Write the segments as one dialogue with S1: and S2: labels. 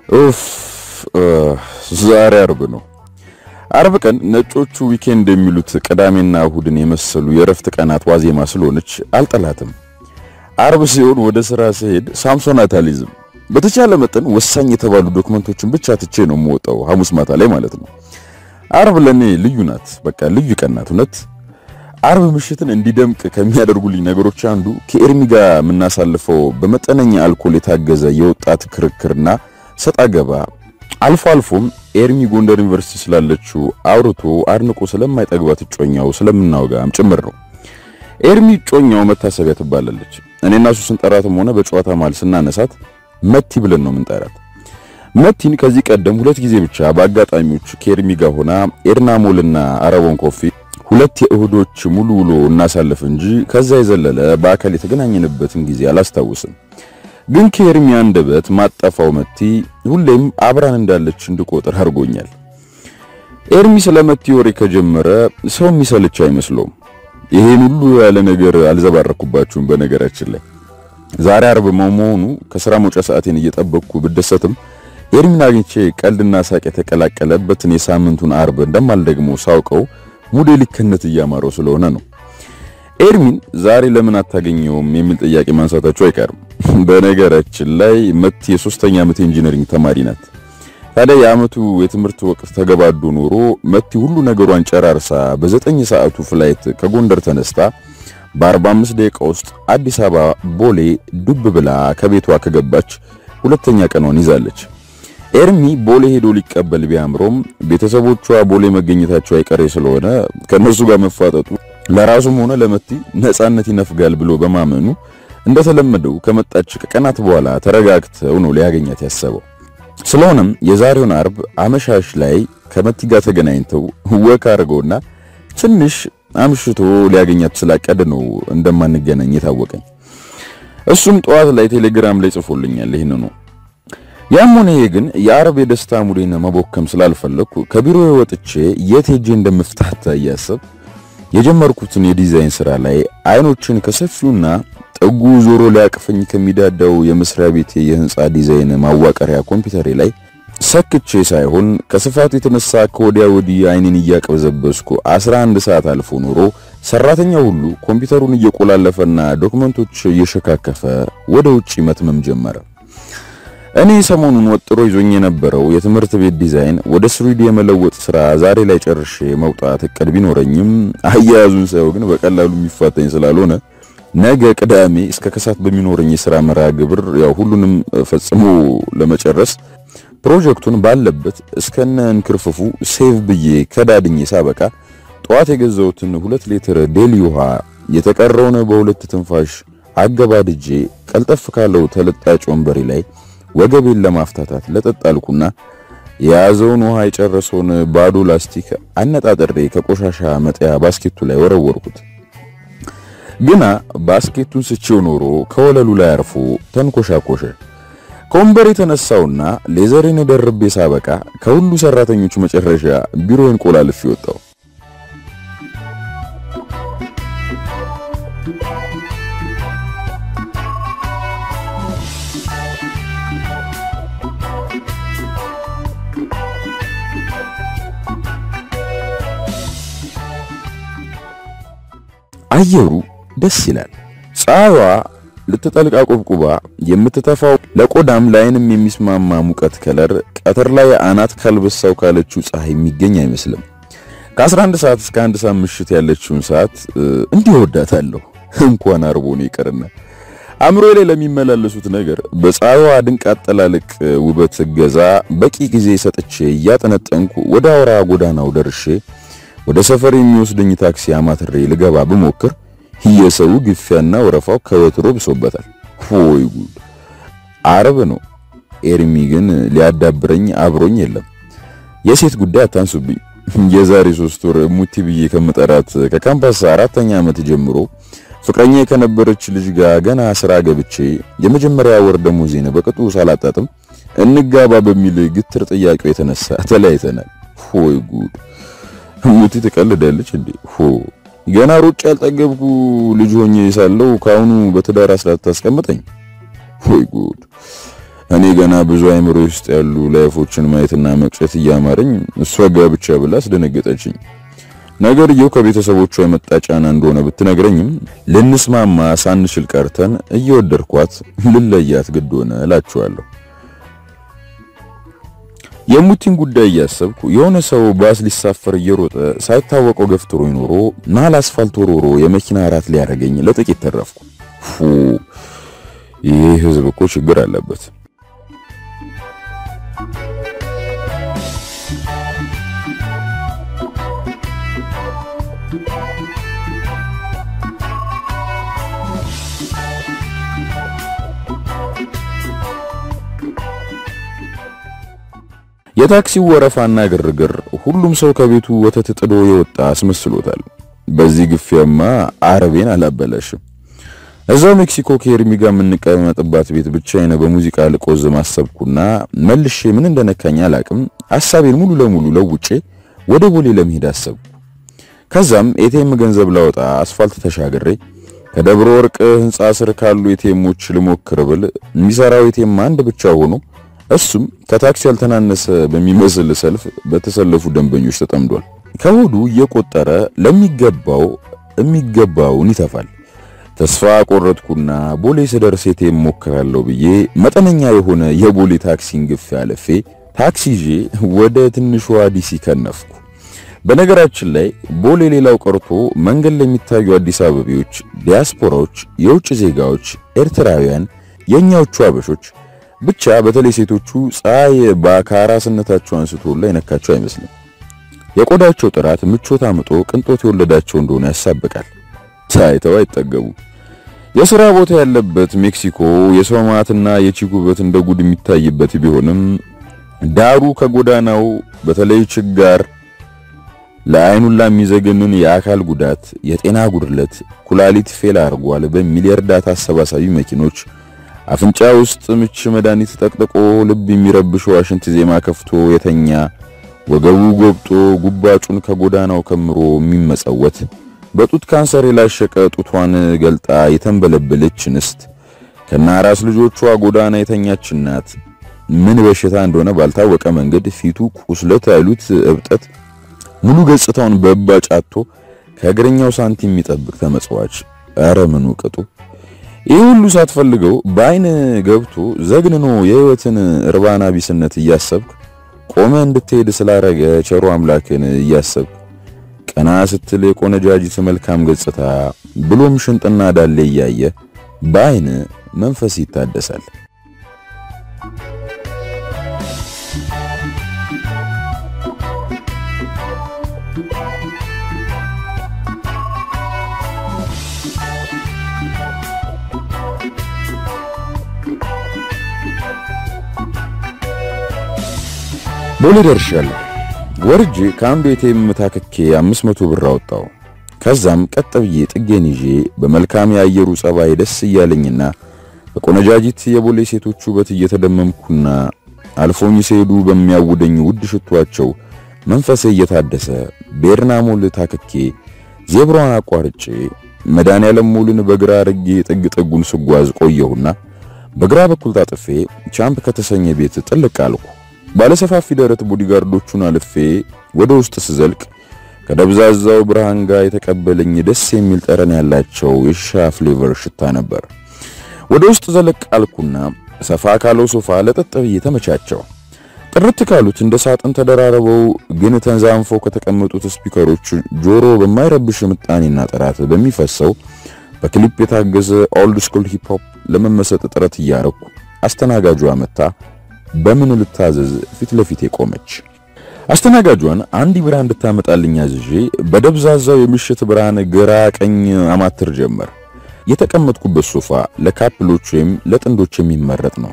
S1: ኡፍ ዛሬ አርብ ነው። አርብ ቀን ነጮቹ ዊኬንድ የሚሉት ቅዳሜና እሁድን የመሰሉ የእረፍት ቀናት ዋዜማ ስለሆነች አልጠላትም። አርብ ሲሆን ወደ ስራ ሲሄድ ሳምሶናት አልይዝም። በተቻለ መጠን ወሳኝ የተባሉ ዶክመንቶችን ብቻ ትቼ ነው የምወጣው፣ ሐሙስ ማታ ላይ ማለት ነው። አርብ ለኔ ልዩ ናት። በቃ ልዩ ቀን ናት። እውነት አርብ ምሽትን እንዲደምቅ ከሚያደርጉልኝ ነገሮች አንዱ ከኤርሚ ጋር የምናሳልፈው በመጠነኛ አልኮል የታገዘ የወጣት ክርክርና ሰጣ ገባ አልፎ አልፎም ኤርሚ ጎንደር ዩኒቨርሲቲ ስላለችው አውርቶ አድንቆ ስለማይጠግባት እጮኛው ስለምናወጋም ጭምር ነው። ኤርሚ እጮኛው መታሰቢያ ትባላለች። እኔና እሱ ስንጠራትም ሆነ በጨዋታ መሃል ስናነሳት መቲ ብለን ነው የምንጠራት። መቲን ከዚህ ቀደም ሁለት ጊዜ ብቻ በአጋጣሚዎች ከኤርሚ ጋር ሆና ኤድና ሞልና አረቦን ኮፊ ሁለት የእሁዶች ሙሉ ውሎ እናሳልፍ እንጂ ከዛ የዘለለ በአካል የተገናኘንበትን ጊዜ አላስታውስም። ግን ከኤርሚ አንደበት ማጠፋው መቲ ሁሌም አብራን እንዳለች እንድቆጥር አድርጎኛል። ኤርሚ ስለ መቲ ወሬ ከጀመረ ሰው የሚሰልች አይመስለውም። ይሄን ሁሉ ያለ ነገር አልዘባረኩባችሁም። በነገራችን ላይ ዛሬ አርብ መሆኑ ከስራ መውጫ ሰዓቴን እየጠበቅኩ ብደሰትም ኤርሚን አግኝቼ ቀልድና ሳቅ የተቀላቀለበትን የሳምንቱን አርብ እንደማልደግሞ ሳውቀው ሙዴ ሊከነት እያማረው ስለሆነ ነው። ኤርሚን ዛሬ ለምን አታገኘውም የሚል ጥያቄ ማንሳታቸው አይቀርም። በነገራችን ላይ መቲ የሶስተኛ ዓመት ኢንጂነሪንግ ተማሪ ናት። ታዲያ የዓመቱ የትምህርት ወቅት ተገባዶ ኖሮ መቲ ሁሉ ነገሯን ጨራርሳ በዘጠኝ ሰዓቱ ፍላይት ከጎንደር ተነስታ በ45 ደቂቃ ውስጥ አዲስ አበባ ቦሌ ዱብ ብላ ከቤቷ ከገባች ሁለተኛ ቀኗን ይዛለች። ኤርሚ ቦሌ ሄዶ ሊቀበል ቢያምሮም ቤተሰቦቿ ቦሌ መገኘታቸው አይቀሬ ስለሆነ ከነሱ ጋር መፋጠጡ ለራሱም ሆነ ለመቲ ነፃነት ይነፍጋል ብሎ በማመኑ እንደተለመደው ከመጣች ከቀናት በኋላ ተረጋግተው ነው ሊያገኛት ያሰበው። ስለሆነም የዛሬውን አርብ አመሻሽ ላይ ከመቲ ጋር ተገናኝተው ወክ አድርገውና ትንሽ አምሽቶ ሊያገኛት ስላቀደ ነው እንደማንገናኝ የታወቀኝ። እሱም ጠዋት ላይ ቴሌግራም ላይ ጽፎልኛል ይህን ነው። ያም ሆነ ይሄ ግን የአርብ የደስታ ሙዴን መቦከም ስላልፈለኩ ከቢሮ ወጥቼ የት ሄጄ እንደምፍታታ እያሰብ የጀመርኩትን የዲዛይን ስራ ላይ አይኖችን ከሰፊውና ጥጉ ዞሮ ሊያቅፈኝ ከሚዳዳው የመስሪያ ቤቴ የህንፃ ዲዛይን ማዋቀሪያ ኮምፒውተሬ ላይ ሰክቼ ሳይሆን ከስፋቱ የተነሳ ከወዲያ ወዲህ አይኔን እያቀበዘበስኩ 11 ሰዓት አልፎ ኖሮ ሰራተኛው ሁሉ ኮምፒውተሩን እየቆላለፈና ዶክመንቶች እየሸካከፈ ወደ ውጪ መትመም ጀመረ። እኔ ሰሞኑን ወጥሮ ይዞኝ የነበረው የትምህርት ቤት ዲዛይን ወደ ስሪዲ የመለወጥ ስራ ዛሬ ላይ ጨርሼ መውጣት እቅድ ቢኖረኝም አያያዙን ሳይው ግን በቀላሉ የሚፋተኝ ስላልሆነ ነገ ቅዳሜ እስከ ከሳት በሚኖረኝ የሥራ መርሃ ግብር ያው ሁሉንም ፈጽሞ ለመጨረስ ፕሮጀክቱን ባለበት እስከነ እንክርፍፉ ሴቭ ብዬ ከዳድኜ ሳበቃ ጠዋት የገዛሁትን ሁለት ሊትር ዴሊ ውሃ የተቀረውን በሁለት ትንፋሽ አገባድጄ ቀልጠፍ ካለው ተለጣጭ ወንበሬ ላይ ወገቤን ለማፍታታት ለጠጣልኩና የያዘውን ውሃ የጨረሰውን ባዶ ላስቲክ አነጣጥሬ ከቆሻሻ መጣያ ባስኬቱ ላይ ወረወርኩት። ግና ባስኬቱን ስቼው ኖሮ ከወለሉ ላይ አርፎ ተንኮሻኮሸ። ከወንበር የተነሳውና ሌዘሬን ደርቤ ሳበቃ ከሁሉ ሰራተኞች መጨረሻ ቢሮዬን ቆላልፌ ወጣው። አየሩ ደስ ይላል። ፀሐይዋ ልትጠልቅ አቆብቁባ የምትተፋው ለቆዳም ለዓይንም የሚስማማ ሙቀት ከለር ቀትር ላይ አናት ካልበሳው ካለችው ፀሐይ የሚገኝ አይመስልም። ከ11 ሰዓት እስከ አንድ ሰዓት ምሽት ያለችውን ሰዓት እንዲህ ወዳታለሁ። እንኳን አርቦ ነው ይቀርና አእምሮ ላይ ለሚመላለሱት ነገር በፀሐይዋ ድንቅ አጠላለቅ ውበት ገዛ በቂ ጊዜ ሰጥቼ እያጠነጠንኩ ወደ አውራ ጎዳናው ደርሼ ወደ ሰፈር የሚወስደኝ ታክሲ አማትሬ ልገባ ብሞክር የሰው ግፊያና ወረፋው ከወትሮ ብሶበታል። ሆይ ጉድ! አርብ ነው። ኤርሚ ግን ሊያዳብረኝ አብሮኝ የለም። የሴት ጉዳይ አታንሱብኝ። የዛሬ ሶስት ወር ሙቲ ብዬ ከምጠራት ከካምፓስ አራተኛ ዓመት ጀምሮ ፍቅረኛ ከነበረች ልጅ ጋር ገና ስራ ገብቼ የመጀመሪያ ወር ደሞዜን በቅጡ ሳላጣጥም እንጋባ በሚል ግትር ጥያቄው የተነሳ ተለያይተናል። ሆይ ጉድ! ሙቲ ትቀልዳለች እንዴ? ሆ ገና ሩጭ ያልጠገብኩ ልጅ ሆኜ ሳለው ካሁኑ በትዳር አስራት ታስቀምጠኝ። ሆይ ጉድ! እኔ ገና ብዙ አይምሮ ውስጥ ያሉ ላይፎችን ማየትና መቅጨት እያማረኝ እሷ ጋብቻ ብላ አስደነገጠችኝ። ነገርየው ከቤተሰቦቿ የመጣ ጫና እንደሆነ ብትነግረኝም ልንስማማ ሳንችል ቀርተን እየወደድኳት ልለያት ግድ ሆነ እላችኋለሁ። የሙቲን ጉዳይ እያሰብኩ የሆነ ሰው ባስ ሊሳፈር እየሮጠ ሳይታወቀው ገፍትሮኝ ኖሮ መሀል አስፋልት ወሮሮ የመኪና አራት ሊያደርገኝ ለጥቂት ተረፍኩ። ፉ ይህ ህዝብ እኮ ችግር አለበት። የታክሲው ወረፋና ግርግር ሁሉም ሰው ከቤቱ ወተት ጥዶ የወጣ አስመስሎታል። በዚህ ግፊያማ አረቤን አላበላሽም። እዛው ሜክሲኮ ከኤርሚ ጋር የምንቀመጥባት ቤት ብቻዬን በሙዚቃ ልቆዝ ማሰብኩና መልሼ ምን እንደነካኝ አላቅም ሐሳቤን ሙሉ ለሙሉ ለውጬ ወደ ቦሌ ለመሄድ አሰብኩ። ከዛም ኤቲኤም ገንዘብ ላወጣ አስፋልት ተሻግሬ ከደብረ ወርቅ ህንጻ ስር ካሉ ኤቲኤሞች ልሞክር ብል የሚሰራው ኤቲኤም አንድ ብቻ ሆኖ እሱም ከታክሲ ያልተናነሰ በሚመስል ሰልፍ በተሰለፉ ደንበኞች ተጠምዷል። ከሆዱ እየቆጠረ ለሚገባው የሚገባውን ይተፋል። ተስፋ ቆረጥኩና ቦሌ ስደርስ ኤቲኤም ሞክራለሁ ብዬ መጠነኛ የሆነ የቦሌ ታክሲን ግፍ ያለፌ ታክሲ ይዤ ወደ ትንሿ ዲሲ ከነፍኩ። በነገራችን ላይ ቦሌ ሌላው ቀርቶ መንገድ ላይ የሚታዩ አዲስ አበቤዎች፣ ዲያስፖራዎች፣ የውጭ ዜጋዎች፣ ኤርትራውያን፣ የኛዎቹ አበሾች ብቻ በተለይ ሴቶቹ ፀሐይ በአካራስነታቸው አንስቶ ላይ ነካቸው አይመስልም። የቆዳቸው ጥራት ምቾት አምጦ ቅንጦት የወለዳቸው እንደሆነ ያሳብቃል። ታይተው አይጠገቡ። የሥራ ቦታ ያለበት ሜክሲኮ የሰው ማትና የቺክ ውበት እንደ ጉድ የሚታይበት ቢሆንም ዳሩ ከጎዳናው በተለይ ችጋር ለአይኑላ የሚዘገንን የአካል ጉዳት፣ የጤና ጉድለት፣ ኩላሊት ፌል አድርጓል በሚል የእርዳታ አሰባሳቢ መኪኖች አፍንጫ ውስጥ ምች መድኃኒት ጠቅጥቆ ልብ የሚረብሽ ዋሽንት ዜማ ከፍቶ የተኛ ወገቡ ጎብጦ ጉባጩን ከጎዳናው ከምሮ የሚመጸወት በጡት ካንሰር የላሸቀ ጡቷን ገልጣ የተንበለበለች እንስት ከናራስ ልጆቿ ጎዳና የተኛች እናት ምን በሽታ እንደሆነ ባልታወቀ መንገድ ፊቱ ቁስለት አይሉት እብጠት ሙሉ ገጽታውን በእባጭ አጥቶ ከእግረኛው ሳንቲም የሚጠብቅ ተመጽዋች። ኧረ ምኑ ቅጡ! ይህ ሁሉ ሳትፈልገው በአይን ገብቶ ዘግንኖ የህይወትን እርባና ቢስነት እያሰብክ ቆመ እንድትሄድ ስላረገ ቸሩ አምላክን እያሰብክ ቀና ስትል የቆነጃጅት መልካም ገጽታ ብሎም ሽንጥና ዳሌ እያየ በአይን መንፈስ ይታደሳል። ቦሌ ደርሻለሁ። ወርጄ ከአንዱ ኤቲኤም ታክኬ 500 ብር አወጣው። ከዛም ቀጥ ብዬ ጥጌን ይዤ በመልካም የአየሩ ጸባይ ደስ እያለኝና በቆነጃጅት የቦሌ ሴቶች ውበት እየተደመምኩና አልፎኝ ሲሄዱ በሚያውደኝ ውድ ሽቷቸው መንፈሴ እየታደሰ ቤርና ሞል ታክኬ ዜብራዋን አቋርጬ መድኃኔዓለም ሞልን በግራ አርጌ ጥግ ጥጉን ስጓዝ ቆየሁና በግራ በኩል ታጥፌ ቻምፕ ከተሰኘ ቤት ጥልቅ አልኩ። ባለሰፋፊ ደረት ቦዲጋርዶቹን አልፌ ወደ ውስጥ ስዘልቅ ከደብዛዛው ብርሃን ጋር የተቀበለኝ ደስ የሚል ጠረን ያላቸው የሺሻ ፍሌቨር ሽታ ነበር። ወደ ውስጥ ዘለቅ አልኩና ሰፋ ካለው ሶፋ ለጠጥ ብዬ ተመቻቸው። ጥርት ካሉት እንደ ሳጥን ተደራርበው ግን ተንዛንፈው ከተቀመጡት ስፒከሮች ጆሮ በማይረብሽ ምጣኔና ጥራት በሚፈሰው በክሊፕ የታገዘ ኦልድ ስኩል ሂፕ ሆፕ ለመመሰጥ ጥረት እያረኩ አስተናጋጇ መታ በምን ልታዘዝ ፊት ለፊት ቆመች። አስተናጋጇን አንድ ቢራ እንድታመጣልኝ አዝዤ በደብዛዛው የምሽት ብርሃን ግራ ቀኝ አማትር ጀመር። የተቀመጥኩበት ሶፋ ለካፕሎች ወይም ለጥንዶች የሚመረጥ ነው።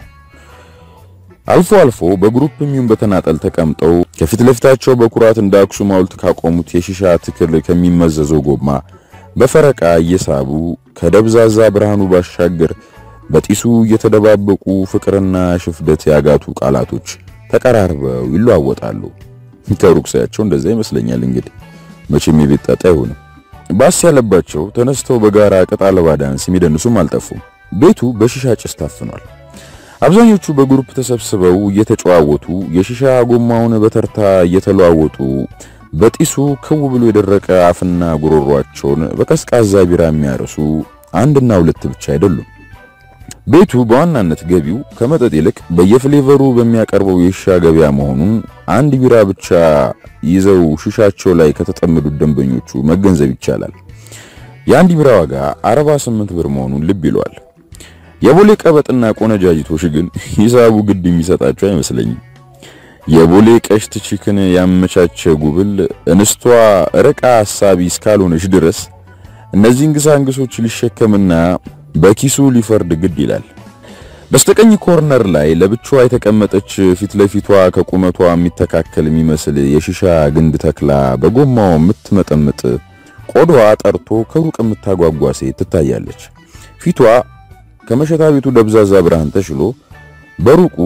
S1: አልፎ አልፎ በግሩፕ የሚሆን በተናጠል ተቀምጠው ከፊት ለፊታቸው በኩራት እንደ አክሱም ሐውልት ካቆሙት የሺሻ ትክል ከሚመዘዘው ጎማ በፈረቃ እየሳቡ ከደብዛዛ ብርሃኑ ባሻገር በጢሱ እየተደባበቁ ፍቅርና ሽፍደት ያጋቱ ቃላቶች ተቀራርበው ይለዋወጣሉ። ከሩቅ ሳያቸው እንደዛ ይመስለኛል። እንግዲህ መቼም የቤት ጣጣ አይሆንም። ባስ ያለባቸው ተነስተው በጋራ ቅጥ አልባ ዳንስ የሚደንሱም አልጠፉም። ቤቱ በሺሻ ጭስ ታፍኗል። አብዛኞቹ በግሩፕ ተሰብስበው እየተጨዋወቱ የሺሻ ጎማውን በተርታ እየተለዋወጡ በጢሱ ክው ብሎ የደረቀ አፍና ጉሮሯቸውን በቀዝቃዛ ቢራ የሚያርሱ አንድና ሁለት ብቻ አይደሉም። ቤቱ በዋናነት ገቢው ከመጠጥ ይልቅ በየፍሌቨሩ በሚያቀርበው የሺሻ ገበያ መሆኑን አንድ ቢራ ብቻ ይዘው ሽሻቸው ላይ ከተጠመዱት ደንበኞቹ መገንዘብ ይቻላል። የአንድ ቢራ ዋጋ 48 ብር መሆኑን ልብ ይለዋል። የቦሌ ቀበጥና ቆነጃጅቶች ግን ሂሳቡ ግድ የሚሰጣቸው አይመስለኝም። የቦሌ ቀሽት ቺክን ያመቻቸ ጉብል እንስቷ ርቃ ሐሳቢ እስካልሆነች ድረስ እነዚህን ግሳንግሶች ሊሸከምና በኪሱ ሊፈርድ ግድ ይላል። በስተቀኝ ኮርነር ላይ ለብቻዋ የተቀመጠች ፊት ለፊቷ ከቁመቷ የሚተካከል የሚመስል የሺሻ ግንድ ተክላ በጎማው የምትመጠምጥ ቆዳዋ ጠርቶ ከሩቅ የምታጓጓ ሴት ትታያለች። ፊቷ ከመሸታ ቤቱ ደብዛዛ ብርሃን ተሽሎ በሩቁ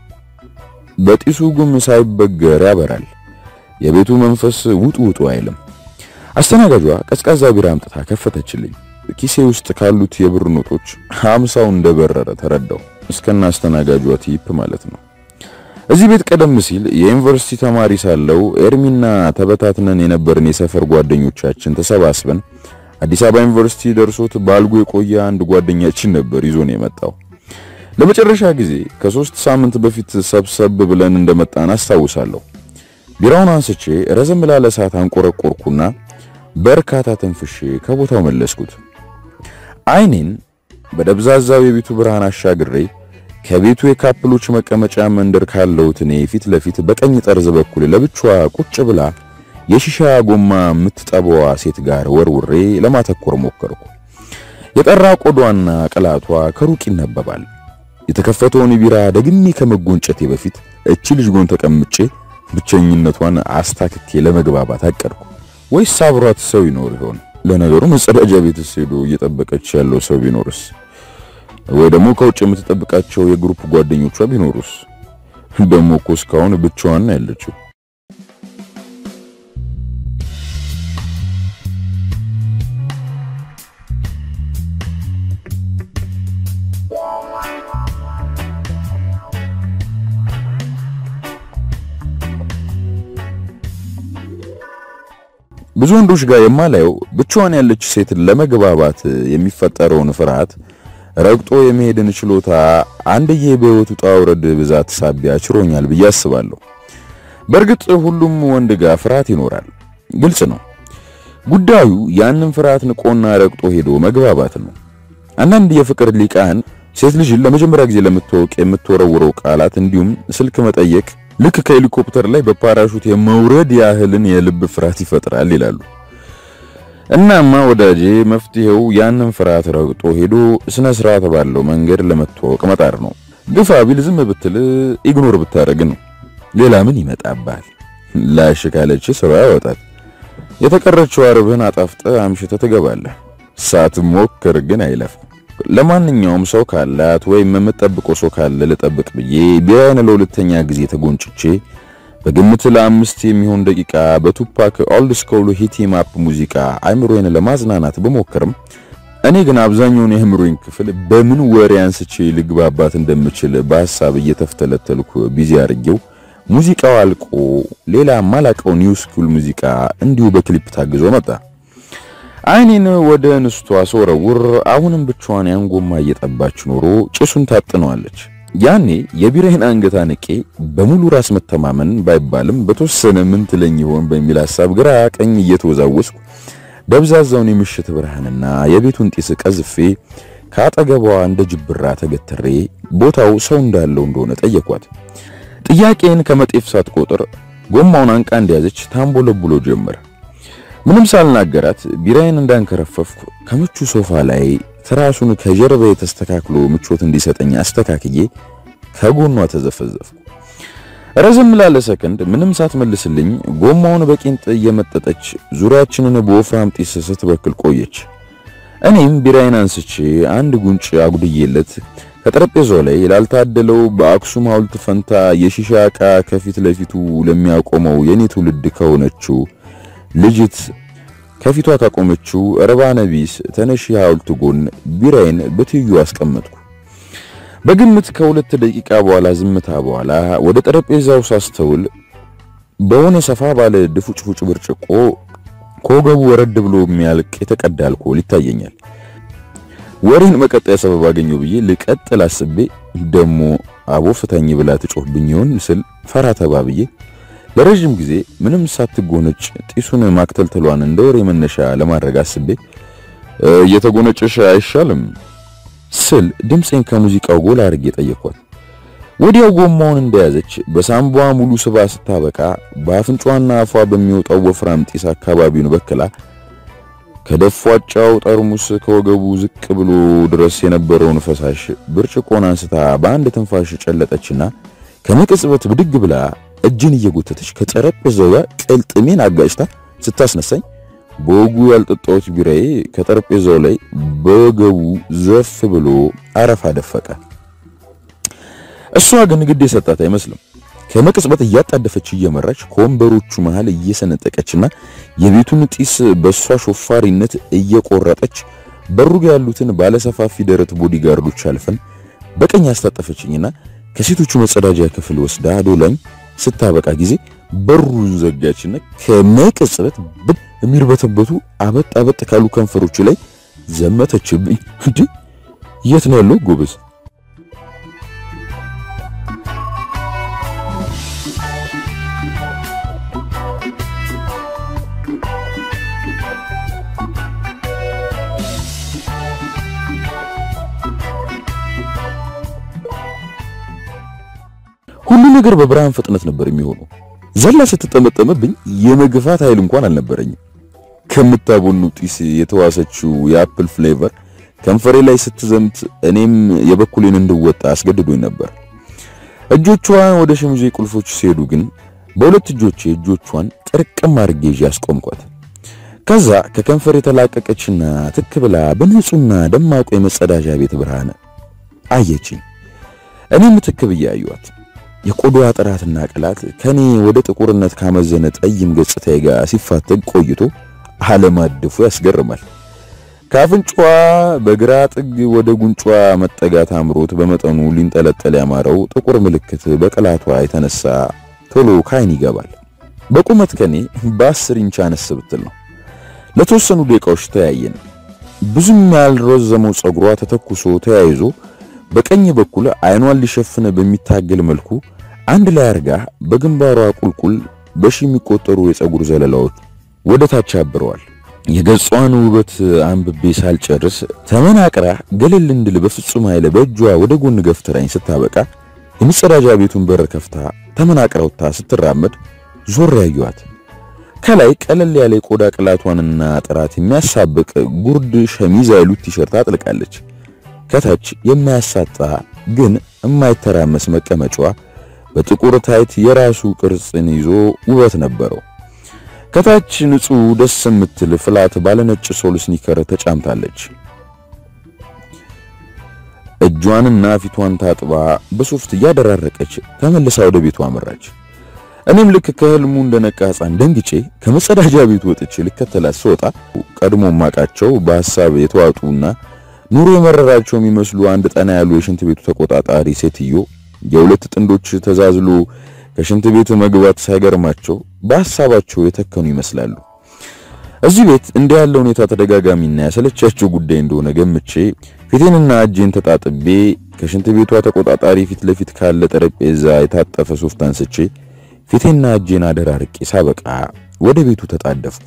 S1: በጢሱ ጉም ሳይበገር ያበራል። የቤቱ መንፈስ ውጡ ውጡ አይልም። አስተናጋጇ ቀዝቃዛ ቢራ አምጥታ ከፈተችልኝ። ኪሴ ውስጥ ካሉት የብር ኖቶች ሀምሳው እንደበረረ ተረዳው። እስከና አስተናጋጇ ቲፕ ማለት ነው። እዚህ ቤት ቀደም ሲል የዩኒቨርሲቲ ተማሪ ሳለው ኤርሚና ተበታትነን የነበርን የሰፈር ጓደኞቻችን ተሰባስበን አዲስ አበባ ዩኒቨርሲቲ ደርሶት ባልጎ የቆየ አንድ ጓደኛችን ነበር ይዞን የመጣው። ለመጨረሻ ጊዜ ከሶስት ሳምንት በፊት ሰብሰብ ብለን እንደመጣን አስታውሳለሁ። ቢራውን አንስቼ ረዘም ላለ ሰዓት አንቆረቆርኩና በርካታ ተንፍሼ ከቦታው መለስኩት። አይኔን በደብዛዛው የቤቱ ብርሃን አሻግሬ ከቤቱ የካፕሎች መቀመጫ መንደር ካለውት እኔ ፊት ለፊት በቀኝ ጠርዝ በኩል ለብቻዋ ቁጭ ብላ የሺሻ ጎማ የምትጠበዋ ሴት ጋር ወርውሬ ለማተኮር ሞከርኩ። የጠራ ቆዳዋና ቅላቷ ከሩቅ ይነበባል። የተከፈተውን ቢራ ደግሜ ከመጎንጨቴ በፊት እቺ ልጅ ጎን ተቀምጬ ብቸኝነቷን አስታክኬ ለመግባባት አቀድኩ። ወይስ አብሯት ሰው ይኖር ይሆን? ለነገሩ መጸዳጃ ቤትስ ሄዶ እየጠበቀች ያለው ሰው ቢኖርስ? ወይ ደግሞ ከውጭ የምትጠብቃቸው የግሩፕ ጓደኞቿ ቢኖሩስ? ደግሞ እኮ እስካሁን ብቻዋን ነው ያለችው። ብዙ ወንዶች ጋር የማላየው ብቻዋን ያለች ሴት ለመግባባት የሚፈጠረውን ፍርሃት ረግጦ የመሄድን ችሎታ አንድዬ በሕይወቱ ውጣ ውረድ ብዛት ሳቢያ ችሮኛል ብዬ አስባለሁ። በእርግጥ ሁሉም ወንድ ጋር ፍርሃት ይኖራል፣ ግልጽ ነው። ጉዳዩ ያንን ፍርሃት ንቆና ረግጦ ሄዶ መግባባት ነው። አንዳንድ የፍቅር ሊቃን ሴት ልጅን ለመጀመሪያ ጊዜ ለምትወቅ የምትወረውረው ቃላት እንዲሁም ስልክ መጠየቅ ልክ ከሄሊኮፕተር ላይ በፓራሹት የመውረድ ያህልን የልብ ፍርሃት ይፈጥራል ይላሉ። እናማ ወዳጄ መፍትሄው ያንን ፍርሃት ረግጦ ሄዶ ስነ ስርዓት ባለው መንገድ ለመተዋወቅ መጣር ነው። ግፋ ቢል ዝም ብትል ኢግኖር ብታደርግ ነው። ሌላ ምን ይመጣባል? ላሽ ካለች ስራ ያወጣል። የተቀረችው አርብህን አጣፍጠ አምሽተ ትገባለህ። ሳትሞክር ግን አይለፍም። ለማንኛውም ሰው ካላት ወይም የምጠብቀው ሰው ካለ ልጠብቅ ብዬ ቢራዬን ለሁለተኛ ጊዜ ተጎንጭቼ በግምት ለአምስት የሚሆን ደቂቃ በቱፓክ ኦልድ ስኮል ሂቲም አፕ ሙዚቃ አይምሮዬን ለማዝናናት ብሞክርም እኔ ግን አብዛኛውን የአእምሮዬን ክፍል በምን ወሬ አንስቼ ልግባባት እንደምችል በሐሳብ እየተፍተለተልኩ ቢዚ አድርጌው ሙዚቃው አልቆ ሌላ ማላቀው ኒው ስኩል ሙዚቃ እንዲሁ በክሊፕ ታግዞ መጣ። አይኔን ወደ እንስቷ ስወረውር አሁንም ብቻዋን ያን ጎማ እየጠባች ኖሮ ጭሱን ታጥነዋለች። ያኔ የቢራዬን አንገት አንቄ በሙሉ ራስ መተማመን ባይባልም በተወሰነ ምን ትለኝ ይሆን በሚል ሐሳብ ግራ ቀኝ እየተወዛወስኩ ደብዛዛውን የምሽት ብርሃንና የቤቱን ጢስ ቀዝፌ ከአጠገቧ እንደ ጅብራ ተገትሬ ቦታው ሰው እንዳለው እንደሆነ ጠየኳት። ጥያቄን ከመጤፍ ሳትቆጥር ጎማውን አንቃ እንደያዘች ታምቦለብሎ ጀመር። ምንም ሳልናገራት ቢራዬን እንዳንከረፈፍኩ ከምቹ ሶፋ ላይ ትራሱን ከጀርባዬ ተስተካክሎ ምቾት እንዲሰጠኝ አስተካክዬ ከጎኗ ተዘፈዘፍኩ። ረዘም ላለ ሰከንድ ምንም ሳትመልስልኝ ጎማውን በቂንጥ እየመጠጠች ዙሪያችንን በወፍራም ጢስ ስትበክል ቆየች። እኔም ቢራዬን አንስቼ አንድ ጉንጭ አጉድዬለት ከጠረጴዛው ላይ ላልታደለው በአክሱም ሐውልት ፈንታ የሺሻ ዕቃ ከፊት ለፊቱ ለሚያቆመው የኔ ትውልድ ከሆነችው ልጅት ከፊቷ ካቆመችው ረባነ ቢስ ተነሺ ሐውልት ጎን ቢራዬን በትይዩ አስቀመጥኩ። በግምት ከሁለት ደቂቃ በኋላ ዝምታ በኋላ ወደ ጠረጴዛው ሳስተውል በሆነ ሰፋ ባለ ድፉጭፉጭ ብርጭቆ ከወገቡ ወረድ ብሎ የሚያልቅ የተቀዳ አልኮል ይታየኛል። ወሬን መቀጠያ ሰበብ አገኘው ብዬ ልቀጥል አስቤ ደሞ አቦ ፍታኝ ብላ ትጮህብኝ ይሆን ስል ፈራ ተባ ብዬ ለረጅም ጊዜ ምንም ሳትጎነጭ ጢሱን ማክተልተሏን እንደ ወሬ መነሻ ለማድረግ አስቤ እየተጎነጨሽ አይሻልም ስል ድምፄን ከሙዚቃው ጎላ አድርጌ ጠየኳት። ወዲያው ጎማውን እንደያዘች በሳምቧ ሙሉ ስባ ስታበቃ በአፍንጫዋና አፏ በሚወጣው ወፍራም ጢስ አካባቢውን በክላ ከደፏጫው ጠርሙስ ከወገቡ ዝቅ ብሎ ድረስ የነበረውን ፈሳሽ ብርጭቆን አንስታ በአንድ ትንፋሽ ጨለጠችና ከመቅጽበት ብድግ ብላ እጅን እየጎተተች ከጠረጴዛው ጋር ቅልጥሜን አጋጭታ ስታስነሳኝ በወጉ ያልጠጣሁት ቢራዬ ከጠረጴዛው ላይ በወገቡ ዘፍ ብሎ አረፋ ደፈቀ። እሷ ግን ግድ የሰጣት አይመስልም። ከመቅጽበት እያጣደፈች እየመራች ከወንበሮቹ መሃል እየሰነጠቀችና የቤቱን ጢስ በሷ ሾፋሪነት እየቆረጠች በሩጋ ያሉትን ባለሰፋፊ ደረት ቦዲጋርዶች አልፈን በቀኝ አስታጠፈችኝና ከሴቶቹ መጸዳጃ ክፍል ወስዳ ዶላኝ ስታበቃ ጊዜ በሩን ዘጋችና ከመቅጽበት የሚርበተበቱ አበጥ አበጥ ካሉ ከንፈሮቹ ላይ ዘመተችብኝ። እንዴ የት ነው ያለው ጎበዝ? ሁሉ ነገር በብርሃን ፍጥነት ነበር የሚሆነው። ዘላ ስትጠመጠመብኝ የመግፋት ኃይል እንኳን አልነበረኝም። ከምታቦኑ ጢስ የተዋሰችው የአፕል ፍሌቨር ከንፈሬ ላይ ስትዘምት እኔም የበኩሌን እንድወጣ አስገድዶኝ ነበር። እጆቿ ወደ ሸሚዜ ቁልፎች ሲሄዱ ግን በሁለት እጆቼ እጆቿን ጥርቅም አድርጌ ይዤ አስቆምኳት። ከዛ ከከንፈር የተላቀቀችና ትክ ብላ በንጹህና ደማቁ የመጸዳጃ ቤት ብርሃን አየችኝ። እኔም ትክ ብዬ አየኋት። የቆዳዋ ጥራትና ቅላት ከኔ ወደ ጥቁርነት ካመዘነ ጠይም ገጽታዬ ጋር ሲፋተግ ቆይቶ አለማደፉ ያስገርማል። ከአፍንጫዋ በግራ ጥግ ወደ ጉንጯ መጠጋት አምሮት በመጠኑ ሊንጠለጠል ያማረው ጥቁር ምልክት በቅላቷ የተነሳ ቶሎ ካይን ይገባል። በቁመት ከኔ በአስር ኢንች አነስ ብትል ነው። ለተወሰኑ ደቂቃዎች ተያየን። ብዙም ያልረዘመው ጸጉሯ ተተኩሶ ተያይዞ በቀኝ በኩል አይኗን ሊሸፍነ በሚታገል መልኩ አንድ ላይ አርጋ በግንባሯ ቁልቁል በሺ የሚቆጠሩ የጸጉር ዘለላዎች ወደ ታች አብረዋል። የገጿን ውበት አንብቤ ሳልጨርስ ተመናቅራ ገለል እንድል በፍጹም ኃይል በእጇ ወደ ጎን ገፍትራኝ ስታበቃ የመጸዳጃ ቤቱን በር ከፍታ ተመናቅራ ወጥታ ስትራመድ ዞር ያዩዋት። ከላይ ቀለል ያለ የቆዳ ቅላቷንና ጥራት የሚያሳብቅ ጉርድ ሸሚዝ አይሉት ቲሸርት አጥልቃለች። ከታች የማያሳጣ ግን የማይተራመስ መቀመጫዋ በጥቁር ታይት የራሱ ቅርጽን ይዞ ውበት ነበረው። ከታች ንጹህ ደስ የምትል ፍላት ባለነጭ ሶል ስኒከር ተጫምታለች። እጇንና ፊቷን ታጥባ በሶፍት እያደራረቀች ተመልሳ ወደ ቤቷ አመራች። እኔም ልክ ከህልሙ እንደነቃ ሕፃን ደንግጬ ከመጸዳጃ ቤቱ ወጥቼ ልከተላት ስወጣ ቀድሞ ማቃቸው በሐሳብ የተዋጡና ኑሮ የመረራቸው የሚመስሉ አንድ ጠና ያሉ የሽንት ቤቱ ተቆጣጣሪ ሴትዮ የሁለት ጥንዶች ተዛዝሎ ከሽንት ቤት መግባት ሳይገርማቸው በሐሳባቸው የተከኑ ይመስላሉ። እዚህ ቤት እንዲህ ያለ ሁኔታ ተደጋጋሚና ያሰለቻቸው ጉዳይ እንደሆነ ገምቼ ፊቴንና እጄን ተጣጥቤ ከሽንት ቤቷ ተቆጣጣሪ ፊት ለፊት ካለ ጠረጴዛ የታጠፈ ሶፍት አንስቼ ፊቴና እጄን አደራርቄ ሳበቃ ወደ ቤቱ ተጣደፍኩ።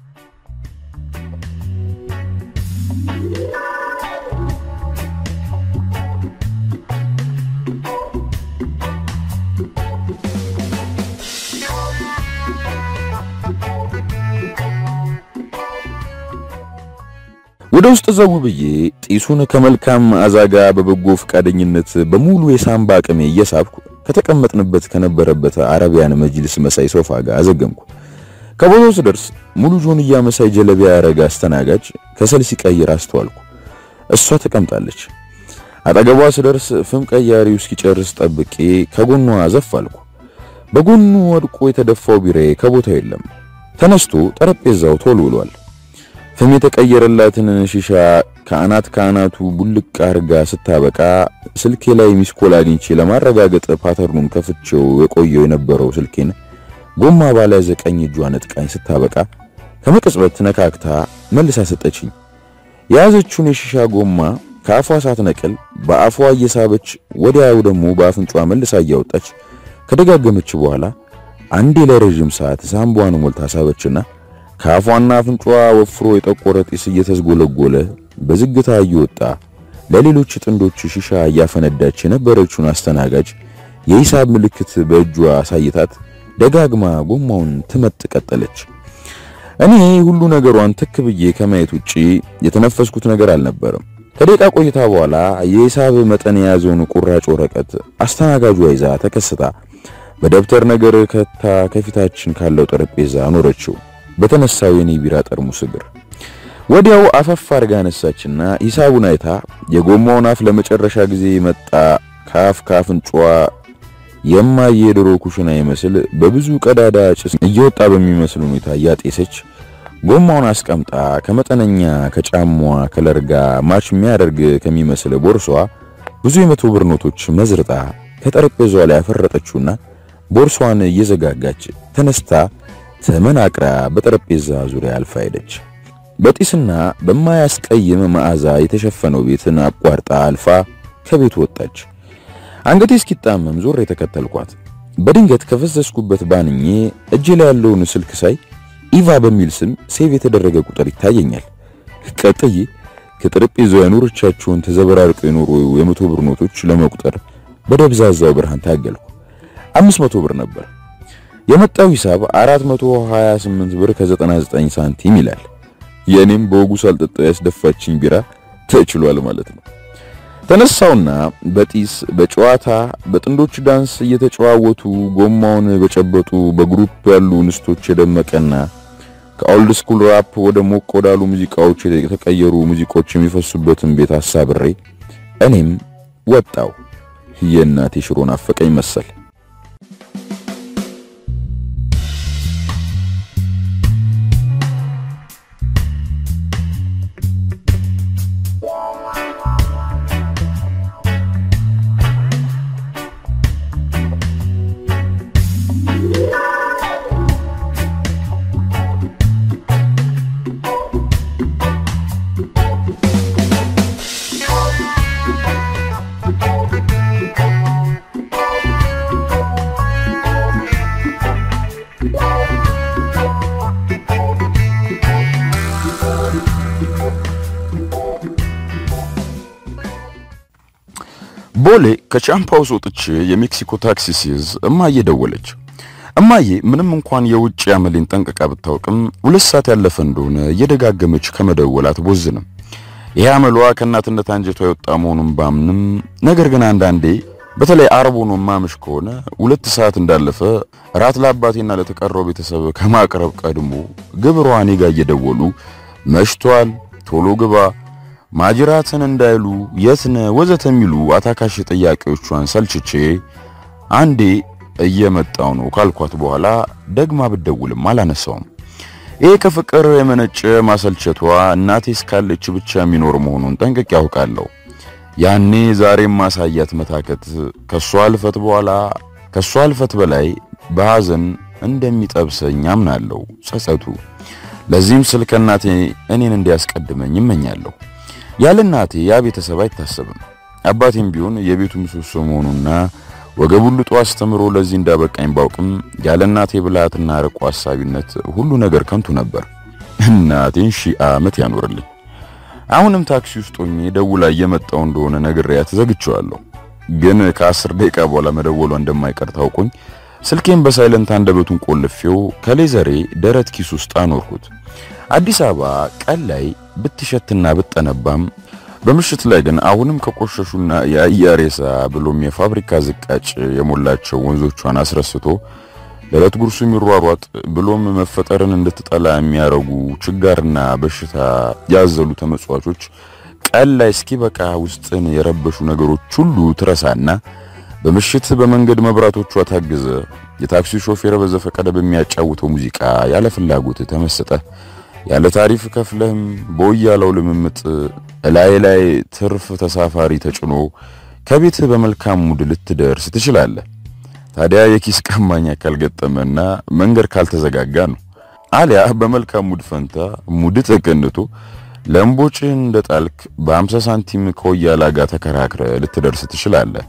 S1: ወደ ውስጥ ዘው ብዬ ጢሱን ከመልካም አዛጋ በበጎ ፈቃደኝነት በሙሉ የሳምባ አቅሜ እየሳብኩ ከተቀመጥንበት ከነበረበት አረቢያን መጅልስ መሳይ ሶፋ ጋር አዘገምኩ። ከቦታው ስደርስ ሙሉ ጆንያ መሳይ ጀለቢያ ያረጋ አስተናጋጅ ከሰል ሲቀይር አስተዋልኩ። እሷ ተቀምጣለች። አጠገቧ ስደርስ ፍም ቀያሪው እስኪጨርስ ጠብቄ ከጎኗ ዘፍ አልኩ። በጎኑ ወድቆ የተደፋው ቢራዬ ከቦታው የለም። ተነስቶ ጠረጴዛው ቶል ብሏል። ፍም የተቀየረላትን ሺሻ ከአናት ከአናቱ ቡልቅ አርጋ ስታበቃ ስልኬ ላይ ሚስኮል አግኝቼ ለማረጋገጥ ፓተርኑን ከፍቼው የቆየው የነበረው ስልኬን ጎማ ባለያዘ ቀኝ እጇ ነጥቃኝ ስታበቃ ከመቅጽበት ነካክታ መልሳ ሰጠችኝ። የያዘችውን የሺሻ ጎማ ከአፏ ሳትነቅል በአፏ እየሳበች ወዲያው ደግሞ በአፍንጫ መልሳ እያወጣች ከደጋገመች በኋላ አንዴ ለረጅም ሰዓት ሳምቧን ሞልታ ሳበችና ከአፏና አፍንጫዋ ወፍሮ የጠቆረ ጢስ እየተዝጎለጎለ በዝግታ እየወጣ ለሌሎች ጥንዶች ሺሻ እያፈነዳች የነበረችውን አስተናጋጅ የሂሳብ ምልክት በእጇ አሳይታት ደጋግማ ጎማውን ትመጥ ቀጠለች። እኔ ሁሉ ነገሯን ትክ ብዬ ከማየት ውጪ የተነፈስኩት ነገር አልነበረም። ከደቂቃ ቆይታ በኋላ የሂሳብ መጠን የያዘውን ቁራጭ ወረቀት አስተናጋጇ ይዛ ተከስታ በደብተር ነገር ከታ ከፊታችን ካለው ጠረጴዛ አኖረችው። በተነሳው የኔ ቢራ ጠርሙስ እግር ወዲያው አፈፍ አርጋ አነሳችና ሂሳቡን አይታ የጎማውን አፍ ለመጨረሻ ጊዜ መጣ ከአፍ ከአፍንጫዋ የማየ የድሮ ኩሽና ይመስል በብዙ ቀዳዳ ጭስ እየወጣ በሚመስል ሁኔታ እያጤሰች ጎማውን አስቀምጣ ከመጠነኛ ከጫማዋ ከለር ጋር ማች የሚያደርግ ከሚመስል ቦርሷ ብዙ የመቶ ብር ኖቶች መዝርጣ ከጠረጴዛዋ ላይ ያፈረጠችውና ቦርሷን እየዘጋጋች ተነስታ ተመናቅራ በጠረጴዛ ዙሪያ አልፋ ሄደች። በጢስና በማያስቀይም መዓዛ የተሸፈነው ቤትን አቋርጣ አልፋ ከቤት ወጣች። አንገቴ እስኪጣመም ዞር የተከተልኳት። በድንገት ከፈሰስኩበት ባንኜ እጄ ላይ ያለውን ስልክ ሳይ ኢቫ በሚል ስም ሴቭ የተደረገ ቁጥር ይታየኛል። ቀጥዬ ከጠረጴዛው ያኖረቻቸውን ተዘበራርቀው የኖሩ የመቶ ብር ኖቶች ለመቁጠር በደብዛዛው ብርሃን ታገልኩ። አምስት መቶ ብር ነበር። የመጣው ሂሳብ 428 ብር ከ99 ሳንቲም ይላል። የኔም በወጉ ሳልጠጣ ያስደፋችኝ ቢራ ተችሏል ማለት ነው። ተነሳውና በጢስ በጨዋታ በጥንዶች ዳንስ እየተጨዋወቱ ጎማውን በጨበጡ በግሩፕ ያሉ እንስቶች የደመቀና ከኦልድ ስኩል ራፕ ወደ ሞቅ ወዳሉ ሙዚቃዎች የተቀየሩ ሙዚቆች የሚፈሱበትን ቤት አሳብሬ እኔም ወጣው። የእናቴ ሽሮ ናፈቀኝ መሰል። ቦሌ ከቻምፓውስ ወጥቼ የሜክሲኮ ታክሲ ሲይዝ እማዬ ደወለች። እማዬ ምንም እንኳን የውጭ አመሌን ጠንቅቃ ብታውቅም ሁለት ሰዓት ያለፈ እንደሆነ እየደጋገመች ከመደወል አትቦዝንም። ይሄ አመሏ ከእናትነት አንጀቷ የወጣ መሆኑን ባምንም፣ ነገር ግን አንዳንዴ በተለይ አርብ ሆኖ ማምሽ ከሆነ ሁለት ሰዓት እንዳለፈ ራት ለአባቴና ለተቀረው ቤተሰብ ከማቅረብ ቀድሞ ግብሯ እኔ ጋ እየደወሉ መሽቷል፣ ቶሎ ግባ ማጅራትን እንዳይሉ የትነ ወዘተ የሚሉ አታካሽ ጥያቄዎቿን ሰልችቼ አንዴ እየመጣው ነው ካልኳት በኋላ ደግማ ብደውልም አላነሳውም። ይሄ ከፍቅር የመነጨ ማሰልቸቷ እናቴ እስካለች ብቻ የሚኖር መሆኑን ጠንቅቄ ያውቃለሁ። ያኔ ዛሬም ማሳያት መታከት ከሷ አልፈት በኋላ ከሷ አልፈት በላይ በሐዘን እንደሚጠብሰኝ አምናለሁ ጸጸቱ። ለዚህም ስል ከእናቴ እኔን እንዲያስቀድመኝ ይመኛለሁ። ያለ እናቴ ያ ቤተሰብ አይታሰብም። አባቴም ቢሆን የቤቱ ምሰሶ መሆኑና ወገቡን ልጦ አስተምሮ ለዚህ እንዳበቃኝ ባውቅም ያለ እናቴ ብልሃትና ርቆ ሐሳቢነት ሁሉ ነገር ከንቱ ነበር። እናቴን ሺህ ዓመት ያኖርልኝ። አሁንም ታክሲ ውስጥ ሆኜ ደውላ እየመጣው እንደሆነ ነግሬያት ዘግቼዋለሁ። ግን ከአስር ደቂቃ በኋላ መደወሏ እንደማይቀር ታውቆኝ ስልኬን በሳይለንት አንደበቱን ቆልፌው ከሌዘሬ ደረት ኪስ ውስጥ አኖርኩት። አዲስ አበባ ቀን ላይ ብትሸትና ብትጠነባም በምሽት ላይ ግን አሁንም ከቆሸሹና የአያሬሳ ብሎም የፋብሪካ ዝቃጭ የሞላቸው ወንዞቿን አስረስቶ ለዕለት ጉርሱ የሚሯሯጥ ብሎም መፈጠርን እንድትጠላ የሚያረጉ ችጋርና በሽታ ያዘሉ ተመጽዋቾች ቀን ላይ እስኪበቃ ውስጥን የረበሹ ነገሮች ሁሉ ትረሳና በምሽት በመንገድ መብራቶቿ ታግዘ የታክሲ ሾፌር በዘፈቀደ በሚያጫውተው ሙዚቃ ያለ ፍላጎት ተመሰጠ ያለ ታሪፍ ከፍለህም በወያለው ልምምጥ እላይ ላይ ትርፍ ተሳፋሪ ተጭኖ ከቤትህ በመልካም ሙድ ልትደርስ ትችላለህ። ታዲያ የኪስ ቀማኛ ካልገጠመና መንገድ ካልተዘጋጋ ነው። አሊያ በመልካም ሙድ ፈንታ ሙድ ተቀንቶ ለምቦጭ እንደ ጣልክ በ50 ሳንቲም ከወያላ ጋር ተከራክረ ልትደርስ ትችላለህ።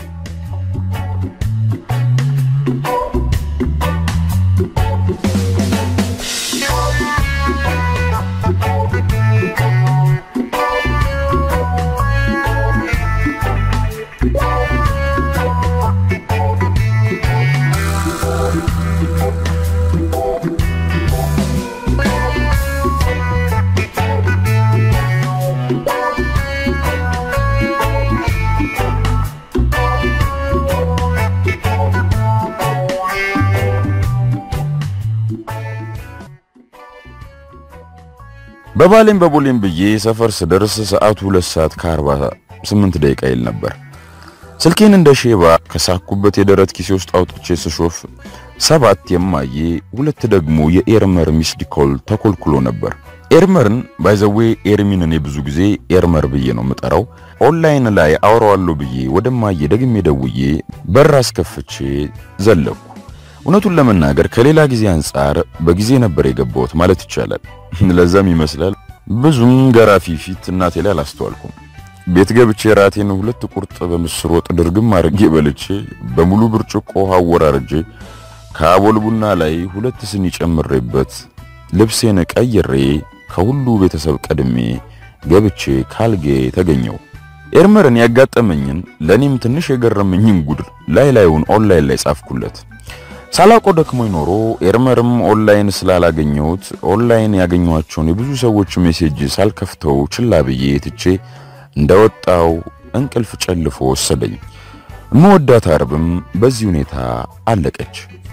S1: በባሌም በቦሌም ብዬ ሰፈር ስደርስ ሰዓቱ ሁለት ሰዓት ከአርባ ስምንት ደቂቃ ይል ነበር። ስልኬን እንደ ሼባ ከሳኩበት የደረት ኪሴ ውስጥ አውጥቼ ስሾፍ ሰባት የማዬ ሁለት ደግሞ የኤርመር ሚስድ ኮል ተኮልኩሎ ነበር። ኤርመርን ባይዘዌ ኤርሚን እኔ ብዙ ጊዜ ኤርመር ብዬ ነው የምጠራው። ኦንላይን ላይ አውራዋለሁ ብዬ ወደማዬ ደግሜ ደውዬ በር አስከፍቼ ዘለኩ። እውነቱን ለመናገር ከሌላ ጊዜ አንጻር በጊዜ ነበር የገባሁት ማለት ይቻላል። ለዛም ይመስላል ብዙም ገራፊ ፊት እናቴ ላይ አላስተዋልኩም። ቤት ገብቼ ራቴን ሁለት ቁርጥ በምስር ወጥ ድርግም አድርጌ በልቼ በሙሉ ብርጭቆ አወራርጄ ከአቦል ቡና ላይ ሁለት ስኒ ጨምሬበት ልብሴን ቀይሬ ከሁሉ ቤተሰብ ቀድሜ ገብቼ ካልጌ ተገኘው። ኤርመርን ያጋጠመኝን ለኔም ትንሽ የገረመኝን ጉድ ላይ ላዩን ኦንላይን ላይ ጻፍኩለት። ሳላቆ ደክሞኝ ኖሮ ኤርመርም ኦንላይን ስላላገኘሁት ኦንላይን ያገኘኋቸውን የብዙ ሰዎች ሜሴጅ ሳልከፍተው ችላ ብዬ ትቼ እንደወጣው እንቅልፍ ጨልፎ ወሰደኝ። እመወዳት አርብም በዚህ ሁኔታ አለቀች።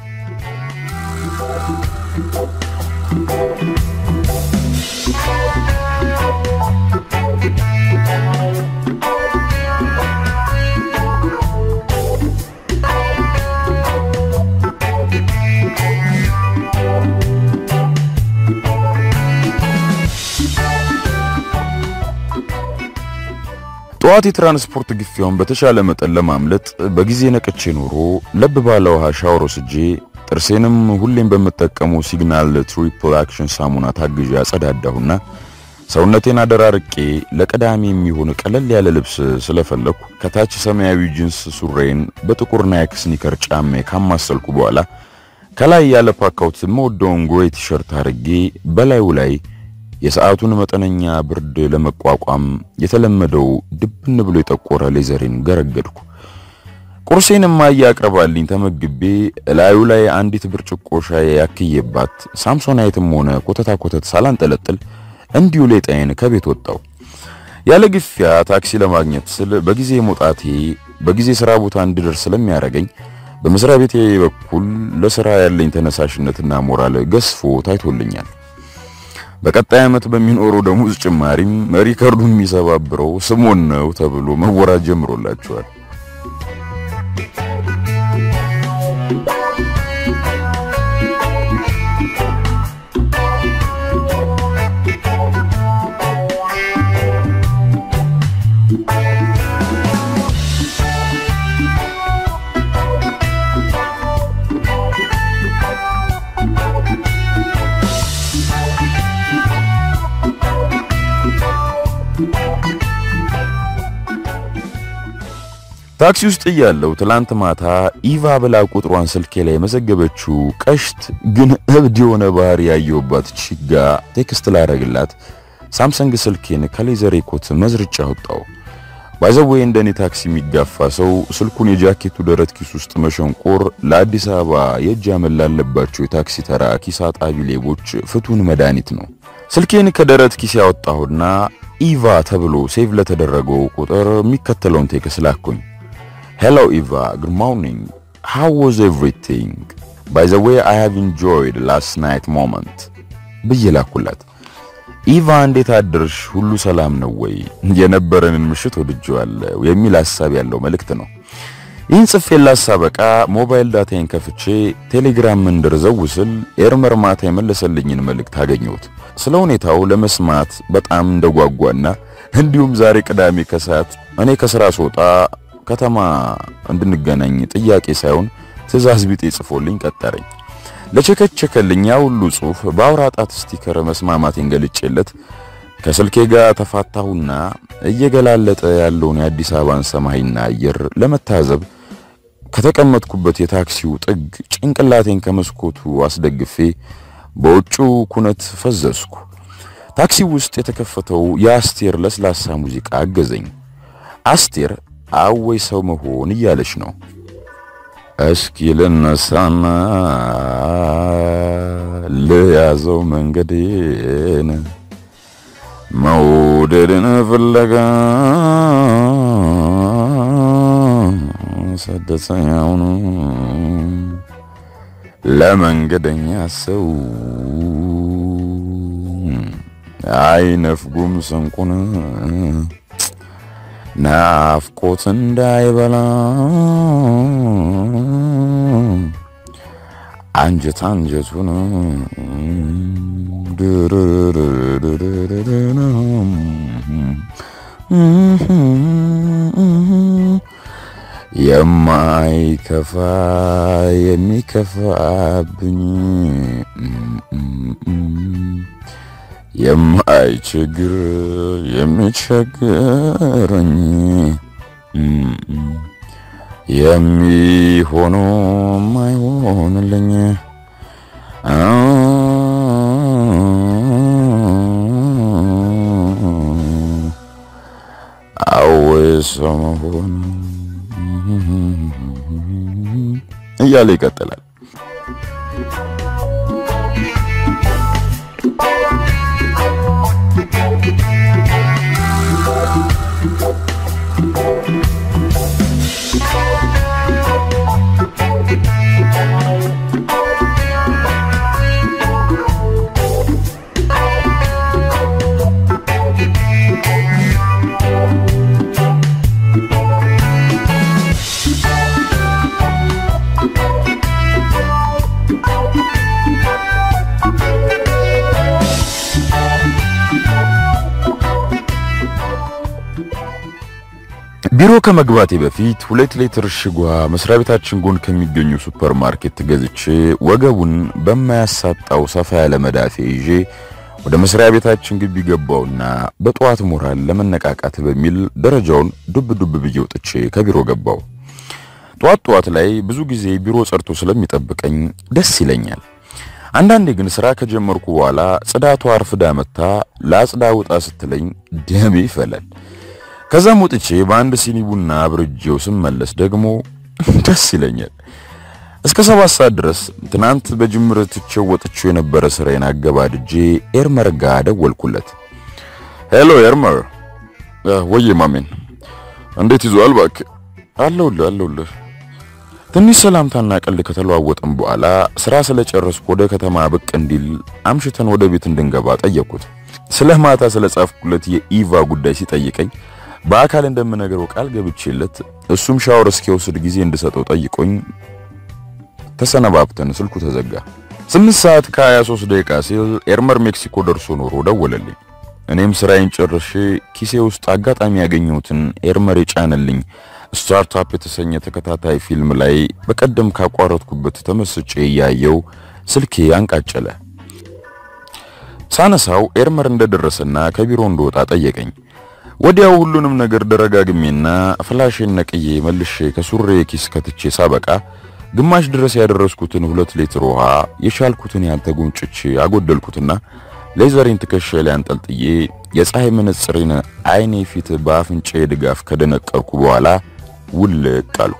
S1: ጠዋት የትራንስፖርት ግፊያውን በተሻለ መጠን ለማምለጥ በጊዜ ነቅቼ ኖሮ ለብ ባለ ውሃ ሻወር ወስጄ ጥርሴንም ሁሌም በምጠቀመው ሲግናል ትሪፕል አክሽን ሳሙና ታግዤ አጸዳዳሁና ሰውነቴን አደራርቄ ለቀዳሚ የሚሆን ቀለል ያለ ልብስ ስለፈለኩ ከታች ሰማያዊ ጂንስ ሱሬን በጥቁር ናይክ ስኒከር ጫሜ ካማሰልኩ በኋላ ከላይ ያለ ፓካውት የምወደውን ግሬ ቲሸርት አድርጌ በላዩ ላይ የሰዓቱን መጠነኛ ብርድ ለመቋቋም የተለመደው ድብን ብሎ የጠቆረ ሌዘሬን ገረገድኩ። ቁርሴን እማዬ አቅርባልኝ ተመግቤ እላዩ ላይ አንዲት ብርጭቆ ሻይ ያክዬባት ሳምሶናይትም ሆነ ኮተታ ኮተት ሳላንጠለጥል እንዲሁ ሌጣዬን ከቤት ወጣው። ያለ ግፊያ ታክሲ ለማግኘት ስል በጊዜ መውጣቴ በጊዜ ስራ ቦታ እንድደርስ ስለሚያደርገኝ በመስሪያ ቤቴ በኩል ለስራ ያለኝ ተነሳሽነትና ሞራል ገዝፎ ታይቶልኛል። በቀጣይ ዓመት በሚኖረው ደሞዝ ጭማሪም ሪከርዱን የሚሰባብረው ስሞን ነው ተብሎ መወራት ጀምሮላቸዋል። ታክሲ ውስጥ እያለሁ ትላንት ማታ ኢቫ ብላ ቁጥሯን ስልኬ ላይ የመዘገበችው ቀሽት ግን እብድ የሆነ ባህሪ ያየሁባት ቺጋ ቴክስት ላደርግላት ሳምሰንግ ስልኬን ከሌዘር ኮት መዝርጫ አወጣው። ባይዘዌ እንደኔ ታክሲ የሚጋፋ ሰው ስልኩን የጃኬቱ ደረት ኪስ ውስጥ መሸንቆር ለአዲስ አበባ የእጅ አመል ላለባቸው የታክሲ ተራ ኪስ አጣቢ ሌቦች ፍቱን መድኃኒት ነው። ስልኬን ከደረት ኪስ ያወጣሁና ኢቫ ተብሎ ሴቭ ለተደረገው ቁጥር የሚከተለውን ቴክስት ላኩኝ። Hello Eva, good morning. How was everything? By the way, I have enjoyed last night moment. ብዬ ላኩላት። ኢቫ እንዴት አድርሽ? ሁሉ ሰላም ነው ወይ? የነበረንን ምሽት ወድጄዋለሁ የሚል ሐሳብ ያለው መልእክት ነው። ይህን ጽፌላት ሳበቃ ሞባይል ዳታዬን ከፍቼ ቴሌግራም መንደር ዘው ስል ኤርመር ማታ የመለሰልኝን መልእክት አገኘሁት። ስለ ሁኔታው ለመስማት በጣም እንደጓጓና እንዲሁም ዛሬ ቅዳሜ ከሰዓት እኔ ከስራ ስወጣ ከተማ እንድንገናኝ ጥያቄ ሳይሆን ትዕዛዝ ቢጤ ጽፎልኝ ቀጠረኝ። ለቸከቸከልኝ ያ ሁሉ ጽሑፍ በአውራ ጣት ስቲከር መስማማቴን ገልጬለት ከስልኬ ጋር ተፋታሁና እየገላለጠ ያለውን የአዲስ አበባን ሰማይና አየር ለመታዘብ ከተቀመጥኩበት የታክሲው ጥግ ጭንቅላቴን ከመስኮቱ አስደግፌ በውጭው ኩነት ፈዘዝኩ። ታክሲው ውስጥ የተከፈተው የአስቴር ለስላሳ ሙዚቃ አገዘኝ። አስቴር አወይ ሰው መሆን እያለች ነው። እስኪ ልነሳና ልያዘው መንገዴን መውደድን ፍለጋ ሰደሰኛውን ለመንገደኛ ሰው አይነፍጉም ስንቁን ናፍቆት እንዳይበላ አንጀት አንጀቱን የማይከፋ የሚከፋብኝ የማይችግር የሚቸግረኝ የሚሆኖ ማይሆንልኝ አወይ ሰው መሆን እያለ ይቀጥላል። ቢሮ ከመግባቴ በፊት ሁለት ሊትር እሽጓ መስሪያ ቤታችን ጎን ከሚገኙ ሱፐር ማርኬት ገዝቼ ወገቡን በማያሳጣው ሰፋ ያለ መዳፌ ይዤ ወደ መስሪያ ቤታችን ግቢ ገባውና በጠዋት ሞራል ለመነቃቃት በሚል ደረጃውን ዱብ ዱብ ብዬ ወጥቼ ከቢሮ ገባው። ጠዋት ጠዋት ላይ ብዙ ጊዜ ቢሮ ጸርቶ ስለሚጠብቀኝ ደስ ይለኛል። አንዳንዴ ግን ስራ ከጀመርኩ በኋላ ጽዳቷ አርፍዳ መታ ለአጽዳ ውጣ ስትለኝ ደሜ ይፈላል። ከዛም ወጥቼ በአንድ ሲኒ ቡና አብርጄው ስመለስ ደግሞ ደስ ይለኛል። እስከ ሰባት ሰዓት ድረስ ትናንት በጅምር ትቼው ወጥቼው የነበረ ስራዬን አገባድጄ ኤርመር ጋር ደወልኩለት። ሄሎ ኤርመር። ወዬ ማሜን እንዴት ይዟል? እባክህ አለሁልህ አለሁልህ። ትንሽ ሰላምታና ቀልድ ከተለዋወጥን በኋላ ስራ ስለጨረስኩ ወደ ከተማ ብቅ እንዲል አምሽተን ወደ ቤት እንድንገባ ጠየቅኩት። ስለ ማታ ስለጻፍኩለት የኢቫ ጉዳይ ሲጠይቀኝ በአካል እንደምነግረው ቃል ገብቼለት እሱም ሻወር እስኪወስድ ጊዜ እንድሰጠው ጠይቆኝ ተሰነባብተን ስልኩ ተዘጋ። ስምንት ሰዓት ከ23 ደቂቃ ሲል ኤርመር ሜክሲኮ ደርሶ ኖሮ ደወለልኝ። እኔም ስራዬን ጨርሼ ኪሴ ውስጥ አጋጣሚ ያገኘሁትን ኤርመር የጫነልኝ ስታርታፕ የተሰኘ ተከታታይ ፊልም ላይ በቀደም ካቋረጥኩበት ተመስጬ እያየው ስልኬ አንቃጨለ። ሳነሳው ኤርመር እንደደረሰና ከቢሮ እንደወጣ ጠየቀኝ። ወዲያው ሁሉንም ነገር ደረጋግሜና ፍላሽን ነቅዬ መልሼ ከሱሬ ኪስ ከትቼ ሳበቃ ግማሽ ድረስ ያደረስኩትን ሁለት ሊትር ውሃ የቻልኩትን ያህል ተጎንጭቼ አጎደልኩትና ሌዘሬን ትከሻዬ ላይ አንጠልጥዬ የፀሐይ መነጽሬን አይኔ ፊት በአፍንጫዬ ድጋፍ ከደነቀርኩ በኋላ ውልቅ አልኩ።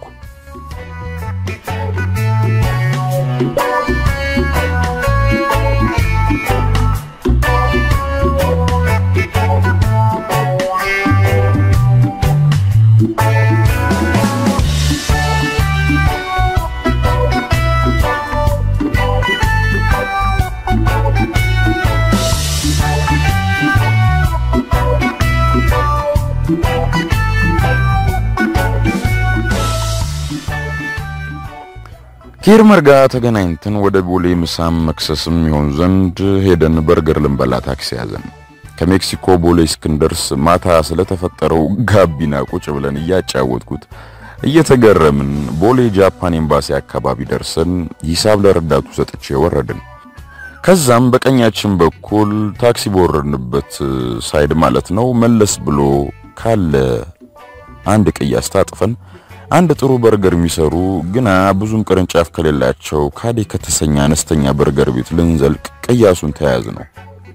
S1: ከኤርመር ጋር ተገናኝተን ወደ ቦሌ ምሳም መክሰስም ይሆን ዘንድ ሄደን በርገር ልንበላ ታክሲ ያዘን። ከሜክሲኮ ቦሌ እስክንደርስ ማታ ስለተፈጠረው ጋቢና ቁጭ ብለን እያጫወትኩት እየተገረምን ቦሌ ጃፓን ኤምባሲ አካባቢ ደርሰን ሂሳብ ለረዳቱ ሰጥቼ ወረድን። ከዛም በቀኛችን በኩል ታክሲ በወረድንበት ሳይድ ማለት ነው መለስ ብሎ ካለ አንድ ቅያስ ታጥፈን አንድ ጥሩ በርገር የሚሰሩ ግና ብዙም ቅርንጫፍ ከሌላቸው ካዴ ከተሰኘ አነስተኛ በርገር ቤት ልንዘልቅ ቅያሱን ተያያዝ ነው።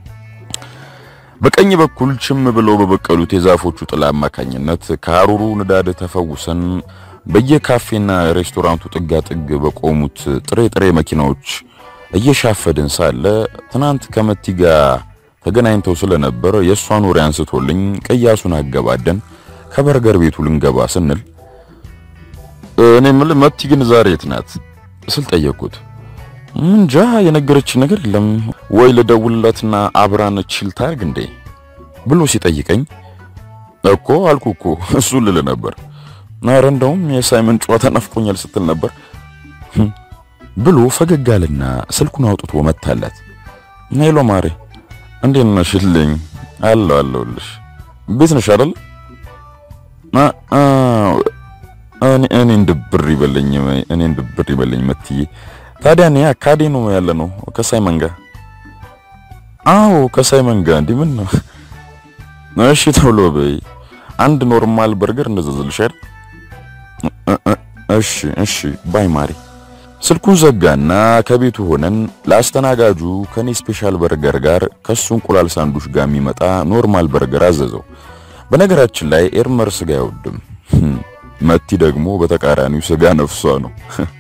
S1: በቀኝ በኩል ችም ብለው በበቀሉት የዛፎቹ ጥላ አማካኝነት ከሐሩሩ ንዳድ ተፈውሰን በየካፌና ሬስቶራንቱ ጥጋ ጥግ በቆሙት ጥሬ ጥሬ መኪናዎች እየሻፈድን ሳለ ትናንት ከመቲ ጋር ተገናኝተው ስለነበር የእሷን ወሬ አንስቶልኝ ቅያሱን አገባደን ከበርገር ቤቱ ልንገባ ስንል እኔ የምልህ መቲ ግን ዛሬ የት ናት ስል ጠየቅኩት። እንጃ የነገረች ነገር የለም ወይ ልደውልላትና አብራን ችል ታርግ እንዴ ብሎ ሲጠይቀኝ እኮ አልኩ እኮ እሱ ልል ነበር። ኧረ እንደውም የሳይመን ጨዋታ ናፍቆኛል ስትል ነበር ብሎ ፈገግ አለና ስልኩን አውጥቶ መታላት። ሄሎ ማሬ እንዴት ነሽልኝ? አለሁ አለሁልሽ። ቤት ነሽ አይደል? እኔ እኔን ድብር ይበለኝ እኔን ድብር ይበለኝ መትዬ ታዲያ እኔ አካዴ ነው ያለ ነው ከሳይመን ጋር። አዎ ከሳይመን ጋር እንዲህ ምን ነው? እሺ ተብሎ በይ አንድ ኖርማል በርገር እንደዘዝልሽ አይደል? እሺ እሺ ባይ ማሪ። ስልኩን ዘጋና ከቤቱ ሆነን ለአስተናጋጁ ከኔ ስፔሻል በርገር ጋር ከሱ እንቁላል ሳንዱሽ ጋር የሚመጣ ኖርማል በርገር አዘዘው። በነገራችን ላይ ኤርመር ስጋ አይወድም። መቲ ደግሞ በተቃራኒው ስጋ ነፍሷ ነው።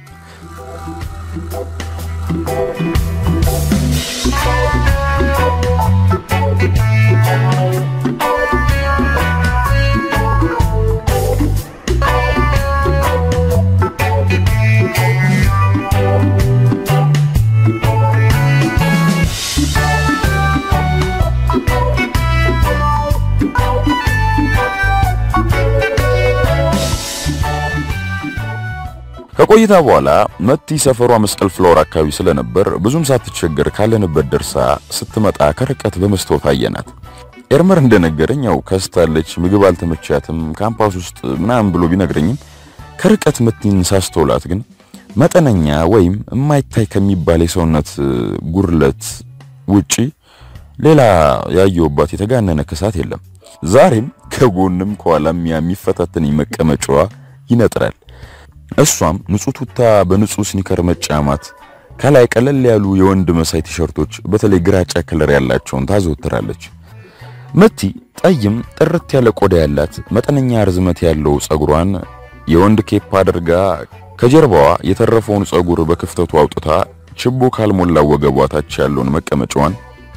S1: ከቆይታ በኋላ መቲ ሰፈሯ መስቀል ፍላወር አካባቢ ስለነበር ብዙም ሳትቸገር ካለንበት ደርሳ ስትመጣ ከርቀት በመስታወት አየናት። ኤርመር እንደነገረኝ ያው ከስታለች፣ ምግብ አልተመቻትም ካምፓስ ውስጥ ምናምን ብሎ ቢነግረኝም ከርቀት መቲን ሳስተውላት ግን መጠነኛ ወይም የማይታይ ከሚባል የሰውነት ጉርለት ውጪ ሌላ ያየውባት የተጋነነ ክሳት የለም። ዛሬም ከጎንም ከኋላም የሚፈታተን መቀመጫዋ ይነጥራል። እሷም ንጹህ ቱታ በንጹህ ስኒከር መጫማት ከላይ ቀለል ያሉ የወንድ መሳይ ቲሸርቶች በተለይ ግራጫ ከለር ያላቸውን ታዘወትራለች። መቲ ጠይም ጥርት ያለ ቆዳ ያላት መጠነኛ ርዝመት ያለው ጸጉሯን የወንድ ኬፕ አድርጋ ከጀርባዋ የተረፈውን ጸጉር በክፍተቱ አውጥታ ችቦ ካልሞላ ወገቧ ታች ያለውን መቀመጫዋን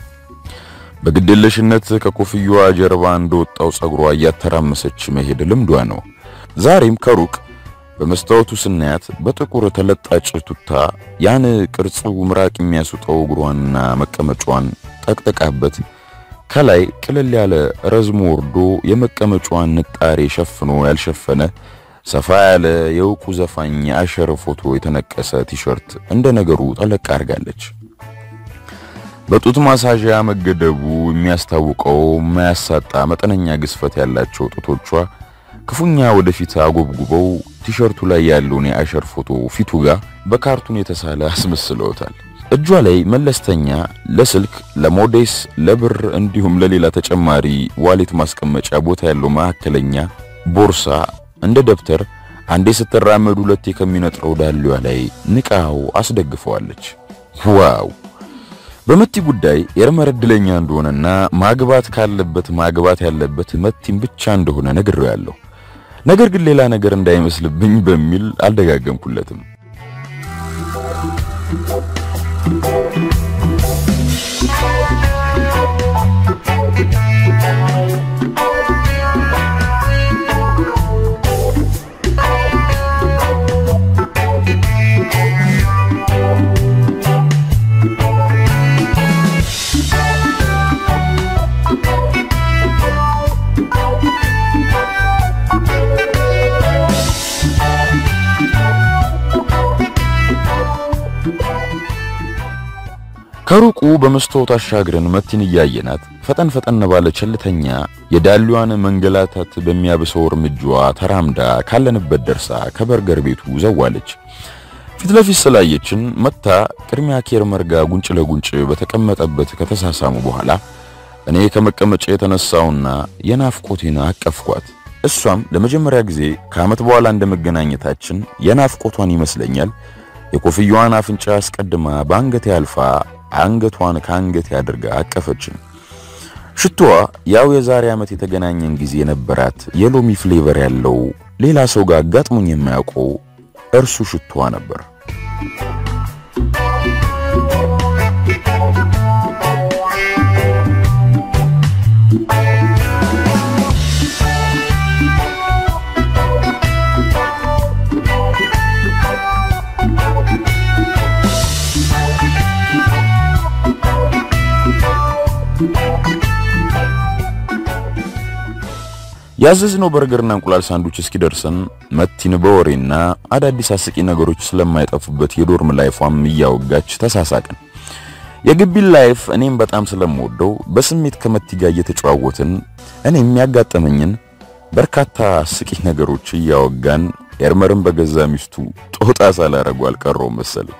S1: በግዴለሽነት ከኮፍያዋ ጀርባ እንደወጣው ጸጉሯ እያተራመሰች መሄድ ልምዷ ነው። ዛሬም ከሩቅ በመስታወቱ ስናያት በጥቁር ተለጣጭ ቱታ ያን ቅርጹ ምራቅ የሚያስውጠው እግሯንና መቀመጫዋን ጠቅጠቃበት ከላይ ቅልል ያለ ረዝሞ ወርዶ የመቀመጫዋን ንጣሬ ሸፍኖ ያልሸፈነ ሰፋ ያለ የእውቁ ዘፋኝ የአሸር ፎቶ የተነቀሰ ቲሸርት እንደ ነገሩ ጠለቅ አድርጋለች። በጡት ማሳዣ መገደቡ የሚያስታውቀው የማያሳጣ መጠነኛ ግዝፈት ያላቸው ጡቶቿ ክፉኛ ወደፊት አጎብጉበው ቲሸርቱ ላይ ያለውን የአሸር ፎቶ ፊቱ ጋር በካርቱን የተሳለ አስመስለውታል። እጇ ላይ መለስተኛ ለስልክ፣ ለሞዴስ፣ ለብር እንዲሁም ለሌላ ተጨማሪ ዋሌት ማስቀመጫ ቦታ ያለው መካከለኛ ቦርሳ እንደ ደብተር አንዴ ስትራመድ ሁለቴ ከሚነጥረው ዳሌዋ ላይ ንቃው አስደግፈዋለች። ዋው! በመቲ ጉዳይ ኤርመር እድለኛ እንደሆነና ማግባት ካለበት ማግባት ያለበት መቲም ብቻ እንደሆነ ነግሬያለሁ። ነገር ግን ሌላ ነገር እንዳይመስልብኝ በሚል አልደጋገምኩለትም። ከሩቁ በመስታወት አሻግረን መቲን እያየናት ፈጠን ፈጠን ባለ ቸልተኛ የዳሊዋን መንገላታት በሚያብሰው እርምጃዋ ተራምዳ ካለንበት ደርሳ ከበርገር ቤቱ ዘዋለች። ፊት ለፊት ስላየችን መታ ቅድሚያ ኬርመር ጋር ጉንጭ ለጉንጭ በተቀመጠበት ከተሳሳሙ በኋላ እኔ ከመቀመጫ የተነሳውና የናፍቆቴን አቀፍኳት። እሷም ለመጀመሪያ ጊዜ ከዓመት በኋላ እንደመገናኘታችን የናፍቆቷን ይመስለኛል የኮፍያዋን አፍንጫ አስቀድማ በአንገቴ አልፋ አንገቷን ከአንገቴ አድርጋ አቀፈችን። ሽቶዋ ያው የዛሬ ዓመት የተገናኘን ጊዜ የነበራት የሎሚ ፍሌቨር ያለው ሌላ ሰው ጋር አጋጥሞኝ የማያውቀው እርሱ ሽቶዋ ነበር። ያዘዝነው በርገርና እንቁላል ሳንዱች እስኪደርሰን መቲን በወሬና አዳዲስ አስቂ ነገሮች ስለማይጠፉበት የዶርም ላይፏም እያወጋች ተሳሳቅን። የግቢን ላይፍ እኔም በጣም ስለምወደው በስሜት ከመቲ ጋር እየተጨዋወትን እኔ የሚያጋጠመኝን በርካታ አስቂ ነገሮች እያወጋን ኤርመርን በገዛ ሚስቱ ጦጣ ሳላረጉ አልቀረውም መሰለኝ።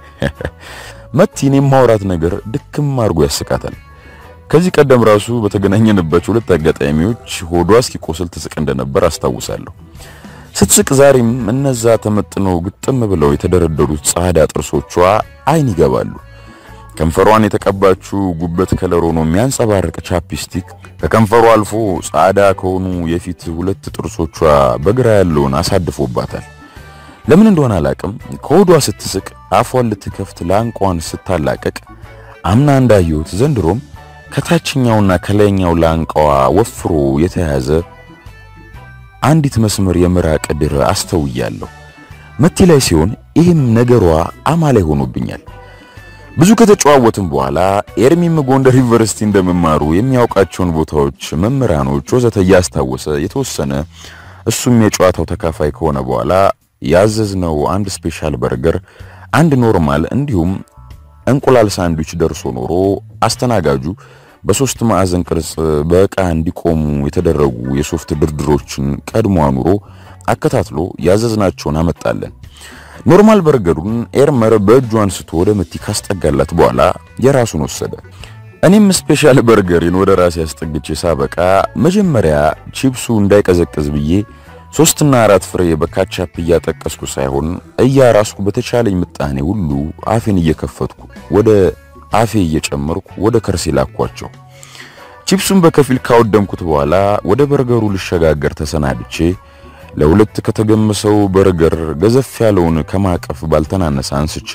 S1: መቲን የማውራት ነገር ድክም አድርጎ ያስቃታል። ከዚህ ቀደም ራሱ በተገናኘንባቸው ሁለት አጋጣሚዎች ሆዷ እስኪቆስል ትስቅ እንደነበር አስታውሳለሁ። ስትስቅ ዛሬም እነዛ ተመጥነው ግጥም ብለው የተደረደሩት ጻዳ ጥርሶቿ አይን ይገባሉ። ከንፈሯን የተቀባችው ጉበት ከለር ሆኖ የሚያንጸባርቅ ቻፕስቲክ ከከንፈሯ አልፎ ጻዳ ከሆኑ የፊት ሁለት ጥርሶቿ በግራ ያለውን አሳድፎባታል። ለምን እንደሆነ አላቅም። ከሆዷ ስትስቅ አፏን ልትከፍት ላንቋን ስታላቀቅ አምና እንዳየሁት ዘንድሮም ከታችኛውና ከላይኛው ላንቃዋ ወፍሮ የተያዘ አንዲት መስመር የምራቅ ድር አስተውያለሁ። መቲ ላይ ሲሆን ይህም ነገሯ አማላይ ሆኖብኛል። ብዙ ከተጨዋወትም በኋላ ኤርሚም ጎንደር ዩኒቨርሲቲ እንደመማሩ የሚያውቃቸውን ቦታዎች፣ መምህራኖች ወዘተ እያስታወሰ የተወሰነ እሱም የጨዋታው ተካፋይ ከሆነ በኋላ ያዘዝነው አንድ ስፔሻል በርገር፣ አንድ ኖርማል እንዲሁም እንቁላል ሳንድዊች ደርሶ ኖሮ አስተናጋጁ በሶስት ማዕዘን ቅርጽ በዕቃ እንዲቆሙ የተደረጉ የሶፍት ድርድሮችን ቀድሞ አኑሮ አከታትሎ ያዘዝናቸውን አመጣለን። ኖርማል በርገሩን ኤርመር በእጁ አንስቶ ወደ መቲ ካስጠጋላት በኋላ የራሱን ወሰደ። እኔም ስፔሻል በርገሬን ወደ ራሴ አስጠግቼ ሳበቃ መጀመሪያ ቺፕሱ እንዳይቀዘቅዝ ብዬ ሶስትና አራት ፍሬ በካቻፕ እያጠቀስኩ ሳይሆን እያራስኩ በተቻለኝ ምጣኔ ሁሉ አፌን እየከፈትኩ ወደ አፌ እየጨመርኩ ወደ ከርሴ ላኳቸው። ቺፕሱን በከፊል ካወደምኩት በኋላ ወደ በርገሩ ልሸጋገር ተሰናድቼ ለሁለት ከተገመሰው በርገር ገዘፍ ያለውን ከማቀፍ ባልተናነሰ አንስቼ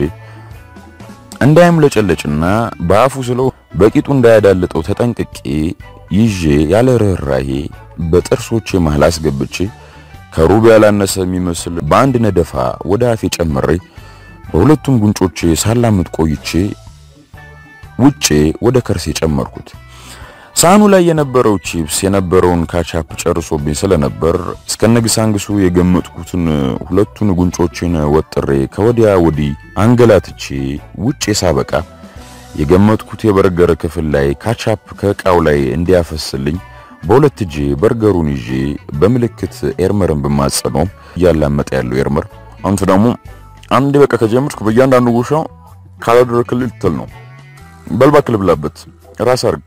S1: እንዳይምለጨለጭና በአፉ ስለው በቂጡ እንዳያዳልጠው ተጠንቅቄ ይዤ ያለ ርኅራሄ በጥርሶቼ መሃል አስገብቼ ከሩብ ያላነሰ የሚመስል በአንድ ነደፋ ወደ አፌ ጨምሬ በሁለቱም ጉንጮቼ ሳላምጥ ቆይቼ ውጬ ወደ ከርሴ ጨመርኩት። ሳህኑ ላይ የነበረው ቺፕስ የነበረውን ካቻፕ ጨርሶብኝ ስለነበር እስከነግሳንግሱ የገመጥኩትን ሁለቱን ጉንጮችን ወጥሬ ከወዲያ ወዲህ አንገላትቼ ውጬ ሳበቃ የገመጥኩት የበርገር ክፍል ላይ ካቻፕ ከእቃው ላይ እንዲያፈስልኝ በሁለት እጄ በርገሩን ይዤ በምልክት ኤርመርን በማጸኖም እያላመጠ ያለው ኤርመር አንተ ደግሞ አንድ በቃ ከጀመርክ በእያንዳንዱ ጉሻ ካላደረክልኝ ልትል ነው። በልባ ክልብላበት ራስ አርግ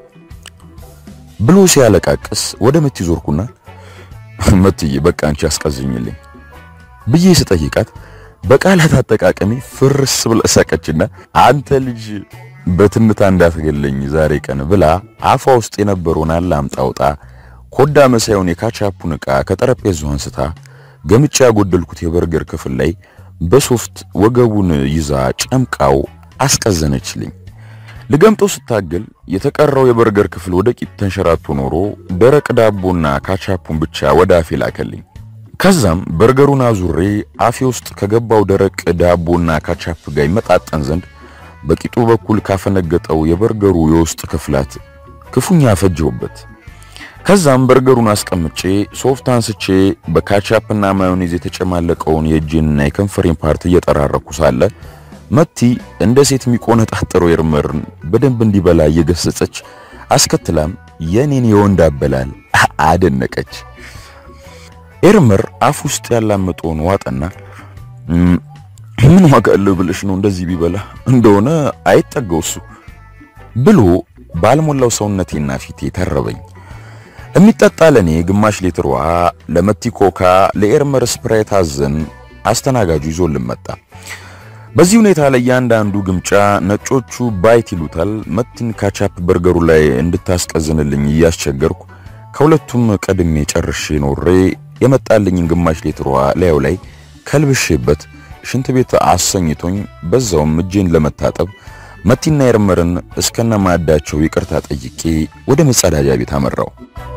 S1: ብሎ ሲያለቃቅስ ወደ መቲ ዞርኩና መትዬ በቃ አንቺ አስቀዝኝልኝ ብዬ ስጠይቃት በቃላት አጠቃቀሚ ፍርስ ብላ ሳቀችና አንተ ልጅ በትንታ እንዳትገለኝ ዛሬ ቀን ብላ አፏ ውስጥ የነበረውን አላምጣውጣ ኮዳ መሳዩን የካቻፑን ዕቃ ከጠረጴዛው አንስታ ገምጫ ያጎደልኩት የበርገር ክፍል ላይ በሶፍት ወገቡን ይዛ ጨምቃው አስቀዘነችልኝ። ልገምጠው ስታገል የተቀረው የበርገር ክፍል ወደ ቂጥ ተንሸራቶ ኖሮ ደረቅ ዳቦና ካቻፑን ብቻ ወደ አፌ ላከልኝ። ከዛም በርገሩን አዙሬ አፌ ውስጥ ከገባው ደረቅ ዳቦና ካቻፕ ጋር ይመጣጠን ዘንድ በቂጡ በኩል ካፈነገጠው የበርገሩ የውስጥ ክፍላት ክፉኛ ፈጀውበት። ከዛም በርገሩን አስቀምጬ ሶፍት አንስቼ በካቻፕና ማዮኔዝ የተጨማለቀውን የእጄንና የከንፈሬን ፓርት እየጠራረኩ ሳለ መቲ እንደ ሴት የሚቆነጣጠረው ኤርመርን በደንብ እንዲበላ እየገሰጸች አስከትላም የኔን የወንድ አበላል አደነቀች። ኤርመር አፍ ውስጥ ያላመጠውን ዋጠና ምን ዋጋ አለው ብለሽ ነው እንደዚህ ቢበላ እንደሆነ አይጠገው እሱ ብሎ ባልሞላው ሰውነቴና ፊቴ ተረበኝ። የሚጠጣ ለኔ ግማሽ ሊትር ውሃ፣ ለመቲ ኮካ፣ ለኤርመር ስፕራይት አዘን አስተናጋጁ ይዞልን መጣ። በዚህ ሁኔታ ላይ እያንዳንዱ ግምጫ ነጮቹ ባይት ይሉታል መቲን ካቻፕ በርገሩ ላይ እንድታስቀዝንልኝ እያስቸገርኩ ከሁለቱም ቀድሜ ጨርሼ ኖሬ የመጣልኝን ግማሽ ሊትር ውሃ ላዩ ላይ ከልብሼበት ሽንት ቤት አሰኝቶኝ በዛውም እጄን ለመታጠብ መቲና ኤርመርን እስከነ ማዕዳቸው ይቅርታ ጠይቄ ወደ መጸዳጃ ቤት አመራው።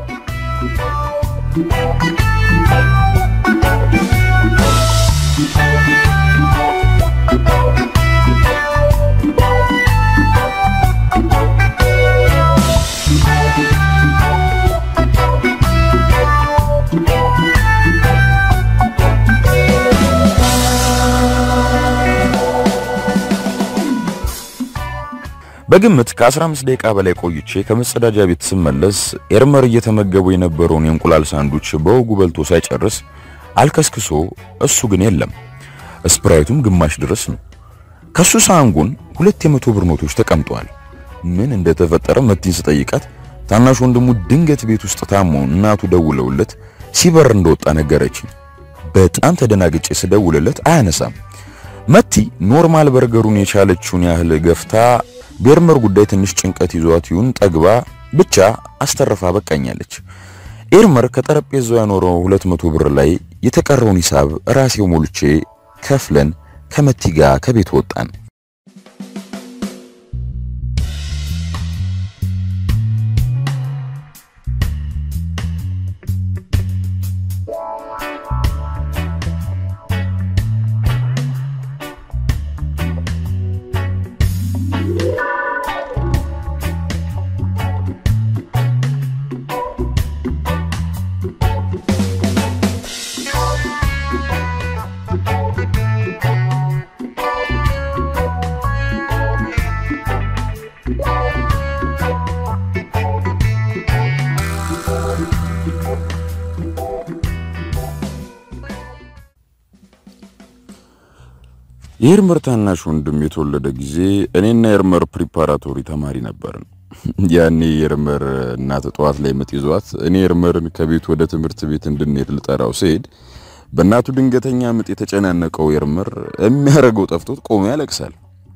S1: በግምት ከ15 ደቂቃ በላይ ቆይቼ ከመጸዳጃ ቤት ስመለስ ኤርመር እየተመገቡ የነበረውን የእንቁላል ሳንዱች በወጉ በልቶ ሳይጨርስ አልከስክሶ፣ እሱ ግን የለም። ስፕራይቱም ግማሽ ድረስ ነው። ከሱ ሳንጉን ሁለት የመቶ ብር ኖቶች ተቀምጠዋል። ምን እንደተፈጠረ መቲን ስጠይቃት ታናሽ ወንድሙ ድንገት ቤት ውስጥ ታሞ እናቱ ደውለውለት ሲበር እንደወጣ ነገረችኝ። በጣም ተደናግጬ ስደውልለት አያነሳም። መቲ ኖርማል በርገሩን የቻለችውን ያህል ገፍታ በኤርመር ጉዳይ ትንሽ ጭንቀት ይዟት ይሁን ጠግባ ብቻ አስተርፋ በቃኛለች። ኤርመር ከጠረጴዛው ያኖረው ሁለት መቶ ብር ላይ የተቀረውን ሂሳብ ራሴው ሞልቼ ከፍለን ከመቲ ጋር ከቤት ወጣን። የኤርመር ታናሽ ወንድም የተወለደ ጊዜ እኔና ኤርመር ፕሪፓራቶሪ ተማሪ ነበርን። ያኔ የኤርመር እናት ጠዋት ላይ ምጥ ይዟት እኔ ኤርመርን ከቤት ወደ ትምህርት ቤት እንድንሄድ ልጠራው ስሄድ በእናቱ ድንገተኛ ምጥ የተጨናነቀው ኤርመር የሚያደርገው ጠፍቶት ቆሞ ያለቅሳል።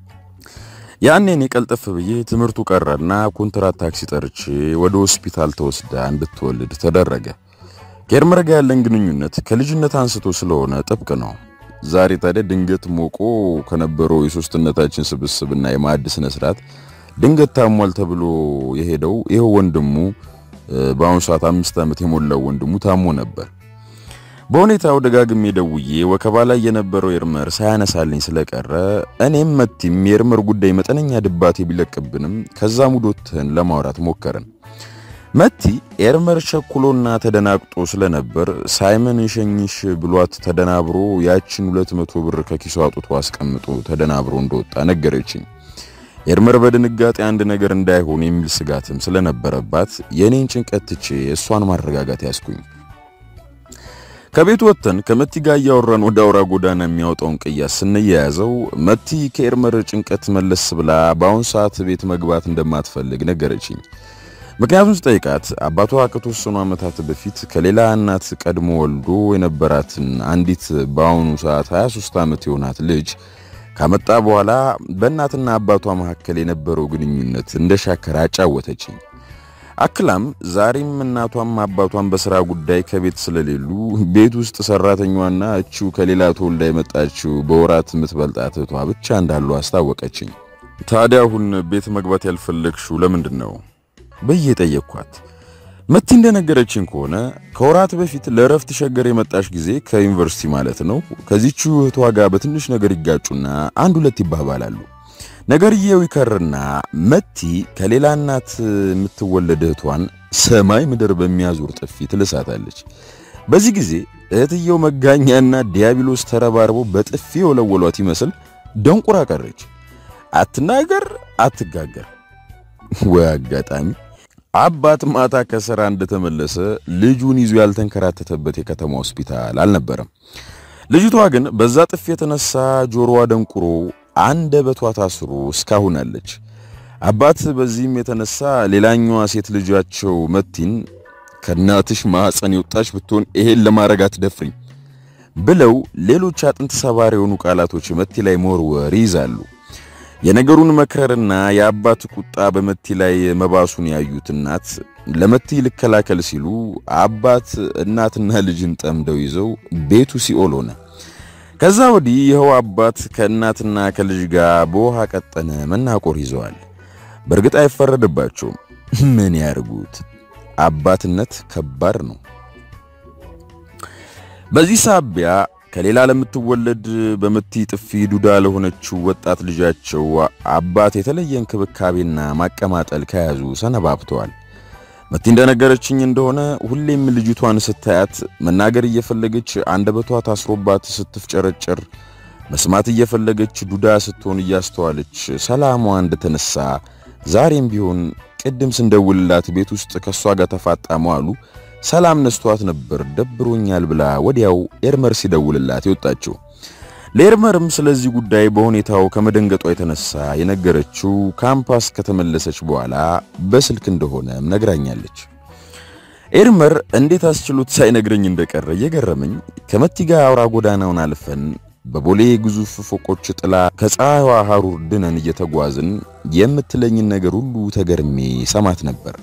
S1: ያኔ እኔ ቀልጠፍ ብዬ ትምህርቱ ቀረና ኮንትራት ታክሲ ጠርቼ ወደ ሆስፒታል ተወስዳ እንድትወልድ ተደረገ። ከኤርመር ጋር ያለን ግንኙነት ከልጅነት አንስቶ ስለሆነ ጥብቅ ነው። ዛሬ ታዲያ ድንገት ሞቆ ከነበረው የሶስትነታችን ስብስብና የማዕድ ስነ ስርዓት ድንገት ታሟል ተብሎ የሄደው ይኸው ወንድሙ በአሁኑ ሰዓት አምስት ዓመት የሞላው ወንድሙ ታሞ ነበር። በሁኔታው ደጋግሜ ደውዬ ወከባ ላይ የነበረው ኤርመር ሳያነሳልኝ ስለቀረ እኔም መቲም የኤርመር ጉዳይ መጠነኛ ድባቴ ቢለቅብንም ከዛ ሙዶትን ለማውራት ሞከርን። መቲ ኤርመር ቸኩሎና ተደናቅጦ ስለነበር ሳይመን የሸኝሽ ብሏት ተደናብሮ ያችን ሁለት መቶ ብር ከኪሱ አውጥቶ አስቀምጦ ተደናብሮ እንደወጣ ነገረችኝ። ኤርመር በድንጋጤ አንድ ነገር እንዳይሆን የሚል ስጋትም ስለነበረባት የኔን ጭንቀት ትቼ እሷን ማረጋጋት ያስኩኝ። ከቤት ወጥተን ከመቲ ጋር እያወራን ወደ አውራ ጎዳና የሚያወጣውን ቅያስ ስንያያዘው መቲ ከኤርመር ጭንቀት መለስ ብላ በአሁን ሰዓት ቤት መግባት እንደማትፈልግ ነገረችኝ። ምክንያቱም ስጠይቃት አባቷ ከተወሰኑ ዓመታት በፊት ከሌላ እናት ቀድሞ ወልዶ የነበራትን አንዲት በአሁኑ ሰዓት 23 ዓመት የሆናት ልጅ ካመጣ በኋላ በእናትና አባቷ መካከል የነበረው ግንኙነት እንደሻከረ አጫወተችኝ። አክላም ዛሬም እናቷም አባቷን በስራ ጉዳይ ከቤት ስለሌሉ ቤት ውስጥ ሰራተኛዋና እቺው ከሌላ ተወልዳ የመጣችው በወራት የምትበልጣት እህቷ ብቻ እንዳሉ አስታወቀችኝ። ታዲያ አሁን ቤት መግባት ያልፈለግሽው ለምንድን ነው ብዬ ጠየቅኳት። መቲ እንደነገረችኝ ከሆነ ከወራት በፊት ለእረፍት ሸገር የመጣሽ ጊዜ ከዩኒቨርሲቲ ማለት ነው ከዚቹ እህቷ ጋር በትንሽ ነገር ይጋጩና አንድ ሁለት ይባባላሉ። ነገርየው ይከርና መቲ ከሌላ እናት የምትወለድ እህቷን ሰማይ ምድር በሚያዞር ጥፊ ትልሳታለች። በዚህ ጊዜ እህትየው መጋኛና ዲያብሎስ ተረባርበው በጥፊ የወለወሏት ይመስል ደንቁራ ቀረች። አትናገር አትጋገር። ወይ አጋጣሚ! አባት ማታ ከሥራ እንደተመለሰ ልጁን ይዞ ያልተንከራተተበት የከተማ ሆስፒታል አልነበረም። ልጅቷ ግን በዛ ጥፍ የተነሳ ጆሮዋ ደንቁሮ አንደበቷ ታስሮ እስካሁን አለች። አባት በዚህም የተነሳ ሌላኛዋ ሴት ልጃቸው መቲን ከእናትሽ ማኅፀን የወጣች ብትሆን ይሄን ለማድረግ አትደፍሪኝ ብለው ሌሎች አጥንት ሰባሪ የሆኑ ቃላቶች መቲ ላይ መወርወር ይይዛሉ። የነገሩን መክረርና የአባት ቁጣ በመቲ ላይ መባሱን ያዩት እናት ለመቲ ልከላከል ሲሉ አባት እናትና ልጅን ጠምደው ይዘው ቤቱ ሲኦል ሆነ። ከዛ ወዲህ ይኸው አባት ከእናትና ከልጅ ጋር በውሃ ቀጠነ መናቆር ይዘዋል። በእርግጥ አይፈረድባቸውም። ምን ያርጉት? አባትነት ከባድ ነው። በዚህ ሳቢያ ከሌላ ለምትወለድ በመቲ ጥፊ ዱዳ ለሆነችው ወጣት ልጃቸው አባት የተለየ እንክብካቤና ማቀማጠል ከያዙ ሰነባብተዋል። መቲ እንደነገረችኝ እንደሆነ ሁሌም ልጅቷን ስታያት መናገር እየፈለገች አንደበቷ ታስሮባት ስትፍጨረጨር፣ መስማት እየፈለገች ዱዳ ስትሆን እያስተዋለች ሰላሟ እንደተነሳ ዛሬም ቢሆን ቅድም ስንደውልላት ቤት ውስጥ ከሷ ጋር ተፋጣ መዋሉ ሰላም ነስቷት ነበር። ደብሮኛል ብላ ወዲያው ኤርመር ሲደውልላት የወጣችው። ለኤርመርም ስለዚህ ጉዳይ በሁኔታው ከመደንገጧ የተነሳ የነገረችው ካምፓስ ከተመለሰች በኋላ በስልክ እንደሆነም ነግራኛለች። ኤርመር እንዴት አስችሎት ሳይነግረኝ እንደቀረ እየገረመኝ ከመቲ ጋር አውራ ጎዳናውን አልፈን በቦሌ ግዙፍ ፎቆች ጥላ ከፀሐይዋ ሐሩር ድነን እየተጓዝን የምትለኝን ነገር ሁሉ ተገርሜ ሰማት ነበር።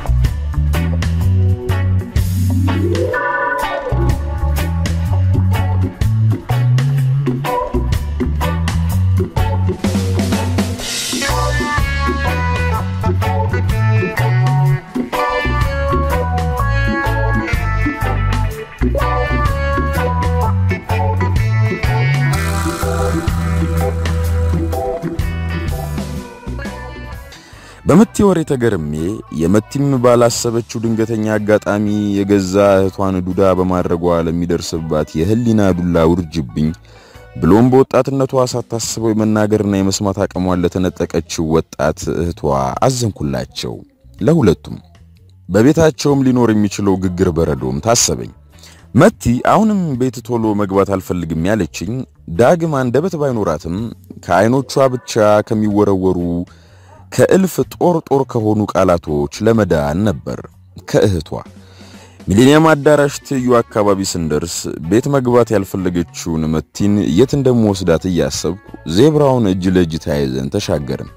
S1: በመቲ ወሬ ተገርሜ የመቲም ባላሰበችው ድንገተኛ አጋጣሚ የገዛ እህቷን ዱዳ በማድረጓ ለሚደርስባት የህሊና ዱላ ውርጅብኝ ብሎም በወጣትነቷ ሳታስበው የመናገርና የመስማት አቅሟን ለተነጠቀችው ወጣት እህቷ አዘንኩላቸው። ለሁለቱም በቤታቸውም ሊኖር የሚችለው ግግር በረዶም ታሰበኝ። መቲ አሁንም ቤት ቶሎ መግባት አልፈልግም ያለችኝ ዳግም አንደበት ባይኖራትም ከዓይኖቿ ብቻ ከሚወረወሩ ከእልፍ ጦር ጦር ከሆኑ ቃላቶች ለመዳን ነበር። ከእህቷ ሚሊኒየም አዳራሽ ትይዩ አካባቢ ስንደርስ ቤት መግባት ያልፈለገችውን መቲን የት እንደምወስዳት እያሰብኩ ዜብራውን እጅ ለእጅ ተያይዘን ተሻገርን።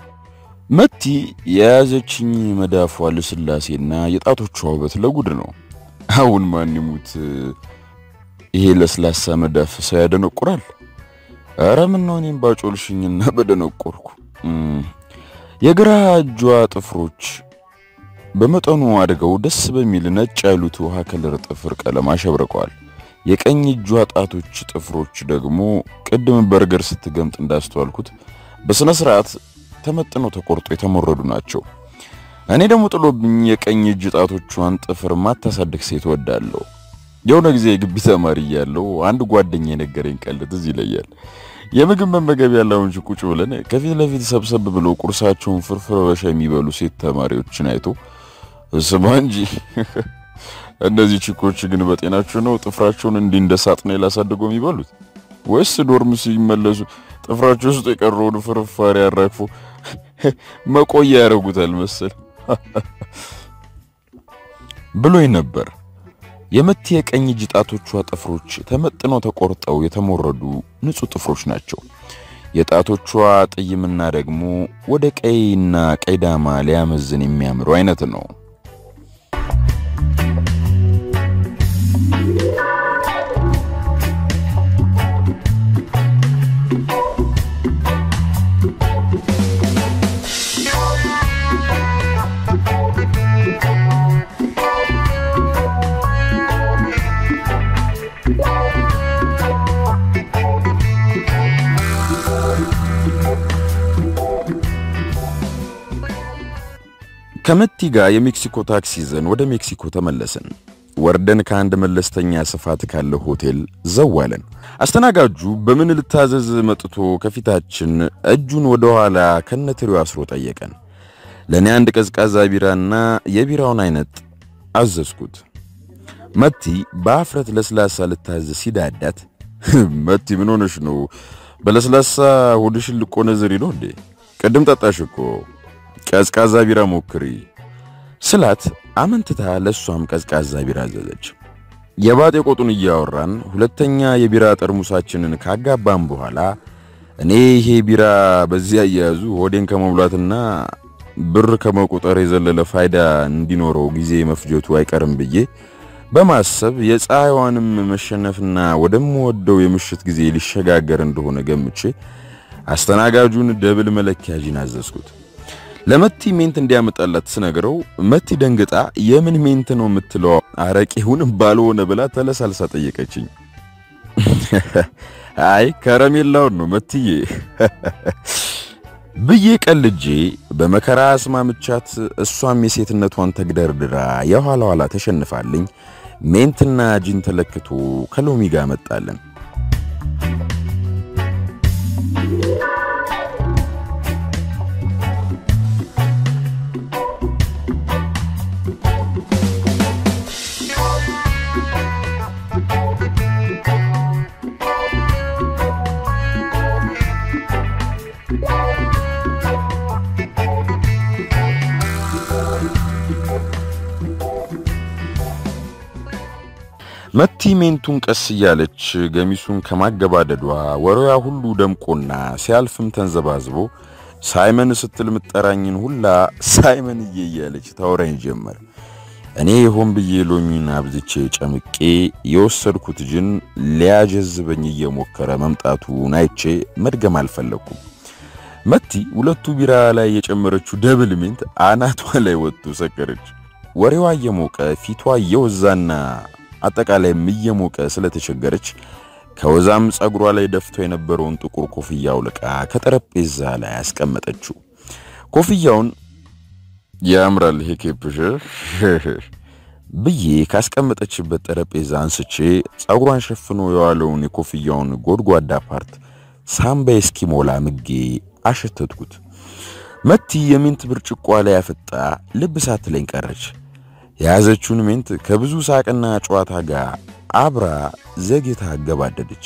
S1: መቲ የያዘችኝ መዳፏ ልስላሴና የጣቶቿ ውበት ለጉድ ነው። አሁን ማን ይሙት ይሄ ለስላሳ መዳፍ ሰው ያደነቁራል። ኧረ ምነው እኔም ባጮልሽኝና በደነቆርኩ። የግራ እጇ ጥፍሮች በመጠኑ አድገው ደስ በሚል ነጭ ያሉት ውሃ ከለር ጥፍር ቀለም አሸብርቀዋል። የቀኝ እጇ ጣቶች ጥፍሮች ደግሞ ቅድም በርገር ስትገምጥ እንዳስተዋልኩት በስነ ስርዓት ተመጥነው ተቆርጦ የተሞረዱ ናቸው። እኔ ደግሞ ጥሎብኝ የቀኝ እጅ ጣቶቿን ጥፍር ማታሳድግ ሴት ወዳለሁ። የሆነ ጊዜ የግቢ ተማሪ እያለሁ አንድ ጓደኛ የነገረኝ ቀልድ እዚህ ይለያል። የምግብ መመገቢያ ላውንጅ ቁጭ ብለን ከፊት ለፊት ሰብሰብ ብሎ ቁርሳቸውን ፍርፍር በሻ የሚበሉ ሴት ተማሪዎችን አይቶ ስማ እንጂ እነዚህ ቺኮች ግን በጤናቸው ነው ጥፍራቸውን እንዲህ እንደ ሳጥናኤል አሳድገው የሚበሉት ወይስ ዶርም ሲመለሱ ጥፍራቸው ውስጥ የቀረውን ፍርፋሪ አራግፎ መቆያ ያደርጉታል መሰል ብሎኝ ነበር። የመቲ የቀኝ እጅ ጣቶቿ ጥፍሮች ተመጥነው ተቆርጠው የተሞረዱ ንጹህ ጥፍሮች ናቸው። የጣቶቿ ጥይምና ደግሞ ወደ ቀይና ቀይ ዳማ ሊያመዝን የሚያምሩ አይነት ነው። ከመቲ ጋር የሜክሲኮ ታክሲ ይዘን ወደ ሜክሲኮ ተመለስን። ወርደን ከአንድ መለስተኛ ስፋት ካለው ሆቴል ዘዋለን። አስተናጋጁ በምን ልታዘዝ መጥቶ ከፊታችን እጁን ወደ ኋላ ከነትሪው አስሮ ጠየቀን። ለእኔ አንድ ቀዝቃዛ ቢራና የቢራውን አይነት አዘዝኩት። መቲ በአፍረት ለስላሳ ልታዘዝ ሲዳዳት፣ መቲ ምን ሆነሽ ነው? በለስላሳ ሆድሽን ልቆነዝሪ ነው እንዴ? ቅድም ጠጣሽ እኮ ቀዝቃዛ ቢራ ሞክሪ ስላት አመንትታ ለሷም ቀዝቃዛ ቢራ አዘዘች። የባጤ ቆጡን እያወራን ሁለተኛ የቢራ ጠርሙሳችንን ካጋባን በኋላ እኔ ይሄ ቢራ በዚያ እያያዙ ሆዴን ከመሙላትና ብር ከመቁጠር የዘለለ ፋይዳ እንዲኖረው ጊዜ መፍጀቱ አይቀርም ብዬ በማሰብ የፀሐይዋንም መሸነፍና ወደምወደው የምሽት ጊዜ ሊሸጋገር እንደሆነ ገምቼ አስተናጋጁን ደብል መለኪያ ጂን አዘዝኩት። ለመቲ ሜንት እንዲያመጣላት ስነግረው መቲ ደንግጣ የምን ሜንት ነው የምትለው አረቄውን ባልሆነ ብላ ተለሳልሳ ጠየቀችኝ። አይ ከረሜላውን ነው መትዬ ብዬ ቀልጄ በመከራ አስማምቻት እሷም የሴትነቷን ተግደርድራ የኋላ ኋላ ተሸንፋልኝ ሜንትና ጂን ተለክቶ ከሎሚ ጋር መጣለን። መቲ ሜንቱን ቀስ እያለች ገሚሱን ከማገባደዷ ወሬዋ ሁሉ ደምቆና ሲያልፍም ተንዘባዝቦ ሳይመን ስትል ምጠራኝን ሁላ ሳይመንዬ እያለች ታወራኝ ጀመር። እኔ ሆን ብዬ ሎሚን አብዝቼ ጨምቄ የወሰድኩት ጅን ሊያጀዝበኝ እየሞከረ መምጣቱን አይቼ መድገም አልፈለኩም። መቲ ሁለቱ ቢራ ላይ የጨመረችው ደብል ሜንት አናቷ ላይ ወጥቶ ሰከረች። ወሬዋ እየሞቀ ፊቷ እየወዛና አጠቃላይ እየሞቀ ስለተቸገረች ከወዛም ጸጉሯ ላይ ደፍቶ የነበረውን ጥቁር ኮፍያ አውልቃ ከጠረጴዛ ላይ አስቀመጠችው። ኮፍያውን ያምራል ይሄ ኬፕሽ ብዬ ካስቀመጠችበት ጠረጴዛ አንስቼ ጸጉሯን ሸፍኖ የዋለውን የኮፍያውን ጎድጓዳ ፓርት ሳምባ እስኪሞላ ምጌ አሸተትኩት። መቲ የሜንት ብርጭቋ ላይ አፍጣ ልብ ሳትለኝ ቀረች። የያዘችውን ሜንት ከብዙ ሳቅና ጨዋታ ጋር አብራ ዘግይታ አገባደደች።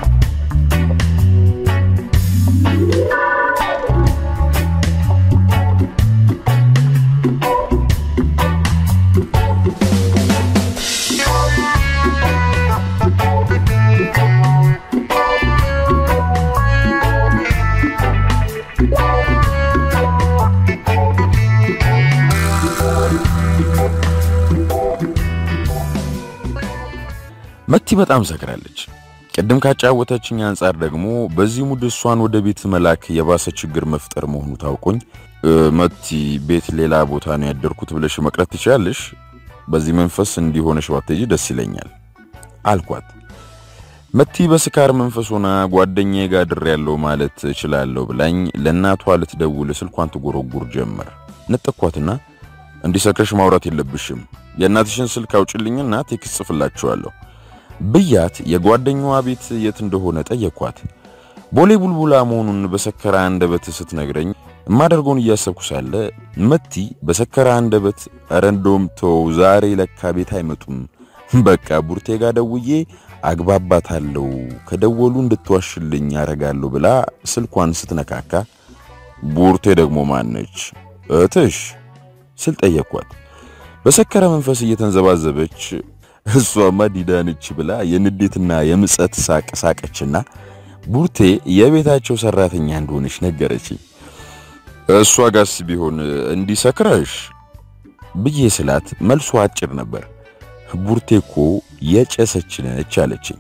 S1: መቲ በጣም ሰክራለች። ቅድም ካጫወተችኝ አንጻር ደግሞ በዚህ ሙድ እሷን ወደ ቤት መላክ የባሰ ችግር መፍጠር መሆኑ ታውቆኝ፣ መቲ ቤት ሌላ ቦታ ነው ያደርኩት ብለሽ መቅረት ትችላለሽ። በዚህ መንፈስ እንዲሆነሽ ባትሄጂ ደስ ይለኛል አልኳት። መቲ በስካር መንፈስ ሆና ጓደኛዬ ጋር ድር ያለው ማለት እችላለሁ ብላኝ ለእናቷ ልትደውል ስልኳን ትጎረጉር ጀመር። ነጠኳትና እንዲሰክርሽ ማውራት የለብሽም የእናትሽን ስልክ አውጭልኝና ቴክስት ጽፍላችኋለሁ ብያት የጓደኛዋ ቤት የት እንደሆነ ጠየኳት። ቦሌ ቡልቡላ መሆኑን በሰከረ አንደበት ስትነግረኝ የማደርገውን እያሰብኩ ሳለ መቲ በሰከረ አንደበት ኧረ እንደውም ተው ዛሬ ለካ ቤት አይመጡም፣ በቃ ቡርቴ ጋር ደውዬ አግባባታለሁ፣ ከደወሉ እንድትዋሽልኝ ያረጋለሁ ብላ ስልኳን ስትነካካ ቡርቴ ደግሞ ማነች እህትሽ ስል ጠየኳት። በሰከረ መንፈስ እየተንዘባዘበች እሷማ ዲዳንች ብላ የንዴትና የምጸት ሳቅ ሳቀችና ቡርቴ የቤታቸው ሰራተኛ እንደሆነች ነገረች። እሷ ጋስ ቢሆን እንዲሰክረሽ ብዬ ስላት መልሷ አጭር ነበር። ቡርቴ እኮ የጨሰች ነች አለችኝ።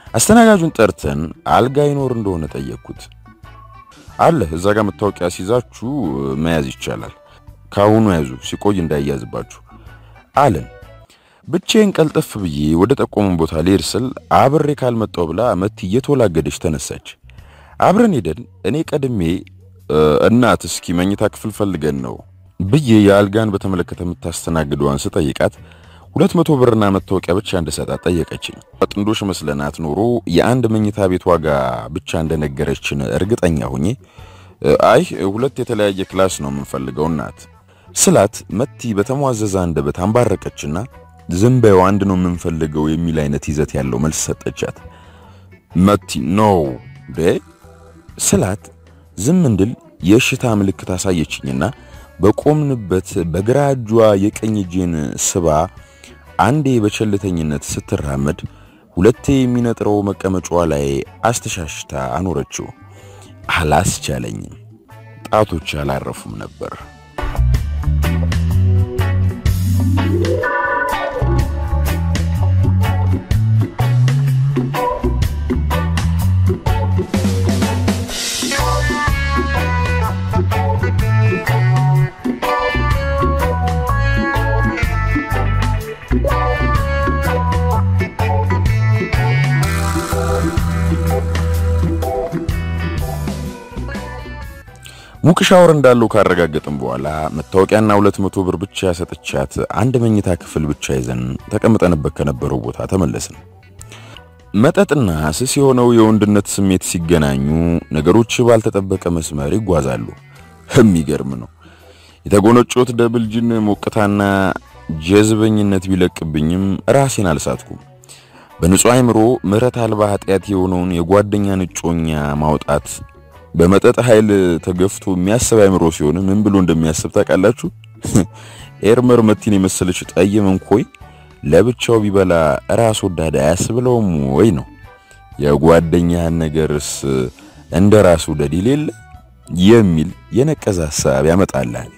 S1: አስተናጋጁን ጠርተን አልጋ ይኖር እንደሆነ ጠየቅኩት። አለ እዛ ጋር መታወቂያ ሲይዛችሁ መያዝ ይቻላል። ካሁኑ ያዙ ሲቆይ እንዳይያዝባችሁ አለን። ብቻዬን ቀልጠፍ ብዬ ወደ ጠቆመን ቦታ ልሄድ ስል አብሬ ካልመጣው ብላ መቲ እየተወላገደች ተነሳች። አብረን ሄደን እኔ ቀድሜ እናት እስኪ መኝታ ክፍል ፈልገን ነው ብዬ የአልጋን በተመለከተ የምታስተናግደዋን ስጠይቃት ሁለት መቶ ብርና መታወቂያ ብቻ እንደሰጣት ጠየቀችኝ። ጥንዶሽ መስለናት ኖሮ የአንድ መኝታ ቤት ዋጋ ብቻ እንደነገረችን እርግጠኛ ሆኜ አይ ሁለት የተለያየ ክላስ ነው የምንፈልገው እናት ስላት መቲ በተሟዘዘ አንደበት አንባረቀችና ዝም በይው አንድ ነው የምንፈልገው የሚል አይነት ይዘት ያለው መልስ ሰጠቻት። መቲ ኖ ዴ ስላት ዝም እንድል የእሽታ ምልክት አሳየችኝና በቆምንበት በግራ እጇ የቀኝ እጄን ስባ አንዴ በቸልተኝነት ስትራመድ ሁለቴ የሚነጥረው መቀመጫዋ ላይ አስተሻሽታ አኖረችው። አላስቻለኝም። ጣቶች አላረፉም ነበር። ሙቅ ሻወር እንዳለው ካረጋገጥን በኋላ መታወቂያና ሁለት መቶ ብር ብቻ ሰጥቻት አንድ መኝታ ክፍል ብቻ ይዘን ተቀምጠንበት ከነበረው ቦታ ተመለስን። መጠጥና ስስ የሆነው የወንድነት ስሜት ሲገናኙ ነገሮች ባልተጠበቀ መስመር ይጓዛሉ። የሚገርም ነው። የተጎነጮት ደብል ጅን ሞቅታና ጀዝበኝነት ቢለቅብኝም ራሴን አልሳትኩም። በንጹህ አእምሮ ምሕረት አልባ ኃጢአት የሆነውን የጓደኛን እጮኛ ማውጣት በመጠጥ ኃይል ተገፍቶ የሚያስብ አእምሮ ሲሆን ምን ብሎ እንደሚያስብ ታውቃላችሁ? ኤርመር መቲን የመሰለች ጠይም እንኮይ ለብቻው ቢበላ ራስ ወዳድ አያስብለውም ወይ ነው። የጓደኛህን ነገርስ እንደ ራስ ወዳድ የሌለ የሚል የነቀዘ ሐሳብ ያመጣልሃል።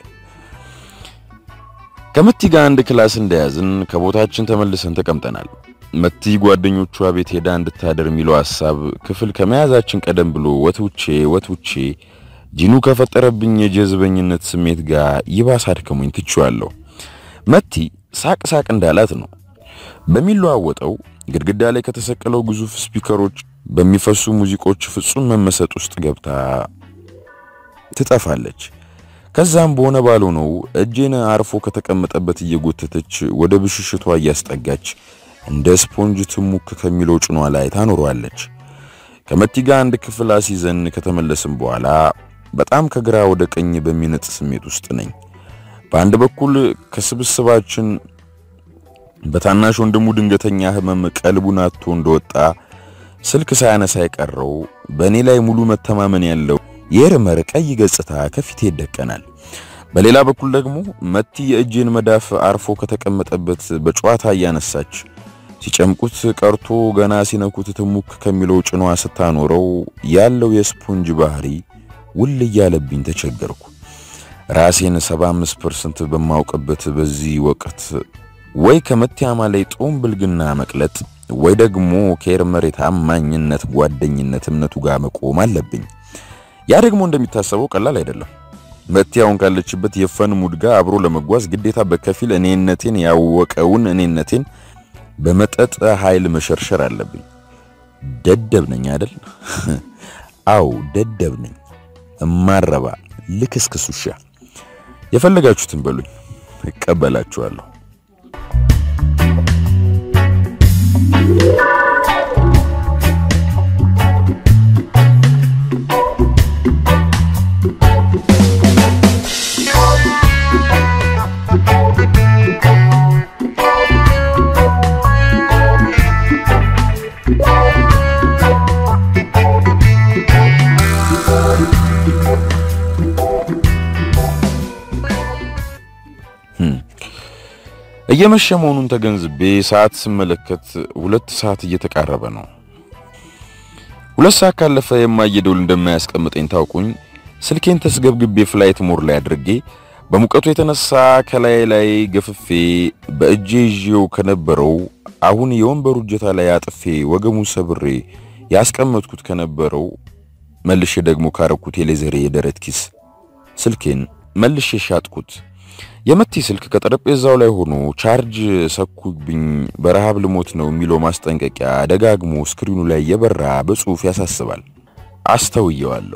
S1: ከመቲ ጋር አንድ ክላስ እንደያዝን ከቦታችን ተመልሰን ተቀምጠናል። መቲ ጓደኞቿ ቤት ሄዳ እንድታደር የሚለው ሐሳብ ክፍል ከመያዛችን ቀደም ብሎ ወትውቼ ወትውቼ ጂኑ ከፈጠረብኝ የጀዝበኝነት ስሜት ጋር ይባስ አድከሙኝ ትቼዋለሁ። መቲ ሳቅ ሳቅ እንዳላት ነው። በሚለዋወጠው ግድግዳ ላይ ከተሰቀለው ግዙፍ ስፒከሮች በሚፈሱ ሙዚቆች ፍጹም መመሰጥ ውስጥ ገብታ ትጠፋለች። ከዛም በሆነ ባልሆነው እጄን አርፎ ከተቀመጠበት እየጎተተች ወደ ብሽሽቷ እያስጠጋች እንደ ስፖንጅ ትሙክ ከሚለው ጭኗ ላይ ታኖሯለች። ከመቲ ጋር አንድ ክፍል አስይዘን ከተመለስን በኋላ በጣም ከግራ ወደ ቀኝ በሚነጥ ስሜት ውስጥ ነኝ። በአንድ በኩል ከስብስባችን በታናሽ ወንድሙ ድንገተኛ ሕመም ቀልቡን አጥቶ እንደወጣ ስልክ ሳያነሳ የቀረው በእኔ ላይ ሙሉ መተማመን ያለው የኤርመር ቀይ ገጽታ ከፊቴ ይደቀናል። በሌላ በኩል ደግሞ መቲ የእጄን መዳፍ አርፎ ከተቀመጠበት በጨዋታ እያነሳች ሲጨምቁት ቀርቶ ገና ሲነኩት ትሙክ ከሚለው ጭኗ ስታኖረው ያለው የስፖንጅ ባህሪ ውል እያለብኝ ተቸገርኩ። ራሴን 75% በማውቅበት በዚህ ወቅት ወይ ከመቲያማ ላይ ጦም ብልግና መቅለጥ ወይ ደግሞ ከኤርመር የታማኝነት ጓደኝነት እምነቱ ጋር መቆም አለብኝ። ያ ደግሞ እንደሚታሰበው ቀላል አይደለም። መቲ አሁን ካለችበት የፈን ሙድ ጋር አብሮ ለመጓዝ ግዴታ በከፊል እኔነቴን ያወቀውን እኔነቴን በመጠጥ ኃይል መሸርሸር አለብኝ። ደደብ ነኝ አይደል? አው ደደብ ነኝ። እማረባ ልክስክስ ውሻ። የፈለጋችሁትን በሉኝ፣ እቀበላችኋለሁ። እየመሸ መሆኑን ተገንዝቤ ሰዓት ስመለከት ሁለት ሰዓት እየተቃረበ ነው። ሁለት ሰዓት ካለፈ የማየደውል እንደማያስቀምጠኝ ታውቁኝ ስልኬን ተስገብግቤ ፍላይት ሞር ላይ አድርጌ በሙቀቱ የተነሳ ከላይ ላይ ገፍፌ በእጄ ይዤው ከነበረው አሁን የወንበሩ እጀታ ላይ አጥፌ ወገሙን ሰብሬ ያስቀመጥኩት ከነበረው መልሼ ደግሞ ካረኩት የሌዘሬ የደረት ኪስ ስልኬን መልሼ ሻጥኩት። የመቲ ስልክ ከጠረጴዛው ላይ ሆኖ ቻርጅ ሰኩብኝ፣ በረሃብ ልሞት ነው የሚለው ማስጠንቀቂያ ደጋግሞ ስክሪኑ ላይ የበራ በጽሑፍ ያሳስባል። አስተውየዋለሁ።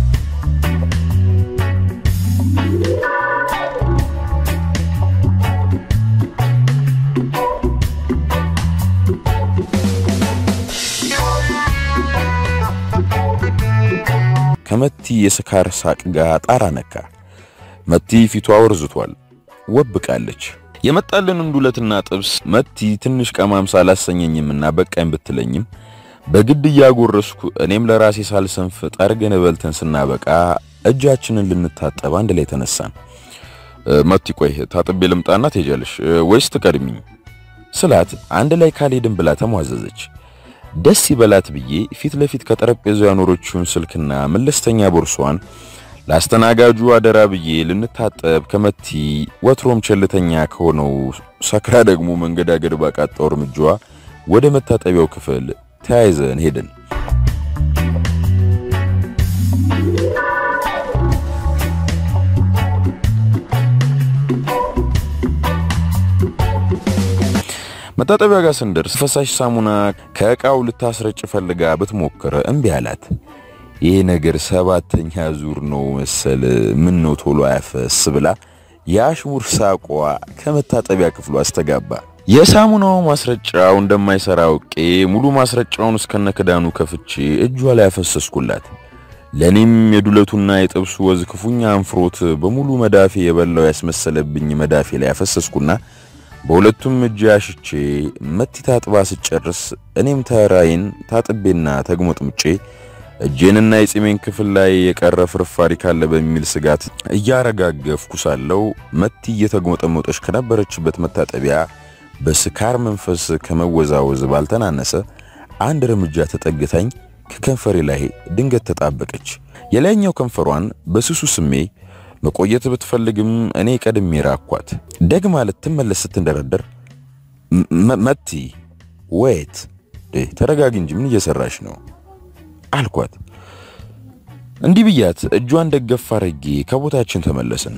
S1: ከመቲ የስካር ሳቅ ጋር ጣራ ነካ። መቲ ፊቷ ወርዝቷል፣ ወብቃለች። የመጣልንን ዱለትና ጥብስ መቲ ትንሽ ቀማምሳ አላሰኘኝምና በቃኝ ብትለኝም በግድ እያጎረስኩ እኔም ለራሴ ሳልሰንፍ ጠርገን በልተን ስናበቃ እጃችንን ልንታጠብ አንድ ላይ ተነሳን። መቲ ቆይ ታጥቤ ልምጣና ትሄጃለሽ ወይስ ትቀድሚኝ ስላት አንድ ላይ ካልሄድን ብላ ተሟዘዘች። ደስ ይበላት ብዬ ፊት ለፊት ከጠረጴዛው ያኖረችውን ስልክና መለስተኛ ቦርሷን ለአስተናጋጁ አደራ ብዬ ልንታጠብ ከመቲ ወትሮም ቸልተኛ ከሆነው ሰክራ ደግሞ መንገዳገድ ባቃጣው እርምጃዋ ወደ መታጠቢያው ክፍል ተያይዘን ሄድን። መታጠቢያ ጋር ስንደርስ ፈሳሽ ሳሙና ከእቃው ልታስረጭ ፈልጋ ብትሞክር እምቢ አላት። ይህ ነገር ሰባተኛ ዙር ነው መሰል ምን ነው ቶሎ አያፈስ ብላ የአሽሙር ሳቋ ከመታጠቢያ ክፍሉ አስተጋባ። የሳሙናው ማስረጫው እንደማይሰራ አውቄ ሙሉ ማስረጫውን እስከነ ክዳኑ ከፍቼ እጇ ላይ አፈሰስኩላት። ለኔም የዱለቱና የጥብሱ ወዝ ክፉኛ አንፍሮት በሙሉ መዳፌ የበላው ያስመሰለብኝ መዳፌ ላይ አፈሰስኩና በሁለቱም እጅ አሽቼ መቲ ታጥባ ስጨርስ እኔም ተራዬን ታጥቤና ተግሞጥምጬ እጄንና የጺሜን ክፍል ላይ የቀረ ፍርፋሪ ካለ በሚል ስጋት እያረጋገፍኩ ሳለው መቲ እየተግሞጠመጠች ከነበረችበት መታጠቢያ በስካር መንፈስ ከመወዛወዝ ባልተናነሰ አንድ እርምጃ ተጠግታኝ ከከንፈሬ ላይ ድንገት ተጣበቀች። የላይኛው ከንፈሯን በስሱ ስሜ መቆየት ብትፈልግም እኔ ቀድሜ ራኳት። ደግማ ልትመለስ ስትንደረደር መቲ ወይት ተረጋጊ እንጂ ምን እየሰራሽ ነው አልኳት። እንዲህ ብያት እጇን ደገፍ አድርጌ ከቦታችን ተመለስን።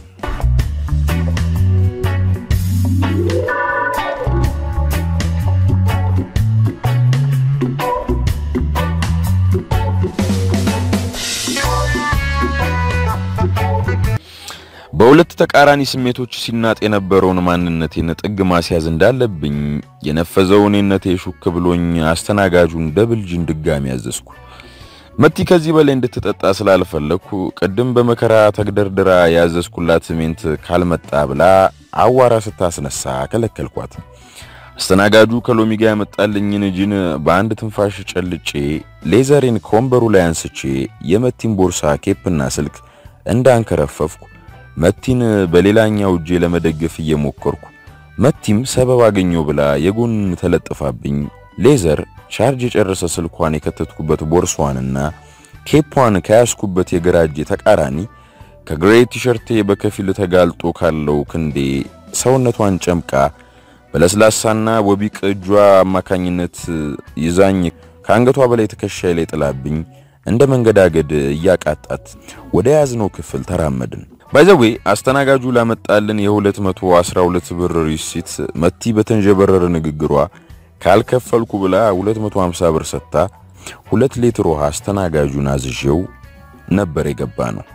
S1: በሁለት ተቃራኒ ስሜቶች ሲናጥ የነበረውን ማንነቴን ጥግ ማስያዝ እንዳለብኝ የነፈዘው እኔነቴ ሹክ ብሎኝ አስተናጋጁን ደብልጅን ድጋሚ ያዘዝኩ። መቲ ከዚህ በላይ እንድትጠጣ ስላልፈለግኩ ቅድም በመከራ ተግደርድራ ያዘዝኩላት ሜንት ካልመጣ ብላ አዋራ ስታስነሳ ከለከልኳት። አስተናጋጁ ከሎሚ ጋር ያመጣልኝን ጂን በአንድ ትንፋሽ ጨልጬ ሌዘሬን ከወንበሩ ላይ አንስቼ የመቲን ቦርሳ፣ ኬፕና ስልክ እንዳንከረፈፍኩ መቲን በሌላኛው እጄ ለመደገፍ እየሞከርኩ መቲም ሰበብ አገኘው ብላ የጎን ተለጥፋብኝ ሌዘር ቻርጅ የጨረሰ ስልኳን የከተትኩበት ቦርሷንና ኬፓን ከያዝኩበት የግራ እጄ ተቃራኒ ከግሬ ቲሸርቴ በከፊል ተጋልጦ ካለው ክንዴ ሰውነቷን ጨምቃ በለስላሳና ወቢቅ እጇ አማካኝነት ይዛኝ ከአንገቷ በላይ ትከሻይ ላይ ጥላብኝ እንደ መንገዳገድ እያቃጣት ወደ ያዝነው ክፍል ተራመድን። ባይዘዌ አስተናጋጁ ላመጣልን የ212 ብር ሪሲት መቲ በተንጀበረረ ንግግሯ ካልከፈልኩ ብላ 250 ብር ሰጥታ ሁለት ሊትር ውሃ አስተናጋጁን አዝዤው ነበር የገባ ነው።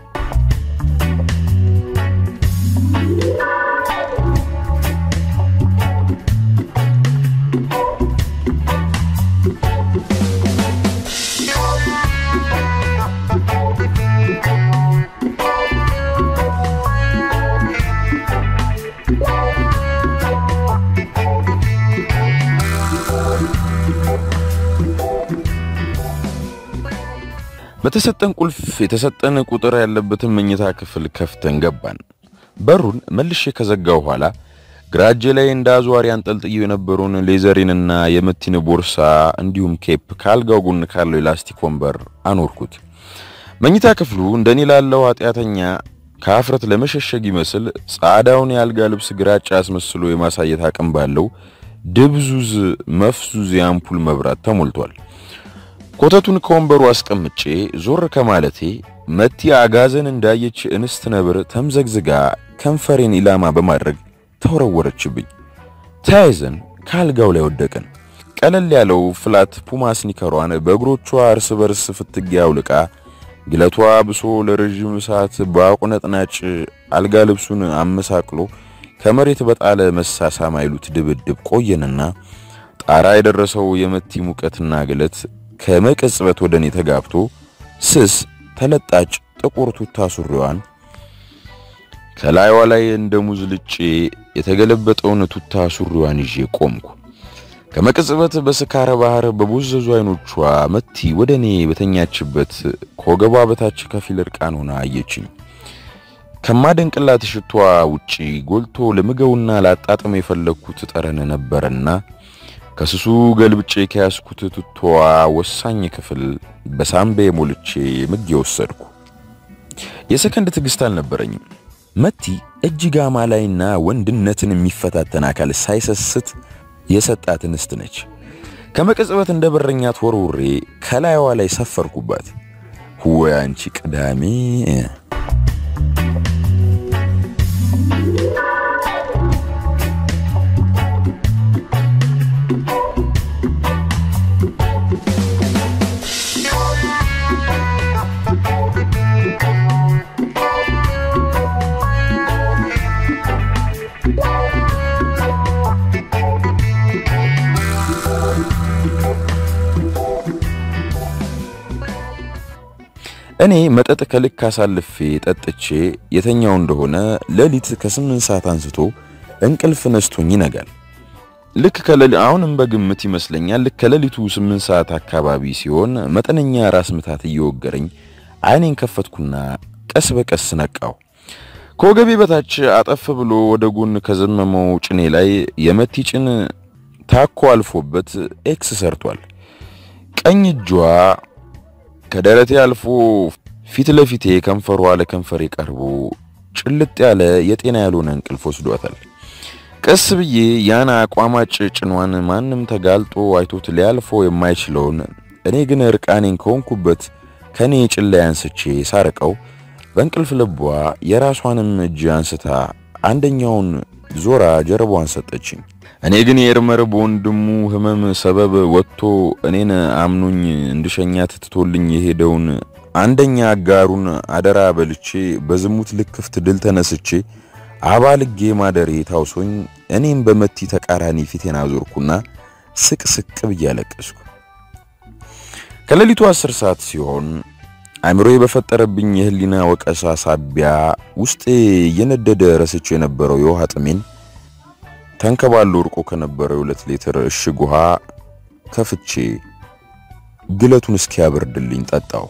S1: በተሰጠን ቁልፍ የተሰጠን ቁጥር ያለበትን መኝታ ክፍል ከፍተን ገባን። በሩን መልሼ ከዘጋው በኋላ ግራ እጄ ላይ እንደ አዟሪ አንጠልጥዬው የነበረውን ሌዘሪንና የመቲን ቦርሳ እንዲሁም ኬፕ ከአልጋው ጎን ካለው የላስቲክ ወንበር አኖርኩት። መኝታ ክፍሉ እንደኔ ላለው ኃጢአተኛ ከአፍረት ለመሸሸግ ይመስል ጻዳውን የአልጋ ልብስ ግራጫ አስመስሎ የማሳየት አቅም ባለው ድብዙዝ መፍዙዝ የአምፑል መብራት ተሞልቷል። ኮተቱን ከወንበሩ አስቀምጬ ዞር ከማለቴ መቲ አጋዘን እንዳየች እንስት ነብር ተምዘግዝጋ ከንፈሬን ኢላማ በማድረግ ተወረወረችብኝ። ተያይዘን ከአልጋው ላይ ወደቅን። ቀለል ያለው ፍላት ፑማ ስኒከሯን በእግሮቿ እርስ በርስ ፍትጊያ አውልቃ ግለቷ ብሶ ለረዥም ሰዓት በአቁነጥናጭ አልጋ ልብሱን አመሳቅሎ ከመሬት በጣለ መሳሳም አይሉት ድብድብ ቆየንና ጣራ የደረሰው የመቲ ሙቀትና ግለት ከመቀጽበት ወደ እኔ ተጋብቶ ስስ ተለጣጭ ጥቁር ቱታ ሱሪዋን ከላይዋ ላይ እንደ ሙዝ ልጬ የተገለበጠውን ቱታ ሱሪዋን ይዤ ቆምኩ። ከመቀጽበት በስካረ ባህር በቦዘዙ አይኖቿ መቲ ወደ እኔ በተኛችበት ከወገቧ በታች ከፊል እርቃን ሆና አየችኝ። ከማደንቅላት ሽቷ ውጪ ጎልቶ ለምገውና ላጣጥም የፈለግኩት ጠረን ነበረና ከስሱ ገልብጬ ከያዝኩት ቱቶዋ ወሳኝ ክፍል በሳምቤ ሞልቼ ምግ ወሰድኩ። የሰከንድ ትዕግስት አልነበረኝም። መቲ እጅግ አማላይና ወንድነትን የሚፈታተን አካል ሳይሰስት የሰጣት እንስት ነች። ከመቀጽበት እንደ በረኛት ወርውሬ ከላይዋ ላይ ሰፈርኩባት። ወይ አንቺ ቅዳሜ እኔ መጠጥ ከልክ አሳልፌ ጠጥቼ የተኛው እንደሆነ ሌሊት ከስምንት ሰዓት አንስቶ እንቅልፍ ነስቶኝ ይነጋል። ልክ ከሌሊ አሁንም በግምት ይመስለኛል ልክ ከሌሊቱ ስምንት ሰዓት አካባቢ ሲሆን መጠነኛ ራስ ምታት እየወገረኝ አይኔን ከፈትኩና ቀስ በቀስ ነቃው። ከወገቤ በታች አጠፍ ብሎ ወደ ጎን ከዘመመው ጭኔ ላይ የመቲ ጭን ታኮ አልፎበት ኤክስ ሰርቷል። ቀኝ እጇ ከደረቴ አልፎ ፊት ለፊቴ ከንፈሯ ለከንፈሬ ቀርቦ ጭልጥ ያለ የጤና ያልሆነ እንቅልፍ ወስዷታል። ቀስ ብዬ ያን አቋማጭ ጭኗን ማንም ተጋልጦ አይቶት ሊያልፈው የማይችለውን እኔ ግን እርቃኔን ከሆንኩበት ከኔ ጭን ላይ አንስቼ ሳርቀው በእንቅልፍ ልቧ የራሷንም እጅ አንስታ አንደኛውን ዞራ ጀርባዋን ሰጠችኝ። እኔ ግን የኤርመር በወንድሙ ሕመም ሰበብ ወጥቶ እኔን አምኖኝ እንድሸኛት ትቶልኝ የሄደውን አንደኛ አጋሩን አደራ በልቼ በዝሙት ልክፍት ድል ተነስቼ አባልጌ ማደሬ ታውሶኝ እኔም በመቲ ተቃራኒ ፊቴን አዞርኩና ስቅ ስቅ ብዬ አለቀስኩ። ከሌሊቱ አስር ሰዓት ሲሆን አእምሮዬ በፈጠረብኝ የህሊና ወቀሳ ሳቢያ ውስጤ እየነደደ ረስቼ የነበረው የውሃ ጥሜን ተንከባሎ እርቆ ከነበረው የሁለት ሊትር እሽግ ውሃ ከፍቼ ግለቱን እስኪያበርድልኝ ጠጣው።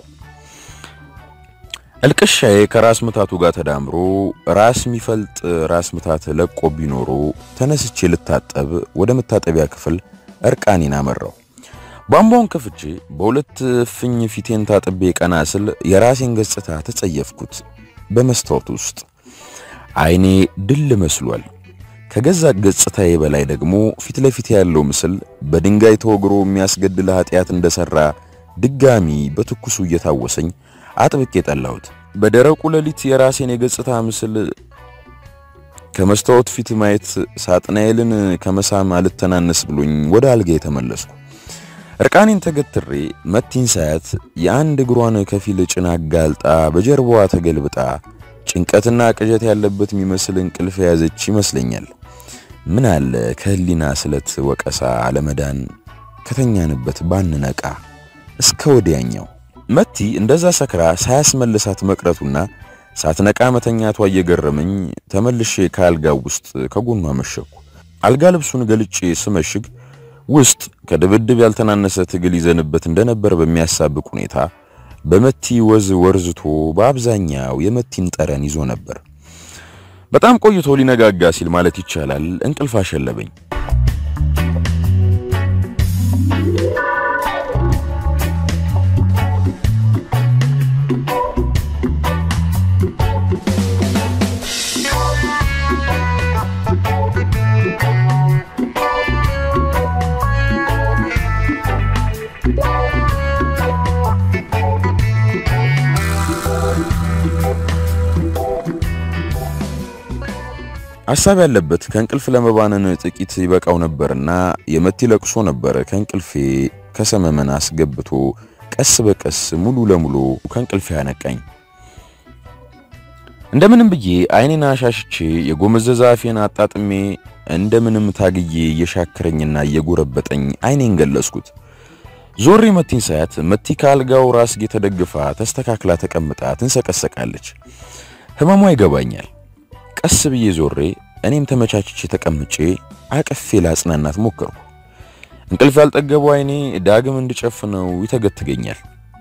S1: እልቅሻዬ ከራስ ምታቱ ጋር ተዳምሮ ራስ የሚፈልጥ ራስ ምታት ለቆ ቢኖሮ ተነስቼ ልታጠብ ወደ መታጠቢያ ክፍል እርቃኔን አመራው። ቧንቧውን ከፍቼ በሁለት እፍኝ ፊቴን ታጥቤ ቀና ስል የራሴን ገጽታ ተጸየፍኩት። በመስታወት ውስጥ አይኔ ድል መስሏል። ከገዛ ገጽታዬ በላይ ደግሞ ፊት ለፊት ያለው ምስል በድንጋይ ተወግሮ የሚያስገድል ኃጢአት እንደሰራ ድጋሚ በትኩሱ እየታወሰኝ አጥብቄ ጠላሁት። በደረቁ ሌሊት የራሴን የገጽታ ምስል ከመስታወት ፊት ማየት ሳጥናኤልን ከመሳም አልተናነስ ብሎኝ ወደ አልጋ የተመለስኩ። እርቃኔን ተገትሬ መቲን ሳያት የአንድ እግሯን ከፊል ጭና አጋልጣ በጀርባዋ ተገልብጣ ጭንቀትና ቅዠት ያለበት የሚመስል እንቅልፍ የያዘች ይመስለኛል። ምን አለ ከህሊና ስለት ወቀሳ አለመዳን ከተኛንበት ባንነቃ እስከ ወዲያኛው። መቲ እንደዛ ሰክራ ሳያስመልሳት መቅረቱና ሳትነቃ መተኛቷ እየገረመኝ ተመልሼ ከአልጋው ውስጥ ከጎኗ መሸኩ። አልጋ ልብሱን ገልጬ ስመሽግ ውስጥ ከድብድብ ያልተናነሰ ትግል ይዘንበት እንደነበር በሚያሳብቅ ሁኔታ በመቲ ወዝ ወርዝቶ በአብዛኛው የመቲን ጠረን ይዞ ነበር። በጣም ቆይቶ ሊነጋጋ ሲል ማለት ይቻላል እንቅልፍ አሸለበኝ። ሐሳብ ያለበት ከእንቅልፍ ለመባነን ጥቂት ይበቃው ነበርና የመቲ ለቅሶ ነበር ከእንቅልፌ ከሰመመን አስገብቶ ቀስ በቀስ ሙሉ ለሙሉ ከእንቅልፌ ያነቃኝ። እንደምንም ብዬ አይኔን አሻሽቼ የጎመዘዛ አፌን አጣጥሜ እንደምንም ታግዬ እየሻከረኝና እየጎረበጠኝ አይኔን ገለጽኩት። ዞሬ መቲን ሳያት መቲ ከአልጋው ራስጌ ተደግፋ ተስተካክላ ተቀምጣ ትንሰቀሰቃለች። ህመሟ ይገባኛል። ቀስ ብዬ ዞሬ እኔም ተመቻችቼ ተቀምጬ አቅፌ ላጽናናት ሞከርኩ። እንቅልፍ ያልጠገበው አይኔ ዳግም እንድጨፍነው ይተገትገኛል።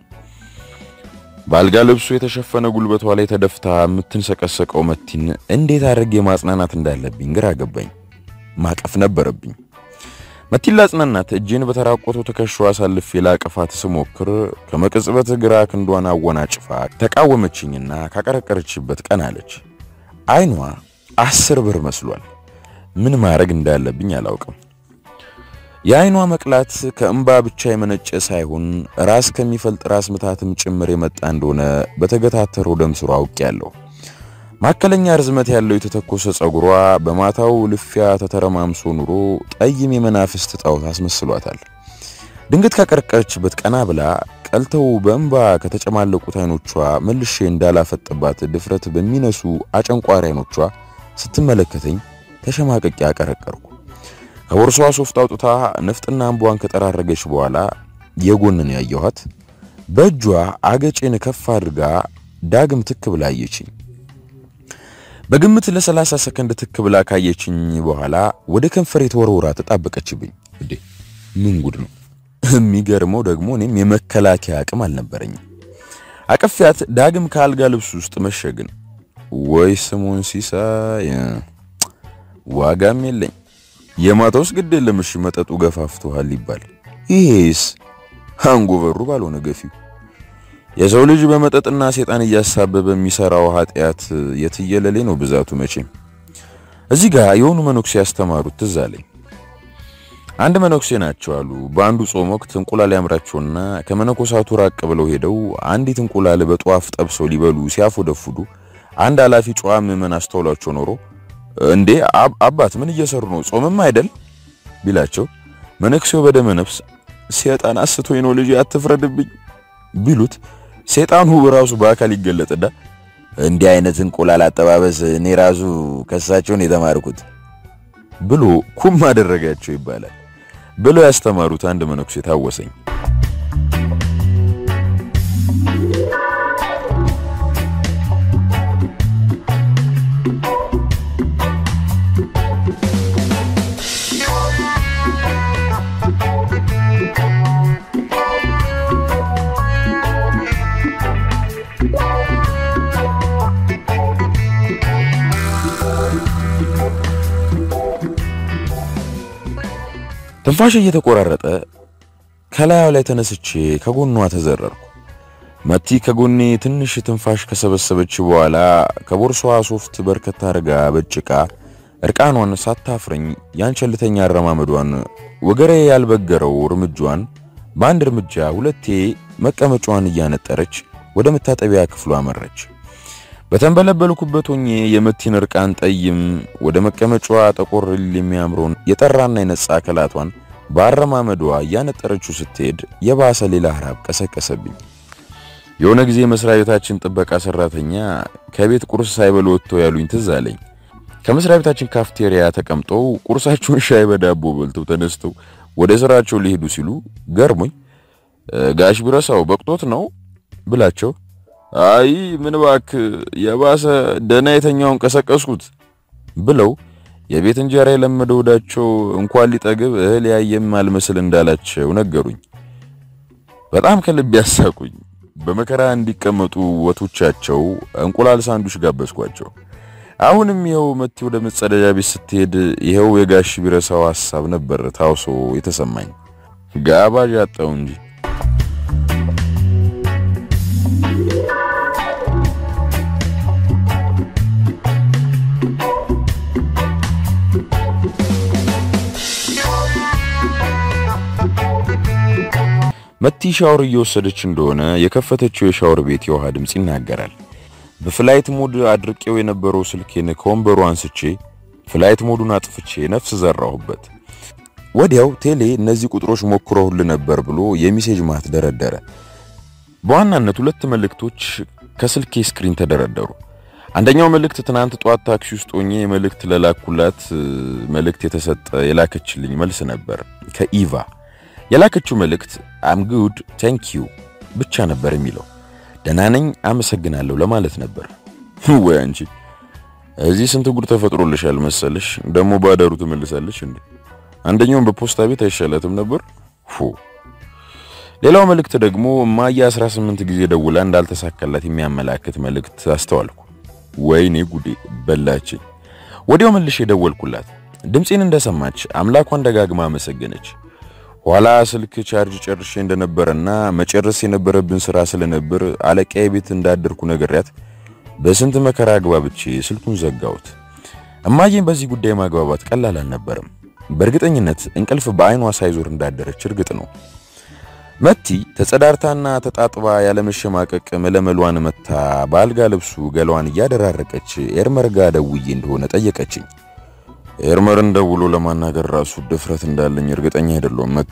S1: በአልጋ ልብሱ የተሸፈነ ጉልበቷ ላይ ተደፍታ የምትንሰቀሰቀው መቲን እንዴት አድርጌ ማጽናናት እንዳለብኝ ግራ ገባኝ። ማቀፍ ነበረብኝ። መቲን ላጽናናት እጄን በተራቆተው ትከሻዋ አሳልፌ ላቀፋት ስሞክር ከመቅጽበት ግራ ክንዷን አወናጭፋ ተቃወመችኝና ካቀረቀረችበት ቀን አለች። አይኗ አስር ብር መስሏል። ምን ማድረግ እንዳለብኝ አላውቅም። የአይኗ መቅላት ከእንባ ብቻ የመነጨ ሳይሆን ራስ ከሚፈልጥ ራስ ምታትም ጭምር የመጣ እንደሆነ በተገታተረው ደም ስሯ አውቄያለሁ። ማዕከለኛ ርዝመት ያለው የተተኮሰ ጸጉሯ በማታው ልፊያ ተተረማምሶ ኑሮ ጠይም የመናፍስት ጣዖት አስመስሏታል። ድንገት ካቀረቀረችበት ቀና ብላ ቀልተው በእንባ ከተጨማለቁት አይኖቿ መልሼ እንዳላፈጥባት ድፍረት በሚነሱ አጨንቋሪ አይኖቿ ስትመለከተኝ ተሸማቀቂ አቀረቀርኩ። ከቦርሷ ሶፍት አውጥታ ነፍጥና እንቧን ከጠራረገች በኋላ የጎንን ያየኋት በእጇ አገጬን ከፍ አድርጋ ዳግም ትክ ብላ አየችኝ። በግምት ለ30 ሰከንድ ትክ ብላ ካየችኝ በኋላ ወደ ከንፈሬ ተወርውራ ተጣበቀችብኝ። እንዴ ምን ጉድ ነው! የሚገርመው ደግሞ እኔም የመከላከያ አቅም አልነበረኝም። አቀፊያት ዳግም ከአልጋ ልብስ ውስጥ መሸግን። ወይ ስሙን ሲሳይ ዋጋም የለኝ የማታውስ ግድ የለም እሺ መጠጡ ገፋፍቶሃል ይባል። ይሄስ አንጎበሩ ባልሆነ ገፊው የሰው ልጅ በመጠጥና ሴጣን እያሳበበ የሚሰራው ኃጢአት የትየለሌ ነው ብዛቱ። መቼም እዚህ ጋር የሆኑ መነኩሴ ያስተማሩት ትዝ አለኝ። አንድ መነኩሴ ናቸው አሉ። በአንዱ ጾም ወቅት እንቁላል ያምራቸውና ከመነኮሳቱ ራቅ ብለው ሄደው አንዲት እንቁላል በጧፍ ጠብሰው ሊበሉ ሲያፎደፉዱ አንድ ኃላፊ ጨዋ ምዕመን አስተውሏቸው ኖሮ እንዴ አባት ምን እየሰሩ ነው? ጾምም አይደል ቢላቸው መነኩሴው በደመ ነፍስ ሴጣን አስቶኝ ነው ልጅ አትፍረድብኝ ቢሉት ሴጣኑ ራሱ በአካል ይገለጥና እንዲህ አይነት እንቁላል አጠባበስ እኔ ራሱ ከሳቸውን የተማርኩት ብሎ ኩም አደረጋቸው ይባላል ብለው ያስተማሩት አንድ መነኩሴ ታወሰኝ። ትንፋሽ እየተቆራረጠ ከላዩ ላይ ተነስቼ ከጎኗ ተዘረርኩ። መቲ ከጎኔ ትንሽ ትንፋሽ ከሰበሰበች በኋላ ከቦርሷ ሶፍት በርከት አድርጋ በጭቃ እርቃኗን ሳታፍረኝ ያንቸልተኛ አረማመዷን ወገሬ ያልበገረው እርምጇን በአንድ እርምጃ ሁለቴ መቀመጫዋን እያነጠረች ወደ መታጠቢያ ክፍሏ አመረች። በተንበለበልኩበት ሆኜ የመቲን እርቃን ጠይም ወደ መቀመጫዋ ጠቆር የሚያምረውን የጠራና የነጻ አካላቷን በአረማመዷ እያነጠረችው ስትሄድ የባሰ ሌላ ሀራብ ቀሰቀሰብኝ። የሆነ ጊዜ መስሪያ ቤታችን ጥበቃ ሰራተኛ ከቤት ቁርስ ሳይበሉ ወጥተው ያሉኝ ትዝ አለኝ። ከመስሪያ ቤታችን ካፍቴሪያ ተቀምጠው ቁርሳቸውን ሻይ በዳቦ በልተው ተነስተው ወደ ስራቸው ሊሄዱ ሲሉ ገርሞኝ ጋሽ ቢረሳው በቅቶት ነው ብላቸው አይ ምን እባክህ የባሰ ደህና የተኛውን ቀሰቀስኩት ብለው የቤት እንጀራ የለመደ ወዳቸው እንኳን ሊጠግብ እህል ያየም አልመስል እንዳላቸው ነገሩኝ። በጣም ከልብ ያሳቁኝ። በመከራ እንዲቀመጡ ወቶቻቸው እንቁላል ሳንዱሽ ጋበዝኳቸው። አሁንም ይኸው መቲ ወደ መጸዳጃ ቤት ስትሄድ ይኸው የጋሽ ቢረሳው ሐሳብ ነበር ታውሶ የተሰማኝ። ጋባዥ አጣው እንጂ መቲ ሻወር እየወሰደች እንደሆነ የከፈተችው የሻወር ቤት የውሃ ድምፅ ይናገራል። በፍላይት ሞድ አድርቄው የነበረው ስልኬን ከወንበሩ አንስቼ ፍላይት ሞዱን አጥፍቼ ነፍስ ዘራሁበት። ወዲያው ቴሌ እነዚህ ቁጥሮች ሞክረውል ነበር ብሎ የሚሴጅ ማት ደረደረ። በዋናነት ሁለት መልእክቶች ከስልኬ ስክሪን ተደረደሩ። አንደኛው መልእክት ትናንት ጧት ታክሲ ውስጥ ሆኜ መልእክት ለላኩላት መልእክት የተሰጠ የላከችልኝ መልስ ነበር ከኢቫ የላከችው መልእክት አም ጉድ ታንክ ዩ ብቻ ነበር የሚለው። ደህና ነኝ አመሰግናለሁ ለማለት ነበር። ወይ አንቺ እዚህ ስንት ጉድ ተፈጥሮልሻል መሰለሽ። ደግሞ ባዳሩ ትመልሳለች እንዴ? አንደኛውን በፖስታ ቤት አይሻላትም ነበር? ፉ ሌላው መልእክት ደግሞ እማዬ 18 ጊዜ ደውላ እንዳልተሳካላት የሚያመላክት መልእክት አስተዋልኩ። ወይኔ ጉዴ በላችኝ። ወዲያው መልሼ ደወልኩላት። ድምፄን እንደሰማች አምላኳን ደጋግማ አመሰገነች። ኋላ ስልክ ቻርጅ ጨርሼ እንደነበረና መጨረስ የነበረብን ስራ ስለነበር አለቃዬ ቤት እንዳደርኩ ነግሬያት በስንት መከራ አግባብቼ ስልኩን ዘጋሁት። እማዬን በዚህ ጉዳይ ማግባባት ቀላል አልነበረም። በእርግጠኝነት እንቅልፍ በአይኗ ሳይዞር እንዳደረች እርግጥ ነው። መቲ ተጸዳርታና ተጣጥባ ያለመሸማቀቅ መለመሏን መታ በአልጋ ልብሱ ገላዋን እያደራረቀች ኤርመር ጋ ደውዬ እንደሆነ ጠየቀችኝ። ኤርመርን ደውሎ ለማናገር ራሱ ድፍረት እንዳለኝ እርግጠኛ አይደለሁም መቲ።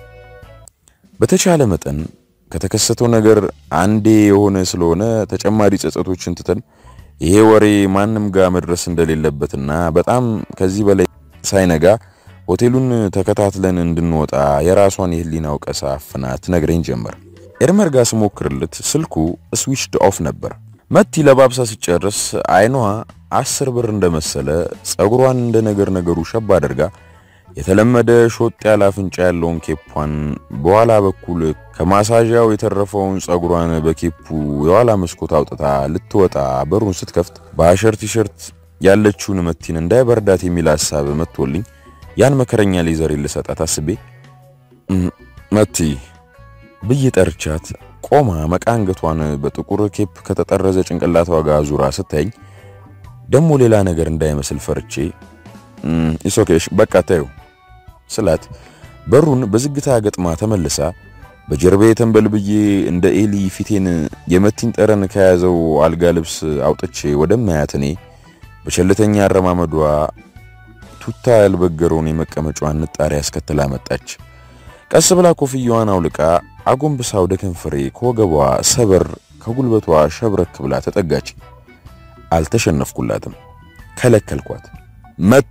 S1: በተቻለ መጠን ከተከሰተው ነገር አንዴ የሆነ ስለሆነ ተጨማሪ ጸጸቶችን ትተን ይሄ ወሬ ማንም ጋር መድረስ እንደሌለበትና በጣም ከዚህ በላይ ሳይነጋ ሆቴሉን ተከታትለን እንድንወጣ የራሷን የህሊና ወቀሳ አፍና ትነግረኝ ጀመር። ኤርመር ጋር ስሞክርለት ስልኩ ስዊችድ ኦፍ ነበር። መቲ ለባብሳ ሲጨርስ አይኗ አስር ብር እንደመሰለ ጸጉሯን እንደ ነገር ነገሩ ሸብ አድርጋ የተለመደ ሾጥ ያለ አፍንጫ ያለውን ኬፑን በኋላ በኩል ከማሳዣው የተረፈውን ጸጉሯን በኬፑ የኋላ መስኮት አውጥታ ልትወጣ በሩን ስትከፍት በአሸር ቲሸርት ያለችውን መቲን እንዳይበርዳት የሚል ሐሳብ መጥቶልኝ ያን መከረኛ ሌዘር ልሰጣት አስቤ መቲ ብዬ ጠርቻት ቆማ መቃንገቷን በጥቁር ኬፕ ከተጠረዘ ጭንቅላቷ ጋር ዙራ ስታየኝ ደሞ ሌላ ነገር እንዳይመስል ፈርቼ ኢሶኬሽ በቃ ታዩ ስላት በሩን በዝግታ ገጥማ ተመልሳ በጀርባዬ ተንበልብዬ እንደ ኤሊ ፊቴን የመቲን ጠረን ከያዘው አልጋ ልብስ አውጥቼ ወደማያት እኔ በቸልተኛ አረማመዷ ቱታ ያልበገረውን የመቀመጫዋን ንጣሪ አስከትላ መጣች። ቀስ ብላ ኮፍያዋን አውልቃ አጎንብሳ ወደ ከንፈሬ ከወገቧ ሰበር ከጉልበቷ ሸብረክ ብላ ተጠጋች። አልተሸነፍኩላትም፣ ከለከልኳት። መቲ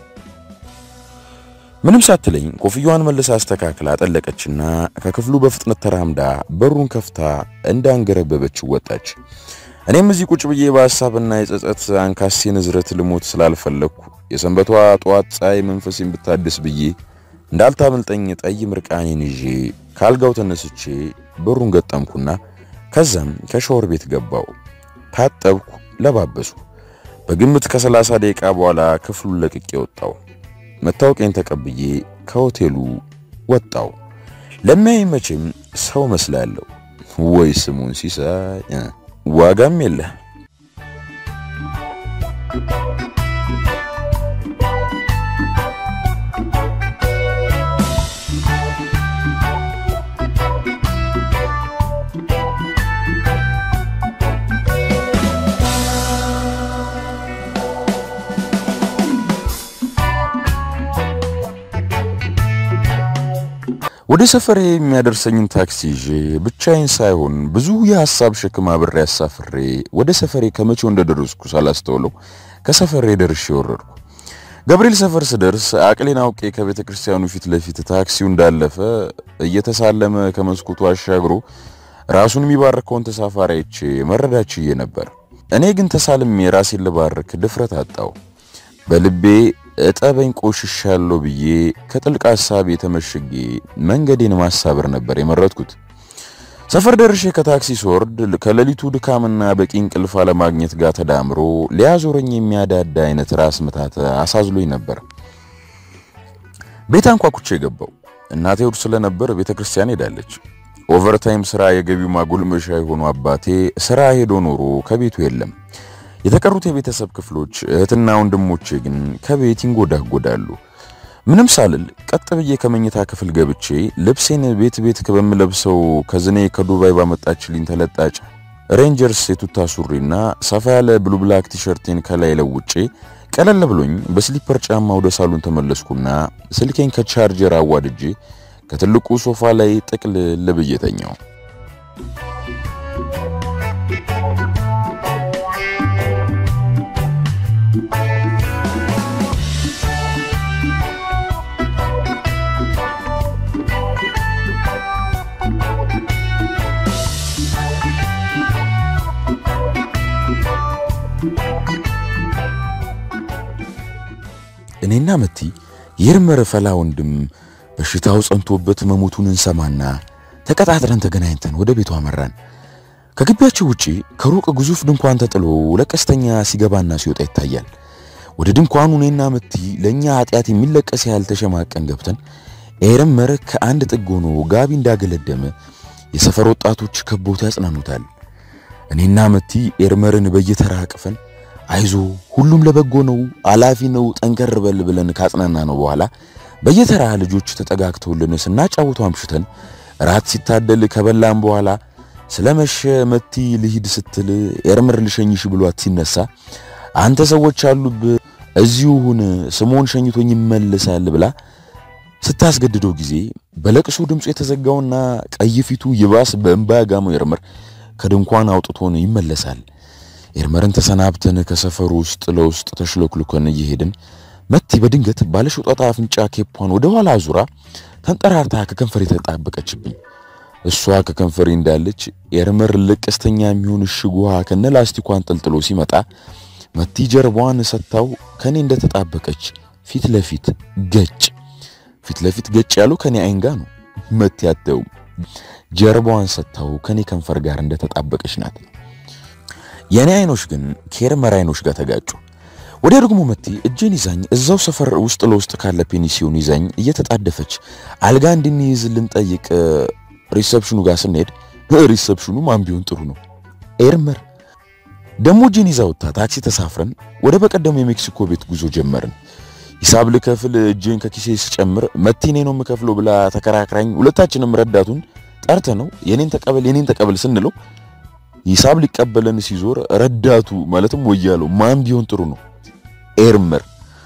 S1: ምንም ሳትለኝ ኮፍያዋን መልሳ አስተካክላ ጠለቀችና ከክፍሉ በፍጥነት ተራምዳ በሩን ከፍታ እንዳንገረበበች ወጣች። እኔም እዚህ ቁጭ ብዬ በሐሳብና የጸጸት አንካሴ ንዝረት ልሞት ስላልፈለግኩ የሰንበቷ ጠዋት ፀሐይ መንፈሴን ብታድስ ብዬ እንዳልታመልጠኝ ጠይ ምርቃኔን ይዤ ካልጋው ተነስቼ በሩን ገጠምኩና ከዛም ከሻወር ቤት ገባው። ታጠብኩ፣ ለባበሱ። በግምት ከሰላሳ ደቂቃ በኋላ ክፍሉን ለቅቄ ወጣው። መታወቂያን ተቀብዬ ከሆቴሉ ወጣው። ለሚያይ መቼም ሰው መስላለሁ ወይ ስሙን ሲሳይ ዋጋም የለ። ወደ ሰፈሬ የሚያደርሰኝን ታክሲ ይዤ ብቻዬን ሳይሆን ብዙ የሐሳብ ሸክም አብሬ አሳፍሬ ወደ ሰፈሬ ከመቼው እንደደረስኩ ሳላስተውለው ከሰፈሬ ደርሼ ወረድኩ። ገብርኤል ሰፈር ስደርስ አቅሌን አውቄ ከቤተ ክርስቲያኑ ፊት ለፊት ታክሲው እንዳለፈ እየተሳለመ ከመስኮቱ አሻግሮ ራሱን የሚባርከውን ተሳፋሪ አይቼ መረዳት ችዬ ነበር። እኔ ግን ተሳልሜ ራሴን ልባርክ ድፍረት አጣው። በልቤ እጠበኝ ቆሽሻለሁ ብዬ ከጥልቅ ሐሳብ የተመሸጌ መንገዴን ማሳበር ነበር የመረጥኩት። ሰፈር ደርሼ ከታክሲ ስወርድ ከሌሊቱ ድካምና በቂ እንቅልፍ አለማግኘት ጋር ተዳምሮ ሊያዞረኝ የሚያዳዳ አይነት ራስ ምታት አሳዝሎኝ ነበር። ቤት አንኳኩቼ የገባው እናቴ እሑድ ስለነበር ቤተ ክርስቲያን ሄዳለች። ኦቨርታይም ስራ የገቢው ማጎልመሻ የሆኑ አባቴ ስራ ሄዶ ኖሮ ከቤቱ የለም። የተቀሩት የቤተሰብ ክፍሎች እህትና ወንድሞቼ ግን ከቤት ይንጎዳጎዳሉ። ምንም ሳልል ቀጥ ብዬ ከመኝታ ክፍል ገብቼ ልብሴን ቤት ቤት በምለብሰው ከዝኔ ከዱባይ ባመጣችልኝ ተለጣጭ ሬንጀርስ የቱታ ሱሪና ሰፋ ያለ ብሉ ብላክ ቲሸርቴን ከላይ ለውጬ ቀለል ብሎኝ በስሊፐር ጫማ ወደ ሳሎን ተመለስኩና ስልኬን ከቻርጀር አዋድጄ ከትልቁ ሶፋ ላይ ጥቅልል ብዬ ተኛው። እኔና መቲ የርመረ ፈላ ወንድም በሽታው ጸንቶበት መሞቱን እንሰማና ተቀጣጥረን ተገናኝተን ወደ ቤቱ አመራን። ከግቢያቸው ውጪ ከሩቅ ግዙፍ ድንኳን ተጥሎ ለቀስተኛ ሲገባና ሲወጣ ይታያል። ወደ ድንኳኑ እኔና መቲ ለእኛ ኃጢአት የሚለቀስ ያህል ተሸማቀን ገብተን ኤርመር ከአንድ ጥግ ሆኖ ጋቢ እንዳገለደመ የሰፈር ወጣቶች ከቦት ያጽናኑታል። እኔና መቲ ኤርመርን በየተራ አቅፈን አይዞ ሁሉም ለበጎ ነው፣ አላፊ ነው፣ ጠንከር በል ብለን ካጽናና ነው በኋላ በየተራ ልጆች ተጠጋግተውልን ስናጫውቱ አምሽተን ራት ሲታደል ከበላም በኋላ ስለመሸ መቲ ልሂድ ስትል ኤርምር ልሸኝሽ ብሏት ሲነሳ አንተ ሰዎች አሉብህ እዚሁ ሁን ስሞን ሸኝቶኝ ይመልሳል ብላ ስታስገድደው ጊዜ በለቅሶ ድምፁ የተዘጋውና ቀይ ፊቱ ይባስ በእንባ ያጋመው ኤርምር ከድንኳን አውጥቶን ይመለሳል። ኤርመርን ተሰናብተን ከሰፈሩ ውስጥ ለውስጥ ተሽሎክልኮን እየሄድን መቲ በድንገት ባለሾጣጣ አፍንጫ ኬፓን ወደ ኋላ አዙራ ተንጠራርታ ከከንፈሬ ተጣበቀችብኝ። እሷ ከከንፈሬ እንዳለች ኤርመር ለቀስተኛ የሚሆን እሽግ ውሃ ከነ ላስቲኳ አንጠልጥሎ ሲመጣ መቲ ጀርባዋን ሰታው ከኔ እንደተጣበቀች ፊት ለፊት ገጭ ፊት ለፊት ገጭ ያለው ከኔ አይን ጋር ነው። መቲ አተውም ጀርባዋን ሰታው ከኔ ከንፈር ጋር እንደተጣበቀች ናት። የኔ አይኖች ግን ከኤርመር አይኖች ጋር ተጋጩ። ወዲያ ደግሞ መቲ እጄን ይዛኝ እዛው ሰፈር ውስጥ ለውስጥ ካለ ፔኒሲዮን ይዛኝ እየተጣደፈች አልጋ እንድንይዝ ልንጠይቅ ሪሰፕሽኑ ጋር ስንሄድ ሪሰፕሽኑ ማን ቢሆን ጥሩ ነው ኤርመር ደግሞ እጄን ይዛ ወጥታ ታክሲ ተሳፍረን ወደ በቀደሙ የሜክሲኮ ቤት ጉዞ ጀመርን። ሂሳብ ልከፍል እጄን ከኪሴ ስጨምር መቲ እኔ ነው የምከፍለው ብላ ተከራክራኝ ሁለታችንም ረዳቱን ጠርተ ነው የኔን ተቀበል የኔን ተቀበል ስንለው ሂሳብ ሊቀበለን ሲዞር ረዳቱ ማለትም ወያለው ማን ቢሆን ጥሩ ነው ኤርመር።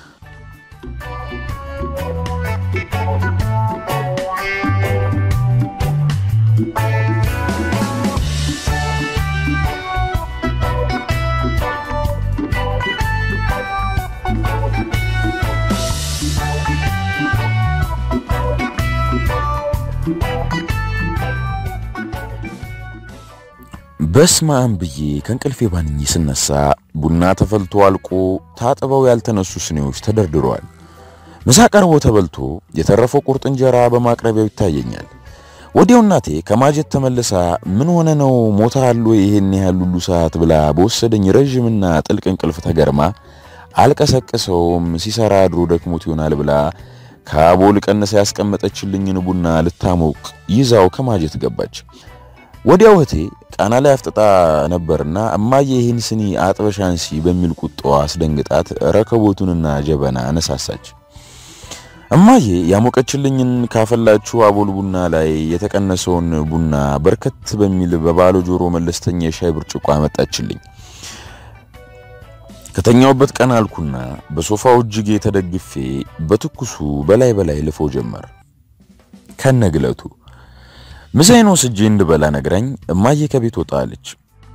S1: በስማም ብዬ ከእንቅልፌ ባንኝ ስነሳ ቡና ተፈልቶ አልቆ ታጥበው ያልተነሱ ስኔዎች ተደርድረዋል። ምሳ ቀርቦ ተበልቶ የተረፈው ቁርጥ እንጀራ በማቅረቢያው ይታየኛል። ወዲያው እናቴ ከማጀት ተመልሳ ምን ሆነ ነው ሞታል ወይ ይሄን ያህል ሁሉ ሰዓት ብላ በወሰደኝ ረዥምና ጥልቅ እንቅልፍ ተገርማ አልቀሰቅሰውም ሲሰራ አድሮ ደክሞት ይሆናል ብላ ከአቦል ቀነሰ ያስቀመጠችልኝን ቡና ልታሞቅ ይዛው ከማጀት ገባች። ወዲያው እህቴ ቃና ላይ አፍጥጣ ነበርና እማዬ ይህን ስኒ አጥበሽ አንሲ በሚል ቁጣዋ አስደንግጣት ረከቦቱንና ጀበና አነሳሳች። እማዬ ያሞቀችልኝን ካፈላችሁ አቦል ቡና ላይ የተቀነሰውን ቡና በርከት በሚል በባለ ጆሮ መለስተኛ የሻይ ብርጭቆ አመጣችልኝ። ከተኛውበት ቀን አልኩና በሶፋው እጅጌ ተደግፌ በትኩሱ በላይ በላይ ልፎ ጀመር ከነግለቱ ምሳዬን ወስጄ እንድበላ ነግራኝ እማዬ ከቤት ወጣለች።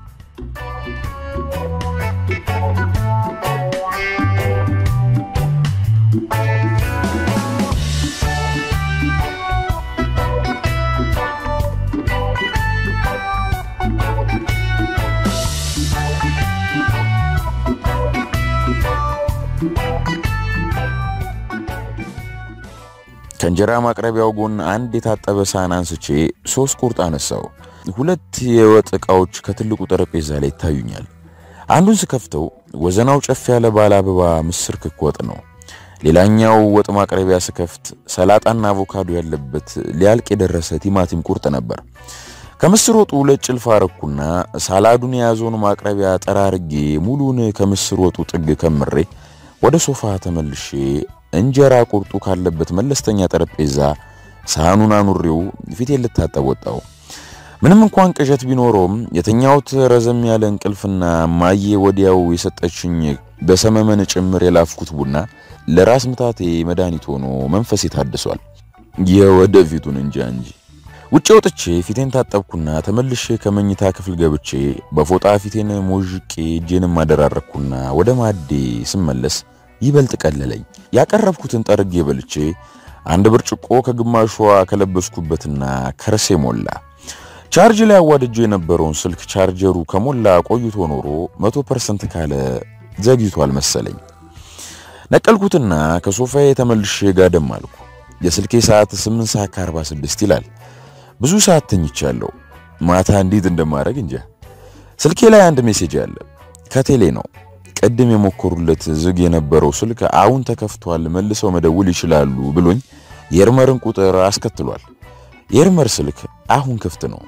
S1: ከእንጀራ ማቅረቢያው ጎን አንድ የታጠበ ሳህን አንስቼ ሶስት ቁርጥ አነሳው። ሁለት የወጥ ዕቃዎች ከትልቁ ጠረጴዛ ላይ ይታዩኛል። አንዱን ስከፍተው ወዘናው ጨፍ ያለ ባለ አበባ ምስር ክክ ወጥ ነው። ሌላኛው ወጥ ማቅረቢያ ስከፍት ሰላጣና አቮካዶ ያለበት ሊያልቅ የደረሰ ቲማቲም ቁርጥ ነበር። ከምስር ወጡ ሁለት ጭልፋ አረኩና ሳላዱን የያዘውን ማቅረቢያ ጠራርጌ ሙሉን ከምስር ወጡ ጥግ ከምሬ ወደ ሶፋ ተመልሼ እንጀራ ቁርጡ ካለበት መለስተኛ ጠረጴዛ ሳህኑን አኑሬው ፊቴን ልታጠብ ወጣው። ምንም እንኳን ቅዠት ቢኖረውም የተኛሁት ረዘም ያለ እንቅልፍና ማዬ ወዲያው የሰጠችኝ በሰመመን ጭምር የላፍኩት ቡና ለራስ ምታቴ መድኃኒት ሆኖ መንፈሴ ታድሷል። የወደፊቱን እንጃ እንጂ። ውጭ ወጥቼ ፊቴን ታጠብኩና ተመልሼ ከመኝታ ክፍል ገብቼ በፎጣ ፊቴን ሞዥቄ እጄንም አደራረኩና ወደ ማዴ ስመለስ ይበልጥ ቀለለኝ። ያቀረብኩትን ጠርጌ በልቼ አንድ ብርጭቆ ከግማሿ ከለበስኩበትና ከርሴ ሞላ። ቻርጅ ላይ አዋድጄ የነበረውን ስልክ ቻርጀሩ ከሞላ ቆይቶ ኖሮ መቶ ፐርሰንት ካለ ዘግይቷል መሰለኝ። ነቀልኩትና ከሶፋዬ ተመልሼ ጋደም አልኩ። የስልኬ ሰዓት 8 ሰዓት ከ46 ይላል። ብዙ ሰዓት ተኝቻለሁ። ማታ እንዴት እንደማድረግ እንጃ። ስልኬ ላይ አንድ ሜሴጅ አለ። ከቴሌ ነው። ቅድም የሞከሩለት ዝግ የነበረው ስልክ አሁን ተከፍቷል፣ መልሰው መደውል ይችላሉ ብሎኝ የኤርመርን ቁጥር አስከትሏል። የኤርመር ስልክ አሁን ክፍት ነው።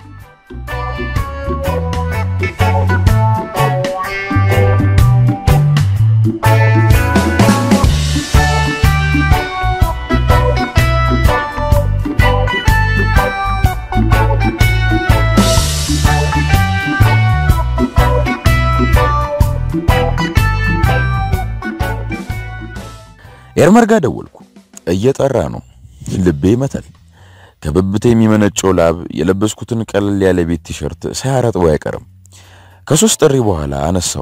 S1: ኤርመር ጋር ደወልኩ። እየጠራ ነው። ልቤ ይመታል። ከብብቴ የሚመነጨው ላብ የለበስኩትን ቀለል ያለ ቤት ቲሸርት ሳያረጥበው አይቀርም። ከሶስት ጥሪ በኋላ አነሳው።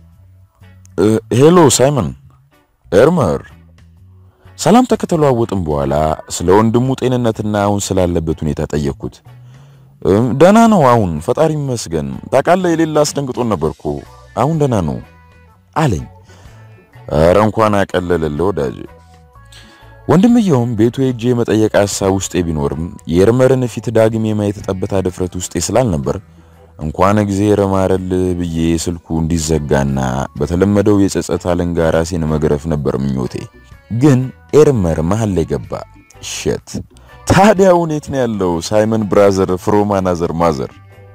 S1: ሄሎ ሳይመን፣ ኤርመር። ሰላምታ ከተለዋወጥም በኋላ ስለ ወንድሙ ጤንነትና አሁን ስላለበት ሁኔታ ጠየቅኩት። ደህና ነው አሁን ፈጣሪ ይመስገን። ታውቃለህ የሌላ አስደንግጦን ነበርኩ። አሁን ደህና ነው አለኝ። ኧረ እንኳን አቀለለልህ ወዳጅ። ወንድምየውም ቤቱ ሄጄ የመጠየቅ ሐሳብ ውስጤ ቢኖርም የኤርመርን ፊት ዳግም የማየት ጠብታ ድፍረት ውስጤ ስላልነበር እንኳን እግዚአብሔር ማረል ብዬ ስልኩ እንዲዘጋና በተለመደው የጸጸት አለንጋ ራሴን መግረፍ ነበር ምኞቴ። ግን ኤርመር መሃል ላይ ገባ። ሸት ታዲያ ሁኔት ነው ያለው ሳይመን ብራዘር ፍሮም አናዘር ማዘር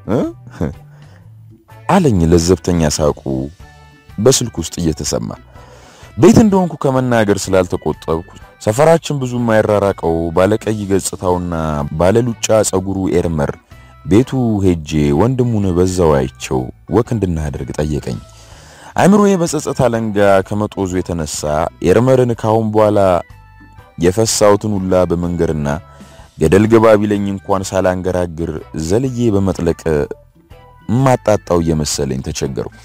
S1: አለኝ ለዘብተኛ ሳቁ በስልክ ውስጥ እየተሰማ ቤት እንደሆንኩ ከመናገር ስላልተቆጠብኩ ሰፈራችን ብዙ የማይራራቀው ባለቀይ ገጽታውና ባለሉጫ ጸጉሩ ኤርመር ቤቱ ሄጄ ወንድሙን በዛው አይቸው ወክ እንድናደርግ ጠየቀኝ። አእምሮዬ በጸጸት አለንጋ ከመጦዙ የተነሳ ኤርመርን ካሁን በኋላ የፈሳሁትን ሁላ በመንገርና ገደል ገባ ቢለኝ እንኳን ሳላንገራግር ዘልዬ በመጥለቅ ማጣጣው እየመሰለኝ ተቸገርኩ።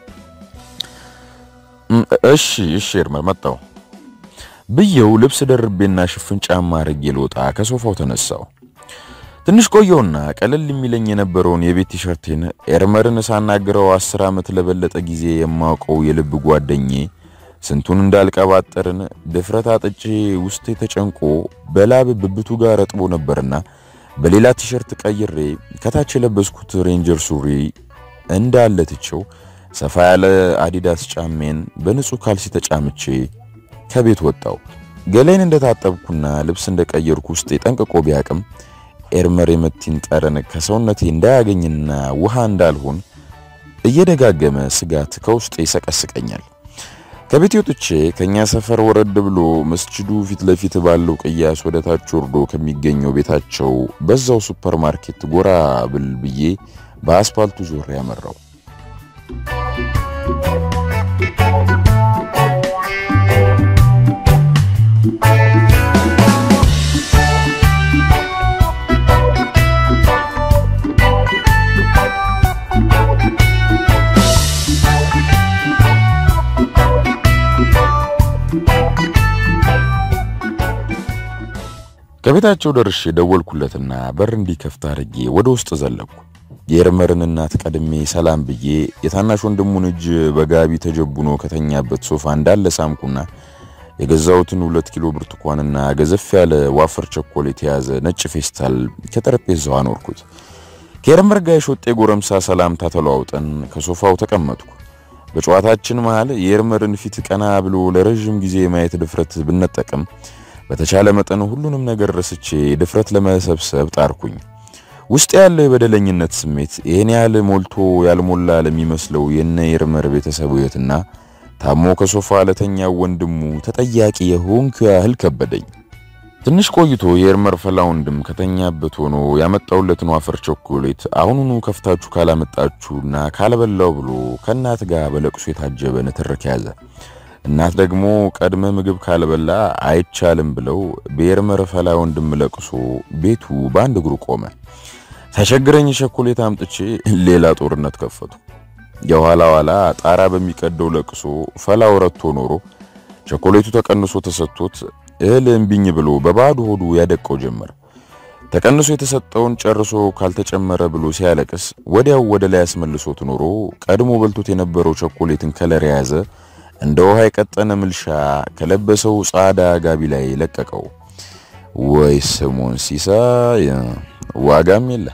S1: እሺ እሺ ኤርመር መጣው ብየው ልብስ ደርቤና ሽፍን ጫማ አድርጌ ልወጣ ከሶፋው ተነሳው። ትንሽ ቆየውና ቀለል የሚለኝ የነበረውን የቤት ቲሸርቴን ኤርመርን ሳናግረው አስር ዓመት ለበለጠ ጊዜ የማውቀው የልብ ጓደኜ ስንቱን እንዳልቀባጠርን ድፍረት አጥጬ ውስጤ ተጨንቆ በላብ ብብቱ ጋር ረጥቦ ነበርና በሌላ ቲሸርት ቀይሬ ከታች የለበስኩት ሬንጀር ሱሪ እንዳለ ትቼው ሰፋ ያለ አዲዳስ ጫሜን በንጹህ ካልሲ ተጫምቼ ከቤት ወጣው። ገላይን እንደታጠብኩና ልብስ እንደቀየርኩ ውስጥ ጠንቅቆ ቢያቅም ኤርመር የመቲን ጠረን ከሰውነቴ እንዳያገኝና ውሃ እንዳልሆን እየደጋገመ ስጋት ከውስጤ ይሰቀስቀኛል። ከቤት ወጥቼ ከኛ ሰፈር ወረድ ብሎ መስጂዱ ፊት ለፊት ባለው ቅያስ ወደ ታች ወርዶ ከሚገኘው ቤታቸው በዛው ሱፐር ማርኬት ጎራ ብል ብዬ በአስፓልቱ ዞር ያመራው። ከቤታቸው ደርሼ ደወልኩለትና በር እንዲከፍት አድርጌ ወደ ውስጥ ዘለኩ። የኤርመርን እናት ቀድሜ ሰላም ብዬ የታናሽ ወንድሙን እጅ በጋቢ ተጀቡኖ ከተኛበት ሶፋ እንዳለ ሳምኩና የገዛሁትን ሁለት ኪሎ ብርቱካንና ገዘፍ ያለ ዋፈር ቸኮሌት የያዘ ነጭ ፌስታል ከጠረጴዛው አኖርኩት። ከኤርመር ጋር የሾጤ ጎረምሳ ሰላምታ ተለዋውጠን ከሶፋው ተቀመጥኩ። በጨዋታችን መሃል የኤርመርን ፊት ቀና ብሎ ለረዥም ጊዜ የማየት ድፍረት ብነጠቅም በተቻለ መጠን ሁሉንም ነገር ረስቼ ድፍረት ለመሰብሰብ ጣርኩኝ። ውስጥ ያለው የበደለኝነት ስሜት ይህን ያህል ሞልቶ ያልሞላ ለሚመስለው የነ ኤርመር ቤተሰብ ሕይወትና ታሞ ከሶፋ ለተኛው ወንድሙ ተጠያቂ የሆንኩ ያህል ከበደኝ። ትንሽ ቆይቶ የኤርመር ፈላ ወንድም ከተኛበት ሆኖ ያመጣውለትን ዋፈር ቾኮሌት አሁኑኑ ከፍታችሁ ካላመጣችሁና ካለበላው ብሎ ከእናት ጋር በለቅሶ የታጀበ ንትርክ ያዘ። እናት ደግሞ ቀድመ ምግብ ካልበላ አይቻልም ብለው በኤርመር ፈላ ወንድም ለቅሶ ቤቱ በአንድ እግሩ ቆመ። ሳይቸግረኝ ቸኮሌት አምጥቼ ሌላ ጦርነት ከፈቱ። የኋላ ኋላ ጣራ በሚቀደው ለቅሶ ፈላው ረቶ ኖሮ ቸኮሌቱ ተቀንሶ ተሰጥቶት እህል እምቢኝ ብሎ በባዶ ሆዱ ያደቀው ጀመር። ተቀንሶ የተሰጠውን ጨርሶ ካልተጨመረ ብሎ ሲያለቅስ ወዲያው ወደ ላይ አስመልሶት ኖሮ ቀድሞ በልቶት የነበረው ቸኮሌትን ከለር የያዘ እንደ ውሃ የቀጠነ ምልሻ ከለበሰው ጻዳ ጋቢ ላይ ለቀቀው። ወይ ስሙን ሲሳይ ዋጋም የለ።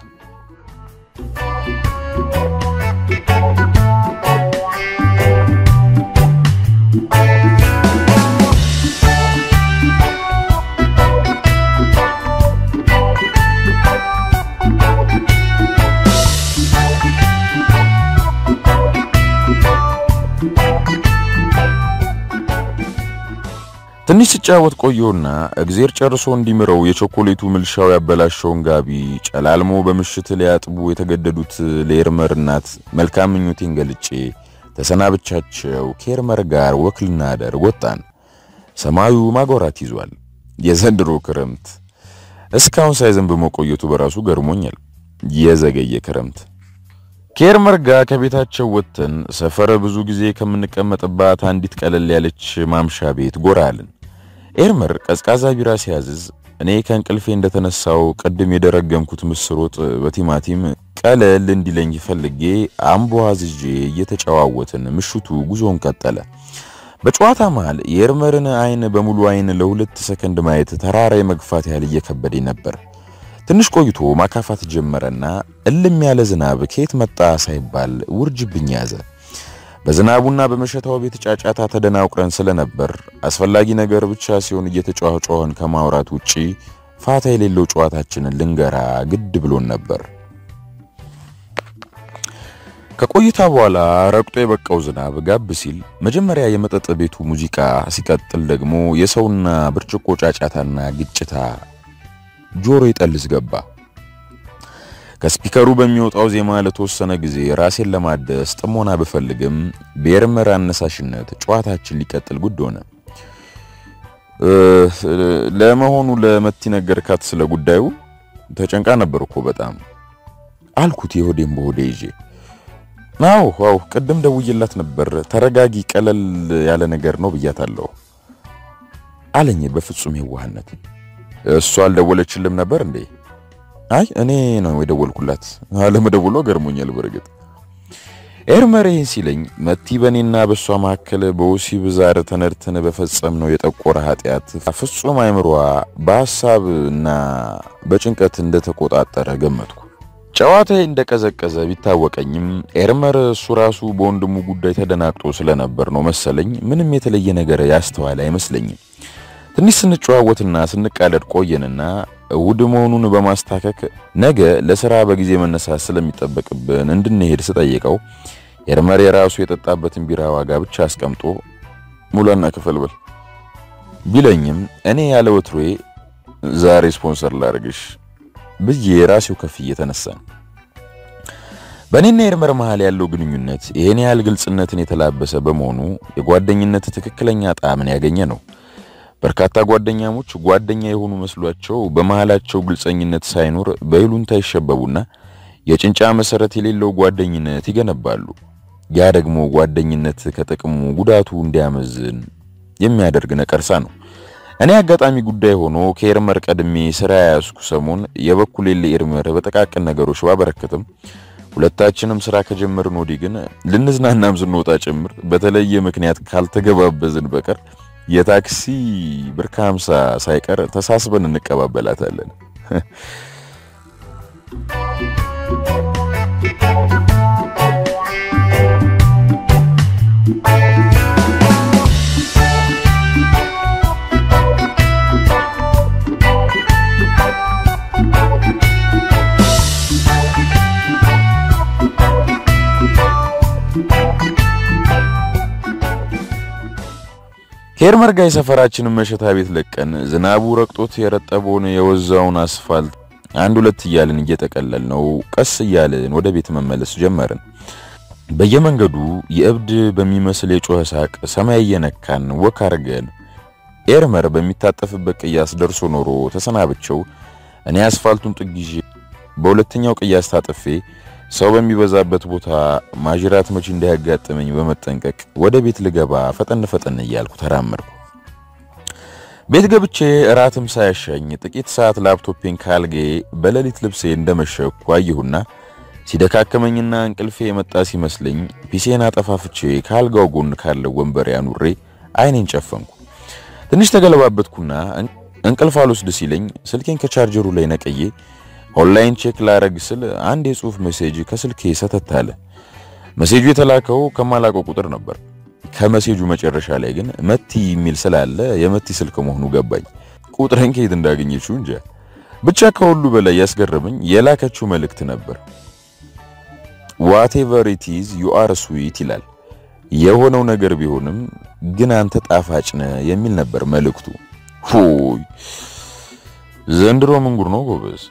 S1: ትንሽ ሲጫወት ቆየውና እግዜር ጨርሶ እንዲምረው የቾኮሌቱ ምልሻው ያበላሸውን ጋቢ ጨላልሞ በምሽት ሊያጥቡ የተገደዱት ለኤርመር እናት መልካም ምኞቴን ገልጬ ተሰናብቻቸው ከኤርመር ጋር ወክ ልናደር ወጣን። ሰማዩ ማጎራት ይዟል። የዘንድሮ ክረምት እስካሁን ሳይዘንብ መቆየቱ በራሱ ገርሞኛል። የዘገየ ክረምት ከኤርመር ጋር ከቤታቸው ወጥተን ሰፈር ብዙ ጊዜ ከምንቀመጥባት አንዲት ቀለል ያለች ማምሻ ቤት ጎራ አልን። ኤርመር ቀዝቃዛ ቢራ ሲያዝዝ እኔ ከእንቅልፌ እንደተነሳው ቅድም የደረገምኩት ምስር ወጥ በቲማቲም ቀለል እንዲለኝ ፈልጌ አምቦ አዝዤ እየተጨዋወትን ምሽቱ ጉዞን ቀጠለ። በጨዋታ መሃል የኤርመርን አይን በሙሉ አይን ለሁለት ሰከንድ ማየት ተራራ የመግፋት ያህል እየከበደኝ ነበር። ትንሽ ቆይቶ ማካፋት ጀመረና እልም ያለ ዝናብ ከየት መጣ ሳይባል ውርጅብኝ ያዘ። በዝናቡና በመሸታው ቤት ጫጫታ ተደናውቅረን ስለነበር አስፈላጊ ነገር ብቻ ሲሆን እየተጫዋጫዋን ከማውራት ውጪ ፋታ የሌለው ጨዋታችንን ልንገራ ግድ ብሎን ነበር። ከቆይታ በኋላ ረግጦ የበቃው ዝናብ ጋብ ሲል መጀመሪያ የመጠጥ ቤቱ ሙዚቃ፣ ሲቀጥል ደግሞ የሰውና ብርጭቆ ጫጫታና ግጭታ ጆሮ ይጠልዝ ገባ። ከስፒከሩ በሚወጣው ዜማ ለተወሰነ ጊዜ ራሴን ለማደስ ጥሞና ብፈልግም በኤርመር አነሳሽነት ጨዋታችን ሊቀጥል ጉድ ሆነ። ለመሆኑ ለመቲ ነገርካት ስለ ጉዳዩ? ተጨንቃ ነበር እኮ በጣም አልኩት የሆዴን በሆዴ ይዤ። አዎ አዎ፣ ቅድም ደውዬላት ነበር። ተረጋጊ፣ ቀለል ያለ ነገር ነው ብያታለሁ አለኝ በፍጹም የዋህነት። እሷ አልደወለችልም ነበር እንዴ? አይ እኔ ነው የደወልኩላት። አለመደወሏ ገርሞኛል። በርግጥ ኤርመር ይህን ሲለኝ መቲ በእኔና በእሷ መካከል በወሲብ ዛር ተነድተን በፈጸም ነው የጠቆረ ኃጢአት ፍጹም አይምሯ በሐሳብ እና በጭንቀት እንደተቆጣጠረ ገመትኩ። ጨዋታዬ እንደቀዘቀዘ ቢታወቀኝም ኤርመር እሱ ራሱ በወንድሙ ጉዳይ ተደናግጦ ስለነበር ነው መሰለኝ ምንም የተለየ ነገር ያስተዋለ አይመስለኝም። ትንሽ ስንጨዋወትና ስንቃለድ ቆየንና እሑድ መሆኑን በማስታከክ ነገ ለሥራ በጊዜ መነሳት ስለሚጠበቅብን እንድንሄድ ስጠይቀው ኤርመር የራሱ የጠጣበትን ቢራ ዋጋ ብቻ አስቀምጦ ሙላና ክፈል በል ቢለኝም እኔ ያለ ወትሮዬ ዛሬ ስፖንሰር ላድርግሽ ብዬ ራሴው ከፍ እየተነሳን በእኔና ኤርመር መሃል ያለው ግንኙነት ይሄን ያህል ግልጽነትን የተላበሰ በመሆኑ የጓደኝነት ትክክለኛ ጣዕምን ያገኘ ነው። በርካታ ጓደኛሞች ጓደኛ የሆኑ መስሏቸው በመሃላቸው ግልጸኝነት ሳይኖር በይሉንታ ይሸበቡና የጭንጫ መሰረት የሌለው ጓደኝነት ይገነባሉ። ያ ደግሞ ጓደኝነት ከጥቅሙ ጉዳቱ እንዲያመዝን የሚያደርግ ነቀርሳ ነው። እኔ አጋጣሚ ጉዳይ ሆኖ ከኤርመር ቀድሜ ስራ ያያዝኩ ሰሞን የበኩሌን ለኤርመር በጠቃቅን ነገሮች ባበረከትም ሁለታችንም ስራ ከጀመርን ወዲህ ግን ልንዝናናም ስንወጣ ጭምር በተለየ ምክንያት ካልተገባበዝን በቀር የታክሲ ብር ከሀምሳ ሳይቀር ተሳስበን እንቀባበላታለን። ሄርመር ጋር የሰፈራችንን መሸታ ቤት ለቀን ዝናቡ ረግጦት የረጠበውን የወዛውን አስፋልት አንድ ሁለት እያልን እየጠቀለል ነው ቀስ እያልን ወደ ቤት መመለስ ጀመርን። በየመንገዱ የእብድ በሚመስል የጮኸ ሳቅ ሰማይ እየነካን ወክ አርገን ኤርመር በሚታጠፍበት ቅያስ ደርሶ ኖሮ ተሰናብቸው እኔ አስፋልቱን ጥግ ይዤ በሁለተኛው ቅያስ ታጥፌ ሰው በሚበዛበት ቦታ ማጅራት መቼ እንዳያጋጥመኝ በመጠንቀቅ ወደ ቤት ልገባ ፈጠን ፈጠን እያልኩ ተራመድኩ። ቤት ገብቼ እራትም ሳያሻኝ ጥቂት ሰዓት ላፕቶፔን ካልጌ በሌሊት ልብሴ እንደመሸኩ አየሁና ሲደካከመኝና እንቅልፌ የመጣ ሲመስለኝ ፒሴን አጠፋፍቼ ካልጋው ጎን ካለው ወንበር ያኑሬ አይኔን ጨፈንኩ። ትንሽ ተገለባበትኩና እንቅልፍ አልወስድ ሲለኝ ስልኬን ከቻርጀሩ ላይ ነቅዬ ኦንላይን ቼክ ላረግ ስል አንድ የጽሁፍ ሜሴጅ ከስልኬ ሰተት አለ። ሜሴጁ የተላከው ከማላቀው ቁጥር ነበር። ከሜሴጁ መጨረሻ ላይ ግን መቲ የሚል ስላለ የመቲ ስልክ መሆኑ ገባኝ። ቁጥሬን ከየት እንዳገኘችው እንጃ። ብቻ ከሁሉ በላይ ያስገረመኝ የላከችው መልእክት ነበር። ዋቴቨር ኢት ኢዝ ዩ አር ስዊት ይላል። የሆነው ነገር ቢሆንም ግን አንተ ጣፋጭ ነህ የሚል ነበር መልእክቱ። ሆይ ዘንድሮ ምን ጉር ነው ጎበዝ!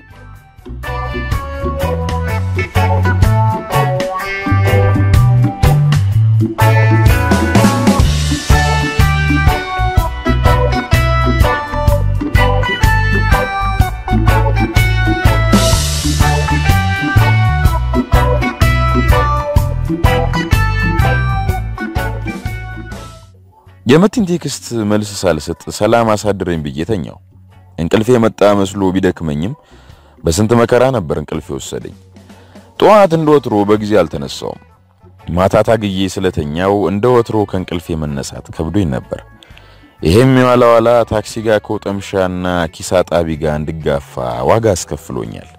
S1: የመቲን ቴክስት መልስ ሳልሰጥ ሰላም አሳድረኝ ብዬ ተኛው። እንቅልፌ የመጣ መስሎ ቢደክመኝም በስንት መከራ ነበር እንቅልፌ ወሰደኝ። ጠዋት እንደ ወትሮ በጊዜ አልተነሳውም። ማታ ታግዬ ስለተኛው እንደ ወትሮ ከእንቅልፌ መነሳት ከብዶኝ ነበር። ይሄም የኋላ ኋላ ታክሲ ጋር ከወጠምሻና ኪሳ ጣቢ ጋር እንድጋፋ ዋጋ አስከፍሎኛል።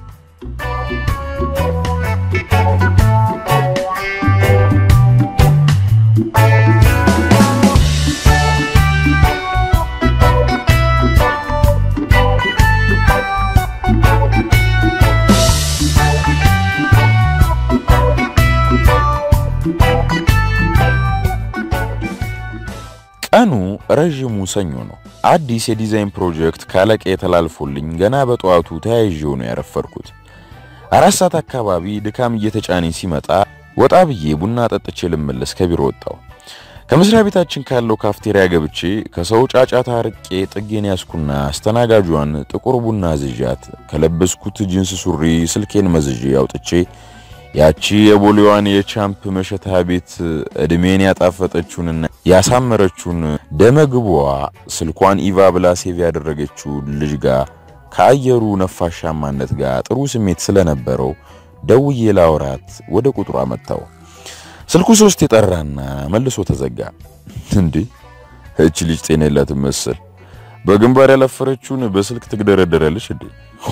S1: ቀኑ ረዥሙ ሰኞ ነው። አዲስ የዲዛይን ፕሮጀክት ካለቀ ተላልፎልኝ ገና በጠዋቱ ተያይዤው ነው ያረፈርኩት። አራት ሰዓት አካባቢ ድካም እየተጫነኝ ሲመጣ ወጣ ብዬ ቡና ጠጥቼ ልመለስ ከቢሮ ወጣው። ከመስሪያ ቤታችን ካለው ካፍቴሪያ ገብቼ ከሰው ጫጫታ ርቄ ጥጌን ያስኩና አስተናጋጇን ጥቁር ቡና ዝዣት ከለበስኩት ጂንስ ሱሪ ስልኬን መዝዤ አውጥቼ ያቺ የቦሌዋን የቻምፕ መሸታ ቤት እድሜን ያጣፈጠችውንና ያሳመረችውን ደመግቧ ስልኳን ኢቫ ብላ ሴቭ ያደረገችው ልጅ ጋር ከአየሩ ነፋሻማነት ጋር ጥሩ ስሜት ስለነበረው ደውዬ ላውራት ወደ ቁጥሯ መጣው። ስልኩ ሶስት የጠራና መልሶ ተዘጋ። እንዴ እቺ ልጅ ጤና የላትም መሰል በግንባር ያለፈረችውን በስልክ ትግደረደራለች እንዴ? ሆ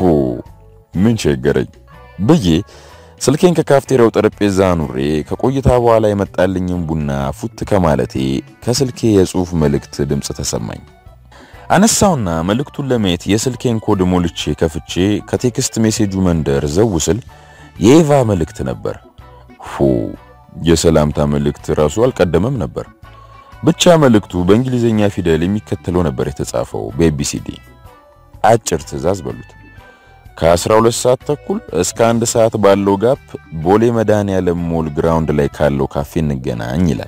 S1: ምን ቸገረኝ ብዬ ስልኬን ከካፍቴሪያው ጠረጴዛ አኑሬ ከቆይታ በኋላ የመጣልኝም ቡና ፉት ከማለቴ ከስልኬ የጽሑፍ መልእክት ድምፅ ተሰማኝ። አነሳውና መልእክቱን ለማየት የስልኬን ኮድ ሞልቼ ከፍቼ ከቴክስት ሜሴጁ መንደር ዘው ስል የኤቫ መልእክት ነበር። ፎ የሰላምታ መልእክት ራሱ አልቀደመም ነበር። ብቻ መልእክቱ በእንግሊዝኛ ፊደል የሚከተለው ነበር የተጻፈው በኤቢሲዲ አጭር ትዕዛዝ በሉት ከ12 ሰዓት ተኩል እስከ አንድ ሰዓት ባለው ጋፕ ቦሌ መድኃኔዓለም ሞል ግራውንድ ላይ ካለው ካፌ እንገናኝ ይላል።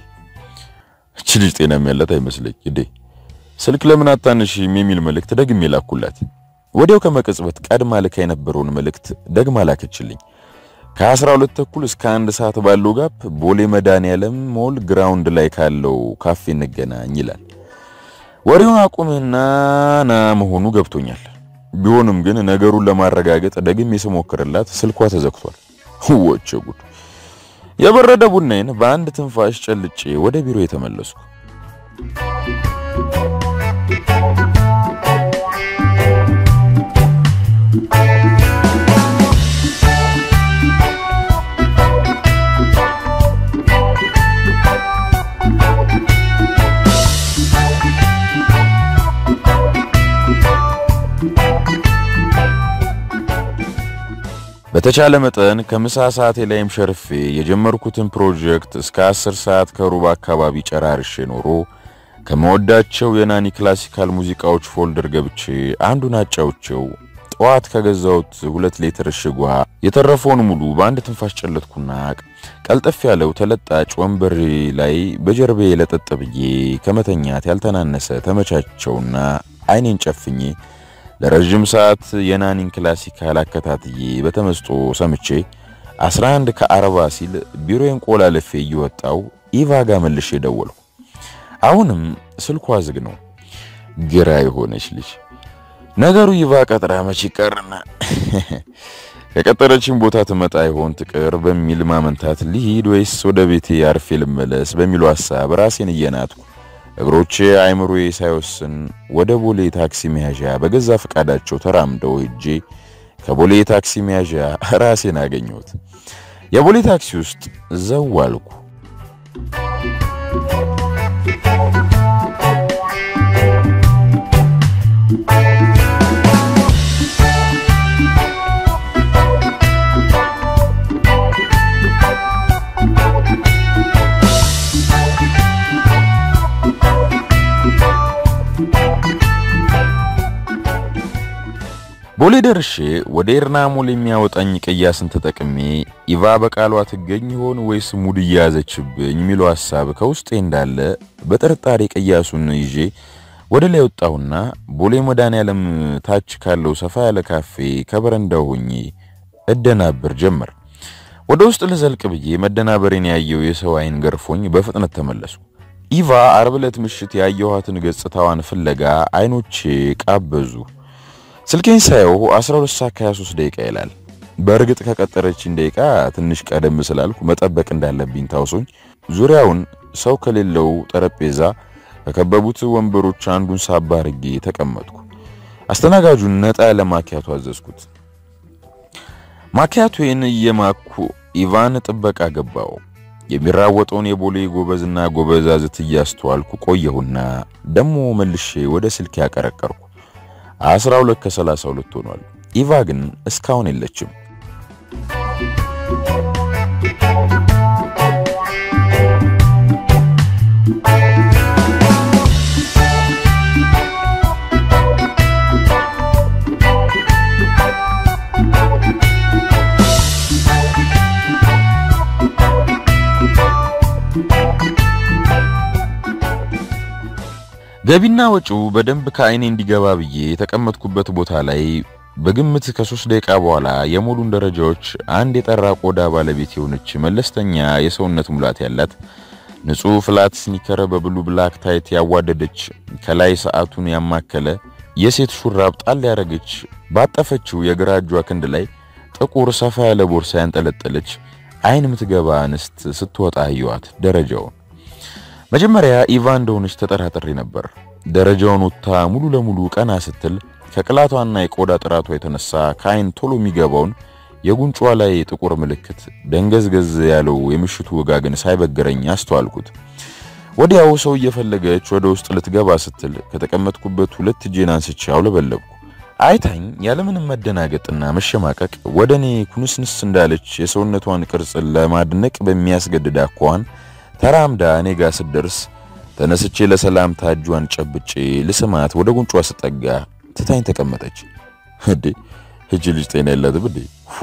S1: እቺ ልጅ ጤናም ያላት አይመስለኝ እንዴ! ስልክ ለምን አታነሺም የሚል መልእክት ደግሜ ላኩላት። ወዲያው ከመቀጽበት ቀድማ ልካ የነበረውን መልእክት ደግማ ላከችልኝ። ከ12 ተኩል እስከ አንድ ሰዓት ባለው ጋፕ ቦሌ መድኃኔዓለም ሞል ግራውንድ ላይ ካለው ካፌ እንገናኝ ይላል። ወሬውን አቁምህና ና መሆኑ ገብቶኛል። ቢሆንም ግን ነገሩን ለማረጋገጥ ደግሜ ስሞክርላት ስልኳ ተዘግቷል። ወቸ ጉድ! የበረደ ቡናዬን በአንድ ትንፋሽ ጨልጬ ወደ ቢሮ የተመለስኩ። በተቻለ መጠን ከምሳ ሰዓቴ ላይም ሸርፌ የጀመርኩትን ፕሮጀክት እስከ 10 ሰዓት ከሩብ አካባቢ ጨራርሼ ኖሮ ከመወዳቸው የናኒ ክላሲካል ሙዚቃዎች ፎልደር ገብቼ አንዱን አጫውቼው ጠዋት ከገዛሁት ሁለት ሊትር እሽግ ውሃ የተረፈውን ሙሉ በአንድ ትንፋሽ ጨለጥኩና ቀልጠፍ ያለው ተለጣጭ ወንበሬ ላይ በጀርቤ ለጠጥ ብዬ ከመተኛት ያልተናነሰ ተመቻቸውና አይኔን ጨፍኜ ለረዥም ሰዓት የናኒን ክላሲካል አከታትዬ በተመስጦ ሰምቼ 11 ከአርባ ሲል ቢሮዬን ቆላለፌ እየወጣው ኢቫ ጋር መልሼ ደወልኩ። አሁንም ስልኳ ዝግ ነው። ግራ የሆነች ልጅ ነገሩ ይቫ ቀጥራ መች ይቀርና ከቀጠረችን ቦታ ትመጣ ይሆን ትቅር በሚል ማመንታት ልሂድ ወይስ ወደ ቤቴ አርፌ ልመለስ በሚለው ሐሳብ ራሴን እየናትኩ እግሮቼ አይምሮዬ ሳይወስን ወደ ቦሌ ታክሲ መያዣ በገዛ ፈቃዳቸው ተራምደው ሄጄ ከቦሌ ታክሲ መያዣ ራሴን አገኘሁት። የቦሌ ታክሲ ውስጥ ዘው አልኩ። ቦሌ ደርሼ ወደ ኤርና ሞል የሚያወጣኝ ቅያስን ተጠቅሜ ኢቫ በቃሏ ትገኝ ይሆን ወይስ ሙድ እየያዘችብኝ የሚለው ሐሳብ ከውስጤ እንዳለ በጥርጣሬ ቅያሱን ይዤ ወደ ላይ ወጣሁና ቦሌ መድኃኔዓለም ታች ካለው ሰፋ ያለ ካፌ ከበረንዳው ሆኜ እደናበር ጀመር። ወደ ውስጥ ልዘልቅ ብዬ መደናበሬን ያየው የሰው አይን ገርፎኝ በፍጥነት ተመለሱ። ኢቫ አርብ ዕለት ምሽት ያየኋትን ገጽታዋን ፍለጋ አይኖቼ ቃበዙ። ስልኬን ሳየው 12 ሰዓት ከ23 ደቂቃ ይላል። በእርግጥ ከቀጠረችኝ ደቂቃ ትንሽ ቀደም ስላልኩ መጠበቅ እንዳለብኝ ታውሶኝ ዙሪያውን ሰው ከሌለው ጠረጴዛ ከከበቡት ወንበሮች አንዱን ሳባ አርጌ ተቀመጥኩ። አስተናጋጁን ነጣ ያለ ማኪያቶ አዘዝኩት። ማኪያቶን እየማኩ ኢቫን ጥበቃ ገባው። የሚራወጠውን የቦሌ ጎበዝና ጎበዛዝት እያስተዋልኩ ቆየሁና ደሞ መልሼ ወደ ስልክ ያቀረቀርኩ። 12 ከ32 ሆኗል። ኢቫ ግን እስካሁን የለችም። ገቢና ወጪው በደንብ ከአይኔ እንዲገባ ብዬ የተቀመጥኩበት ቦታ ላይ በግምት ከሶስት ደቂቃ በኋላ የሞሉን ደረጃዎች አንድ የጠራ ቆዳ ባለቤት የሆነች መለስተኛ የሰውነት ሙላት ያላት ንጹህ ፍላት ስኒከር በብሉ ብላክ ታይት ያዋደደች ከላይ ሰዓቱን ያማከለ የሴት ሹራብ ጣል ያደረገች ባጠፈችው የግራ እጇ ክንድ ላይ ጥቁር ሰፋ ያለ ቦርሳ ያንጠለጠለች አይን የምትገባ እንስት ስትወጣ አየኋት ደረጃውን መጀመሪያ ኢቫ እንደሆነች ተጠራጥሬ ነበር። ደረጃውን ወጥታ ሙሉ ለሙሉ ቀና ስትል ከቅላቷና የቆዳ ጥራቷ የተነሳ ከአይን ቶሎ የሚገባውን የጉንጯ ላይ ጥቁር ምልክት ደንገዝገዝ ያለው የምሽቱ ወጋግን ሳይበገረኝ አስተዋልኩት። ወዲያው ሰው እየፈለገች ወደ ውስጥ ልትገባ ስትል ከተቀመጥኩበት ሁለት እጄን አንስቼ አውለበለብኩ። አይታኝ ያለምንም መደናገጥና መሸማቀቅ ወደ እኔ ኩንስንስ እንዳለች የሰውነቷን ቅርጽ ለማድነቅ በሚያስገድድ አኳኋን ተራምዳ እኔ ጋር ስትደርስ ተነስቼ ለሰላምታ እጇን ጨብጬ ልስማት ወደ ጉንጯ ስጠጋ ትታኝ ተቀመጠች። እንዴ እጅ ልጅ ጤና የላትም እንዴ? ፎ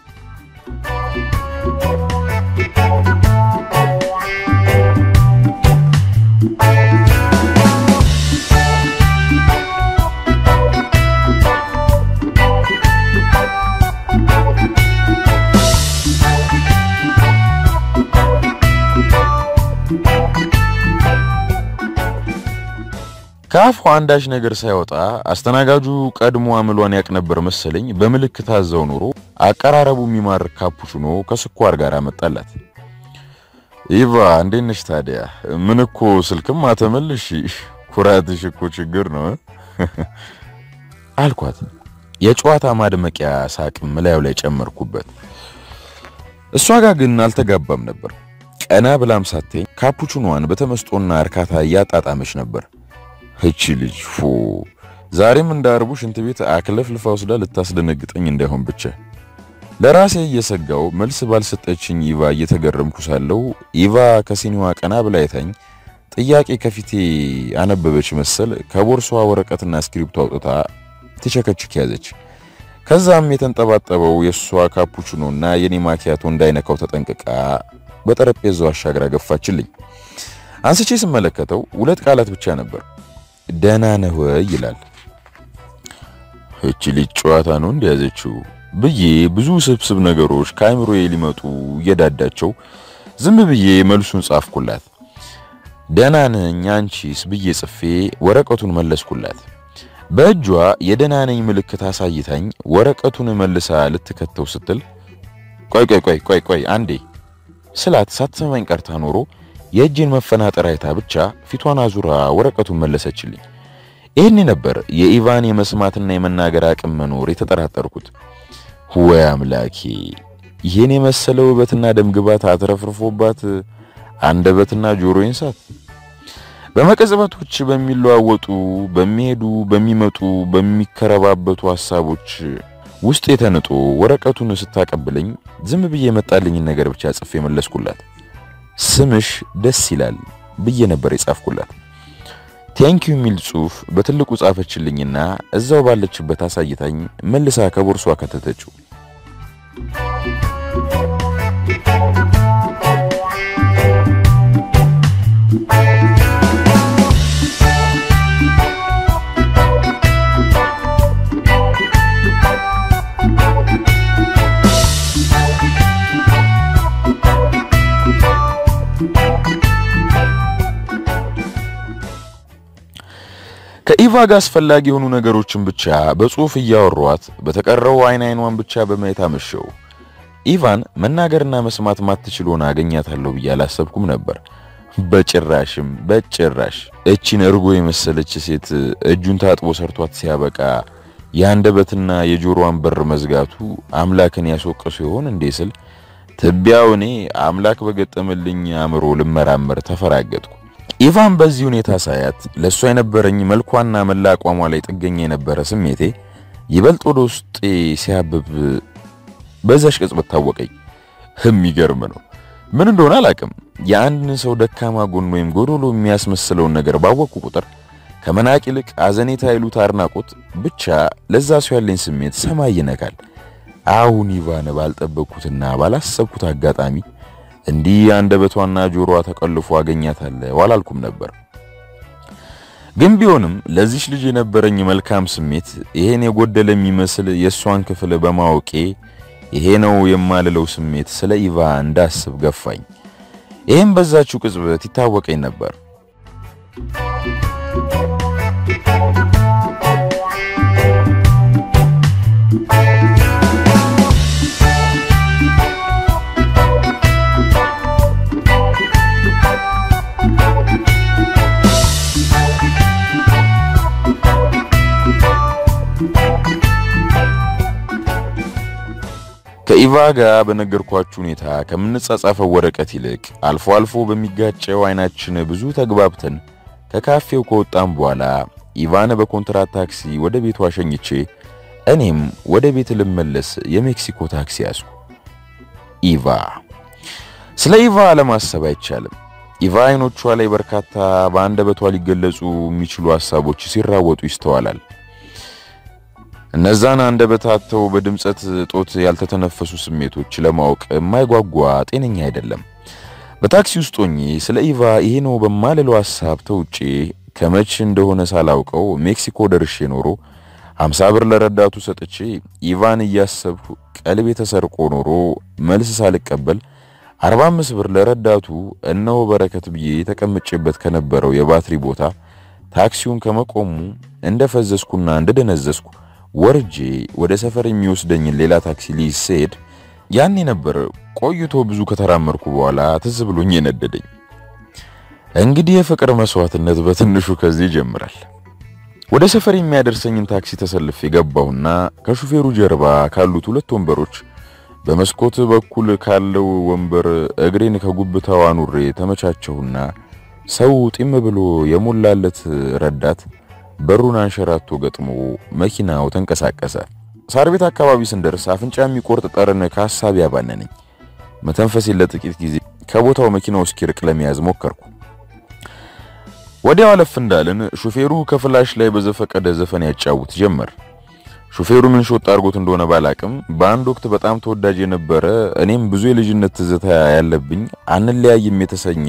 S1: ከአፏ አንዳች ነገር ሳይወጣ አስተናጋጁ ቀድሞ አምሏን ያቅ ነበር መሰለኝ። በምልክት አዘው ኖሮ አቀራረቡ የሚማርክ ካፑቺኖ ከስኳር ጋር አመጣላት። ኢቫ እንዴት ነሽ ታዲያ? ምን እኮ ስልክም አተመልሽ፣ ኩራትሽ እኮ ችግር ነው አልኳት። የጨዋታ ማድመቂያ ሳቅም ላዩ ላይ ጨመርኩበት። እሷ ጋር ግን አልተጋባም ነበር። ቀና ብላም ሳተኝ ካፑቺኖዋን በተመስጦና እርካታ እያጣጣመች ነበር። እቺ ልጅ ፎ ዛሬም እንደ አርቡ ሽንት ቤት አክለፍልፋ ወስዳ ልታስደነግጠኝ እንዳይሆን ብቻ ለራሴ እየሰጋው መልስ ባልሰጠችኝ ኢቫ እየተገረምኩ ሳለው ኢቫ ከሲኒዋ ቀና ብላ አይታኝ ጥያቄ ከፊቴ አነበበች መሰል ከቦርሷ ወረቀትና እስክሪፕቶ አውጥታ ትቸከችክ ያዘች። ከዛም የተንጠባጠበው የእሷ ካፑችኖና የኔ ማኪያቶ እንዳይነካው ተጠንቅቃ በጠረጴዛው አሻግራ ገፋችልኝ። አንስቼ ስመለከተው ሁለት ቃላት ብቻ ነበር። ደህና ነህ ወይ ይላል። እቺ ልጅ ጨዋታ ነው እንደያዘችው ብዬ ብዙ ስብስብ ነገሮች ከአእምሮዬ ሊመጡ እየዳዳቸው ዝም ብዬ መልሱን ጻፍኩላት። ደህና ነኝ አንቺስ ብዬ ጽፌ ወረቀቱን መለስኩላት። በእጇ የደህና ነኝ ምልክት አሳይታኝ ወረቀቱን መልሳ ልትከተው ስትል ቆይ ቆይ ቆይ ቆይ ቆይ አንዴ ስላት ሳትሰማኝ ቀርታ ኖሮ የእጄን መፈናጠር አይታ ብቻ ፊቷን አዙራ ወረቀቱን መለሰችልኝ። ይህኔ ነበር የኢቫን የመስማትና የመናገር አቅም መኖር የተጠራጠርኩት። ወይ አምላኬ! ይህን የመሰለ ውበትና ደምግባት አትረፍርፎባት አንደበትና ጆሮዬን ሳት። በመቀጽበቶች በሚለዋወጡ በሚሄዱ በሚመጡ በሚከረባበቱ ሐሳቦች ውስጥ የተንጦ ወረቀቱን ስታቀብለኝ ዝም ብዬ የመጣልኝን ነገር ብቻ ጽፌ መለስኩላት። ስምሽ ደስ ይላል ብዬ ነበር የጻፍኩላት። ቴንኪዩ የሚል ጽሑፍ በትልቁ ጻፈችልኝና እዛው ባለችበት አሳይታኝ መልሳ ከቦርሷ ከተተችው። ከኢቫ ጋር አስፈላጊ የሆኑ ነገሮችን ብቻ በጽሑፍ እያወሯት በተቀረው አይን አይኗን ብቻ በማየት አመሸው። ኢቫን መናገርና መስማት ማትችል ሆና አገኛታለሁ ብዬ አላሰብኩም ነበር። በጭራሽም በጭራሽ። እቺን እርጎ የመሰለች ሴት እጁን ታጥቦ ሰርቷት ሲያበቃ የአንደበትና የጆሮዋን በር መዝጋቱ አምላክን ያስወቀሱ ይሆን እንዴ ስል ትቢያው እኔ አምላክ በገጠመልኝ አእምሮ ልመራመር ተፈራገጥኩ። ኢቫን በዚህ ሁኔታ ሳያት ለእሷ የነበረኝ መልኳና መላ አቋሟ ላይ ጥገኛ የነበረ ስሜቴ ይበልጥ ወደ ውስጤ ሲያብብ በዛሽ ቅጽበት ታወቀኝ። የሚገርም ነው። ምን እንደሆነ አላቅም። የአንድን ሰው ደካማ ጎን ወይም ጎዶሎ የሚያስመስለውን ነገር ባወቅኩ ቁጥር ከመናቅ ይልቅ አዘኔታ ይሉት አድናቆት ብቻ ለዛ ሰው ያለኝ ስሜት ሰማይ ይነካል። አሁን ኢቫን ባልጠበቅኩትና ባላሰብኩት አጋጣሚ እንዲህ አንደበቷና ጆሮዋ ተቀልፎ አገኛታለሁ አላልኩም ነበር። ግን ቢሆንም ለዚች ልጅ የነበረኝ መልካም ስሜት ይሄን የጎደለ የሚመስል የእሷን ክፍል በማወቄ ይሄ ነው የማልለው ስሜት ስለ ኢቫ እንዳስብ ገፋኝ። ይህም በዛችው ቅጽበት ይታወቀኝ ነበር። ከኢቫ ጋር በነገርኳችሁ ሁኔታ ከምንጻጻፈው ወረቀት ይልቅ አልፎ አልፎ በሚጋጨው አይናችን ብዙ ተግባብተን ከካፌው ከወጣም በኋላ ኢቫን በኮንትራት ታክሲ ወደ ቤቷ ሸኝቼ እኔም ወደ ቤት ልመለስ የሜክሲኮ ታክሲ ያዝኩ። ኢቫ ስለ ኢቫ አለማሰብ አይቻልም። ኢቫ አይኖቿ ላይ በርካታ በአንደበቷ ሊገለጹ የሚችሉ ሐሳቦች ሲራወጡ ይስተዋላል። እነዛን አንደበታተው በድምጸት ጦት ያልተተነፈሱ ስሜቶች ለማወቅ የማይጓጓ ጤነኛ አይደለም። በታክሲ ውስጥ ሆኜ ስለ ኢቫ ይሄ ነው በማልለው ሐሳብ ተውጬ ከመቼ እንደሆነ ሳላውቀው ሜክሲኮ ደርሼ ኖሮ 50 ብር ለረዳቱ ሰጥቼ ኢቫን እያሰብኩ ቀልቤ ተሰርቆ ኖሮ መልስ ሳልቀበል 45 ብር ለረዳቱ እነሆ በረከት ብዬ ተቀምጬበት ከነበረው የባትሪ ቦታ ታክሲውን ከመቆሙ እንደፈዘዝኩና እንደደነዘዝኩ ወርጄ ወደ ሰፈር የሚወስደኝን ሌላ ታክሲ ልይዝ ስሄድ ያኔ ነበር ቆይቶ ብዙ ከተራመርኩ በኋላ ትዝ ብሎኝ የነደደኝ። እንግዲህ የፍቅር መስዋዕትነት በትንሹ ከዚህ ይጀምራል። ወደ ሰፈር የሚያደርሰኝን ታክሲ ተሰልፌ ገባሁና ከሹፌሩ ጀርባ ካሉት ሁለት ወንበሮች በመስኮት በኩል ካለው ወንበር እግሬን ከጉብታው አኑሬ ተመቻቸሁና ሰው ጢም ብሎ የሞላለት ረዳት በሩን አንሸራቶ ገጥሞ መኪናው ተንቀሳቀሰ። ሳር ቤት አካባቢ ስንደርስ አፍንጫ የሚቆርጥ ጠረን ከሀሳብ ያባነነኝ። መተንፈሴን ለጥቂት ጊዜ ከቦታው መኪናው እስኪርቅ ለመያዝ ሞከርኩ። ወዲያው አለፍ እንዳልን ሹፌሩ ከፍላሽ ላይ በዘፈቀደ ዘፈን ያጫውት ጀመር። ሹፌሩ ምን ሾጥ አድርጎት እንደሆነ ባላቅም በአንድ ወቅት በጣም ተወዳጅ የነበረ እኔም ብዙ የልጅነት ትዝታ ያለብኝ አንለያይም የተሰኘ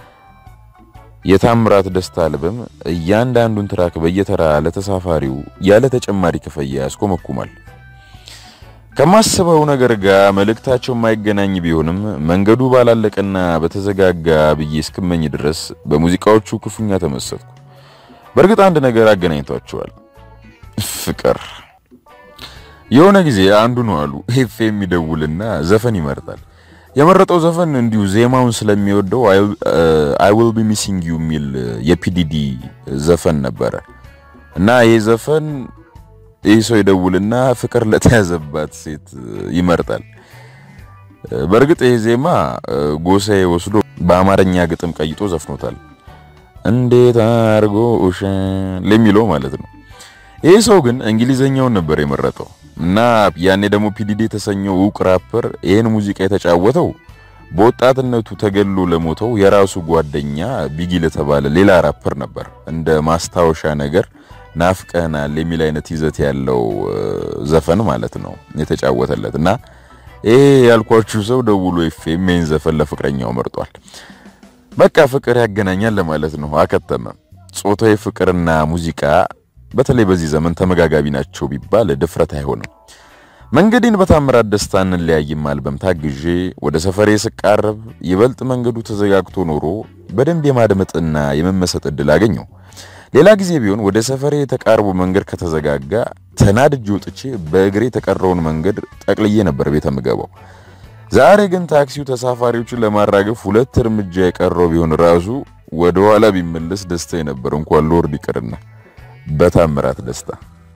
S1: የታምራት ደስታ አልበም እያንዳንዱን ትራክ በየተራ ለተሳፋሪው ያለ ተጨማሪ ክፍያ ያስኮመኩማል። ከማስበው ነገር ጋር መልእክታቸው የማይገናኝ ቢሆንም መንገዱ ባላለቀና በተዘጋጋ ብዬ እስክመኝ ድረስ በሙዚቃዎቹ ክፉኛ ተመሰጥኩ። በእርግጥ አንድ ነገር አገናኝቷቸዋል፣ ፍቅር። የሆነ ጊዜ አንዱ ነው አሉ ኤፍ የሚደውልና ዘፈን ይመርጣል። የመረጠው ዘፈን እንዲሁ ዜማውን ስለሚወደው አይ ዊል ቢ ሚሲንግ ዩ የሚል የፒዲዲ ዘፈን ነበረ እና ይህ ዘፈን ይህ ሰው ይደውልና ፍቅር ለተያዘባት ሴት ይመርጣል። በእርግጥ ይህ ዜማ ጎሳዬ ወስዶ በአማርኛ ግጥም ቀይጦ ዘፍኖታል። እንዴት አርጎ ለሚለው ማለት ነው። ይህ ሰው ግን እንግሊዘኛውን ነበር የመረጠው እና ያኔ ደግሞ ፒዲዲ የተሰኘው እውቅ ራፐር ይህን ሙዚቃ የተጫወተው በወጣትነቱ ተገሎ ለሞተው የራሱ ጓደኛ ቢጊ ለተባለ ሌላ ራፐር ነበር። እንደ ማስታወሻ ነገር ናፍቀናል የሚል አይነት ይዘት ያለው ዘፈን ማለት ነው የተጫወተለት እና ይሄ ያልኳችሁ ሰው ደውሎ ኤፍኤም ይህን ዘፈን ለፍቅረኛው መርጧል። በቃ ፍቅር ያገናኛል ለማለት ነው። አከተመ። ጾታዊ ፍቅርና ሙዚቃ በተለይ በዚህ ዘመን ተመጋጋቢ ናቸው ቢባል ድፍረት አይሆንም። መንገዴን በታምራት ደስታ እንለያይም አልበም ታግዤ ወደ ሰፈሬ ስቃረብ ይበልጥ መንገዱ ተዘጋግቶ ኖሮ በደንብ የማድመጥና የመመሰጥ እድል አገኘው። ሌላ ጊዜ ቢሆን ወደ ሰፈሬ የተቃርቦ መንገድ ከተዘጋጋ ተናድጄ ወጥቼ በእግሬ የተቀረውን መንገድ ጠቅልዬ ነበር ቤተ ምገባው። ዛሬ ግን ታክሲው ተሳፋሪዎችን ለማራገፍ ሁለት እርምጃ የቀረው ቢሆን ራሱ ወደ ኋላ ቢመለስ ደስታ ነበር፣ እንኳን ሎርድ ይቅርና በታምራት ደስታ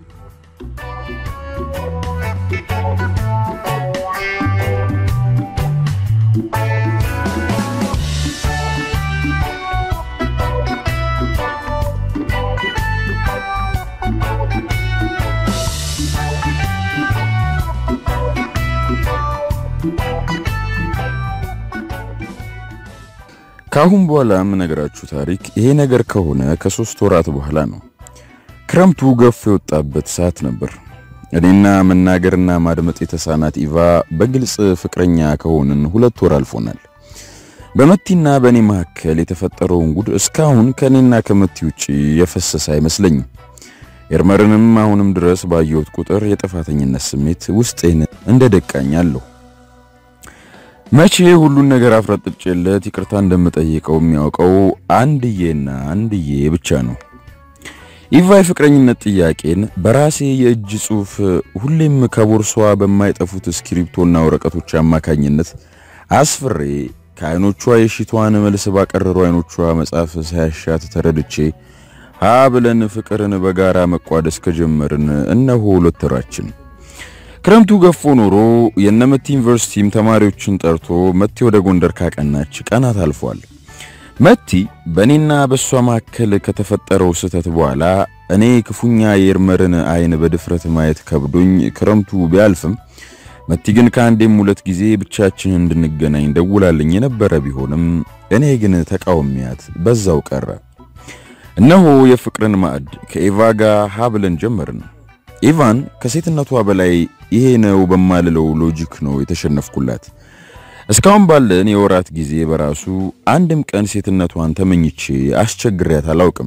S1: ካሁን በኋላ የምነግራችሁ ታሪክ ይሄ ነገር ከሆነ ከሶስት ወራት በኋላ ነው። ክረምቱ ገፎ የወጣበት ሰዓት ነበር። እኔና መናገርና ማድመጥ የተሳናት ኢቫ በግልጽ ፍቅረኛ ከሆንን ሁለት ወር አልፎናል። በመቲና በእኔ መካከል የተፈጠረውን ጉድ እስካሁን ከእኔና ከመቲ ውጪ የፈሰሰ አይመስለኝም። ኤርመርንም አሁንም ድረስ ባየሁት ቁጥር የጥፋተኝነት ስሜት ውስጤን እንደ ደቃኝ አለሁ። መቼ ሁሉን ነገር አፍረጥጬለት ይቅርታ እንደምጠይቀው የሚያውቀው አንድዬና አንድዬ ብቻ ነው። ኢቫ የፍቅረኝነት ጥያቄን በራሴ የእጅ ጽሑፍ ሁሌም ከቦርሷ በማይጠፉት እስክሪፕቶና ወረቀቶች አማካኝነት አስፍሬ ከዓይኖቿ የሺቷን መልስ ባቀረሩ ዓይኖቿ መጻፍ ሳያሻት ተረድቼ ሀ ብለን ፍቅርን በጋራ መቋደስ ከጀመርን እነሆ ሁለት ወራችን። ክረምቱ ገፎ ኖሮ የነመቲ ዩኒቨርሲቲም ተማሪዎችን ጠርቶ መቲ ወደ ጎንደር ካቀናች ቀናት አልፏል። መቲ በእኔና በእሷ መካከል ከተፈጠረው ስህተት በኋላ እኔ ክፉኛ የኤርመርን አይን በድፍረት ማየት ከብዶኝ ክረምቱ ቢያልፍም መቲ ግን ከአንዴም ሁለት ጊዜ ብቻችን እንድንገናኝ ደውላልኝ የነበረ ቢሆንም እኔ ግን ተቃውሚያት በዛው ቀረ። እነሆ የፍቅርን ማዕድ ከኤቫ ጋር ሀብለን ጀመርን። ኢቫን ከሴትነቷ በላይ ይሄ ነው በማልለው ሎጂክ ነው የተሸነፍኩላት። እስካሁን ባለን የወራት ጊዜ በራሱ አንድም ቀን ሴትነቷን ተመኝቼ አስቸግሪያት አላውቅም።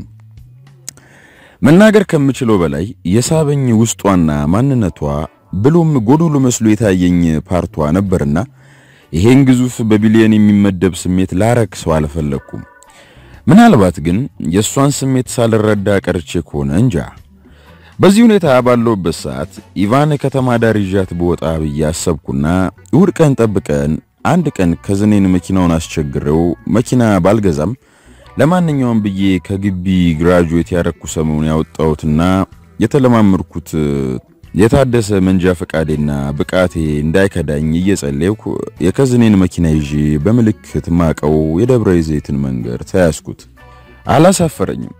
S1: መናገር ከምችለው በላይ የሳበኝ ውስጧና ማንነቷ ብሎም ጎዶሎ መስሎ የታየኝ ፓርቷ ነበርና ይሄን ግዙፍ በቢሊየን የሚመደብ ስሜት ላረክ ሰው አልፈለኩም። ምናልባት ግን የእሷን ስሜት ሳልረዳ ቀርቼ ከሆነ እንጃ። በዚህ ሁኔታ ባለውበት ሰዓት ኢቫን ከተማ ዳር ይዣት በወጣ ብዬ አሰብኩና እሁድ ቀን ጠብቀን አንድ ቀን ከዝኔን መኪናውን አስቸግረው መኪና ባልገዛም ለማንኛውም ብዬ ከግቢ ግራጁዌት ያረኩ ሰሞኑን ያወጣሁትና የተለማመድኩት የታደሰ መንጃ ፈቃዴና ብቃቴ እንዳይከዳኝ እየጸለይኩ የከዝኔን መኪና ይዤ በምልክት ማቀው የደብረ ዘይትን መንገድ ተያዝኩት። አላሳፈረኝም።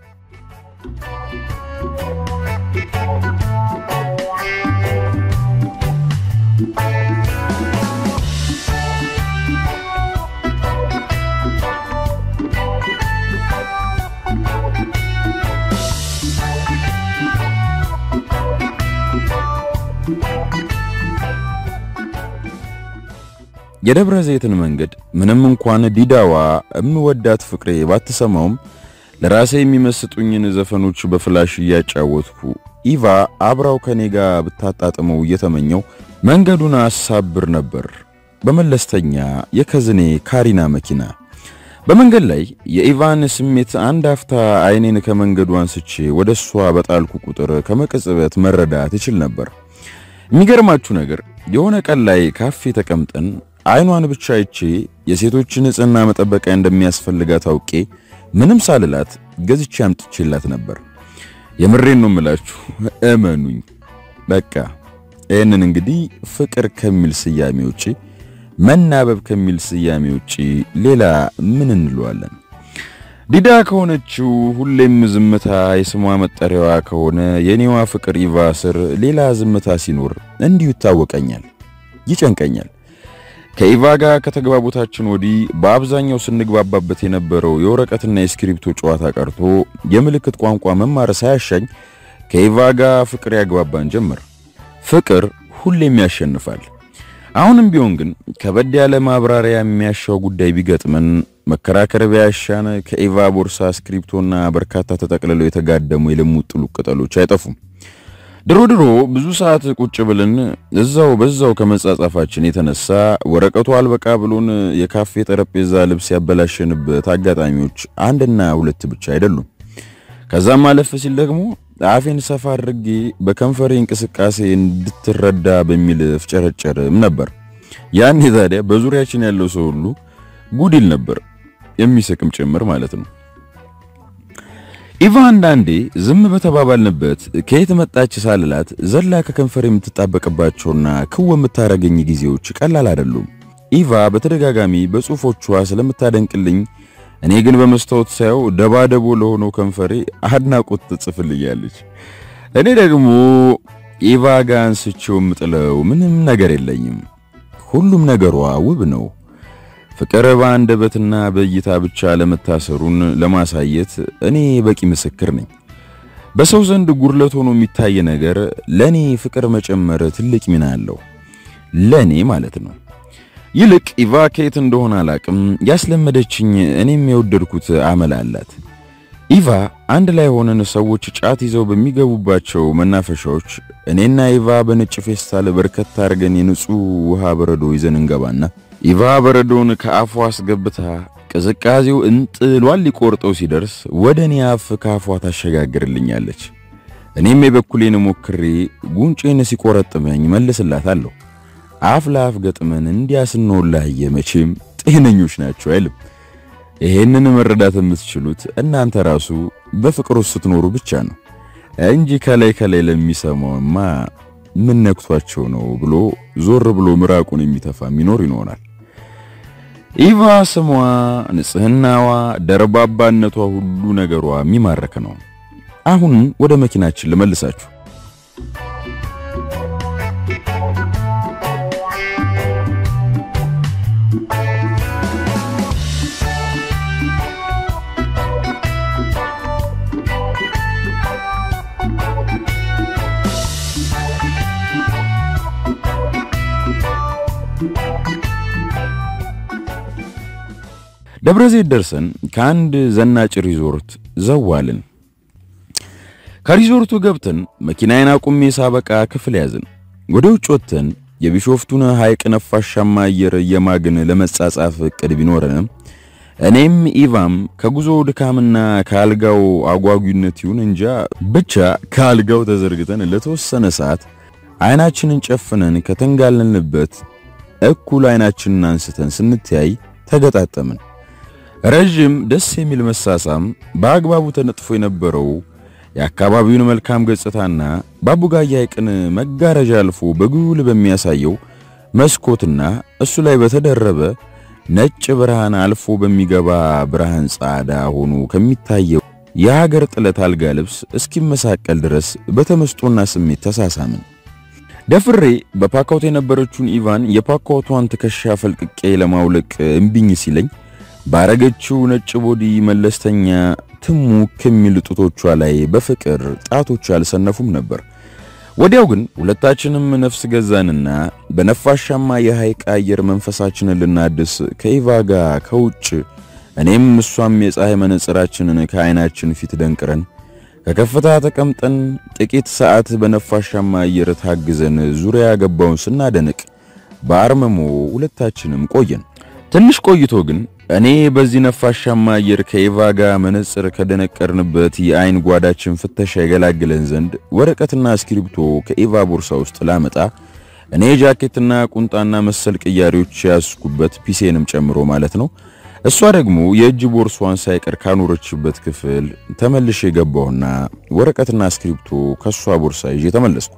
S1: የደብረ ዘይትን መንገድ ምንም እንኳን ዲዳዋ እምወዳት ፍቅሬ ባትሰማውም ለራሴ የሚመስጡኝን ዘፈኖች በፍላሽ እያጫወትኩ ኢቫ አብራው ከኔ ጋር ብታጣጥመው እየተመኘው መንገዱን አሳብር ነበር በመለስተኛ የከዝኔ ካሪና መኪና። በመንገድ ላይ የኢቫን ስሜት አንድ አፍታ አይኔን ከመንገዱ አንስቼ ወደ እሷ በጣልኩ ቁጥር ከመቅጽበት መረዳት ይችል ነበር። የሚገርማችሁ ነገር የሆነ ቀን ላይ ካፌ ተቀምጠን አይኗን ብቻ አይቼ የሴቶች ንጽህና መጠበቂያ እንደሚያስፈልጋት አውቄ ምንም ሳልላት ገዝቼ አምጥቼላት ነበር። የምሬን ነው የምላችሁ፣ እመኑኝ። በቃ ይህንን እንግዲህ ፍቅር ከሚል ስያሜ ውጪ መናበብ ከሚል ስያሜ ውጪ ሌላ ምን እንለዋለን? ዲዳ ከሆነችው ሁሌም ዝምታ የስሟ መጠሪያዋ ከሆነ የኔዋ ፍቅር ኢቫ ስር ሌላ ዝምታ ሲኖር እንዲሁ ይታወቀኛል፣ ይጨንቀኛል። ከኢቫ ጋር ከተግባቦታችን ወዲህ በአብዛኛው ስንግባባበት የነበረው የወረቀትና የስክሪፕቶ ጨዋታ ቀርቶ የምልክት ቋንቋ መማር ሳያሻኝ ከኢቫ ጋር ፍቅር ያግባባን ጀመር። ፍቅር ሁሌም ያሸንፋል። አሁንም ቢሆን ግን ከበድ ያለ ማብራሪያ የሚያሻው ጉዳይ ቢገጥመን መከራከር ቢያሻን ከኢቫ ቦርሳ ስክሪፕቶና በርካታ ተጠቅልለው የተጋደሙ የልሙጥ ጥሉ ቅጠሎች አይጠፉም። ድሮ ድሮ ብዙ ሰዓት ቁጭ ብለን እዛው በዛው ከመጻጻፋችን የተነሳ ወረቀቱ አልበቃ ብሎን የካፌ ጠረጴዛ ልብስ ያበላሸንበት አጋጣሚዎች አንድና ሁለት ብቻ አይደሉም። ከዛም አለፍ ሲል ደግሞ አፌን ሰፋ አድርጌ በከንፈሬ እንቅስቃሴ እንድትረዳ በሚል ፍጨረጨርም ነበር። ያኔ ታዲያ በዙሪያችን ያለው ሰው ሁሉ ጉድ ይል ነበር፣ የሚስቅም ጭምር ማለት ነው። ኢቫ አንዳንዴ ዝም በተባባልንበት ከየት መጣች ሳልላት ዘላ ከከንፈር የምትጣበቅባቸውና ክው የምታረገኝ ጊዜዎች ቀላል አይደሉም። ኢቫ በተደጋጋሚ በጽሁፎቿ ስለምታደንቅልኝ እኔ ግን በመስታወት ሳየው ደባደቦ ለሆነው ከንፈሬ አድናቆት ትጽፍልኛለች። እኔ ደግሞ ኢቫ ጋር አንስቼው የምጥለው ምንም ነገር የለኝም። ሁሉም ነገሯ ውብ ነው። ፍቅር በአንደበትና በእይታ ብቻ ለመታሰሩን ለማሳየት እኔ በቂ ምስክር ነኝ። በሰው ዘንድ ጉድለት ሆኖ የሚታይ ነገር ለኔ ፍቅር መጨመር ትልቅ ሚና አለው። ለኔ ማለት ነው። ይልቅ ኢቫ ከየት እንደሆነ አላቅም ያስለመደችኝ እኔም የወደድኩት አመል አላት። ኢቫ አንድ ላይ ሆነን ሰዎች ጫት ይዘው በሚገቡባቸው መናፈሻዎች እኔና ኢቫ በነጭ ፌስታል በርከት አድርገን የንጹህ ውሃ በረዶ ይዘን እንገባና ኢቫ በረዶን ከአፏ አስገብታ ቅዝቃዜው እንጥሏን ሊቆርጠው ሲደርስ ወደ እኔ አፍ ከአፏ ታሸጋግርልኛለች። እኔም የበኩሌን ሞክሬ ጉንጬን ሲቆረጥመኝ መልስላታለሁ። አፍ ለአፍ ገጥመን እንዲያ ስንወላየ መቼም ጤነኞች ናቸው አይልም። ይሄንን መረዳት የምትችሉት እናንተ ራሱ በፍቅር ውስጥ ስትኖሩ ብቻ ነው እንጂ ከላይ ከላይ ለሚሰማውማ ምን ነክቷቸው ነው ብሎ ዞር ብሎ ምራቁን የሚተፋ የሚኖር ይኖራል። ኢቫ ስሟ፣ ንጽህናዋ፣ ደርባባነቷ፣ ሁሉ ነገሯ የሚማረክ ነው። አሁን ወደ መኪናችን ልመልሳችሁ። ደብረ ዘይት ደርሰን ከአንድ ዘናጭ ሪዞርት ዘዋልን። ከሪዞርቱ ገብተን መኪናዬን አቁሜ ሳበቃ ክፍል ያዝን። ወደ ውጭ ወጥተን የቢሾፍቱን ሐይቅ ነፋሻማ አየር እየማግን ለመጻጻፍ እቅድ ቢኖረንም እኔም ኢቫም ከጉዞ ድካምና ከአልጋው አጓጊነት ይሁን እንጃ ብቻ ከአልጋው ተዘርግተን ለተወሰነ ሰዓት አይናችንን ጨፍነን ከተንጋለልንበት እኩል አይናችንን አንስተን ስንተያይ ተገጣጠምን። ረዥም ደስ የሚል መሳሳም በአግባቡ ተነጥፎ የነበረው የአካባቢውን መልካም ገጽታና በአቡጋያ ሐይቅን መጋረጃ አልፎ በጉል በሚያሳየው መስኮትና እሱ ላይ በተደረበ ነጭ ብርሃን አልፎ በሚገባ ብርሃን ጻዳ ሆኖ ከሚታየው የሀገር ጥለት አልጋ ልብስ እስኪመሳቀል ድረስ በተመስጦና ስሜት ተሳሳምን። ደፍሬ በፓካውት የነበረችውን ኢቫን የፓካውቷን ትከሻ ፈልቅቄ ለማውለቅ እምቢኝ ሲለኝ ባረገችው ነጭ ቦዲ መለስተኛ ትሙ ከሚል ጡቶቿ ላይ በፍቅር ጣቶች አልሰነፉም ነበር። ወዲያው ግን ሁለታችንም ነፍስ ገዛንና በነፋሻማ የሐይቅ አየር መንፈሳችንን ልናድስ ከኢቫ ጋር ከውጭ እኔም እሷም የፀሐይ መነጽራችንን ከዓይናችን ፊት ደንቅረን ከከፍታ ተቀምጠን ጥቂት ሰዓት በነፋሻማ አየር ታግዘን ዙሪያ ገባውን ስናደንቅ በአርመሞ ሁለታችንም ቆየን። ትንሽ ቆይቶ ግን እኔ በዚህ ነፋሻማ አየር ከኢቫ ጋር መነጽር ከደነቀርንበት የአይን ጓዳችን ፍተሻ የገላግለን ዘንድ ወረቀትና እስክሪብቶ ከኢቫ ቦርሳ ውስጥ ላመጣ እኔ ጃኬትና ቁንጣና መሰል ቅያሬዎች ያስኩበት ፒሴንም ጨምሮ ማለት ነው። እሷ ደግሞ የእጅ ቦርሷን ሳይቀር ካኖረችበት ክፍል ተመልሼ የገባውና ወረቀትና እስክሪብቶ ከሷ ቦርሳ ይዤ ተመለስኩ።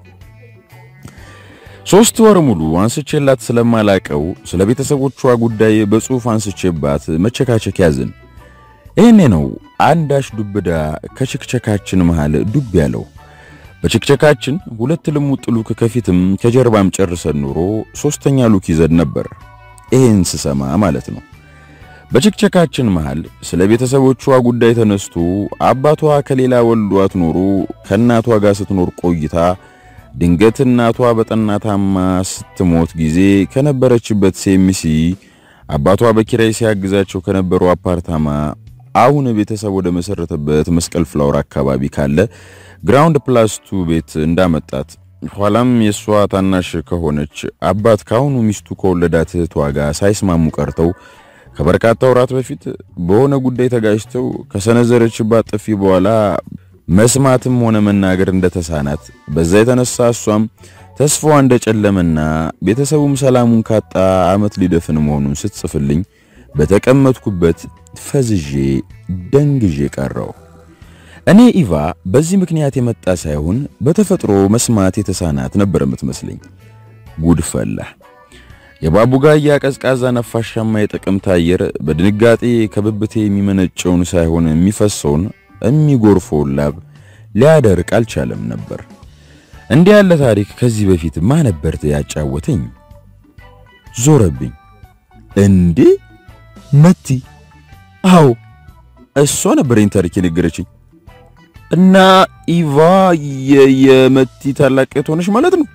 S1: ሶስት ወር ሙሉ አንስቼላት ስለማላቀው ስለ ቤተሰቦቿ ጉዳይ በጽሑፍ አንስቼባት መቸካቸክ ያዝን። ይህኔ ነው አንዳች ዱብዳ ከችክቸካችን መሃል ዱብ ያለው። በችክቸካችን ሁለት ልሙጥ ሉክ ከፊትም ከጀርባም ጨርሰን ኖሮ ሶስተኛ ሉክ ይዘን ነበር። ይሄን ስሰማ ማለት ነው። በችክቸካችን መሃል ስለ ቤተሰቦቿ ጉዳይ ተነስቶ አባቷ ከሌላ ወልዷት ኖሮ ከእናቷ ጋር ስትኖር ቆይታ ድንገት እናቷ በጠና ታማ ስትሞት ጊዜ ከነበረችበት ሴሚሲ አባቷ በኪራይ ሲያግዛቸው ከነበረው አፓርታማ አሁን ቤተሰብ ወደ መሰረተበት መስቀል ፍላወር አካባቢ ካለ ግራውንድ ፕላስ ቱ ቤት እንዳመጣት ኋላም የእሷ ታናሽ ከሆነች አባት ከአሁኑ ሚስቱ ከወለዳት እህቷ ጋር ሳይስማሙ ቀርተው ከበርካታ ወራት በፊት በሆነ ጉዳይ ተጋጭተው ከሰነዘረችባት ጥፊ በኋላ መስማትም ሆነ መናገር እንደተሳናት በዛ የተነሳ እሷም ተስፋዋ እንደጨለመና ቤተሰቡም ሰላሙን ካጣ ዓመት ሊደፍን መሆኑን ስትጽፍልኝ በተቀመጥኩበት ፈዝዤ ደንግዤ ቀረው። እኔ ኢቫ በዚህ ምክንያት የመጣ ሳይሆን በተፈጥሮ መስማት የተሳናት ነበር የምትመስለኝ። ጉድ ፈላ። የባቡጋያ ቀዝቃዛ ነፋሻማ የጥቅምት አየር በድንጋጤ ከብብቴ የሚመነጨውን ሳይሆን የሚፈሰውን የሚጎርፈውን ላብ ሊያደርቅ አልቻለም ነበር። እንዲህ ያለ ታሪክ ከዚህ በፊት ማ ነበር ያጫወተኝ? ዞረብኝ። እንዴ መቲ? አዎ እሷ ነበረኝ ታሪክ የነገረችኝ። እና ኢቫ የመቲ ታላቅ እህት ሆነች ማለት ነው?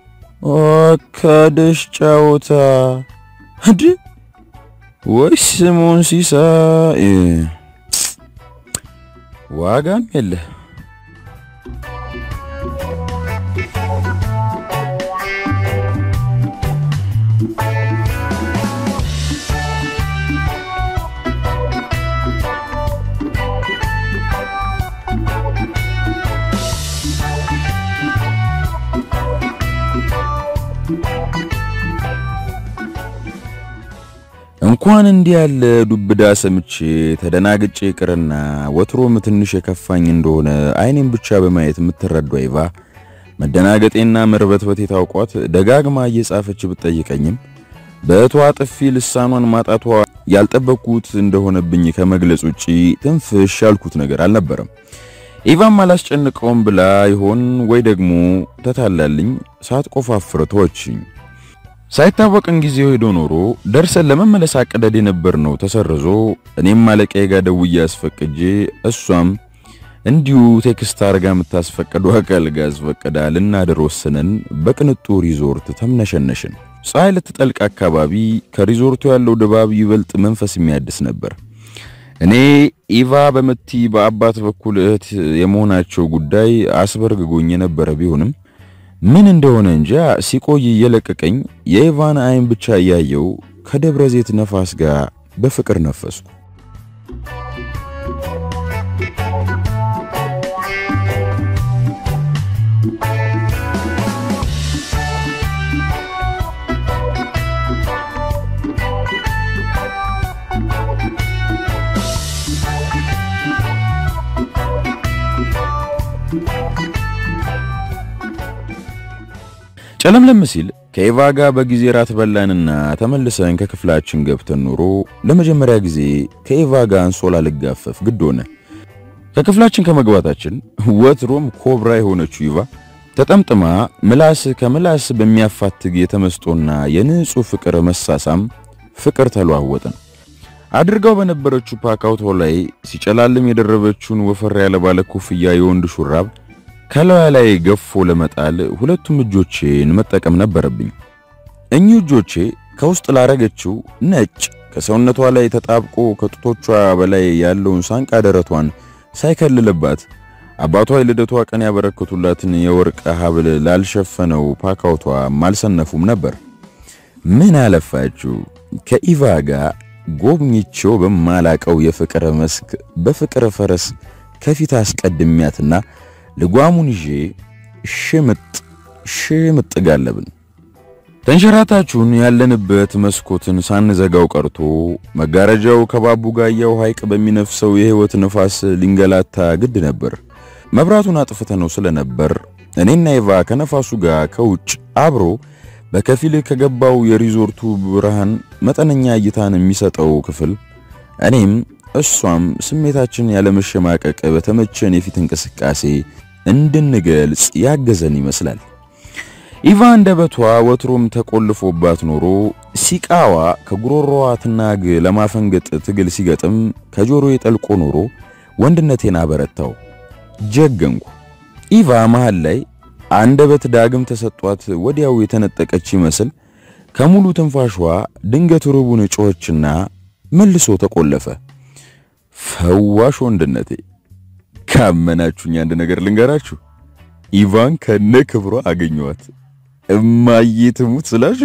S1: ከደሽ ጫወታ እንዴ? ወይ ስሙን ሲሳይ ዋጋም የለ። እንኳን እንዲህ ያለ ዱብዳ ሰምቼ ተደናግጬ ቅርና ወትሮም ትንሽ የከፋኝ እንደሆነ አይኔም ብቻ በማየት የምትረዳው ኢቫ መደናገጤና መርበትበቴ ታውቋት ደጋግማ እየጻፈች ብትጠይቀኝም በእቷ ጥፊ ልሳኗን ማጣቷ ያልጠበቅኩት እንደሆነብኝ ከመግለጽ ውጪ ትንፍሽ ያልኩት ነገር አልነበረም። ኢቫም አላስጨንቀውም ብላ ይሆን ወይ ደግሞ ተታላልኝ ሳትቆፋፍር ተወችኝ። ሳይታወቅን ጊዜው ሄዶ ኖሮ ደርሰን ለመመለስ አቅደድ የነበርነው ተሰርዞ እኔም አለቃዬ ጋር ደውዬ አስፈቅጄ እሷም እንዲሁ ቴክስት አርጋ የምታስፈቅደው አካል ጋር አስፈቅዳ ልናድር ወስነን በቅንጡ ሪዞርት ተምነሸነሽን። ፀሐይ ልትጠልቅ አካባቢ ከሪዞርቱ ያለው ድባብ ይበልጥ መንፈስ የሚያድስ ነበር። እኔ ኢቫ በመቲ በአባት በኩል እህት የመሆናቸው ጉዳይ አስበርግጎኝ የነበረ ቢሆንም ምን እንደሆነ እንጃ ሲቆይ እየለቀቀኝ የኢቫን አይን ብቻ እያየው ከደብረ ዘይት ነፋስ ጋር በፍቅር ነፈስኩ። ጨለምለም ሲል ከኢቫ ጋር በጊዜ ራት በላንና ተመልሰን ከክፍላችን ገብተን ኖሮ ለመጀመሪያ ጊዜ ከኢቫ ጋር አንሶላ ልጋፈፍ ግድ ሆነ። ከክፍላችን ከመግባታችን ወትሮም ኮብራ የሆነችው ኢቫ ተጠምጥማ ምላስ ከምላስ በሚያፋትግ የተመስጦና የንጹህ ፍቅር መሳሳም ፍቅር ተለዋወጥን። አድርጋው በነበረችው ፓካውቶ ላይ ሲጨላልም የደረበችውን ወፈር ያለ ባለ ኮፍያ የወንድ ሹራብ ከላዩ ላይ ገፎ ለመጣል ሁለቱም እጆቼን መጠቀም ነበረብኝ። እኚህ እጆቼ ከውስጥ ላረገችው ነጭ ከሰውነቷ ላይ ተጣብቆ ከጡቶቿ በላይ ያለውን ሳንቃ ደረቷን ሳይከልልባት አባቷ የልደቷ ቀን ያበረከቱላትን የወርቅ ሐብል ላልሸፈነው ፓካውቷ አልሰነፉም ነበር። ምን አለፋችሁ ከኢቫ ጋር ጎብኝቼው በማላቀው የፍቅር መስክ በፍቅር ፈረስ ከፊት አስቀድሚያትና ልጓሙን ይዤ ሽምጥ ሽምጥ ጋለብን። ተንሸራታችሁን ያለንበት መስኮትን ሳንዘጋው ቀርቶ መጋረጃው ከባቡ ጋያው ሐይቅ በሚነፍሰው የሕይወት ንፋስ ሊንገላታ ግድ ነበር። መብራቱን አጥፍተነው ስለነበር እኔና ኢቫ ከነፋሱ ጋር ከውጭ አብሮ በከፊል ከገባው የሪዞርቱ ብርሃን መጠነኛ እይታን የሚሰጠው ክፍል እኔም እሷም ስሜታችን ያለመሸማቀቅ በተመቸን የፊት እንቅስቃሴ እንድንገልጽ ያገዘን ይመስላል። ኢቫ አንደበቷ ወትሮም ተቆልፎባት ኖሮ ሲቃዋ ከጉሮሮዋ ትናግ ለማፈንገጥ ትግል ሲገጥም ከጆሮዬ ጠልቆ ኖሮ ወንድነቴን አበረታው፣ ጀገንኩ። ኢቫ መሃል ላይ አንደበት ዳግም ተሰጧት ወዲያው የተነጠቀች ይመስል ከሙሉ ትንፋሿ ድንገት ርቡን ጮኸችና መልሶ ተቆለፈ። ፈዋሽ ወንድነቴ። ካመናችሁኝ አንድ ነገር ልንገራችሁ፣ ኢቫን ከነ ክብሯ አገኘዋት። እማዬ ትሙት ስላችሁ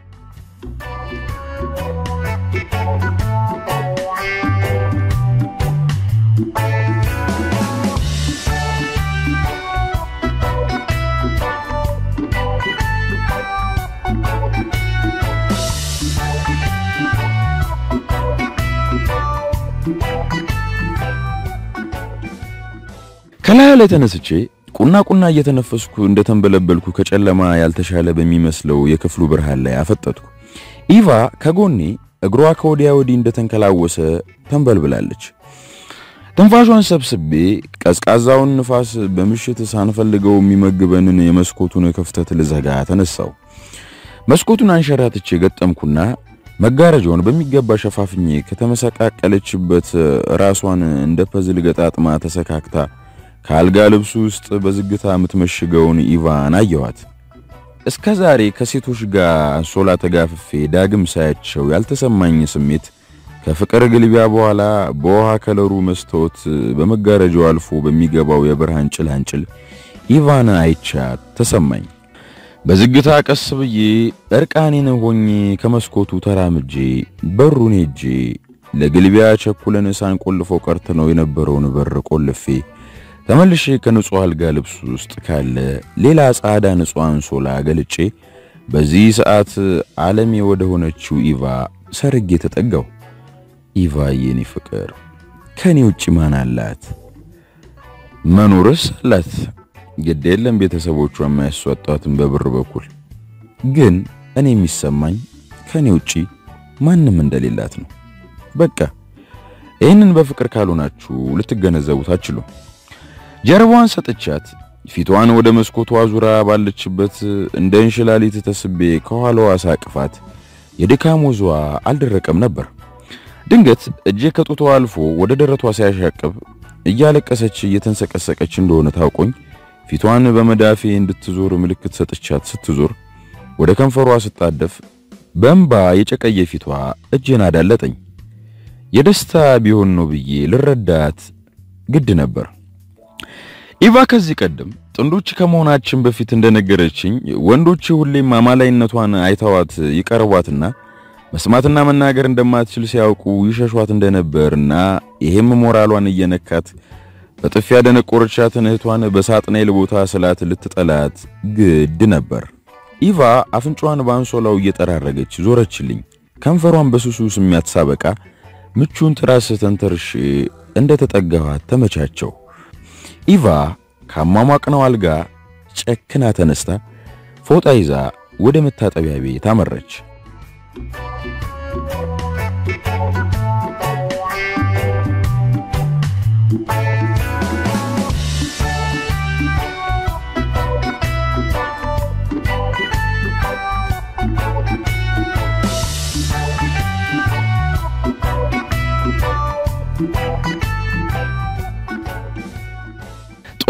S1: ከላይ ላይ ተነስቼ ቁና ቁና እየተነፈስኩ እንደተንበለበልኩ ከጨለማ ያልተሻለ በሚመስለው የክፍሉ ብርሃን ላይ አፈጠጥኩ። ኢቫ ከጎኔ እግሯ ከወዲያ ወዲህ እንደተንከላወሰ ተንበልብላለች። ትንፋሿን ሰብስቤ ቀዝቃዛውን ንፋስ በምሽት ሳንፈልገው የሚመግበንን የመስኮቱን ክፍተት ልዘጋ ተነሳው። መስኮቱን አንሸራትቼ ገጠምኩና መጋረጃውን በሚገባ ሸፋፍኜ ከተመሰቃቀለችበት ራሷን እንደ ፐዝል ገጣጥማ ተሰካክታ ከአልጋ ልብሱ ውስጥ በዝግታ የምትመሽገውን ኢቫን አየኋት። እስከ ዛሬ ከሴቶች ጋር አንሶላ ተጋፍፌ ዳግም ሳያቸው ያልተሰማኝ ስሜት ከፍቅር ግልቢያ በኋላ በውሃ ከለሩ መስታወት በመጋረጃው አልፎ በሚገባው የብርሃን ጭላንጭል ኢቫን አይቻት ተሰማኝ። በዝግታ ቀስ ብዬ እርቃኔን ሆኜ ከመስኮቱ ተራምጄ በሩን ሄጄ ለግልቢያ ቸኩለን ሳንቆልፈው ቀርተነው የነበረውን በር ቆልፌ ተመልሼ ከንጹህ አልጋ ልብስ ውስጥ ካለ ሌላ ጻዳ ንጹህ አንሶላ ገልጬ በዚህ ሰዓት ዓለሜ ወደ ሆነችው ኢቫ ሰርጌ ተጠጋው። ኢቫ የኔ ፍቅር ከኔ ውጭ ማን አላት? መኖርስ አላት። ግድ የለም ቤተሰቦቿ የማያስወጣትን በብር በኩል ግን እኔ የሚሰማኝ ከኔ ውጪ ማንም እንደሌላት ነው። በቃ ይህንን በፍቅር ካልሆናችሁ ልትገነዘቡት አትችሉ። ጀርባዋን ሰጥቻት ፊቷን ወደ መስኮቷ ዙራ ባለችበት እንደ እንሽላሊት ተስቤ ከኋላዋ ሳቅፋት የድካም ወዟ አልደረቀም ነበር። ድንገት እጄ ከጡቷ አልፎ ወደ ደረቷ ሲያሻቅብ እያለቀሰች እየተንሰቀሰቀች እንደሆነ ታውቆኝ ፊቷን በመዳፌ እንድትዞር ምልክት ሰጥቻት ስትዞር ወደ ከንፈሯ ስጣደፍ በእንባ የጨቀየ ፊቷ እጄን አዳለጠኝ። የደስታ ቢሆን ነው ብዬ ልረዳት ግድ ነበር። ኢቫ ከዚህ ቀደም ጥንዶች ከመሆናችን በፊት እንደነገረችኝ ወንዶች ሁሌም አማላይነቷን አይተዋት ይቀርቧትና መስማትና መናገር እንደማትችል ሲያውቁ ይሸሿት እንደነበርና ይሄም ሞራሏን እየነካት በጥፊ ያደነቆረቻትን እህቷን በሳጥናኤል ቦታ ስላት ልትጠላት ግድ ነበር። ኢቫ አፍንጫዋን በአንሶላው እየጠራረገች ዞረችልኝ። ከንፈሯን በሱሱ ስሚያት ሳበቃ ምቹን ትራስ ተንተርሼ እንደተጠጋኋት ተመቻቸው። ኢቫ ካሟሟቅነው አልጋ ጨክና ተነስታ ፎጣ ይዛ ወደ መታጠቢያ ቤት አመረች።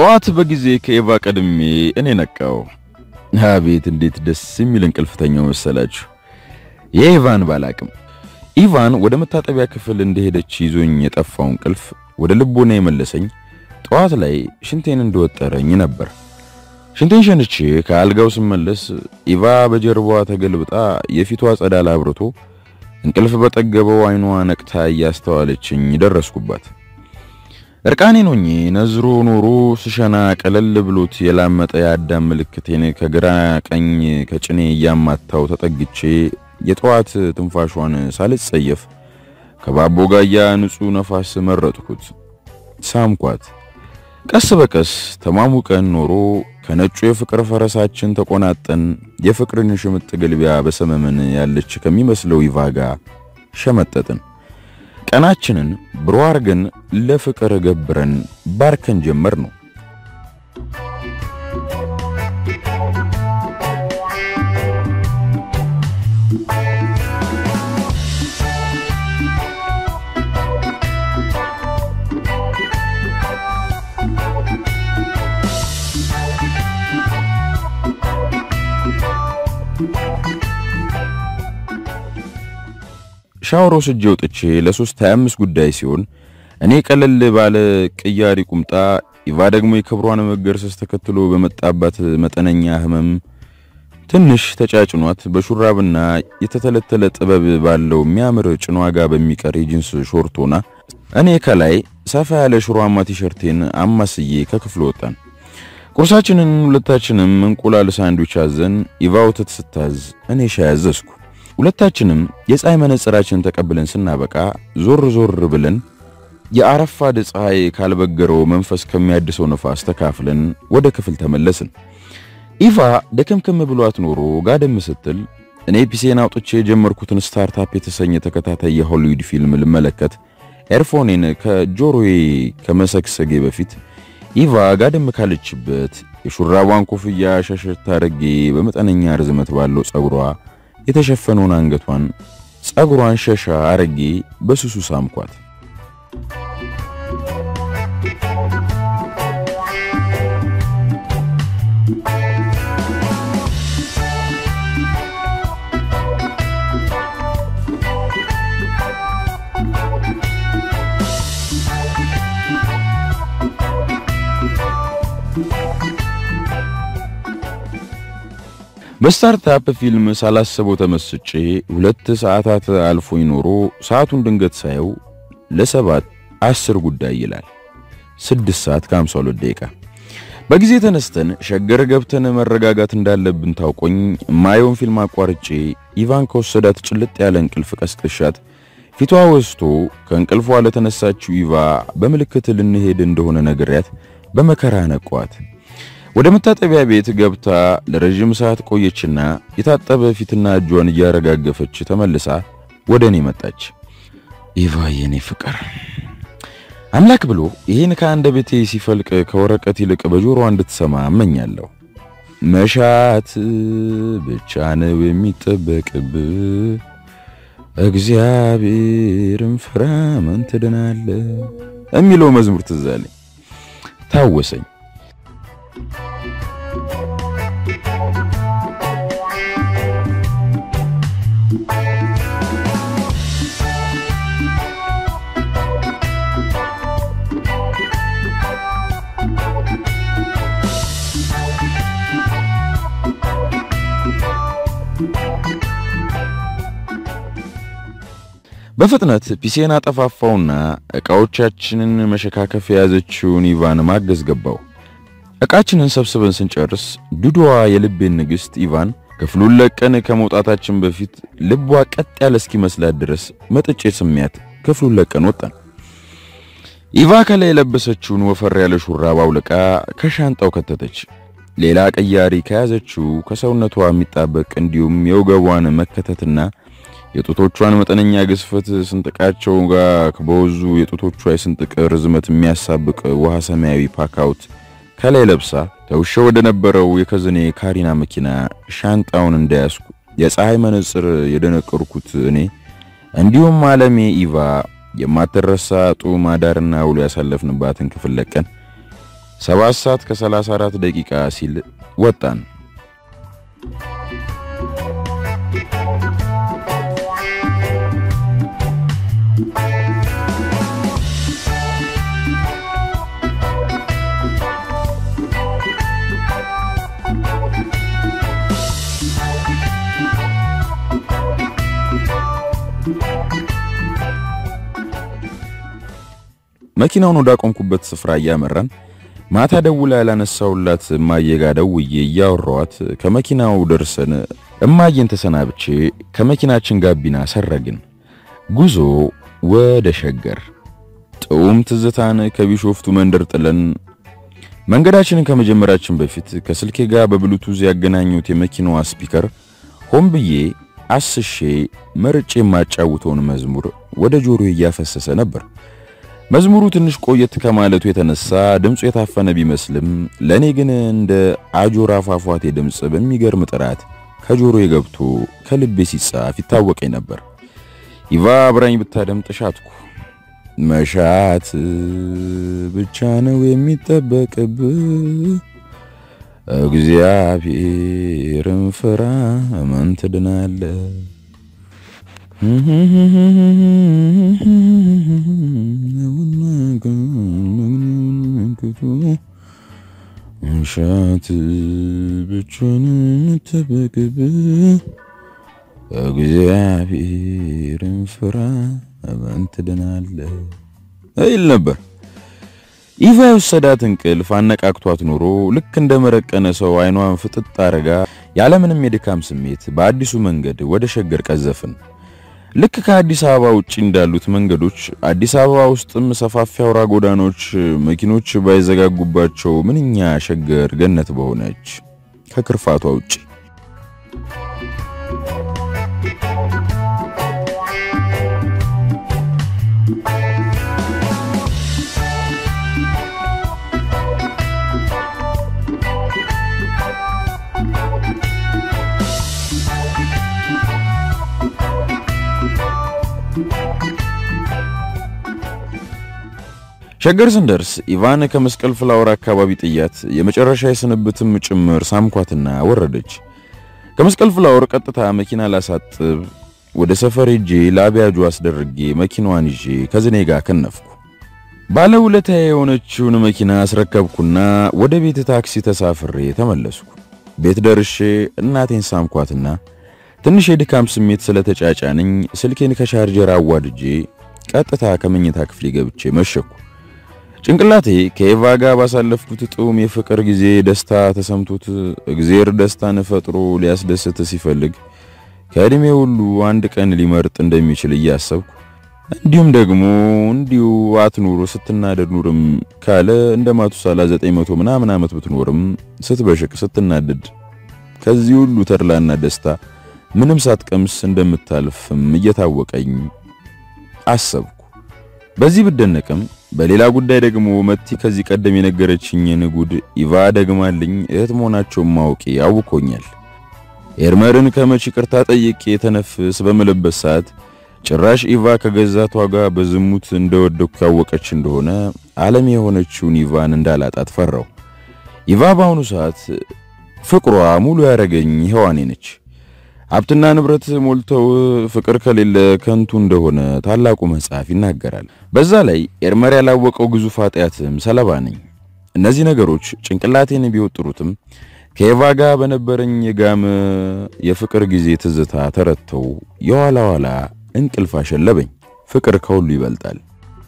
S1: ጠዋት በጊዜ ከኤቫ ቀድሜ እኔ ነቃው። አቤት እንዴት ደስ የሚል እንቅልፍተኛው መሰላችሁ! የኤቫን ባላቅም ኢቫን ወደ መታጠቢያ ክፍል እንደሄደች ይዞኝ የጠፋው እንቅልፍ ወደ ልቦና የመለሰኝ ጠዋት ላይ ሽንቴን እንደወጠረኝ ነበር። ሽንቴን ሸንቼ ከአልጋው ስመለስ ኢቫ በጀርባዋ ተገልብጣ የፊቷ ጸዳል አብርቶ እንቅልፍ በጠገበው አይኗ ነቅታ እያስተዋለችኝ ደረስኩባት። እርቃኔን ሆኜ ነዝሮ ኖሮ ስሸና ቀለል ብሎት የላመጠ የአዳም ምልክቴን ከግራ ቀኝ ከጭኔ እያማታው ተጠግቼ የጠዋት ትንፋሿን ሳልጸየፍ ከባቦ ጋያ ንጹሕ ነፋስ መረጥኩት፣ ሳምኳት። ቀስ በቀስ ተማሙቀን ኖሮ ከነጩ የፍቅር ፈረሳችን ተቆናጠን የፍቅርን ሽምጥ ግልቢያ በሰመመን ያለች ከሚመስለው ይቫ ጋር ሸመጠጥን። ቀናችንን ብሮ አርገን ለፍቅር ገብረን ባርከን ጀመር ነው። ሻወር ወስጄ ወጥቼ ለሶስት 25 ጉዳይ ሲሆን እኔ ቀለል ባለ ቅያሪ ቁምጣ ኢቫ ደግሞ የክብሯን መገርሰስ ተከትሎ በመጣባት መጠነኛ ህመም ትንሽ ተጫጭኗት በሹራብና የተተለተለ ጥበብ ባለው የሚያምር ጭኗ ጋር በሚቀር የጂንስ ሾርት ሆና እኔ ከላይ ሰፋ ያለ ሽሮአማ ቲሸርቴን አማስዬ ከክፍል ወጣን። ቁርሳችንን ሁለታችንም እንቁላል ሳንድዊች አዘን ኢቫ ወተት ስታዝ እኔ ሻይ አዘዝኩ። ሁለታችንም የፀሐይ መነጽራችንን ተቀብለን ስናበቃ ዞር ዞር ብለን የአረፋድ ፀሐይ ካልበገረው መንፈስ ከሚያድሰው ነፋስ ተካፍለን ወደ ክፍል ተመለስን። ኢቫ ደከምከም ብሏት ኖሮ ጋደም ስትል እኔ ፒሴን አውጥቼ የጀመርኩትን ስታርታፕ የተሰኘ ተከታታይ የሆሊውድ ፊልም ልመለከት ኤርፎኔን ከጆሮዬ ከመሰግሰጌ በፊት ኢቫ ጋደም ካለችበት የሹራቧን ኮፍያ ሸሸት አድርጌ በመጠነኛ ርዝመት ባለው ጸጉሯ የተሸፈነውን አንገቷን ጸጉሯን ሸሻ አረጌ በስሱ ሳምኳት። በስታርታፕ ፊልም ሳላሰበው ተመስጬ ሁለት ሰዓታት አልፎኝ ኖሮ ሰዓቱን ድንገት ሳየው ለሰባት አስር ጉዳይ ይላል። ስድስት ሰዓት ከ52 ደቂቃ። በጊዜ ተነስተን ሸገር ገብተን መረጋጋት እንዳለብን ታውቆኝ ማየውን ፊልም አቋርጬ ኢቫን ከወሰዳት ጭልጥ ያለ እንቅልፍ ቀስቅሻት ፊቷ ወስቶ ከእንቅልፏ ለተነሳችው ኢቫ በምልክት ልንሄድ እንደሆነ ነግሬያት በመከራ ነቋት። ወደ መታጠቢያ ቤት ገብታ ለረጅም ሰዓት ቆየችና የታጠበ ፊትና እጇን እያረጋገፈች ተመልሳ ወደ እኔ መጣች። ኢቫ የኔ ፍቅር አምላክ ብሎ ይህን ከአንደበቴ ሲፈልቅ ከወረቀት ይልቅ በጆሮዋ እንድትሰማ እመኛለሁ። መሻት ብቻ ነው የሚጠበቅብህ፣ እግዚአብሔርን ፍራ ምን ትድናለህ የሚለው መዝሙር ትዝ አለኝ፣ ታወሰኝ። በፍጥነት ፒሴን አጠፋፋውና ዕቃዎቻችንን መሸካከፍ የያዘችውን ኢቫን ማገዝ ገባው። ዕቃችንን ሰብስበን ስንጨርስ ዱድዋ የልቤን ንግሥት ኢቫን ክፍሉን ለቀን ከመውጣታችን በፊት ልቧ ቀጥ ያለ እስኪመስላት ድረስ መጥጬ ስሚያት ክፍሉን ለቀን ወጣን። ኢቫ ከላይ የለበሰችውን ወፈር ያለ ሹራብ አውልቃ ከሻንጣው ከተተች። ሌላ ቀያሪ ከያዘችው ከሰውነቷ የሚጣበቅ እንዲሁም የወገቧን መከተትና የጡቶቿን መጠነኛ ግዝፈት ስንጥቃቸው ጋር በወዙ የጡቶቿ የስንጥቅ ርዝመት የሚያሳብቅ ውሃ ሰማያዊ ፓካውት ከላይ ለብሳ ተውሸ ወደ ነበረው የከዝኔ ካሪና መኪና ሻንጣውን እንዳያስኩ የፀሐይ መነጽር የደነቀርኩት እኔ እንዲሁም አለሜ ኢቫ የማትረሳ ጡም አዳርና ውሎ ያሳለፍንባትን ክፍል ለቀን ሰባት ሰዓት ከ34 ደቂቃ ሲል ወጣን። መኪናውን ወዳቆምኩበት ስፍራ እያመራን ማታ ደውላ ያላነሳውላት እማዬ ጋ ደውዬ እያወራኋት ከመኪናው ደርሰን እማዬን ተሰናብቼ ከመኪናችን ጋቢና ሰረግን። ጉዞ ወደ ሸገር ጥዑም ትዝታን ከቢሾፍቱ መንደር ጥለን መንገዳችንን ከመጀመራችን በፊት ከስልኬ ጋር በብሉቱዝ ያገናኙት የመኪናዋ ስፒከር ሆን ብዬ አስሼ መርጬ የማጫውተውን መዝሙር ወደ ጆሮዬ እያፈሰሰ ነበር። መዝሙሩ ትንሽ ቆየት ከማለቱ የተነሳ ድምፁ የታፈነ ቢመስልም ለእኔ ግን እንደ አጆራ ፏፏቴ ድምፅ በሚገርም ጥራት ከጆሮዬ ገብቶ ከልቤ ሲጻፍ ይታወቀኝ ነበር። ኢቫ አብራኝ ብታደምጥ ሻትኩ። መሻት ብቻ ነው የሚጠበቅብህ፣ እግዚአብሔርን ፍራ እመን ትድናለህ። መሻት ብቻ ነው የሚጠበቅብህ፣ እግዚአብሔርን ፍራ እመን ትድናለህ ይል ነበር። ኢቫ የወሰዳት እንቅልፍ አነቃቅቷት ኖሮ ልክ እንደ መረቀነ ሰው አይኗን ፍጥጥ አረጋ ያለምንም የድካም ስሜት በአዲሱ መንገድ ወደ ሸገር ቀዘፍን። ልክ ከአዲስ አበባ ውጪ እንዳሉት መንገዶች አዲስ አበባ ውስጥም ሰፋፊ አውራ ጎዳናዎች መኪኖች ባይዘጋጉባቸው ምንኛ ሸገር ገነት በሆነች ከክርፋቷ ውጪ ሸገር ስንደርስ ኢቫን ከመስቀል ፍላወር አካባቢ ጥያት የመጨረሻ የስንብትም ጭምር ሳምኳትና ወረደች። ከመስቀል ፍላወር ቀጥታ መኪና ላሳጥብ ወደ ሰፈር ሄጄ ለአብያጁ አስደርጌ መኪናዋን ይዤ ከዝኔ ጋር ከነፍኩ። ባለ ውለታዬ የሆነችውን መኪና አስረከብኩና ወደ ቤት ታክሲ ተሳፍሬ ተመለስኩ። ቤት ደርሼ እናቴን ሳምኳትና ትንሽ የድካም ስሜት ስለተጫጫነኝ ስልኬን ከቻርጀር አዋድጄ ቀጥታ ከመኝታ ክፍሌ ገብቼ መሸኩ። ጭንቅላቴ ከኤቫ ጋር ባሳለፍኩት ጥዑም የፍቅር ጊዜ ደስታ ተሰምቶት እግዜር ደስታን ፈጥሮ ሊያስደስት ሲፈልግ ከእድሜ ሁሉ አንድ ቀን ሊመርጥ እንደሚችል እያሰብኩ እንዲሁም ደግሞ እንዲሁ አትኑር ስትናደድ ኑርም ካለ እንደ ማቱሳላ 900 ምናምን ዓመት ብትኖርም ስትበሽቅ ስትናደድ ከዚህ ሁሉ ተድላና ደስታ ምንም ሳትቀምስ እንደምታልፍም እየታወቀኝ አሰብኩ። በዚህ ብደነቅም በሌላ ጉዳይ ደግሞ መቲ ከዚህ ቀደም የነገረችኝን ጉድ ኢቫ ደግማልኝ እህት መሆናቸውን ማወቄ አውኮኛል። ኤርመርን ከመቼ ይቅርታ ጠይቄ የተነፍስ በምልበት ሰዓት ጭራሽ ኢቫ ከገዛቷ ጋር በዝሙት እንደወደኩ ያወቀች እንደሆነ ዓለም የሆነችውን ኢቫን እንዳላጣት ፈራው። ኢቫ በአሁኑ ሰዓት ፍቅሯ ሙሉ ያረገኝ ሔዋኔ ነች። ሀብትና ንብረት ሞልተው ፍቅር ከሌለ ከንቱ እንደሆነ ታላቁ መጽሐፍ ይናገራል። በዛ ላይ ኤርመር ያላወቀው ግዙፍ ኃጢአትም ሰለባ ነኝ። እነዚህ ነገሮች ጭንቅላቴን ቢወጥሩትም ከኤቫ ጋር በነበረኝ የጋመ የፍቅር ጊዜ ትዝታ ተረድተው የኋላ ኋላ እንቅልፍ አሸለበኝ። ፍቅር ከሁሉ ይበልጣል።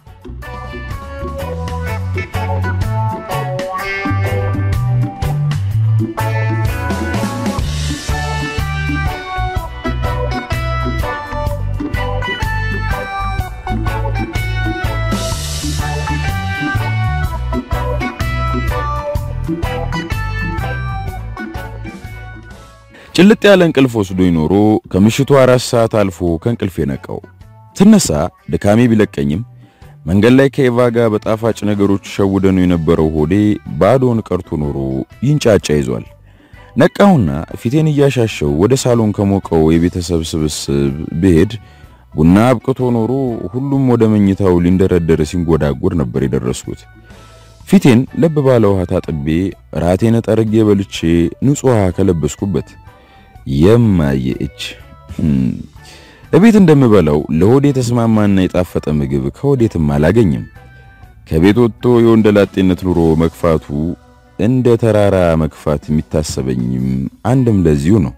S1: ጭልጥ ያለ እንቅልፍ ወስዶኝ ኖሮ ከምሽቱ አራት ሰዓት አልፎ ከእንቅልፍ የነቃው ትነሳ ድካሜ ቢለቀኝም መንገድ ላይ ከኤቫ ጋር በጣፋጭ ነገሮች ሸውደነው የነበረው ሆዴ ባዶን ቀርቶ ኖሮ ይንጫጫ ይዟል። ነቃውና ፊቴን እያሻሸው ወደ ሳሎን ከሞቀው የቤተሰብ ስብስብ ብሄድ ቡና አብቅቶ ኖሮ ሁሉም ወደ መኝታው ሊንደረደር ሲንጎዳጎድ ነበር የደረስኩት። ፊቴን ለብ ባለ ውሃ ታጥቤ ራቴን ጠርጌ በልቼ ንጹህ ውሃ ከለበስኩበት የማየ እጅ እቤት እንደምበላው ለሆዴ የተስማማና የጣፈጠ ምግብ ከወዴትም አላገኝም። ከቤት ወጥቶ የወንደላጤነት ኑሮ መግፋቱ እንደ ተራራ መግፋት የሚታሰበኝም አንድም ለዚሁ ነው።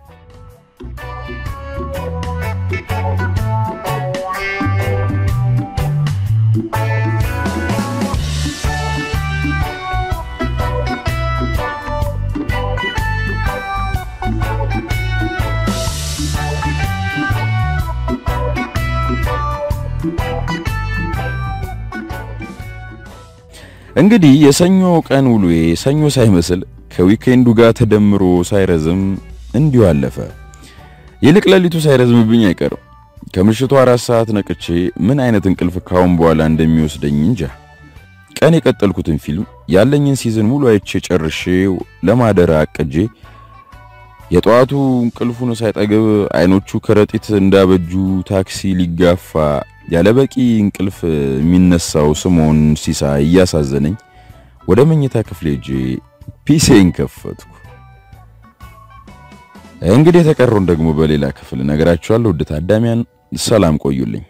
S1: እንግዲህ የሰኞ ቀን ውሎዬ ሰኞ ሳይመስል ከዊኬንዱ ጋር ተደምሮ ሳይረዝም እንዲሁ አለፈ። ይልቅ ሌሊቱ ሳይረዝምብኝ አይቀርም። ከምሽቱ አራት ሰዓት ነቅቼ ምን አይነት እንቅልፍ ካሁን በኋላ እንደሚወስደኝ እንጃ። ቀን የቀጠልኩትን ፊልም ያለኝን ሲዝን ሙሉ አይቼ ጨርሼ ለማደር አቅጄ የጠዋቱ እንቅልፉን ሳይጠግብ አይኖቹ ከረጢት እንዳበጁ ታክሲ ሊጋፋ ያለ በቂ እንቅልፍ የሚነሳው ስምዖን ሲሳይ እያሳዘነኝ ወደ መኝታ ክፍሌ ሄጄ ፒሴን ከፈትኩ። እንግዲህ የተቀረውን ደግሞ በሌላ ክፍል ነገራችኋለሁ። ውድ ታዳሚያን ሰላም ቆዩልኝ።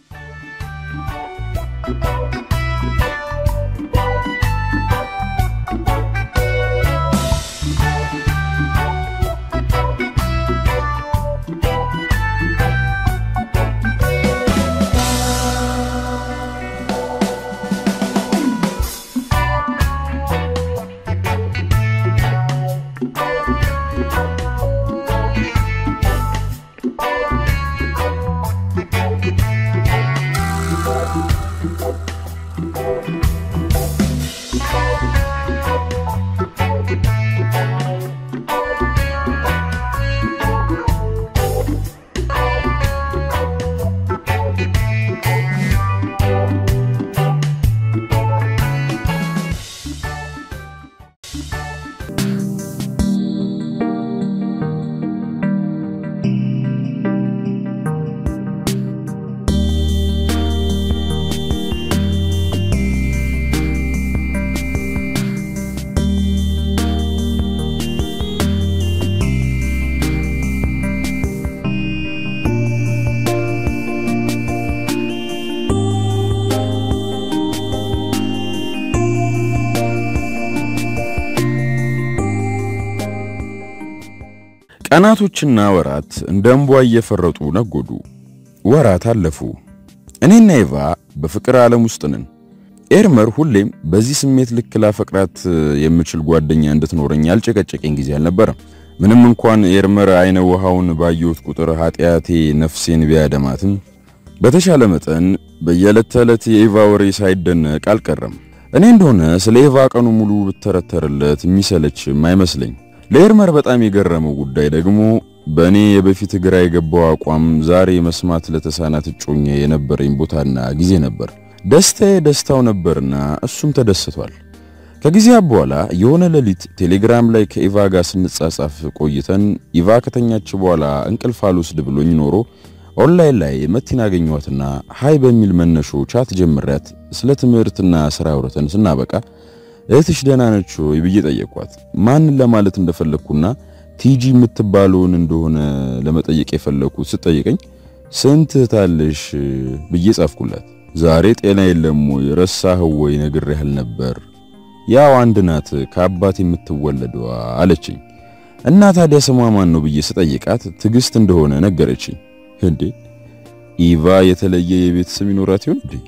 S1: ቀናቶችና ወራት እንደ እንቧ እየፈረጡ ነጎዱ። ወራት አለፉ። እኔና ኤቫ በፍቅር ዓለም ውስጥ ነን። ኤርመር ሁሌም በዚህ ስሜት ልክ ላፈቅራት የምችል ጓደኛ እንድትኖረኝ ያልጨቀጨቀኝ ጊዜ አልነበረም። ምንም እንኳን ኤርመር አይነ ውሃውን ባየሁት ቁጥር ኃጢአቴ ነፍሴን ቢያደማትም በተሻለ መጠን በየዕለት ተዕለት የኤቫ ወሬ ሳይደነቅ አልቀረም። እኔ እንደሆነ ስለ ኤቫ ቀኑ ሙሉ ብተረተርለት የሚሰለችም አይመስለኝ። ለኤርመር በጣም የገረመው ጉዳይ ደግሞ በእኔ የበፊት ግራ የገባው አቋም ዛሬ መስማት ለተሳናት እጮኛ የነበረኝ ቦታና ጊዜ ነበር። ደስታዬ ደስታው ነበርና እሱም ተደስቷል። ከጊዜያ በኋላ የሆነ ሌሊት ቴሌግራም ላይ ከኢቫ ጋር ስንጻጻፍ ቆይተን ኢቫ ከተኛች በኋላ እንቅልፍ አልወስድ ብሎኝ ኖሮ ኦንላይን ላይ መቲን አገኘኋትና ሃይ በሚል መነሾ ቻት ጀምሪያት ስለ ትምህርትና ስራ አውርተን ስናበቃ እህትሽ ደህና ነች ወይ ብዬ ጠየቅኳት። ማንን ለማለት እንደፈለግኩና ቲጂ የምትባለውን እንደሆነ ለመጠየቅ የፈለግኩት ስጠይቀኝ ስንት እህታለሽ ብዬ ጻፍኩላት። ዛሬ ጤና የለም ወይ ረሳኸው ወይ ነግሬህ ነበር ያው አንድ ናት ከአባት የምትወለደዋ አለችኝ። እና ታዲያ ስሟ ማን ነው ብዬ ስጠይቃት ትዕግስት እንደሆነ ነገረችኝ። እንዴ ኢቫ የተለየ የቤት ስም ይኖራት ይሆን እንዴ?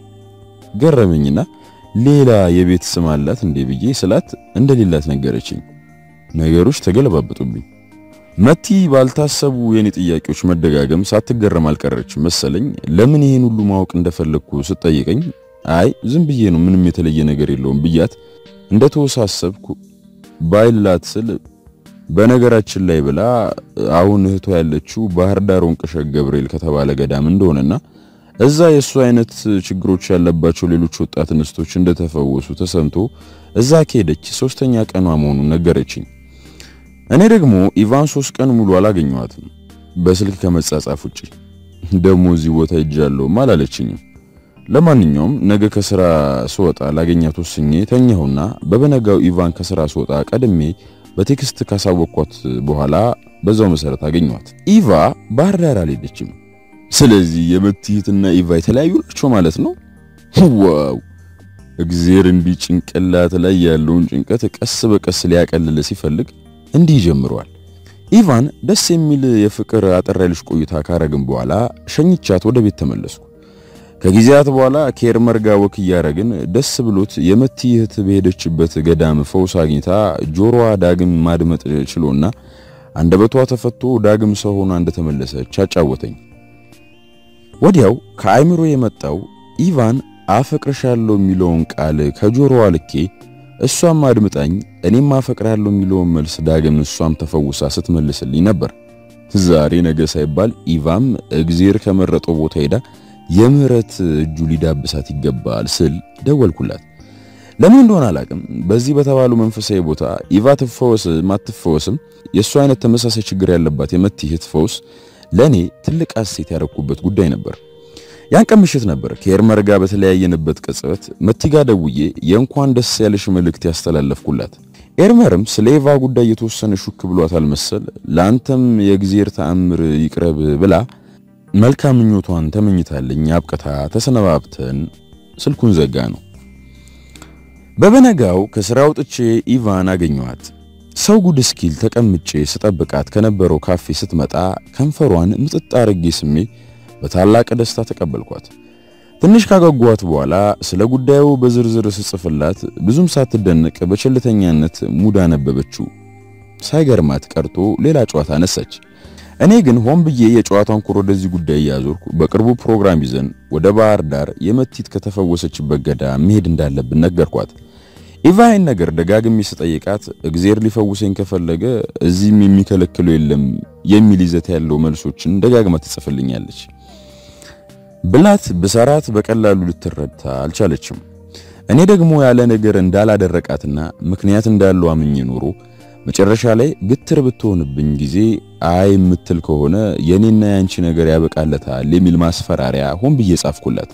S1: ገረመኝና ሌላ የቤት ስም አላት እንዴ ብዬ ስላት እንደሌላት ነገረችኝ። ነገሮች ተገለባበጡብኝ። መቲ ባልታሰቡ የኔ ጥያቄዎች መደጋገም ሳትገረም አልቀረችም መሰለኝ። ለምን ይሄን ሁሉ ማወቅ እንደፈለግኩ ስጠይቀኝ አይ ዝም ብዬ ነው ምንም የተለየ ነገር የለውም ብያት እንደተወሳሰብኩ ባይላት ስል በነገራችን ላይ ብላ አሁን እህቷ ያለችው ባህር ዳር ወንቅሸት ገብርኤል ከተባለ ገዳም እንደሆነና እዛ የእሱ አይነት ችግሮች ያለባቸው ሌሎች ወጣት እንስቶች እንደተፈወሱ ተሰምቶ እዛ ከሄደች ሶስተኛ ቀኗ መሆኑን ነገረችኝ። እኔ ደግሞ ኢቫን ሶስት ቀን ሙሉ አላገኘኋትም በስልክ ከመጻጻፍ ውጪ። ደግሞ እዚህ ቦታ ሄጃለሁም አላለችኝም። ለማንኛውም ነገ ከስራ ስወጣ ላገኛት ወስኜ ተኛሁና በበነጋው ኢቫን ከስራ ስወጣ ቀድሜ በቴክስት ካሳወቅኳት በኋላ በዛው መሰረት አገኘኋት። ኢቫ ባህር ዳር አልሄደችም። ስለዚህ የመትሂትና ኢቫ የተለያዩ ናቸው ማለት ነው። ዋው! እግዜር እንዲህ ጭንቅላት ላይ ያለውን ጭንቀት ቀስ በቀስ ሊያቀልል ሲፈልግ እንዲህ ጀምሯል። ኢቫን ደስ የሚል የፍቅር አጠር ያለች ቆይታ ካረግን በኋላ ሸኝቻት ወደ ቤት ተመለስኩ። ከጊዜያት በኋላ ከኤርመር ጋር ወክ እያረግን ደስ ብሎት የመቲ እህት በሄደችበት ገዳም ፈውስ አግኝታ ጆሮዋ ዳግም ማድመጥ ችሎና አንደበቷ ተፈቶ ዳግም ሰው ሆና እንደተመለሰች አጫወተኝ። ወዲያው ከአይምሮ የመጣው ኢቫን አፈቅርሻለሁ የሚለውን ቃል ከጆሮዋ ልኬ እሷም አድምጣኝ እኔም አፈቅራለሁ የሚለውን መልስ ዳግም እሷም ተፈውሳ ስትመልስልኝ ነበር። ዛሬ ነገ ሳይባል ኢቫም እግዜር ከመረጠው ቦታ ሄዳ የምህረት እጁ ሊዳብሳት ይገባል ስል ደወልኩላት። ለምን እንደሆነ አላቅም። በዚህ በተባሉ መንፈሳዊ ቦታ ኢቫ ትፈወስ ማትፈወስም የእሱ አይነት ተመሳሳይ ችግር ያለባት የመቲ እህት ፈውስ ለእኔ ትልቅ ሐሴት ያደረኩበት ጉዳይ ነበር። ያን ቀን ምሽት ነበር ከኤርመር ጋር በተለያየንበት ቅጽበት መቲ ጋር ደውዬ የእንኳን ደስ ያለሽ መልእክት ያስተላለፍኩላት። ኤርመርም ስለ ኢቫ ጉዳይ የተወሰነ ሹክ ብሏታል መሰል ለአንተም የእግዚአብሔር ተአምር ይቅረብ ብላ መልካም ምኞቷን ተመኝታለኝ አብቅታ ተሰነባብተን ስልኩን ዘጋ ነው። በበነጋው ከስራ ወጥቼ ኢቫን አገኘኋት። ሰው ጉድ እስኪል ተቀምጬ ስጠብቃት ከነበረው ካፌ ስትመጣ ከንፈሯን ምጥጥ አርጌ ስሜ በታላቅ ደስታ ተቀበልኳት። ትንሽ ካጓጓት በኋላ ስለ ጉዳዩ በዝርዝር ስጽፍላት ብዙም ሳትደነቅ በቸልተኛነት ሙድ አነበበችው። ሳይገርማት ቀርቶ ሌላ ጨዋታ አነሳች። እኔ ግን ሆን ብዬ የጨዋታን ኩር ወደዚህ ጉዳይ እያዞርኩ በቅርቡ ፕሮግራም ይዘን ወደ ባህር ዳር የመቲት ከተፈወሰችበት ገዳም መሄድ እንዳለብን ነገርኳት። ኢቫይን ነገር ደጋግሜ ስጠይቃት እግዜር ሊፈውሰኝ ከፈለገ እዚህም የሚከለክለው የለም የሚል ይዘት ያለው መልሶችን ደጋግማ ትጽፍልኛለች። ብላት ብሰራት በቀላሉ ልትረዳ አልቻለችም። እኔ ደግሞ ያለ ነገር እንዳላደረቃትና ምክንያት እንዳለው አምኜ ኖሮ መጨረሻ ላይ ግትር ብትሆንብኝ ጊዜ አይ የምትል ከሆነ የኔና ያንቺ ነገር ያበቃለታል የሚል ማስፈራሪያ ሆን ብዬ ጻፍኩላት።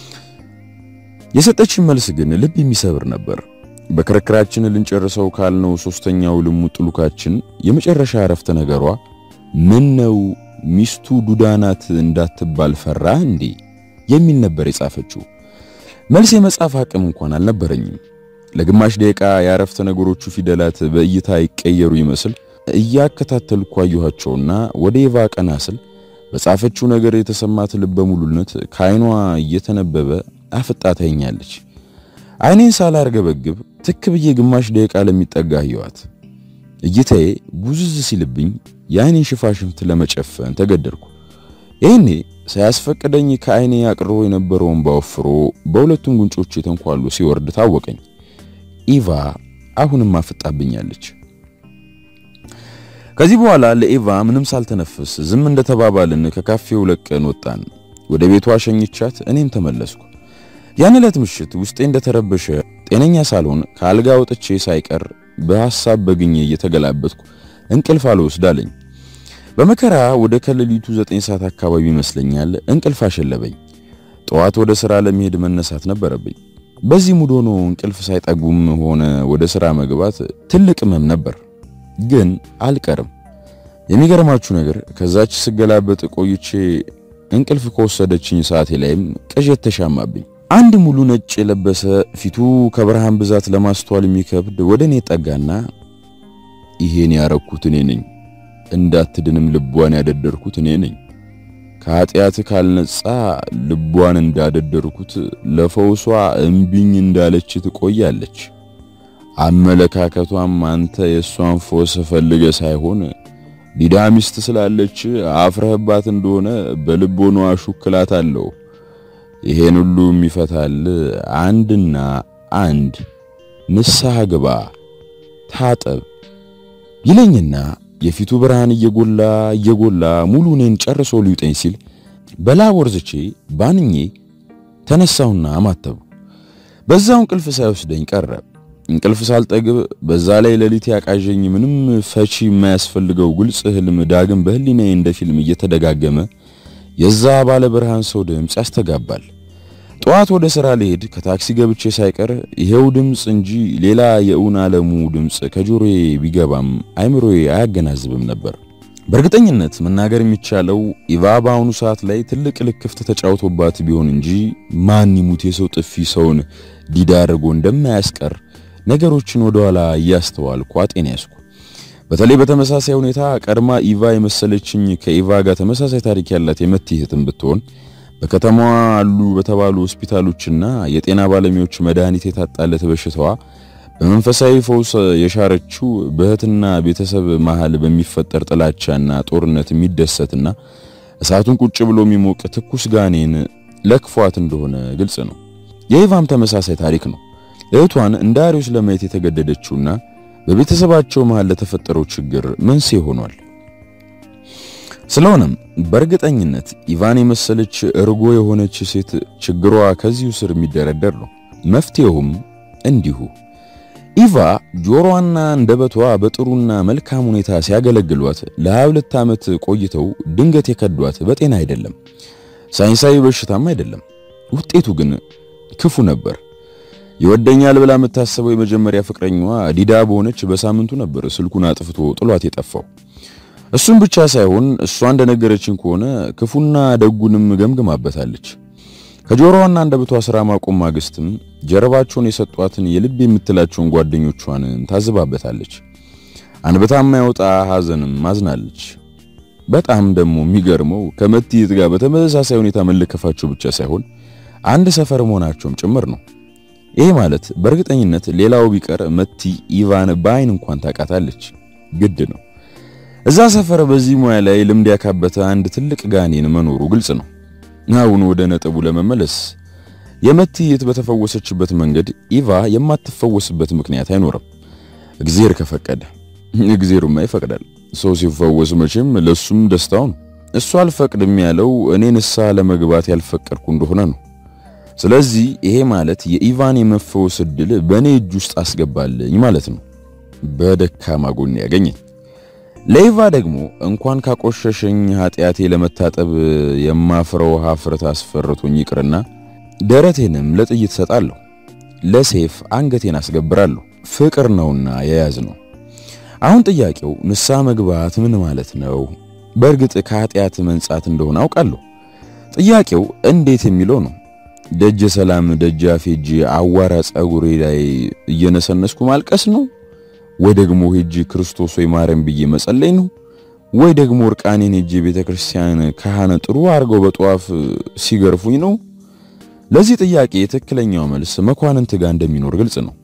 S1: የሰጠችን መልስ ግን ልብ የሚሰብር ነበር። በክርክራችን ልንጨርሰው ካልነው ሶስተኛው ልሙጥ ሉካችን የመጨረሻ አረፍተ ነገሯ ምን ነው ሚስቱ ዱዳናት እንዳትባል ፈራ እንዴ የሚል ነበር የጻፈችው። መልስ የመጻፍ አቅም እንኳን አልነበረኝም። ለግማሽ ደቂቃ የአረፍተ ነገሮቹ ፊደላት በእይታ ይቀየሩ ይመስል እያከታተልኩ አየኋቸውና ወደ ኢቫ ቀና ስል በጻፈችው ነገር የተሰማት ልበ ሙሉነት ከዓይኗ እየተነበበ አፍጣ ታየኛለች። ዓይኔን ሳላርገበግብ ትክ ብዬ ግማሽ ደቂቃ ለሚጠጋ አየኋት። እይታዬ ቡዝዝ ሲልብኝ የዓይኔን ሽፋሽፍት ለመጨፈን ተገደድኩ። ይህኔ ሳያስፈቅደኝ ከዓይኔ አቅርቦ የነበረውን ባወፍሮ በሁለቱም ጉንጮቼ ተንኳሉ ሲወርድ ታወቀኝ። ኢቫ አሁንም አፍጣብኛለች። ከዚህ በኋላ ለኢቫ ምንም ሳልተነፍስ ዝም እንደተባባልን ከካፌው ለቀን ወጣን። ወደ ቤቷ ሸኝቻት እኔም ተመለስኩ። ያን ዕለት ምሽት ውስጤ እንደተረበሸ ጤነኛ ሳልሆን ከአልጋ ወጥቼ ሳይቀር በሐሳብ በግኜ እየተገላበጥኩ እንቅልፍ አልወስድ አለኝ። በመከራ ወደ ከሌሊቱ ዘጠኝ ሰዓት አካባቢ ይመስለኛል እንቅልፍ አሸለበኝ። ጠዋት ወደ ሥራ ለመሄድ መነሳት ነበረብኝ። በዚህ ሙድ ሆኖ እንቅልፍ ሳይጠጉም ሆነ ወደ ሥራ መግባት ትልቅ ሕመም ነበር፣ ግን አልቀርም። የሚገርማችሁ ነገር ከዛች ስገላበጥ ቆይቼ እንቅልፍ ከወሰደችኝ ሰዓቴ ላይም ቅዠት ተሻማብኝ። አንድ ሙሉ ነጭ የለበሰ ፊቱ ከብርሃን ብዛት ለማስተዋል የሚከብድ ወደ እኔ ጠጋና ይሄን ያረኩት እኔ ነኝ፣ እንዳትድንም ልቧን ያደደርኩት እኔ ነኝ። ከኃጢአት ካልነጻ ልቧን እንዳደደርኩት ለፈውሷ እምቢኝ እንዳለች ትቆያለች። አመለካከቷም አንተ የእሷን ፎስ ፈልገ ሳይሆን ዲዳ ሚስት ስላለች አፍረህባት እንደሆነ በልቦኗ ሹክላት አለው። ይሄን ሁሉ የሚፈታል አንድና አንድ ንስሐ ግባ፣ ታጠብ ይለኝና የፊቱ ብርሃን እየጎላ እየጎላ ሙሉ እኔን ጨርሶ ሊውጠኝ ሲል በላብ ወርዝቼ ባንኜ ተነሳሁና አማተቡ። በዛው እንቅልፍ ሳይወስደኝ ቀረ። እንቅልፍ ሳልጠግብ በዛ ላይ ሌሊት ያቃዠኝ ምንም ፈቺ የማያስፈልገው ግልጽ ህልም ዳግም በህሊናዬ እንደ ፊልም እየተደጋገመ የዛ ባለ ብርሃን ሰው ድምፅ ያስተጋባል። ጠዋት ወደ ሥራ ልሄድ ከታክሲ ገብቼ ሳይቀር ይሄው ድምፅ እንጂ ሌላ የእውን ዓለሙ ድምፅ ከጆሮዬ ቢገባም አይምሮዬ አያገናዝብም ነበር። በእርግጠኝነት መናገር የሚቻለው ኢቫ በአሁኑ ሰዓት ላይ ትልቅ ልክፍት ተጫውቶባት ቢሆን እንጂ ማን ይሙት የሰው ጥፊ ሰውን ዲዳ አድርጎ እንደማያስቀር ነገሮችን ወደኋላ እያስተዋልኩ አጤን ያዝኩ። በተለይ በተመሳሳይ ሁኔታ ቀድማ ኢቫ የመሰለችኝ ከኢቫ ጋር ተመሳሳይ ታሪክ ያላት የመቲ እህትም ብትሆን በከተማዋ አሉ በተባሉ ሆስፒታሎችና የጤና ባለሙያዎች መድኃኒት የታጣለት በሽታዋ በመንፈሳዊ ፈውስ የሻረችው በእህትና ቤተሰብ መሃል በሚፈጠር ጥላቻና ጦርነት የሚደሰትና እሳቱን ቁጭ ብሎ የሚሞቅ ትኩስ ጋኔን ለክፏት እንደሆነ ግልጽ ነው። የኢቫም ተመሳሳይ ታሪክ ነው። እህቷን እንደ አሪዮስ ለማየት የተገደደችውና በቤተሰባቸው መሃል ለተፈጠረው ችግር መንስኤ ሆኗል። ስለሆነም በእርግጠኝነት ኢቫን የመሰለች እርጎ የሆነች ሴት ችግሯ ከዚሁ ስር የሚደረደር ነው። መፍትሄውም እንዲሁ ኢቫ ጆሮዋና አንደበቷ በጥሩና መልካም ሁኔታ ሲያገለግሏት ለሁለት ዓመት ቆይተው ድንገት የከዷት በጤና አይደለም፣ ሳይንሳዊ በሽታም አይደለም። ውጤቱ ግን ክፉ ነበር። ይወደኛል ብላ የምታስበው የመጀመሪያ ፍቅረኛዋ ዲዳ በሆነች በሳምንቱ ነበር ስልኩን አጥፍቶ ጥሏት የጠፋው። እሱም ብቻ ሳይሆን እሷ እንደነገረችን ከሆነ ክፉና ደጉንም ገምግማበታለች። ከጆሮዋና አንደበቷ ስራ ማቆም ማግስትም ጀርባቸውን የሰጧትን የልብ የምትላቸውን ጓደኞቿን ታዝባበታለች። አንብታ የማይወጣ ሐዘንም ማዝናለች። በጣም ደግሞ የሚገርመው ከመትይት ጋር በተመሳሳይ ሁኔታ መለከፋቸው ብቻ ሳይሆን አንድ ሰፈር መሆናቸውም ጭምር ነው። ይሄ ማለት በእርግጠኝነት ሌላው ቢቀር መቲ ኢቫን በአይን እንኳን ታውቃታለች። ግድ ነው። እዛ ሰፈር በዚህ ሙያ ላይ ልምድ ያካበተ አንድ ትልቅ ጋኔን መኖሩ ግልጽ ነው። አሁን ወደ ነጥቡ ለመመለስ የመትይት በተፈወሰችበት መንገድ ኢቫ የማትፈወስበት ምክንያት አይኖርም። እግዚአብሔር ከፈቀደ እግዚአብሔርማ ይፈቅዳል። ሰው ሲፈወስ መቼም ለሱም ደስታው ነው። እሱ አልፈቅድም ያለው እኔ ንስሐ ለመግባት ያልፈቀድኩ እንደሆነ ነው። ስለዚህ ይሄ ማለት የኢቫን የመፈወስ እድል በእኔ እጅ ውስጥ አስገባልኝ ማለት ነው። በደካማ ጎን ያገኘኝ ለኢቫ ደግሞ እንኳን ካቆሸሸኝ ኃጢአቴ ለመታጠብ የማፍረው ሀፍረት አስፈርቶኝ ይቅርና ደረቴንም ለጥይት ሰጣለሁ፣ ለሴፍ አንገቴን አስገብራለሁ። ፍቅር ነውና የያዝ ነው። አሁን ጥያቄው ንስሐ መግባት ምን ማለት ነው? በእርግጥ ከኃጢአት መንጻት እንደሆነ አውቃለሁ። ጥያቄው እንዴት የሚለው ነው። ደጀ ሰላም ደጃፍ ሄጄ አዋራ ጸጉሬ ላይ እየነሰነስኩ ማልቀስ ነው ወይ ደግሞ ሄጄ ክርስቶስ ወይ ማርያም ብዬ መጸለይ ነው ወይ ደግሞ እርቃኔን ሄጄ ቤተ ክርስቲያን ካህነ ጥሩ አድርገው በጧፍ ሲገርፉኝ ነው? ለዚህ ጥያቄ ትክክለኛው መልስ መኳንንት ጋር እንደሚኖር ግልጽ ነው።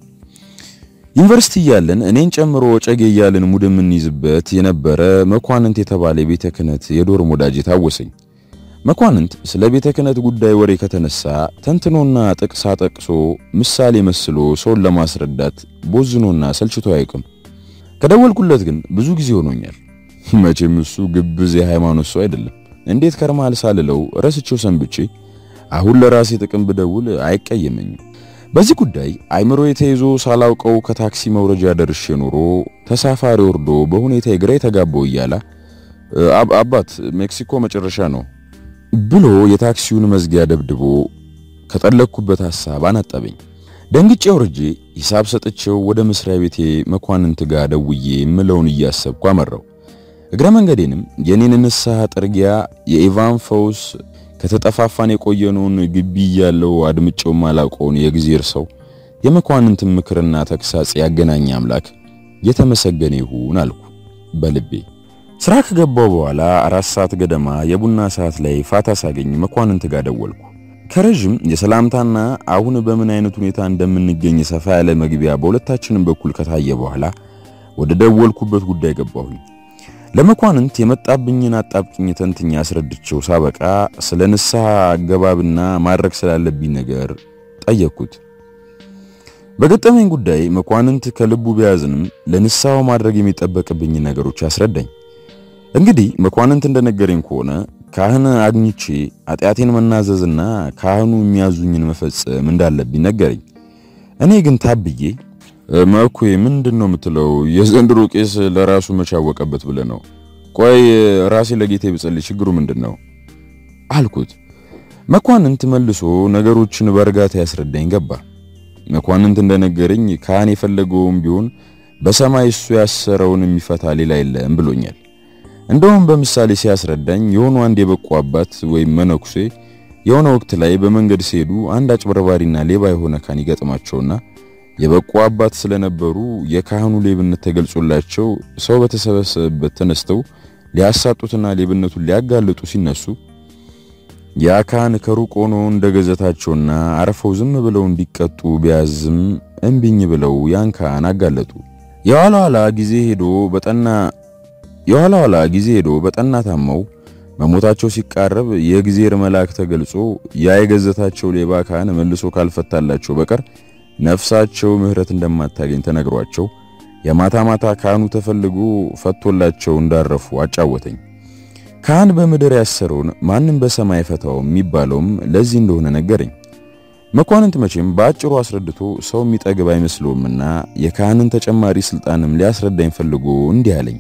S1: ዩኒቨርሲቲ እያለን እኔን ጨምሮ ጨጌ እያልን ሙድ የምንይዝበት የነበረ መኳንንት የተባለ የቤተ ክህነት የዶርም ወዳጅ ታወሰኝ። መኳንንት ስለ ቤተ ክህነት ጉዳይ ወሬ ከተነሳ ተንትኖና ጥቅሳ ጠቅሶ ምሳሌ መስሎ ሰውን ለማስረዳት ቦዝኖና ሰልችቶ አያውቅም። ከደወልኩለት ግን ብዙ ጊዜ ሆኖኛል። መቼም እሱ ግብዝ የሃይማኖት ሰው አይደለም። እንዴት ከርማል ሳልለው ረስቼው ሰንብቼ አሁን ለራሴ ጥቅም ብደውል አይቀየመኝም። በዚህ ጉዳይ አይምሮ የተይዞ ሳላውቀው ከታክሲ መውረጃ ደርሼ ኖሮ ተሳፋሪ ወርዶ በሁኔታ ግራ የተጋባው እያላ አባት ሜክሲኮ መጨረሻ ነው ብሎ የታክሲውን መዝጊያ ደብድቦ ከጠለቅኩበት ሐሳብ አናጠበኝ። ደንግጬ ወርጄ ሂሳብ ሰጥቼው ወደ መስሪያ ቤቴ መኳንንት ጋር ደውዬ የምለውን እያሰብኩ አመራው። እግረ መንገዴንም የኔን ንስሐ ጥርጊያ የኢቫን ፈውስ ከተጠፋፋን የቆየነውን ግቢ ያለው አድምጬው ማላውቀውን የእግዚአብሔር ሰው የመኳንንትን ምክርና ተግሳጽ ያገናኘ አምላክ የተመሰገነ ይሁን አልኩ በልቤ። ስራ ከገባው በኋላ አራት ሰዓት ገደማ የቡና ሰዓት ላይ ፋታ ሳገኝ መኳንንት ጋር ደወልኩ። ከረዥም የሰላምታና አሁን በምን አይነት ሁኔታ እንደምንገኝ ሰፋ ያለ መግቢያ በሁለታችንም በኩል ከታየ በኋላ ወደ ደወልኩበት ጉዳይ ገባሁኝ። ለመኳንንት የመጣብኝን አጣብቅኝ ተንትኛ አስረድቼው ሳበቃ ስለ ንስሐ አገባብና ማድረግ ስላለብኝ ነገር ጠየቅኩት። በገጠመኝ ጉዳይ መኳንንት ከልቡ ቢያዝንም ለንስሐው ማድረግ የሚጠበቅብኝ ነገሮች አስረዳኝ። እንግዲህ መኳንንት እንደነገረኝ ከሆነ ካህን አግኝቼ ኃጢአቴን መናዘዝና ካህኑ የሚያዙኝን መፈጸም እንዳለብኝ ነገረኝ። እኔ ግን ታብዬ መኩ ምንድን ነው የምትለው? የዘንድሮ ቄስ ለራሱ መቻወቀበት ብለህ ነው? ቆይ ራሴ ለጌቴ ብጸልይ ችግሩ ምንድን ነው አልኩት። መኳንንት መልሶ ነገሮችን በእርጋታ ያስረዳኝ ገባ። መኳንንት እንደነገረኝ ካህን የፈለገውም ቢሆን በሰማይ እሱ ያሰረውን የሚፈታ ሌላ የለም ብሎኛል። እንደውም በምሳሌ ሲያስረዳኝ የሆኑ አንድ የበቁ አባት ወይም መነኩሴ የሆነ ወቅት ላይ በመንገድ ሲሄዱ አንድ አጭበርባሪና ሌባ የሆነ ካህን ይገጥማቸውና የበቁ አባት ስለነበሩ የካህኑ ሌብነት ተገልጾላቸው ሰው በተሰበሰበበት ተነስተው ሊያሳጡትና ሌብነቱን ሊያጋልጡ ሲነሱ ያ ካህን ከሩቅ ሆኖ እንደገዘታቸውና አርፈው ዝም ብለው እንዲቀጡ ቢያዝም እምቢኝ ብለው ያን ካህን አጋለጡ። የኋላ ኋላ ጊዜ ሄዶ በጠና የኋላ ኋላ ጊዜ ሄዶ በጠና ታመው መሞታቸው ሲቃረብ የእግዚአብሔር መልአክ ተገልጾ ያ የገዘታቸው ሌባ ካህን መልሶ ካልፈታላቸው በቀር ነፍሳቸው ምሕረት እንደማታገኝ ተነግሯቸው የማታ ማታ ካህኑ ተፈልጎ ፈቶላቸው እንዳረፉ አጫወተኝ። ካህን በምድር ያሰረውን ማንም በሰማይ ፈታው የሚባለውም ለዚህ እንደሆነ ነገረኝ። መኳንንት መቼም በአጭሩ አስረድቶ ሰው የሚጠግብ አይመስለውምና የካህንን ተጨማሪ ስልጣንም ሊያስረዳኝ ፈልጎ እንዲህ አለኝ።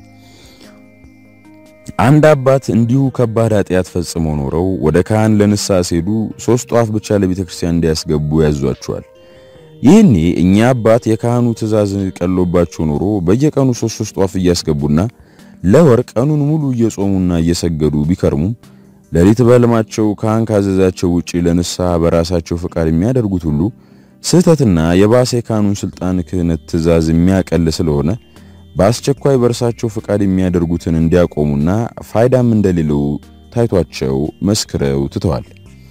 S1: አንድ አባት እንዲሁ ከባድ ኃጢአት ፈጽመው ኖረው ወደ ካህን ለንስሐ ሲሄዱ ሶስት ጧፍ ብቻ ለቤተ ክርስቲያን እንዲያስገቡ ያዟቸዋል። ይህኔ እኛ አባት የካህኑ ትእዛዝ ቀሎባቸው ኖሮ በየቀኑ ሶስት ሶስት ጧፍ እያስገቡና ለወር ቀኑን ሙሉ እየጾሙና እየሰገዱ ቢከርሙም ሌሊት በሕልማቸው ካህን ካዘዛቸው ውጪ ለንስሐ በራሳቸው ፈቃድ የሚያደርጉት ሁሉ ስህተትና የባሰ የካህኑን ስልጣን ክህነት ትእዛዝ የሚያቀል ስለሆነ በአስቸኳይ በእርሳቸው ፈቃድ የሚያደርጉትን እንዲያቆሙና ፋይዳም እንደሌለው ታይቷቸው መስክረው ትተዋል።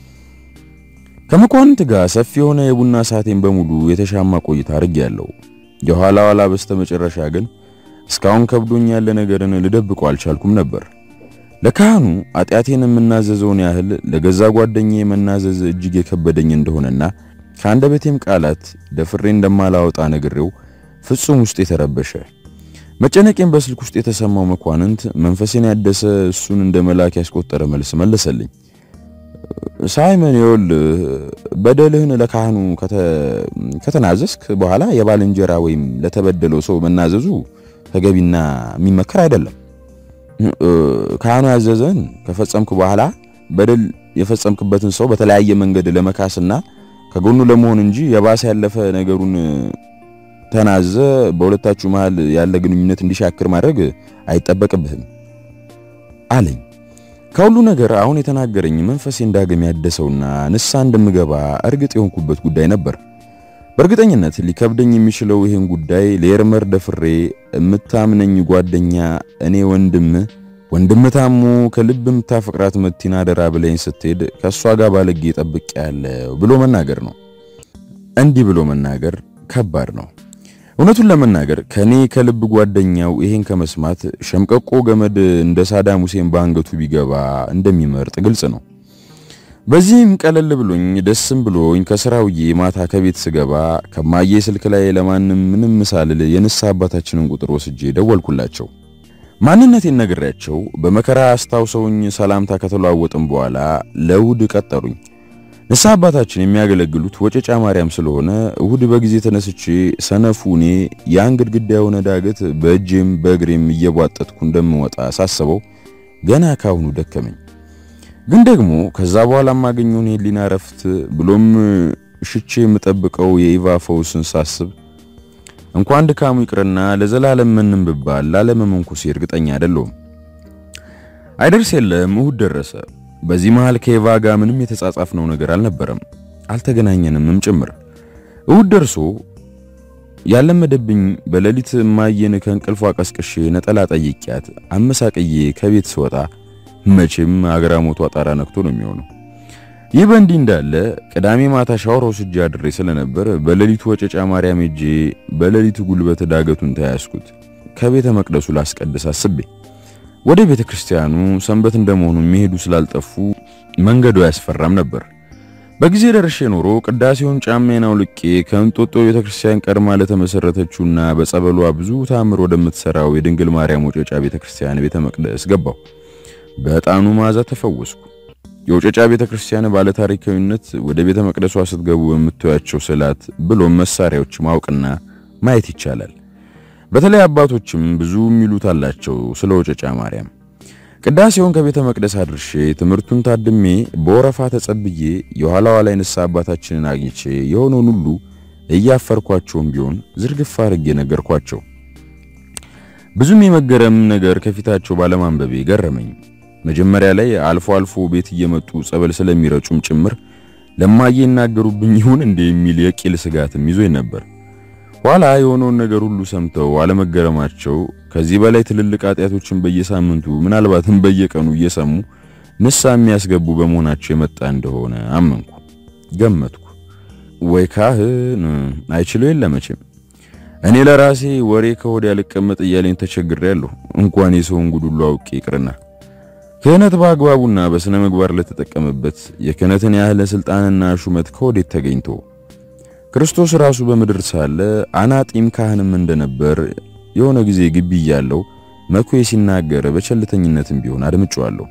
S1: ከመኳንንት ጋር ሰፊ የሆነ የቡና ሰዓቴን በሙሉ የተሻማ ቆይታ አድርጌያለሁ። የኋላ ኋላ በስተመጨረሻ ግን እስካሁን ከብዶኝ ያለ ነገርን ልደብቀው አልቻልኩም ነበር። ለካህኑ ኃጢአቴን የምናዘዘውን ያህል ለገዛ ጓደኛዬ መናዘዝ እጅግ የከበደኝ እንደሆነና ከአንደበቴም ቃላት ደፍሬ እንደማላወጣ ነግሬው ፍጹም ውስጥ የተረበሸ መጨነቄን በስልክ ውስጥ የተሰማው መኳንንት መንፈሴን ያደሰ እሱን እንደ መልአክ ያስቆጠረ መልስ መለሰልኝ። ሳይመን ይኸውልህ በደልህን ለካህኑ ከተናዘዝክ በኋላ የባልንጀራ ወይም ለተበደለው ሰው መናዘዙ ተገቢና የሚመከር አይደለም። ካህኑ ያዘዘን ከፈጸምክ በኋላ በደል የፈጸምክበትን ሰው በተለያየ መንገድ ለመካስና ከጎኑ ለመሆን እንጂ የባሰ ያለፈ ነገሩን ተናዘ በሁለታችሁ መሃል ያለ ግንኙነት እንዲሻክር ማድረግ አይጠበቅብህም አለኝ። ከሁሉ ነገር አሁን የተናገረኝ መንፈሴ ዳግም ያደሰውና ንስሐ እንደምገባ እርግጥ የሆንኩበት ጉዳይ ነበር። በእርግጠኝነት ሊከብደኝ የሚችለው ይህን ጉዳይ ለኤርመር ደፍሬ የምታምነኝ ጓደኛ እኔ ወንድም ወንድም ታሞ ከልብ የምታፈቅራት መቲና አደራ ብለኝ ስትሄድ ከእሷ ጋር ባለጌ ጠብቄ ያለው ብሎ መናገር ነው። እንዲህ ብሎ መናገር ከባድ ነው። እውነቱን ለመናገር ከኔ ከልብ ጓደኛው ይሄን ከመስማት ሸምቀቆ ገመድ እንደ ሳዳም ሁሴን በአንገቱ ቢገባ እንደሚመርጥ ግልጽ ነው። በዚህም ቀለል ብሎኝ ደስም ብሎኝ ከስራ ውዬ ማታ ከቤት ስገባ ከማዬ ስልክ ላይ ለማንም ምንም ምሳልል የንስሐ አባታችንን ቁጥር ወስጄ ደወልኩላቸው። ማንነቴን ነግሬያቸው በመከራ አስታውሰውኝ ሰላምታ ከተለዋወጥም በኋላ ለእሁድ ቀጠሩኝ። ንስሐ አባታችን የሚያገለግሉት ወጨጫ ማርያም ስለሆነ እሁድ በጊዜ ተነስቼ ሰነፉ እኔ ያን ግድግዳ የሆነ ዳገት በእጄም በእግሬም እየቧጠጥኩ እንደምወጣ ሳስበው ገና ካሁኑ ደከመኝ። ግን ደግሞ ከዛ በኋላ የማገኘውን የህሊና እረፍት ብሎም ሽቼ የምጠብቀው የኢቫ ፈውስን ሳስብ እንኳን ድካሙ ይቅርና ለዘላለም ምንም ብባል ላለመመንኮሴ እርግጠኛ አይደለሁም። አይደርስ የለም እሁድ ደረሰ። በዚህ መሃል ከኢቫ ጋር ምንም የተጻጻፍነው ነገር አልነበረም፣ አልተገናኘንምም ጭምር። እሁድ ደርሶ ያለመደብኝ በሌሊት ማየን ከእንቅልፏ ቀስቅሼ ነጠላ ጠይቂያት አመሳቅዬ ከቤት ስወጣ መቼም አግራሞቷ ጣራ ነክቶ ነው የሚሆነው። ይህ በእንዲህ እንዳለ ቅዳሜ ማታ ሻወር ወስጄ አድሬ ስለነበር በሌሊቱ ወጨጫ ማርያም ሄጄ በሌሊቱ ጉልበት ዳገቱን ተያያዝኩት። ከቤተ መቅደሱ ላስቀድስ አስቤ ወደ ቤተ ክርስቲያኑ ሰንበት እንደመሆኑ የሚሄዱ ስላልጠፉ መንገዱ አያስፈራም ነበር። በጊዜ ደርሼ ኖሮ ቅዳሴውን ጫማዬን አውልቄ ከእንጦጦ ቤተ ክርስቲያን ቀድማ ለተመሰረተችውና በጸበሏ ብዙ ታምር ወደምትሰራው የድንግል ማርያም ወጨጫ ቤተ ክርስቲያን ቤተ መቅደስ ገባው። በዕጣኑ መዓዛ ተፈወስኩ። የወጨጫ ቤተ ክርስቲያን ባለ ታሪካዊነት ወደ ቤተ መቅደሷ ስትገቡ በምታዩአቸው ስዕላት ብሎም መሳሪያዎች ማወቅና ማየት ይቻላል። በተለይ አባቶችም ብዙ የሚሉት አላቸው ስለ ወጨጫ ማርያም። ቅዳሴውን ከቤተ መቅደስ አድርሼ ትምህርቱን ታድሜ በወረፋ ተጸብዬ የኋላዋ ላይ ንስሐ አባታችንን አግኝቼ የሆነውን ሁሉ እያፈርኳቸውም ቢሆን ዝርግፍ አድርጌ ነገርኳቸው። ብዙም የመገረም ነገር ከፊታቸው ባለማንበቤ ገረመኝ። መጀመሪያ ላይ አልፎ አልፎ ቤት እየመጡ ጸበል ስለሚረጩም ጭምር ለማዬ ይናገሩብኝ ይሁን እንደ የሚል የቂል ስጋትም ይዞኝ ነበር። ኋላ የሆነውን ነገር ሁሉ ሰምተው አለመገረማቸው ከዚህ በላይ ትልልቅ ኃጢአቶችን በየሳምንቱ ምናልባትም በየቀኑ እየሰሙ ንስሐ የሚያስገቡ በመሆናቸው የመጣ እንደሆነ አመንኩ፣ ገመትኩ። ወይ ካህን አይችለው የለመችም እኔ ለራሴ ወሬ ከሆድ ያልቀመጥ እያለኝ ተቸግሬያለሁ። እንኳን የሰውን ጉዱሉ አውቄ ይቅርና ክህነት በአግባቡና በስነ ምግባር ለተጠቀመበት የክህነትን ያህል ስልጣንና ሹመት ከወዴት ተገኝቶ ክርስቶስ ራሱ በምድር ሳለ አናጢም ካህንም እንደነበር የሆነ ጊዜ ግቢ እያለው መኩዬ ሲናገር በቸልተኝነትም ቢሆን አድምጬዋለሁ።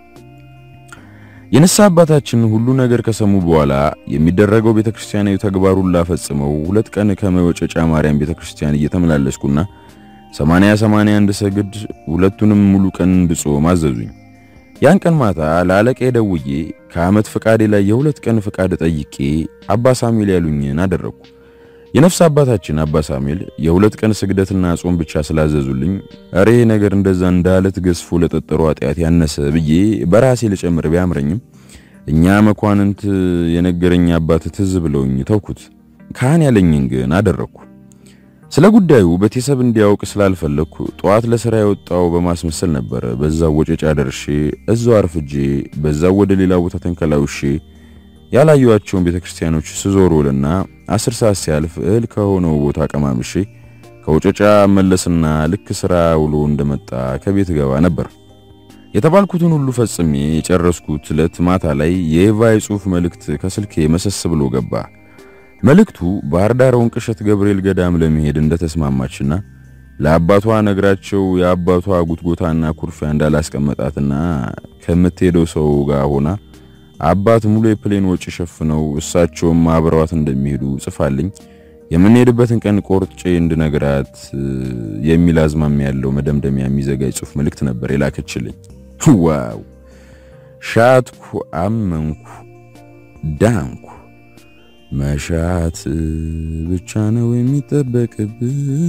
S1: የንስሐ አባታችን ሁሉ ነገር ከሰሙ በኋላ የሚደረገው ቤተክርስቲያናዊ ተግባሩን ላፈጽመው ሁለት ቀን ከመወጨጫ ማርያም ቤተክርስቲያን እየተመላለስኩና 80 81 ሰግድ ሁለቱንም ሙሉ ቀን እንድጾም አዘዙኝ። ያን ቀን ማታ ለአለቃ ደውዬ ከዓመት ፍቃዴ ላይ የሁለት ቀን ፍቃድ ጠይቄ አባ ሳሙኤል ያሉኝን አደረግኩ። የነፍስ አባታችን አባ ሳሙኤል የሁለት ቀን ስግደትና ጾም ብቻ ስላዘዙልኝ እሬ ነገር እንደዛ እንዳለት ገዝፎ ለጠጠሩ ኃጢአት ያነሰ ብዬ በራሴ ልጨምር ቢያምረኝም እኛ መኳንንት የነገረኝ አባት ትዝ ብለውኝ ተውኩት። ካህን ያለኝን ግን አደረግኩ። ስለ ጉዳዩ ቤተሰብ እንዲያውቅ ስላልፈለግኩ ጠዋት ለሥራ የወጣው በማስመሰል ነበረ። በዛው ወጨጫ ደርሼ እዛው አርፍጄ በዛው ወደ ሌላ ቦታ ተንከላውሼ ያላዩዋቸውን ቤተክርስቲያኖች ስዞር ውልና አስር ሰዓት ሲያልፍ እህል ከሆነው ቦታ ቀማምሼ ከወጨጫ መለስና ልክ ስራ ውሎ እንደመጣ ከቤት ገባ ነበር። የተባልኩትን ሁሉ ፈጽሜ የጨረስኩት ዕለት ማታ ላይ የኤቫ የጽሑፍ መልእክት ከስልኬ መሰስ ብሎ ገባ። መልእክቱ ባህር ዳር ወንቅሸት ገብርኤል ገዳም ለመሄድ እንደተስማማችና ለአባቷ ነግራቸው የአባቷ ጉትጎታና ኩርፊያ እንዳላስቀመጣትና ከምትሄደው ሰው ጋር ሆና አባት ሙሉ የፕሌን ወጪ ሸፍነው እሳቸውም አብረዋት እንደሚሄዱ ጽፋልኝ የምንሄድበትን ቀን ቆርጬ እንድነግራት የሚል አዝማሚያ ያለው መደምደሚያ የሚዘጋጅ ጽሑፍ መልእክት ነበር የላከችልኝ። ዋው! ሻትኩ፣ አመንኩ፣ ዳንኩ። መሻት ብቻ ነው የሚጠበቅብህ፣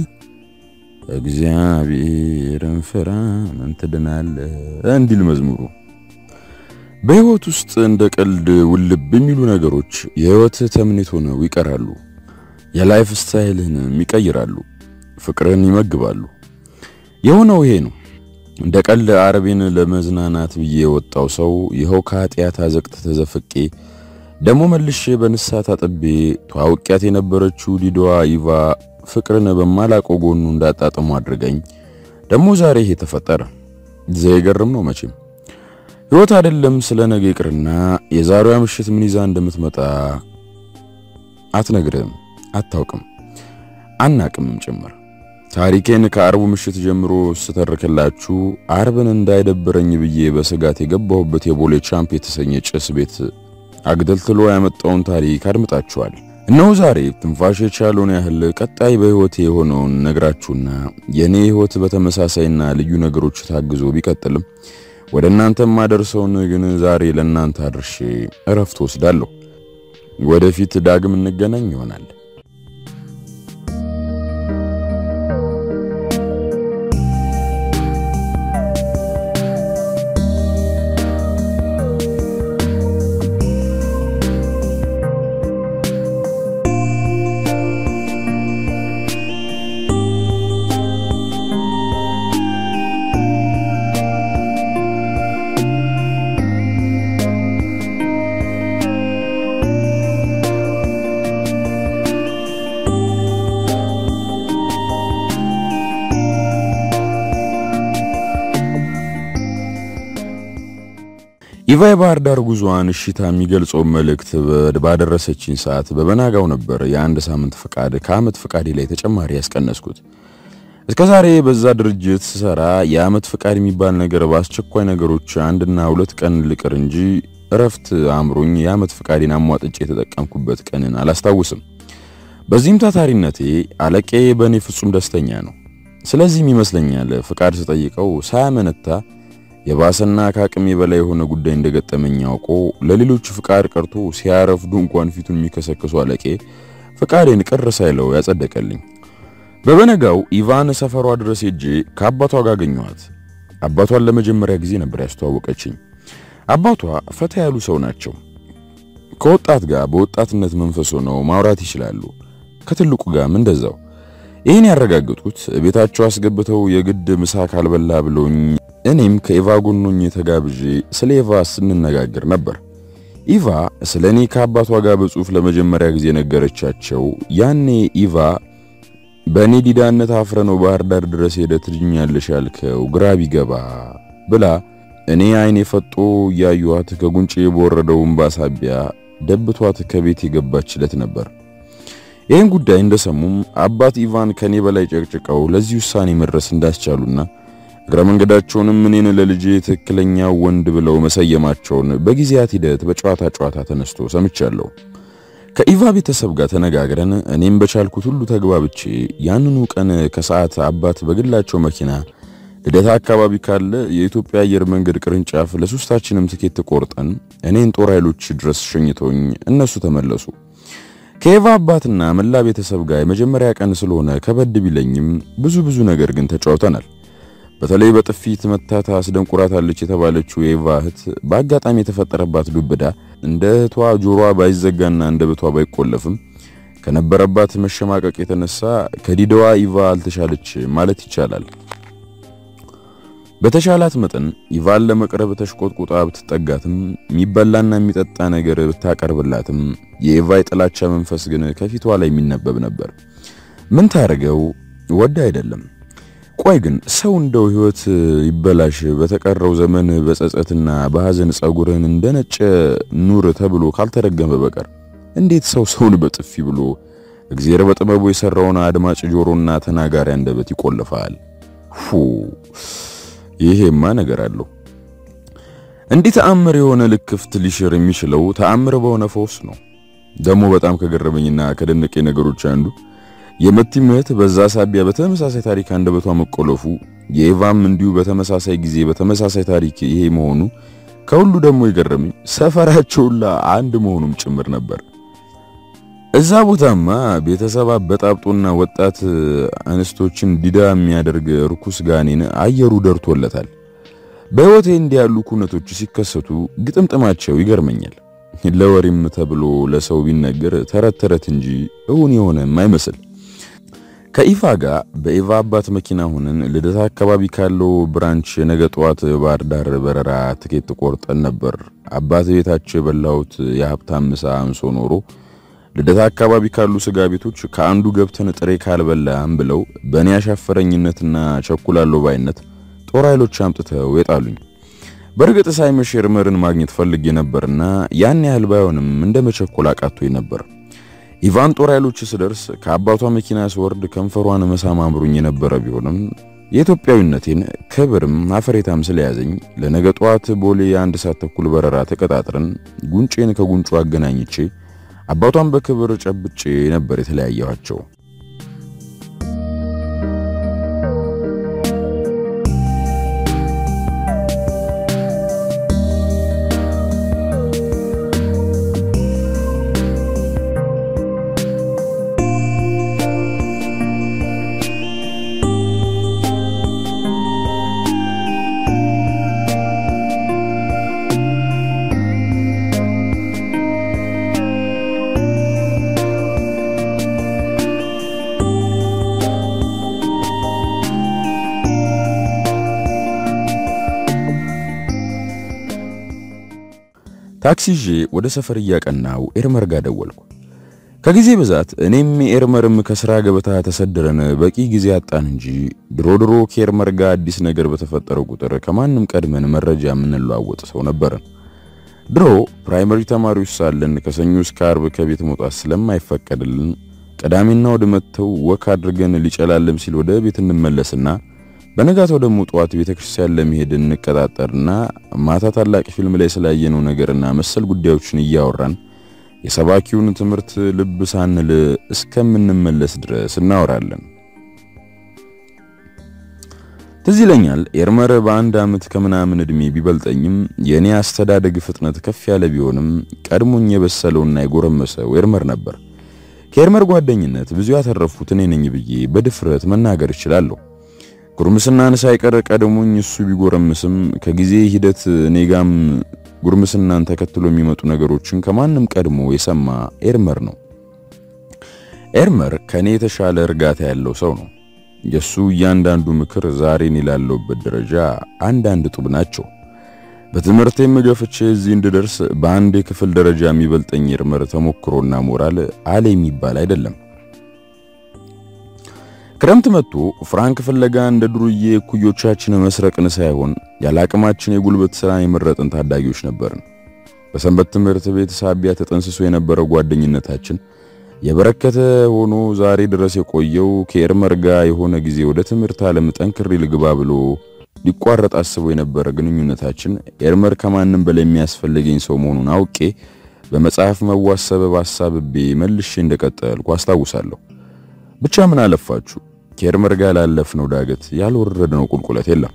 S1: እግዚአብሔርን ፍራ ምን ትድናለህ እንዲል መዝሙሩ። በሕይወት ውስጥ እንደ ቀልድ ውልብ የሚሉ ነገሮች የሕይወት ተምኔት ሆነው ይቀራሉ። የላይፍ ስታይልህንም ይቀይራሉ፣ ፍቅርን ይመግባሉ። የሆነው ይሄ ነው። እንደ ቀልድ አረቤን ለመዝናናት ብዬ የወጣው ሰው ይኸው ከኃጢአት አዘቅት ተዘፍቄ ደግሞ መልሼ በንስሐ ታጥቤ ተዋውቂያት የነበረችው ዲዶዋ ይቫ ፍቅርን በማላቀው ጎኑ እንዳጣጥሙ አድርገኝ ደግሞ ዛሬ ይሄ ተፈጠረ። ዘይገርም ነው መቼም ሕይወት አይደለም ስለ ነገ ይቅርና የዛሬዋ ምሽት ምን ይዛ እንደምትመጣ አትነግርህም፣ አታውቅም፣ አናቅምም ጭምር። ታሪኬን ከአርቡ ምሽት ጀምሮ ስተርክላችሁ አርብን እንዳይደብረኝ ብዬ በስጋት የገባሁበት የቦሌ ቻምፕ የተሰኘ ጭስ ቤት አግደልትሎ ያመጣውን ታሪክ አድምጣችኋል። እነሆ ዛሬ ትንፋሽ የቻለውን ያህል ቀጣይ በሕይወቴ የሆነውን ነግራችሁና የእኔ ሕይወት በተመሳሳይና ልዩ ነገሮች ታግዞ ቢቀጥልም ወደ እናንተ ማደርሰውን ግን ዛሬ ለእናንተ አድርሼ እረፍት ወስዳለሁ። ወደፊት ዳግም እንገናኝ ይሆናል። ኢቫ የባህር ዳር ጉዞዋን እሽታ የሚገልጸው መልእክት ባደረሰችኝ ሰዓት በበናጋው ነበር የአንድ ሳምንት ፍቃድ ከዓመት ፍቃዴ ላይ ተጨማሪ ያስቀነስኩት። እስከ ዛሬ በዛ ድርጅት ስሰራ የዓመት ፍቃድ የሚባል ነገር በአስቸኳይ ነገሮች አንድና ሁለት ቀን ልቅር እንጂ እረፍት አምሮኝ የዓመት ፍቃዴን አሟጥጬ የተጠቀምኩበት ቀንን አላስታውስም። በዚህም ታታሪነቴ አለቄ በእኔ ፍጹም ደስተኛ ነው። ስለዚህም ይመስለኛል ፍቃድ ስጠይቀው ሳያመነታ የባሰና ከአቅሜ በላይ የሆነ ጉዳይ እንደገጠመኝ አውቆ ለሌሎች ፍቃድ ቀርቶ ሲያረፍዱ እንኳን ፊቱን የሚከሰክሱ አለቄ ፍቃዴን ቅር ሳይለው ያጸደቀልኝ። በበነጋው ኢቫን ሰፈሯ ድረስ ሄጄ ከአባቷ ጋር አገኘኋት። አባቷን ለመጀመሪያ ጊዜ ነበር ያስተዋወቀችኝ። አባቷ ፈታ ያሉ ሰው ናቸው። ከወጣት ጋር በወጣትነት መንፈስ ሆነው ማውራት ይችላሉ። ከትልቁ ጋርም እንደዛው። ይህን ያረጋገጡት ቤታቸው አስገብተው የግድ ምሳ ካልበላ ብለውኝ እኔም ከኢቫ ጎኖኝ ተጋብዤ ስለ ኢቫ ስንነጋገር ነበር። ኢቫ ስለ እኔ ከአባቷ ጋር በጽሑፍ ለመጀመሪያ ጊዜ ነገረቻቸው። ያኔ ኢቫ በእኔ ዲዳነት አፍረ ነው ባህር ዳር ድረስ ሄደ ትድኛለሽ ያልከው ግራ ቢገባ ብላ እኔ አይኔ ፈጦ እያዩዋት ከጉንጬ በወረደው እምባ ሳቢያ ደብቷት ከቤት የገባችለት ነበር። ይህን ጉዳይ እንደሰሙም አባት ኢቫን ከኔ በላይ ጨቅጭቀው ለዚህ ውሳኔ መድረስ እንዳስቻሉና እግረ መንገዳቸውንም እኔን ለልጄ ትክክለኛው ወንድ ብለው መሰየማቸውን በጊዜያት ሂደት በጨዋታ ጨዋታ ተነስቶ ሰምቻለሁ። ከኢቫ ቤተሰብ ጋር ተነጋግረን እኔም በቻልኩት ሁሉ ተግባብቼ ያንኑ ቀን ከሰዓት አባት በግላቸው መኪና ልደታ አካባቢ ካለ የኢትዮጵያ አየር መንገድ ቅርንጫፍ ለሶስታችንም ትኬት ቆርጠን እኔን ጦር ኃይሎች ድረስ ሸኝተውኝ እነሱ ተመለሱ። ከኢቫ አባትና መላ ቤተሰብ ጋር የመጀመሪያ ቀን ስለሆነ ከበድ ቢለኝም ብዙ ብዙ ነገር ግን ተጫውተናል። በተለይ በጥፊት መታታ አስደንቁራታለች የተባለችው የኢቫ እህት በአጋጣሚ የተፈጠረባት ዱብዳ እንደ እህቷ ጆሮዋ ባይዘጋና አንደበቷ ባይቆለፍም ከነበረባት መሸማቀቅ የተነሳ ከዲዳዋ ኢቫ አልተሻለች ማለት ይቻላል። በተሻላት መጠን ኢቫን ለመቅረብ ተሽቆጥቁጣ ብትጠጋትም የሚበላና የሚጠጣ ነገር ብታቀርብላትም የኢቫ የጥላቻ መንፈስ ግን ከፊቷ ላይ የሚነበብ ነበር። ምን ታርገው ወደ አይደለም። ቆይ ግን ሰው እንደው ሕይወት ይበላሽ በተቀረው ዘመን በጸጸትና በሐዘን ጸጉርህን እንደነጨ ኑር ተብሎ ካልተረገመ በቀር እንዴት ሰው ሰውን በጥፊ ብሎ እግዚአብሔር በጥበቡ የሰራውን አድማጭ ጆሮና ተናጋሪ አንደበት ይቆልፋል? ፉ ይሄማ ነገር አለው። እንዲህ ተአምር የሆነ ልክፍት ሊሽር የሚችለው ተአምር በሆነ ፈውስ ነው። ደግሞ በጣም ከገረመኝና ከደነቀኝ ነገሮች አንዱ የመቲም እህት በዛ ሳቢያ በተመሳሳይ ታሪክ አንደበቷ መቆለፉ፣ የኢቫም እንዲሁ በተመሳሳይ ጊዜ በተመሳሳይ ታሪክ ይሄ መሆኑ፣ ከሁሉ ደግሞ የገረመኝ ሰፈራቸውላ አንድ መሆኑም ጭምር ነበር። እዛ ቦታማ ቤተሰብ አበጣብጦና ወጣት እንስቶችን ዲዳ የሚያደርግ ርኩስ ጋኔን አየሩ ደርቶለታል። በሕይወቴ እንዲህ ያሉ ኩነቶች ሲከሰቱ ግጥምጥማቸው ይገርመኛል። ለወሬም ተብሎ ለሰው ቢነገር ተረት ተረት እንጂ እውን የሆነም አይመስል። ከኢቫ ጋር በኢቫ አባት መኪና ሆነን ልደታ አካባቢ ካለው ብራንች ነገ ጠዋት ባህር ዳር በረራ ትኬት ቆርጠን ነበር። አባት ቤታቸው የበላሁት የሀብታም ምሳ አንሶ ኖሮ ልደታ አካባቢ ካሉ ስጋ ቤቶች ከአንዱ ገብተን ጥሬ ካልበላም ብለው በእኔ አሻፈረኝነትና ቸኩላለሁ ባይነት ጦር ኃይሎች አምጥተው የጣሉኝ። በእርግጥ ሳይመሽ ኤርመርን ማግኘት ፈልጌ ነበርና ያን ያህል ባይሆንም እንደ መቸኮል አቃቶኝ ነበር። ኢቫን ጦር ኃይሎች ስደርስ ከአባቷ መኪና ስወርድ ከንፈሯን መሳም አምሮኝ የነበረ ቢሆንም የኢትዮጵያዊነቴን ክብርም አፈሬታም ስለያዘኝ ለነገ ጠዋት ቦሌ የአንድ ሰዓት ተኩል በረራ ተቀጣጥረን ጉንጬን ከጉንጩ አገናኝቼ አባቷን በክብር ጨብጬ ነበር የተለያየኋቸው። ታክሲ ይዤ ወደ ሰፈር እያቀናው ኤርመር ጋር ደወልኩ። ከጊዜ ብዛት እኔም ኤርመርም ከስራ ገበታ ተሰድረን በቂ ጊዜ አጣን እንጂ ድሮ ድሮ ከኤርመር ጋር አዲስ ነገር በተፈጠረው ቁጥር ከማንም ቀድመን መረጃ የምንለዋወጥ ሰው ነበርን። ድሮ ፕራይመሪ ተማሪዎች ሳለን ከሰኞ እስከ አርብ ከቤት መውጣት ስለማይፈቀድልን ቅዳሜና እሑድ መጥተው ወክ አድርገን ሊጨላለም ሲል ወደ ቤት እንመለስና በነጋታው ደግሞ ጠዋት ቤተክርስቲያን ለመሄድ እንቀጣጠርና ማታ ታላቅ ፊልም ላይ ስላየነው ነገርና መሰል ጉዳዮችን እያወራን የሰባኪውን ትምህርት ልብ ሳንል እስከምንመለስ ድረስ እናወራለን። ትዝ ይለኛል ኤርመር በአንድ ዓመት ከምናምን ዕድሜ ቢበልጠኝም የእኔ አስተዳደግ ፍጥነት ከፍ ያለ ቢሆንም ቀድሞኝ የበሰለውና የጎረመሰው ኤርመር ነበር። ከኤርመር ጓደኝነት ብዙ ያተረፉት እኔ ነኝ ብዬ በድፍረት መናገር እችላለሁ። ጉርምስናን ሳይቀር ቀድሞኝ እሱ ቢጎረምስም ከጊዜ ሂደት እኔ ጋም ጉርምስናን ተከትሎ የሚመጡ ነገሮችን ከማንም ቀድሞ የሰማ ኤርመር ነው። ኤርመር ከኔ የተሻለ እርጋታ ያለው ሰው ነው። የሱ እያንዳንዱ ምክር ዛሬን ላለሁበት ደረጃ አንዳንድ ጡብ ናቸው። በትምህርቴም ገፍቼ እዚህ እንድደርስ በአንድ የክፍል ደረጃ የሚበልጠኝ ኤርመር ተሞክሮና ሞራል አለ የሚባል አይደለም። ክረምት መጥቶ ፍራንክ ፍለጋ እንደ ዱርዬ እኩዮቻችን መስረቅን ሳይሆን ያለ አቅማችን የጉልበት ሥራን የመረጥን ታዳጊዎች ነበርን። በሰንበት ትምህርት ቤት ሳቢያ ተጠንስሶ የነበረው ጓደኝነታችን የበረከተ ሆኖ ዛሬ ድረስ የቆየው ከኤርመር ጋር የሆነ ጊዜ ወደ ትምህርት ዓለም ጠንክሬ ልግባ ብሎ ሊቋረጥ አስቦ የነበረ ግንኙነታችን ኤርመር ከማንም በላይ የሚያስፈልገኝ ሰው መሆኑን አውቄ በመጽሐፍ መዋስ ሰበብ አሳብቤ መልሼ እንደቀጠልኩ አስታውሳለሁ። ብቻ ምን አለፋችሁ ከኤርመር ጋር ላለፍነው ዳገት ያልወረድነው ቁልቁለት የለም።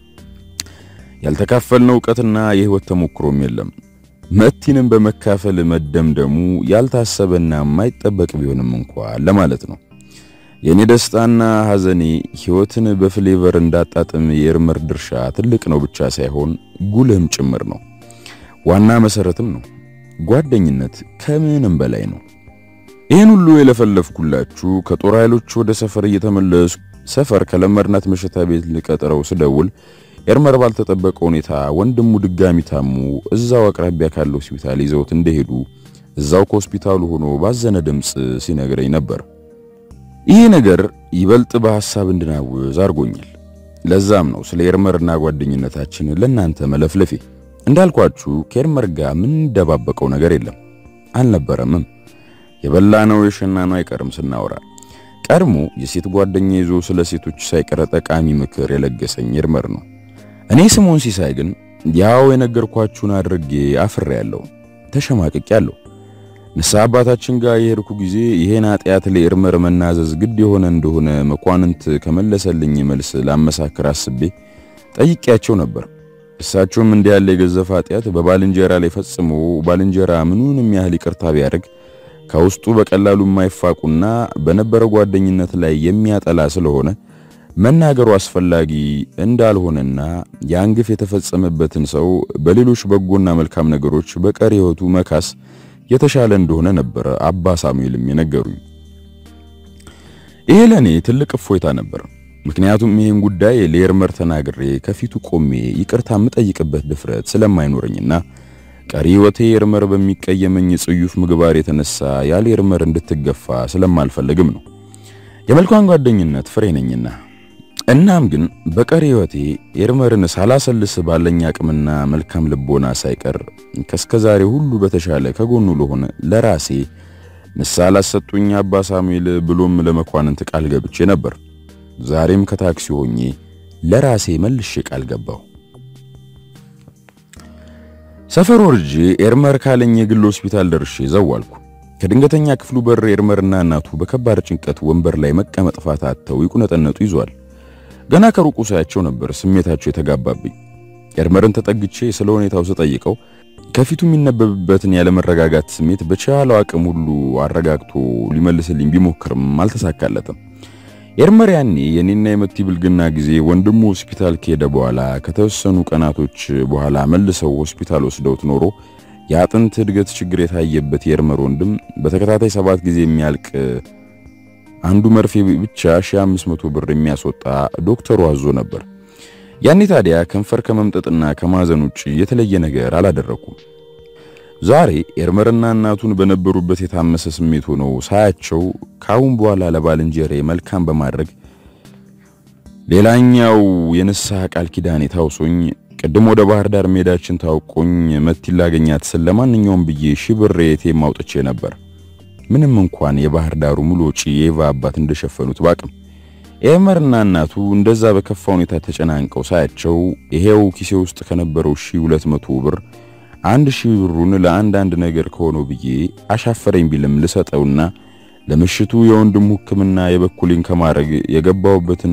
S1: ያልተካፈልነው ዕውቀትና የህይወት ተሞክሮም የለም። መቲንም በመካፈል መደምደሙ ያልታሰበና የማይጠበቅ ቢሆንም እንኳን ለማለት ነው። የኔ ደስታና ሐዘኔ ህይወትን በፍሌቨር እንዳጣጥም የኤርመር ድርሻ ትልቅ ነው ብቻ ሳይሆን ጉልህም ጭምር ነው። ዋና መሰረትም ነው። ጓደኝነት ከምንም በላይ ነው። ይህን ሁሉ የለፈለፍኩላችሁ ከጦር ኃይሎች ወደ ሰፈር እየተመለሱ ሰፈር ከለመድናት መሸታ ቤት ልቀጥረው ስደውል ኤርመር ባልተጠበቀ ሁኔታ ወንድሙ ድጋሚ ታሙ እዛው አቅራቢያ ካለው ሆስፒታል ይዘውት እንደሄዱ እዛው ከሆስፒታሉ ሆኖ ባዘነ ድምፅ ሲነግረኝ ነበር። ይህ ነገር ይበልጥ በሐሳብ እንድናውዝ አድርጎኛል። ለዛም ነው ስለ ኤርመርና ጓደኝነታችን ለእናንተ መለፍለፌ። እንዳልኳችሁ ከኤርመር ጋር ምን ደባበቀው ነገር የለም አልነበረምም። የበላነው የሸናነው አይቀርም ስናወራ ቀድሞ የሴት ጓደኛ ይዞ ስለ ሴቶች ሳይቀር ጠቃሚ ምክር የለገሰኝ ኤርመር ነው። እኔ ስሞን ሲሳይ ግን ያው የነገርኳችሁን አድርጌ አፍሬ ያለው ተሸማቅቅ ያለው ንስሐ አባታችን ጋር የሄድኩ ጊዜ ይሄን ኃጢአት ለኤርመር መናዘዝ ግድ የሆነ እንደሆነ መኳንንት ከመለሰልኝ መልስ ላመሳክር አስቤ ጠይቄያቸው ነበር። እሳቸውም እንዲህ ያለ የገዘፈ ኃጢአት በባልንጀራ ላይ ፈጽሞ ባልንጀራ ምኑንም ያህል ይቅርታ ቢያደርግ ከውስጡ በቀላሉ የማይፋቁና በነበረ ጓደኝነት ላይ የሚያጠላ ስለሆነ መናገሩ አስፈላጊ እንዳልሆነና ያን ግፍ የተፈጸመበትን ሰው በሌሎች በጎና መልካም ነገሮች በቀሪ ሕይወቱ መካስ የተሻለ እንደሆነ ነበረ አባ ሳሙኤልም የነገሩኝ። ይሄ ለኔ ትልቅ እፎይታ ነበር። ምክንያቱም ይህን ጉዳይ ለኤርመር ተናግሬ ከፊቱ ቆሜ ይቅርታ የምጠይቅበት ድፍረት ስለማይኖረኝና ቀሪ ሕይወቴ ኤርመር በሚቀየመኝ ጽዩፍ ምግባር የተነሳ ያለ ኤርመር እንድትገፋ ስለማልፈልግም ነው። የመልካም ጓደኝነት ፍሬ ነኝና። እናም ግን በቀሪ ሕይወቴ ኤርመርን ሳላሰልስ ባለኝ አቅምና መልካም ልቦና ሳይቀር ከስከዛሬ ሁሉ በተሻለ ከጎኑ ለሆነ ለራሴ ንስሐ ላሰጡኝ አባ ሳሙኤል ብሎም ለመኳንንት ቃል ገብቼ ነበር። ዛሬም ከታክሲ ሆኜ ለራሴ መልሼ ቃል ገባሁ። ሰፈር ወርጄ ኤርመር ካለኝ የግል ሆስፒታል ደርሼ ዘዋልኩ። ከድንገተኛ ክፍሉ በር ኤርመርና እናቱ በከባድ ጭንቀት ወንበር ላይ መቀመጥ ፋታ አጥተው ይቁነጠነጡ ይዟል። ገና ከሩቁ ሳያቸው ነበር ስሜታቸው የተጋባብኝ። ኤርመርን ተጠግቼ ስለ ሁኔታው ስጠይቀው ከፊቱ የሚነበብበትን ያለመረጋጋት ስሜት በቻለው አቅም ሁሉ አረጋግቶ ሊመልስልኝ ቢሞክርም አልተሳካለትም። ኤርመር ያኔ የኔና የመቲ ብልግና ጊዜ ወንድሙ ሆስፒታል ከሄደ በኋላ ከተወሰኑ ቀናቶች በኋላ መልሰው ሆስፒታል ወስደውት ኖሮ የአጥንት እድገት ችግር የታየበት የኤርመር ወንድም በተከታታይ ሰባት ጊዜ የሚያልቅ አንዱ መርፌ ብቻ 1500 ብር የሚያስወጣ ዶክተሩ አዞ ነበር። ያኔ ታዲያ ከንፈር ከመምጠጥና ከማዘን ውጭ የተለየ ነገር አላደረኩም። ዛሬ ኤርመርና እናቱን በነበሩበት የታመሰ ስሜት ሆነው ሳያቸው ካሁን በኋላ ለባልንጀሬ መልካም በማድረግ ሌላኛው የንስሐ ቃል ኪዳኔ ታውሶኝ ቅድም ወደ ባህር ዳር ሜዳችን ታውቆኝ መቲ ላገኛት ስል ለማንኛውም ብዬ ሺህ ብር የቴም አውጥቼ ነበር። ምንም እንኳን የባህር ዳሩ ሙሉ ወጪ የኤቫ አባት እንደሸፈኑት ባቅም ኤርመርና እናቱ እንደዛ በከፋ ሁኔታ ተጨናንቀው ሳያቸው ይሄው ኪሴ ውስጥ ከነበረው ሺህ ሁለት መቶ ብር አንድ ሺህ ብሩን ለአንዳንድ ነገር ከሆነው ብዬ አሻፈረኝ ቢልም ልሰጠውና ለምሽቱ የወንድሙ ሕክምና የበኩሌን ከማድረግ የገባውበትን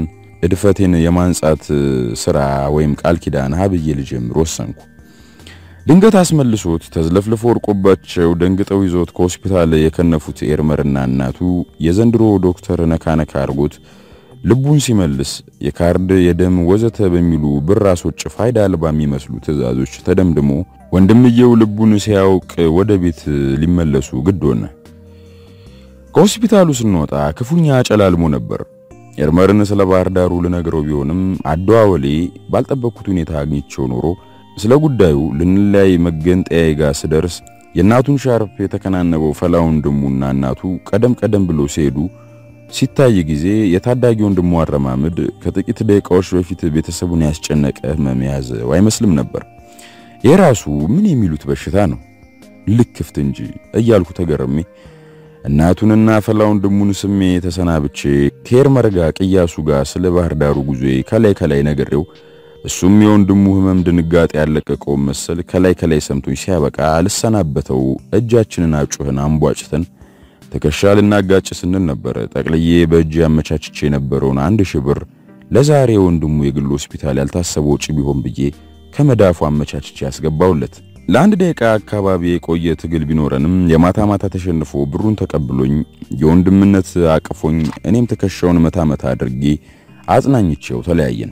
S1: እድፈቴን የማንጻት ስራ ወይም ቃል ኪዳን ሀብዬ ልጀምር ወሰንኩ። ድንገት አስመልሶት ተዝለፍልፎ ወርቆባቸው ደንግጠው ይዞት ከሆስፒታል የከነፉት ኤርመርና እናቱ የዘንድሮ ዶክተር ነካነካ አርጎት ልቡን ሲመልስ የካርድ የደም ወዘተ በሚሉ ብር አስወጭ ፋይዳ አልባ የሚመስሉ ትዕዛዞች ተደምድሞ ወንድምየው ልቡን ሲያውቅ ወደ ቤት ሊመለሱ ግድ ሆነ። ከሆስፒታሉ ስንወጣ ክፉኛ አጨላልሞ ነበር። ኤርመርን ስለ ባህር ዳሩ ልነግረው ቢሆንም አደዋወሌ ባልጠበቅኩት ሁኔታ አግኝቼው ኖሮ ስለ ጉዳዩ ልንለያይ መገንጠያዬ ጋር ስደርስ የእናቱን ሻርፕ የተከናነበው ፈላ ወንድሙና እናቱ ቀደም ቀደም ብሎ ሲሄዱ ሲታይ ጊዜ የታዳጊ ወንድሙ አረማመድ ከጥቂት ደቂቃዎች በፊት ቤተሰቡን ያስጨነቀ ህመም የያዘው አይመስልም ነበር። የራሱ ምን የሚሉት በሽታ ነው ልክፍት እንጂ እያልኩ ተገረሜ እናቱንና ፈላ ወንድሙን ስሜ ተሰናብቼ ከኤርመር ጋር ቅያሱ ጋር ስለ ባህር ዳሩ ጉዞዬ ከላይ ከላይ ነግሬው እሱም የወንድሙ ህመም ድንጋጤ ያለቀቀው መሰል ከላይ ከላይ ሰምቶኝ ሲያበቃ ልሰናበተው እጃችንን አጩህን አንቧጭተን ትከሻ ልናጋጭ ስንል ነበር ጠቅልዬ በእጅ ያመቻችቼ የነበረውን አንድ ሺህ ብር ለዛሬ ወንድሙ የግል ሆስፒታል ያልታሰበ ወጪ ቢሆን ብዬ ከመዳፉ አመቻችቼ ያስገባውለት። ለአንድ ደቂቃ አካባቢ የቆየ ትግል ቢኖረንም የማታ ማታ ተሸንፎ ብሩን ተቀብሎኝ የወንድምነት አቅፎኝ እኔም ትከሻውን መታ መታ አድርጌ አጽናኝቼው ተለያየን።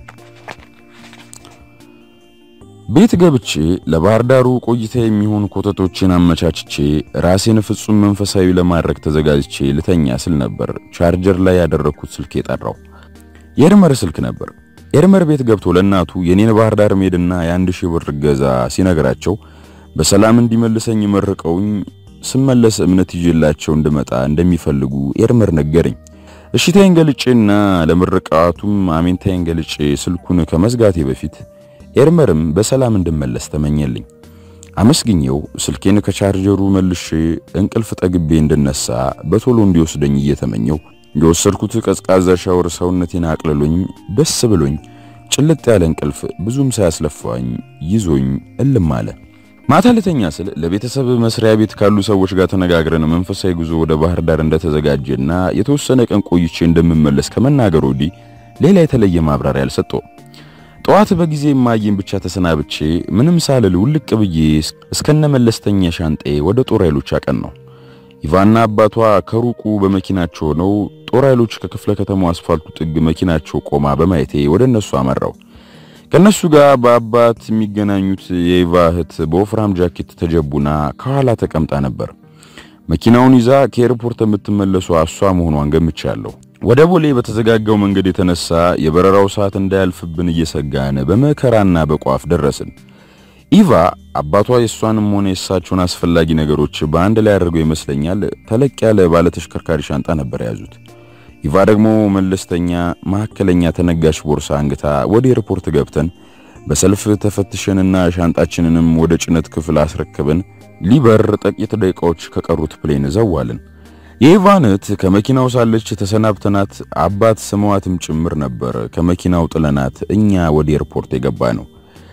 S1: ቤት ገብቼ ለባህር ዳሩ ቆይታ የሚሆኑ ኮተቶችን አመቻችቼ ራሴን ፍጹም መንፈሳዊ ለማድረግ ተዘጋጅቼ ልተኛ ስል ነበር ቻርጀር ላይ ያደረኩት ስልክ የጠራው። የኤርመር ስልክ ነበር። ኤርመር ቤት ገብቶ ለእናቱ የኔን ባህር ዳር መሄድና የአንድ ሺህ ብር ገዛ ሲነግራቸው በሰላም እንዲመልሰኝ መርቀውኝ ስመለስ እምነት ይዤላቸው እንድመጣ እንደሚፈልጉ ኤርመር ነገረኝ። እሽታዬን ገልጬና ለምርቃቱም አሜንታዬን ገልጬ ስልኩን ከመዝጋቴ በፊት ኤርመርም በሰላም እንድመለስ ተመኘልኝ። አመስግኘው ስልኬን ከቻርጀሩ መልሼ እንቅልፍ ጠግቤ እንድነሳ በቶሎ እንዲወስደኝ እየተመኘው የወሰድኩት ቀዝቃዛ ሻወር ሰውነቴን አቅልሎኝ ደስ ብሎኝ ጭልጥ ያለ እንቅልፍ ብዙም ሳያስለፋኝ ይዞኝ እልም አለ። ማታ ልተኛ ስል ለቤተሰብ መስሪያ ቤት ካሉ ሰዎች ጋር ተነጋግረን መንፈሳዊ ጉዞ ወደ ባህር ዳር እንደተዘጋጀና የተወሰነ ቀን ቆይቼ እንደምመለስ ከመናገር ወዲህ ሌላ የተለየ ማብራሪያ አልሰጠውም። ጠዋት በጊዜ ማየን ብቻ ተሰናብቼ ምንም ሳልል ውልቅ ብዬ እስከነ መለስተኛ ሻንጤ ወደ ጦር ኃይሎች አቀን ነው። ኢቫና አባቷ ከሩቁ በመኪናቸው ሆነው ጦር ኃይሎች ከክፍለ ከተማው አስፋልቱ ጥግ መኪናቸው ቆማ በማየቴ ወደ እነሱ አመራው። ከነሱ ጋር በአባት የሚገናኙት የኢቫ እህት በወፍራም ጃኬት ተጀቡና ከኋላ ተቀምጣ ነበር። መኪናውን ይዛ ከኤርፖርት የምትመለሱ እሷ መሆኗን ገምቻለሁ። ወደ ቦሌ በተዘጋጋው መንገድ የተነሳ የበረራው ሰዓት እንዳያልፍብን እየሰጋን በመከራና በቋፍ ደረስን። ኢቫ አባቷ የእሷንም ሆነ የእሳቸውን አስፈላጊ ነገሮች በአንድ ላይ አድርገው ይመስለኛል ተለቅ ያለ ባለ ተሽከርካሪ ሻንጣ ነበር የያዙት። ኢቫ ደግሞ መለስተኛ መካከለኛ ተነጋሽ ቦርሳ አንግታ ወደ ኤርፖርት ገብተን በሰልፍ ተፈትሸንና ሻንጣችንንም ወደ ጭነት ክፍል አስረክበን ሊበር ጥቂት ደቂቃዎች ከቀሩት ፕሌን ዘዋልን። የኢቫንት ከመኪናው ሳለች ተሰናብተናት አባት ስመዋትም ጭምር ነበር ከመኪናው ጥለናት እኛ ወደ ኤርፖርት የገባ ነው።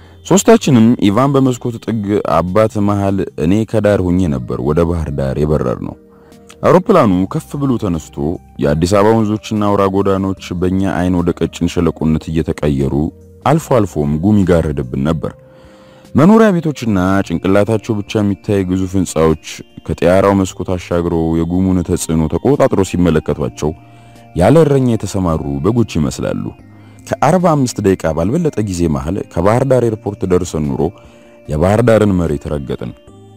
S1: ሶስታችንም ኢቫን በመስኮት ጥግ አባት መሃል እኔ ከዳር ሁኜ ነበር ወደ ባህር ዳር የበረር ነው። አውሮፕላኑ ከፍ ብሎ ተነስቶ የአዲስ አበባ ወንዞችና አውራ ጎዳኖች በእኛ አይን ወደ ቀጭን ሸለቆነት እየተቀየሩ አልፎ አልፎም ጉም ይጋረድብን ነበር። መኖሪያ ቤቶችና ጭንቅላታቸው ብቻ የሚታይ ግዙፍ ሕንፃዎች ከጠያራው መስኮት አሻግሮ የጉሙን ተጽዕኖ ተቆጣጥሮ ሲመለከቷቸው ያለ እረኛ የተሰማሩ በጎች ይመስላሉ። ከአርባ አምስት ደቂቃ ባልበለጠ ጊዜ መሃል ከባህር ዳር ኤርፖርት ደርሰን ኑሮ የባህር ዳርን መሬት ረገጥን።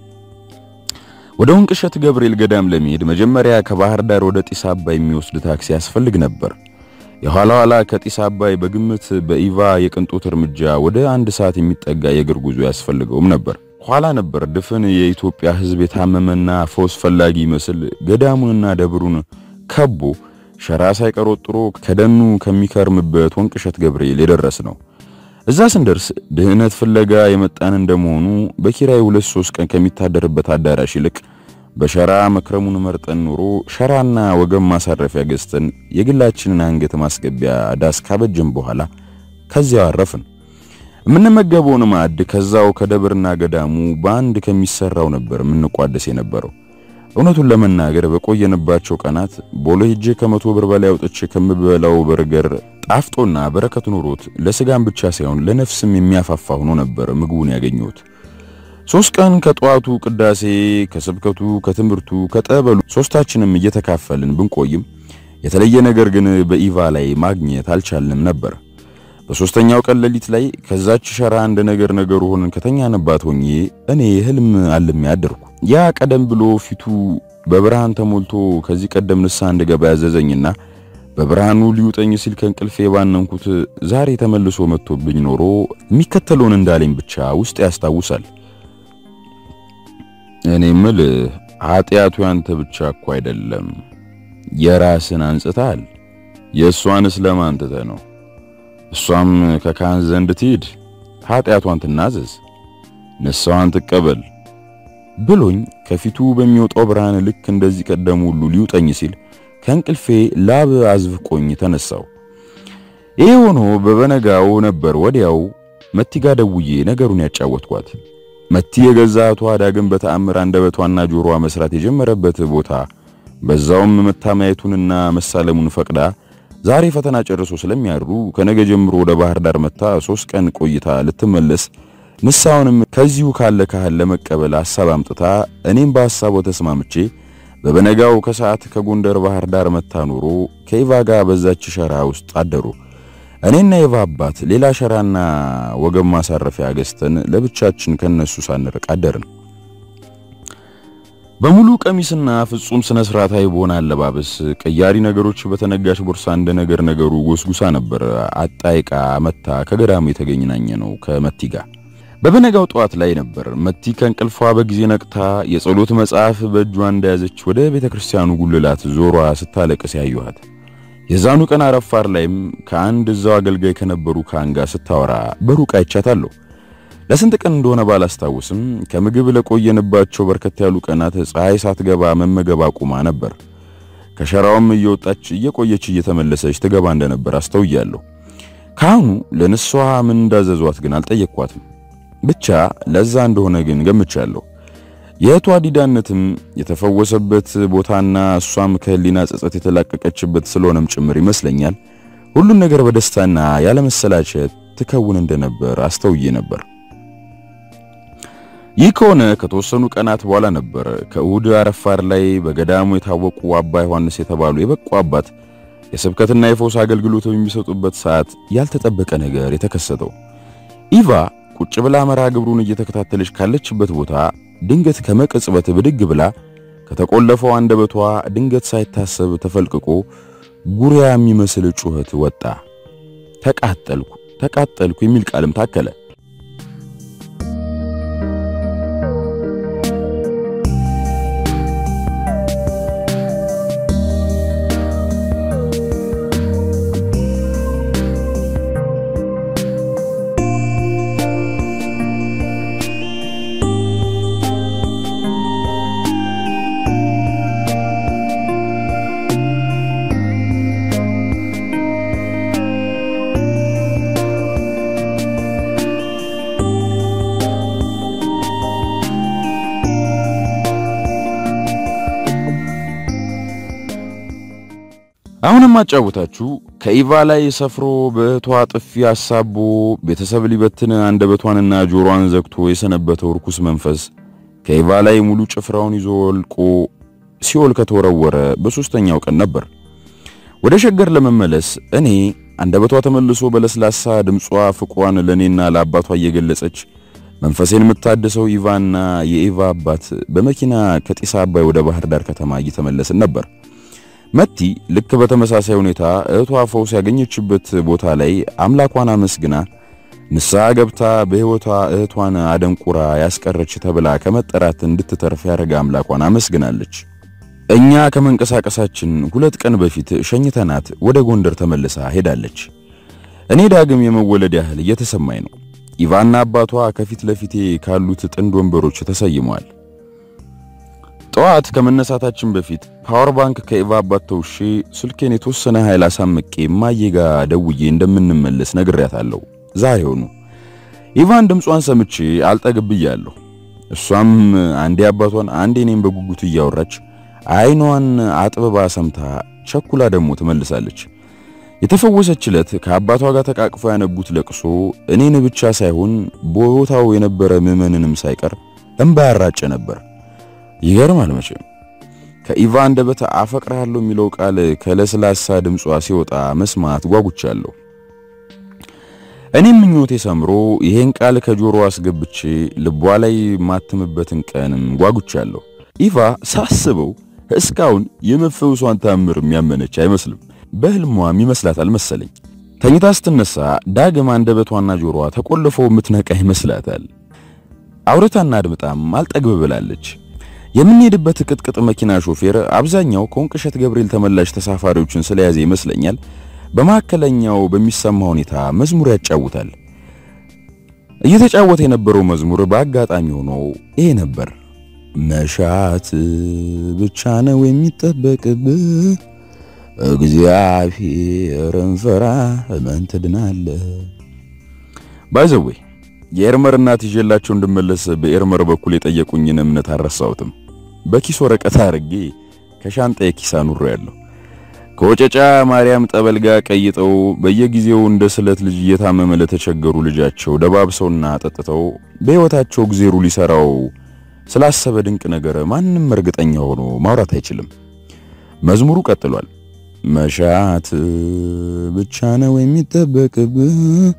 S1: ወደ ወንቅሸት ገብርኤል ገዳም ለመሄድ መጀመሪያ ከባህር ዳር ወደ ጢስ አባይ የሚወስድ ታክሲ ያስፈልግ ነበር። የኋላ ኋላ ከጢስ አባይ በግምት በኢቫ የቅንጦት እርምጃ ወደ አንድ ሰዓት የሚጠጋ የእግር ጉዞ ያስፈልገውም ነበር። ኋላ ነበር ድፍን የኢትዮጵያ ሕዝብ የታመመና ፈውስ ፈላጊ ይመስል ገዳሙንና ደብሩን ከቦ ሸራ ሳይቀር ወጥሮ ከደኑ ከሚከርምበት ወንቅሸት ገብርኤል የደረስ ነው። እዛ ስንደርስ ድህነት ፍለጋ የመጣን እንደመሆኑ በኪራይ ሁለት ሶስት ቀን ከሚታደርበት አዳራሽ ይልቅ በሸራ መክረሙን መርጠን ኖሮ ሸራና ወገብ ማሳረፊያ ገዝተን የግላችንን አንገት ማስገቢያ ዳስ ካበጀን በኋላ ከዚያው አረፍን። የምንመገበውን ማዕድ ከዛው ከደብርና ገዳሙ በአንድ ከሚሰራው ነበር የምንቋደስ የነበረው። እውነቱን ለመናገር በቆየንባቸው ቀናት ቦሎ ሄጄ ከመቶ ብር በላይ አውጥቼ ከምበላው በርገር ጣፍጦና በረከት ኖሮት ለስጋም ብቻ ሳይሆን ለነፍስም የሚያፋፋ ሆኖ ነበር ምግቡን ያገኘሁት። ሶስት ቀን ከጠዋቱ ቅዳሴ፣ ከስብከቱ፣ ከትምህርቱ፣ ከጠበሉ ሶስታችንም እየተካፈልን ብንቆይም የተለየ ነገር ግን በኢቫ ላይ ማግኘት አልቻልንም ነበር። በሶስተኛው ቀን ሌሊት ላይ ከዛች ሸራ እንደ ነገር ነገሩ ሆነን ከተኛንባት ሆኜ እኔ ህልም አልሜ አደርኩ። ያ ቀደም ብሎ ፊቱ በብርሃን ተሞልቶ ከዚህ ቀደም ንስሐ እንድገባ ያዘዘኝና በብርሃኑ ሊውጠኝ ሲል ከእንቅልፌ ባነንኩት ዛሬ ተመልሶ መጥቶብኝ ኖሮ የሚከተለውን እንዳለኝ ብቻ ውስጥ ያስታውሳል። እኔ ምል ኃጢአቱ ያንተ ብቻ እኮ አይደለም፣ የራስን አንጽታል። የእሷንስ ለማን ትተህ ነው? እሷም ከካህን ዘንድ ትሂድ፣ ኃጢአቷን ትናዘዝ፣ ንስሐዋን ትቀበል ብሎኝ ከፊቱ በሚወጣው ብርሃን ልክ እንደዚህ ቀደሙ ሁሉ ሊውጠኝ ሲል ከእንቅልፌ ላብ አዝፍቆኝ ተነሳው። ይህ ሆኖ በበነጋው ነበር ወዲያው መቲ ጋ ደውዬ ነገሩን ያጫወትኳት። መቲ የገዛ እህቷ ዳግም በተአምር አንደበቷና ጆሮዋ መስራት የጀመረበት ቦታ በዛውም መታማየቱንና መሳለሙን ፈቅዳ ዛሬ ፈተና ጨርሶ ስለሚያድሩ ከነገ ጀምሮ ወደ ባህር ዳር መታ ሶስት ቀን ቆይታ ልትመለስ ንስሐውንም ከዚሁ ካለ ካህል ለመቀበል ሐሳብ አምጥታ እኔም በሐሳቡ ተስማምቼ በበነጋው ከሰዓት ከጎንደር ባህር ዳር መታ ኖሮ ከኢቫ ጋር በዛች ሸራ ውስጥ አደሩ። እኔና ኢቫ አባት ሌላ ሸራና ወገብ ማሳረፊያ ገዝተን ለብቻችን ከነሱ ሳንርቅ አደርን። በሙሉ ቀሚስና ፍጹም ስነ ስርዓታዊ በሆነ አለባበስ ቀያሪ ነገሮች በተነጋሽ ቦርሳ እንደ ነገር ነገሩ ጎስጉሳ ነበር አጣይቃ መታ ከገዳሙ የተገኘናኘ ነው ከመቲ ጋር። በበነጋው ጠዋት ላይ ነበር መቲ ከእንቅልፏ በጊዜ ነቅታ የጸሎት መጽሐፍ በእጇ እንደያዘች ወደ ቤተ ክርስቲያኑ ጉልላት ዞሯ ስታለቅስ ያዩሃት። የዛኑ ቀን አረፋር ላይም ከአንድ እዛው አገልጋይ ከነበሩ ካህን ጋር ስታወራ በሩቅ አይቻታለሁ። ለስንት ቀን እንደሆነ ባላስታውስም ከምግብ ለቆየንባቸው በርከት ያሉ ቀናት ፀሐይ ሳትገባ መመገብ አቁማ ነበር። ከሸራውም እየወጣች እየቆየች እየተመለሰች ትገባ እንደነበር አስተውያለሁ። ካህኑ ለንስሐ ምን እንዳዘዟት ግን አልጠየቅኳትም። ብቻ ለዛ እንደሆነ ግን ገምቻለሁ። የእህቷ ዲዳነትም የተፈወሰበት ቦታና እሷም ከህሊና ጸጸት የተላቀቀችበት ስለሆነም ጭምር ይመስለኛል ሁሉን ነገር በደስታና ያለመሰላቸት ትከውን እንደነበር አስተውዬ ነበር። ይህ ከሆነ ከተወሰኑ ቀናት በኋላ ነበር ከእሁድ አረፋር ላይ በገዳሙ የታወቁ አባ ዮሐንስ የተባሉ የበቁ አባት የስብከትና የፈውስ አገልግሎት በሚሰጡበት ሰዓት ያልተጠበቀ ነገር የተከሰተው ኢቫ ቁጭ ብላ መርሃ ግብሩን እየተከታተለች ካለችበት ቦታ ድንገት ከመቅጽበት ብድግ ብላ ከተቆለፈው አንደበቷ ድንገት ሳይታሰብ ተፈልቅቆ ጉሪያ የሚመስል ጩኸት ወጣ። ተቃጠልኩ ተቃጠልኩ የሚል ቃልም ታከለ። አሁንም አጫውታችሁ ከኢቫ ላይ ሰፍሮ በእህቷ ጥፊ አሳቦ ቤተሰብ ሊበትን አንደበቷንና ጆሮዋን ዘግቶ የሰነበተው ርኩስ መንፈስ ከኢቫ ላይ ሙሉ ጭፍራውን ይዞ ወልቆ ሲኦል ከተወረወረ በሶስተኛው ቀን ነበር። ወደ ሸገር ለመመለስ እኔ አንደበቷ ተመልሶ በለስላሳ ድምጿ ፍቅሯን ለኔና ለአባቷ እየገለጸች መንፈሴን የምታድሰው ኢቫና የኢቫ አባት በመኪና ከጢስ አባይ ወደ ባህር ዳር ከተማ እየተመለስን ነበር። መቲ ልክ በተመሳሳይ ሁኔታ እህቷ ፈውስ ያገኘችበት ቦታ ላይ አምላኳን አመስግና ንስሐ ገብታ በሕይወቷ እህቷን አደንቁራ ያስቀረች ተብላ ከመጠራት እንድትተርፍ ያደረገ አምላኳን አመስግናለች። እኛ ከመንቀሳቀሳችን ሁለት ቀን በፊት ሸኝተናት ወደ ጎንደር ተመልሳ ሄዳለች። እኔ ዳግም የመወለድ ያህል እየተሰማኝ ነው። ኢቫና አባቷ ከፊት ለፊቴ ካሉት ጥንድ ወንበሮች ተሰይመዋል። ጠዋት ከመነሳታችን በፊት ፓወር ባንክ ከኢቫ አባት ተውሼ ስልኬን የተወሰነ ኃይል አሳምቄ እማዬ ጋ ደውዬ እንደምንመለስ ነግሬያታለሁ። ዛሬውኑ ኢቫን ድምጿን ሰምቼ አልጠግብ ብያለሁ። እሷም አንዴ አባቷን አንዴ እኔም በጉጉት እያወራች አይኗን አጥብባ ሰምታ ቸኩላ ደግሞ ትመልሳለች። የተፈወሰች ዕለት ከአባቷ ጋር ተቃቅፎ ያነቡት ለቅሶ እኔን ብቻ ሳይሆን ቦታው የነበረ ምዕመንንም ሳይቀር እንባ ያራጨ ነበር። ይገርማል መቼም ከኢቫ አንደበት አፈቅርሃለሁ የሚለው ቃል ከለስላሳ ድምጿ ሲወጣ መስማት ጓጉቻለሁ። እኔም ምኞቴ ሰምሮ ይሄን ቃል ከጆሮ አስገብቼ ልቧ ላይ ማትምበትን ቀንም ጓጉቻለሁ። ኢቫ ሳስበው እስካሁን የመፈውሷን ታምር የሚያመነች አይመስልም። በህልሟም ይመስላታል መሰለኝ። ተኝታ ስትነሳ ዳግም አንደበቷና ጆሮዋ ተቆልፈው የምትነቃ ይመስላታል። አውርታና አድምጣም አልጠግብ ብላለች። የምንሄድበት ቅጥቅጥ መኪና ሾፌር አብዛኛው ከወንቅሸት ገብርኤል ተመላሽ ተሳፋሪዎችን ስለያዘ ይመስለኛል በመካከለኛው በሚሰማ ሁኔታ መዝሙር ያጫውታል። እየተጫወተ የነበረው መዝሙር በአጋጣሚ ሆኖ ይሄ ነበር። መሻት ብቻ ነው የሚጠበቅብህ፣ እግዚአብሔርን ፍራ እመን ትድናለህ። ባይዘዌ የኤርመር እናት ይዤላቸው እንድመለስ በኤርመር በኩል የጠየቁኝን እምነት አልረሳሁትም። በኪስ ወረቀት አድርጌ ከሻንጣዬ ኪስ አኑሮ ያለሁ ከወጨጫ ማርያም ጠበል ጋር ቀይጠው በየጊዜው እንደ ስለት ልጅ እየታመመ ለተቸገሩ ልጃቸው ደባብሰውና ጠጥተው በሕይወታቸው እግዜሩ ሊሰራው ስላሰበ ድንቅ ነገር ማንም እርግጠኛ ሆኖ ማውራት አይችልም። መዝሙሩ ቀጥሏል። መሻት ብቻ ነው የሚጠበቅብህ፣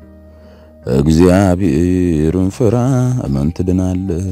S1: እግዚአብሔርን ፍራ እመን ትድናለህ።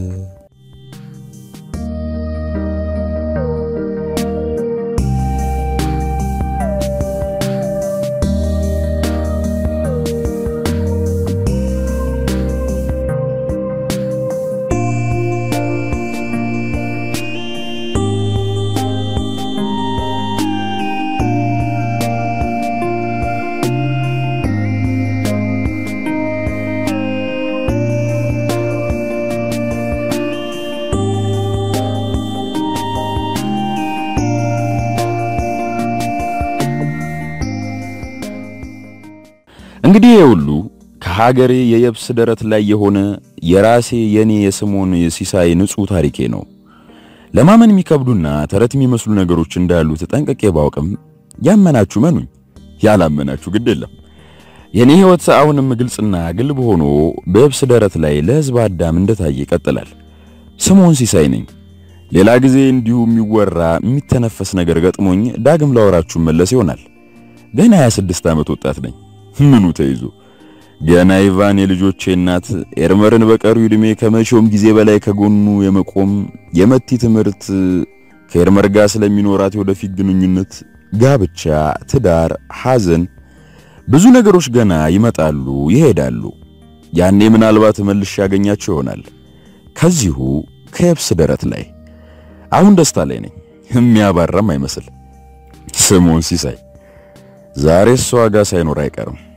S1: እንግዲህ የሁሉ ከሀገሬ የየብስ ደረት ላይ የሆነ የራሴ የኔ የስሞን የሲሳይ ንጹህ ታሪኬ ነው። ለማመን የሚከብዱና ተረት የሚመስሉ ነገሮች እንዳሉት ጠንቅቄ ባውቅም ያመናችሁ መኑኝ፣ ያላመናችሁ ግድ የለም። የኔ ሕይወት አሁንም ግልጽና ግልብ ሆኖ በየብስ ደረት ላይ ለሕዝብ አዳም እንደታየ ይቀጥላል። ስሞን ሲሳይ ነኝ። ሌላ ጊዜ እንዲሁ የሚወራ የሚተነፈስ ነገር ገጥሞኝ ዳግም ላወራችሁ መለስ ይሆናል። ገና 26 ዓመት ወጣት ነኝ። ምኑ ተይዞ ገና ኢቫን የልጆቼ እናት ኤርመርን በቀሪው ዕድሜ ከመቼውም ጊዜ በላይ ከጎኑ የመቆም የመቲ ትምህርት ከኤርመር ጋር ስለሚኖራት የወደፊት ግንኙነት፣ ጋብቻ፣ ትዳር፣ ሐዘን ብዙ ነገሮች ገና ይመጣሉ ይሄዳሉ። ያኔ ምናልባት መልሼ ያገኛቸው ይሆናል ከዚሁ ከየብስ ደረት ላይ። አሁን ደስታ ላይ ነኝ፣ የሚያባራም አይመስል። ስሞን ሲሳይ ዛሬ እሷ ጋር ሳይኖር አይቀርም።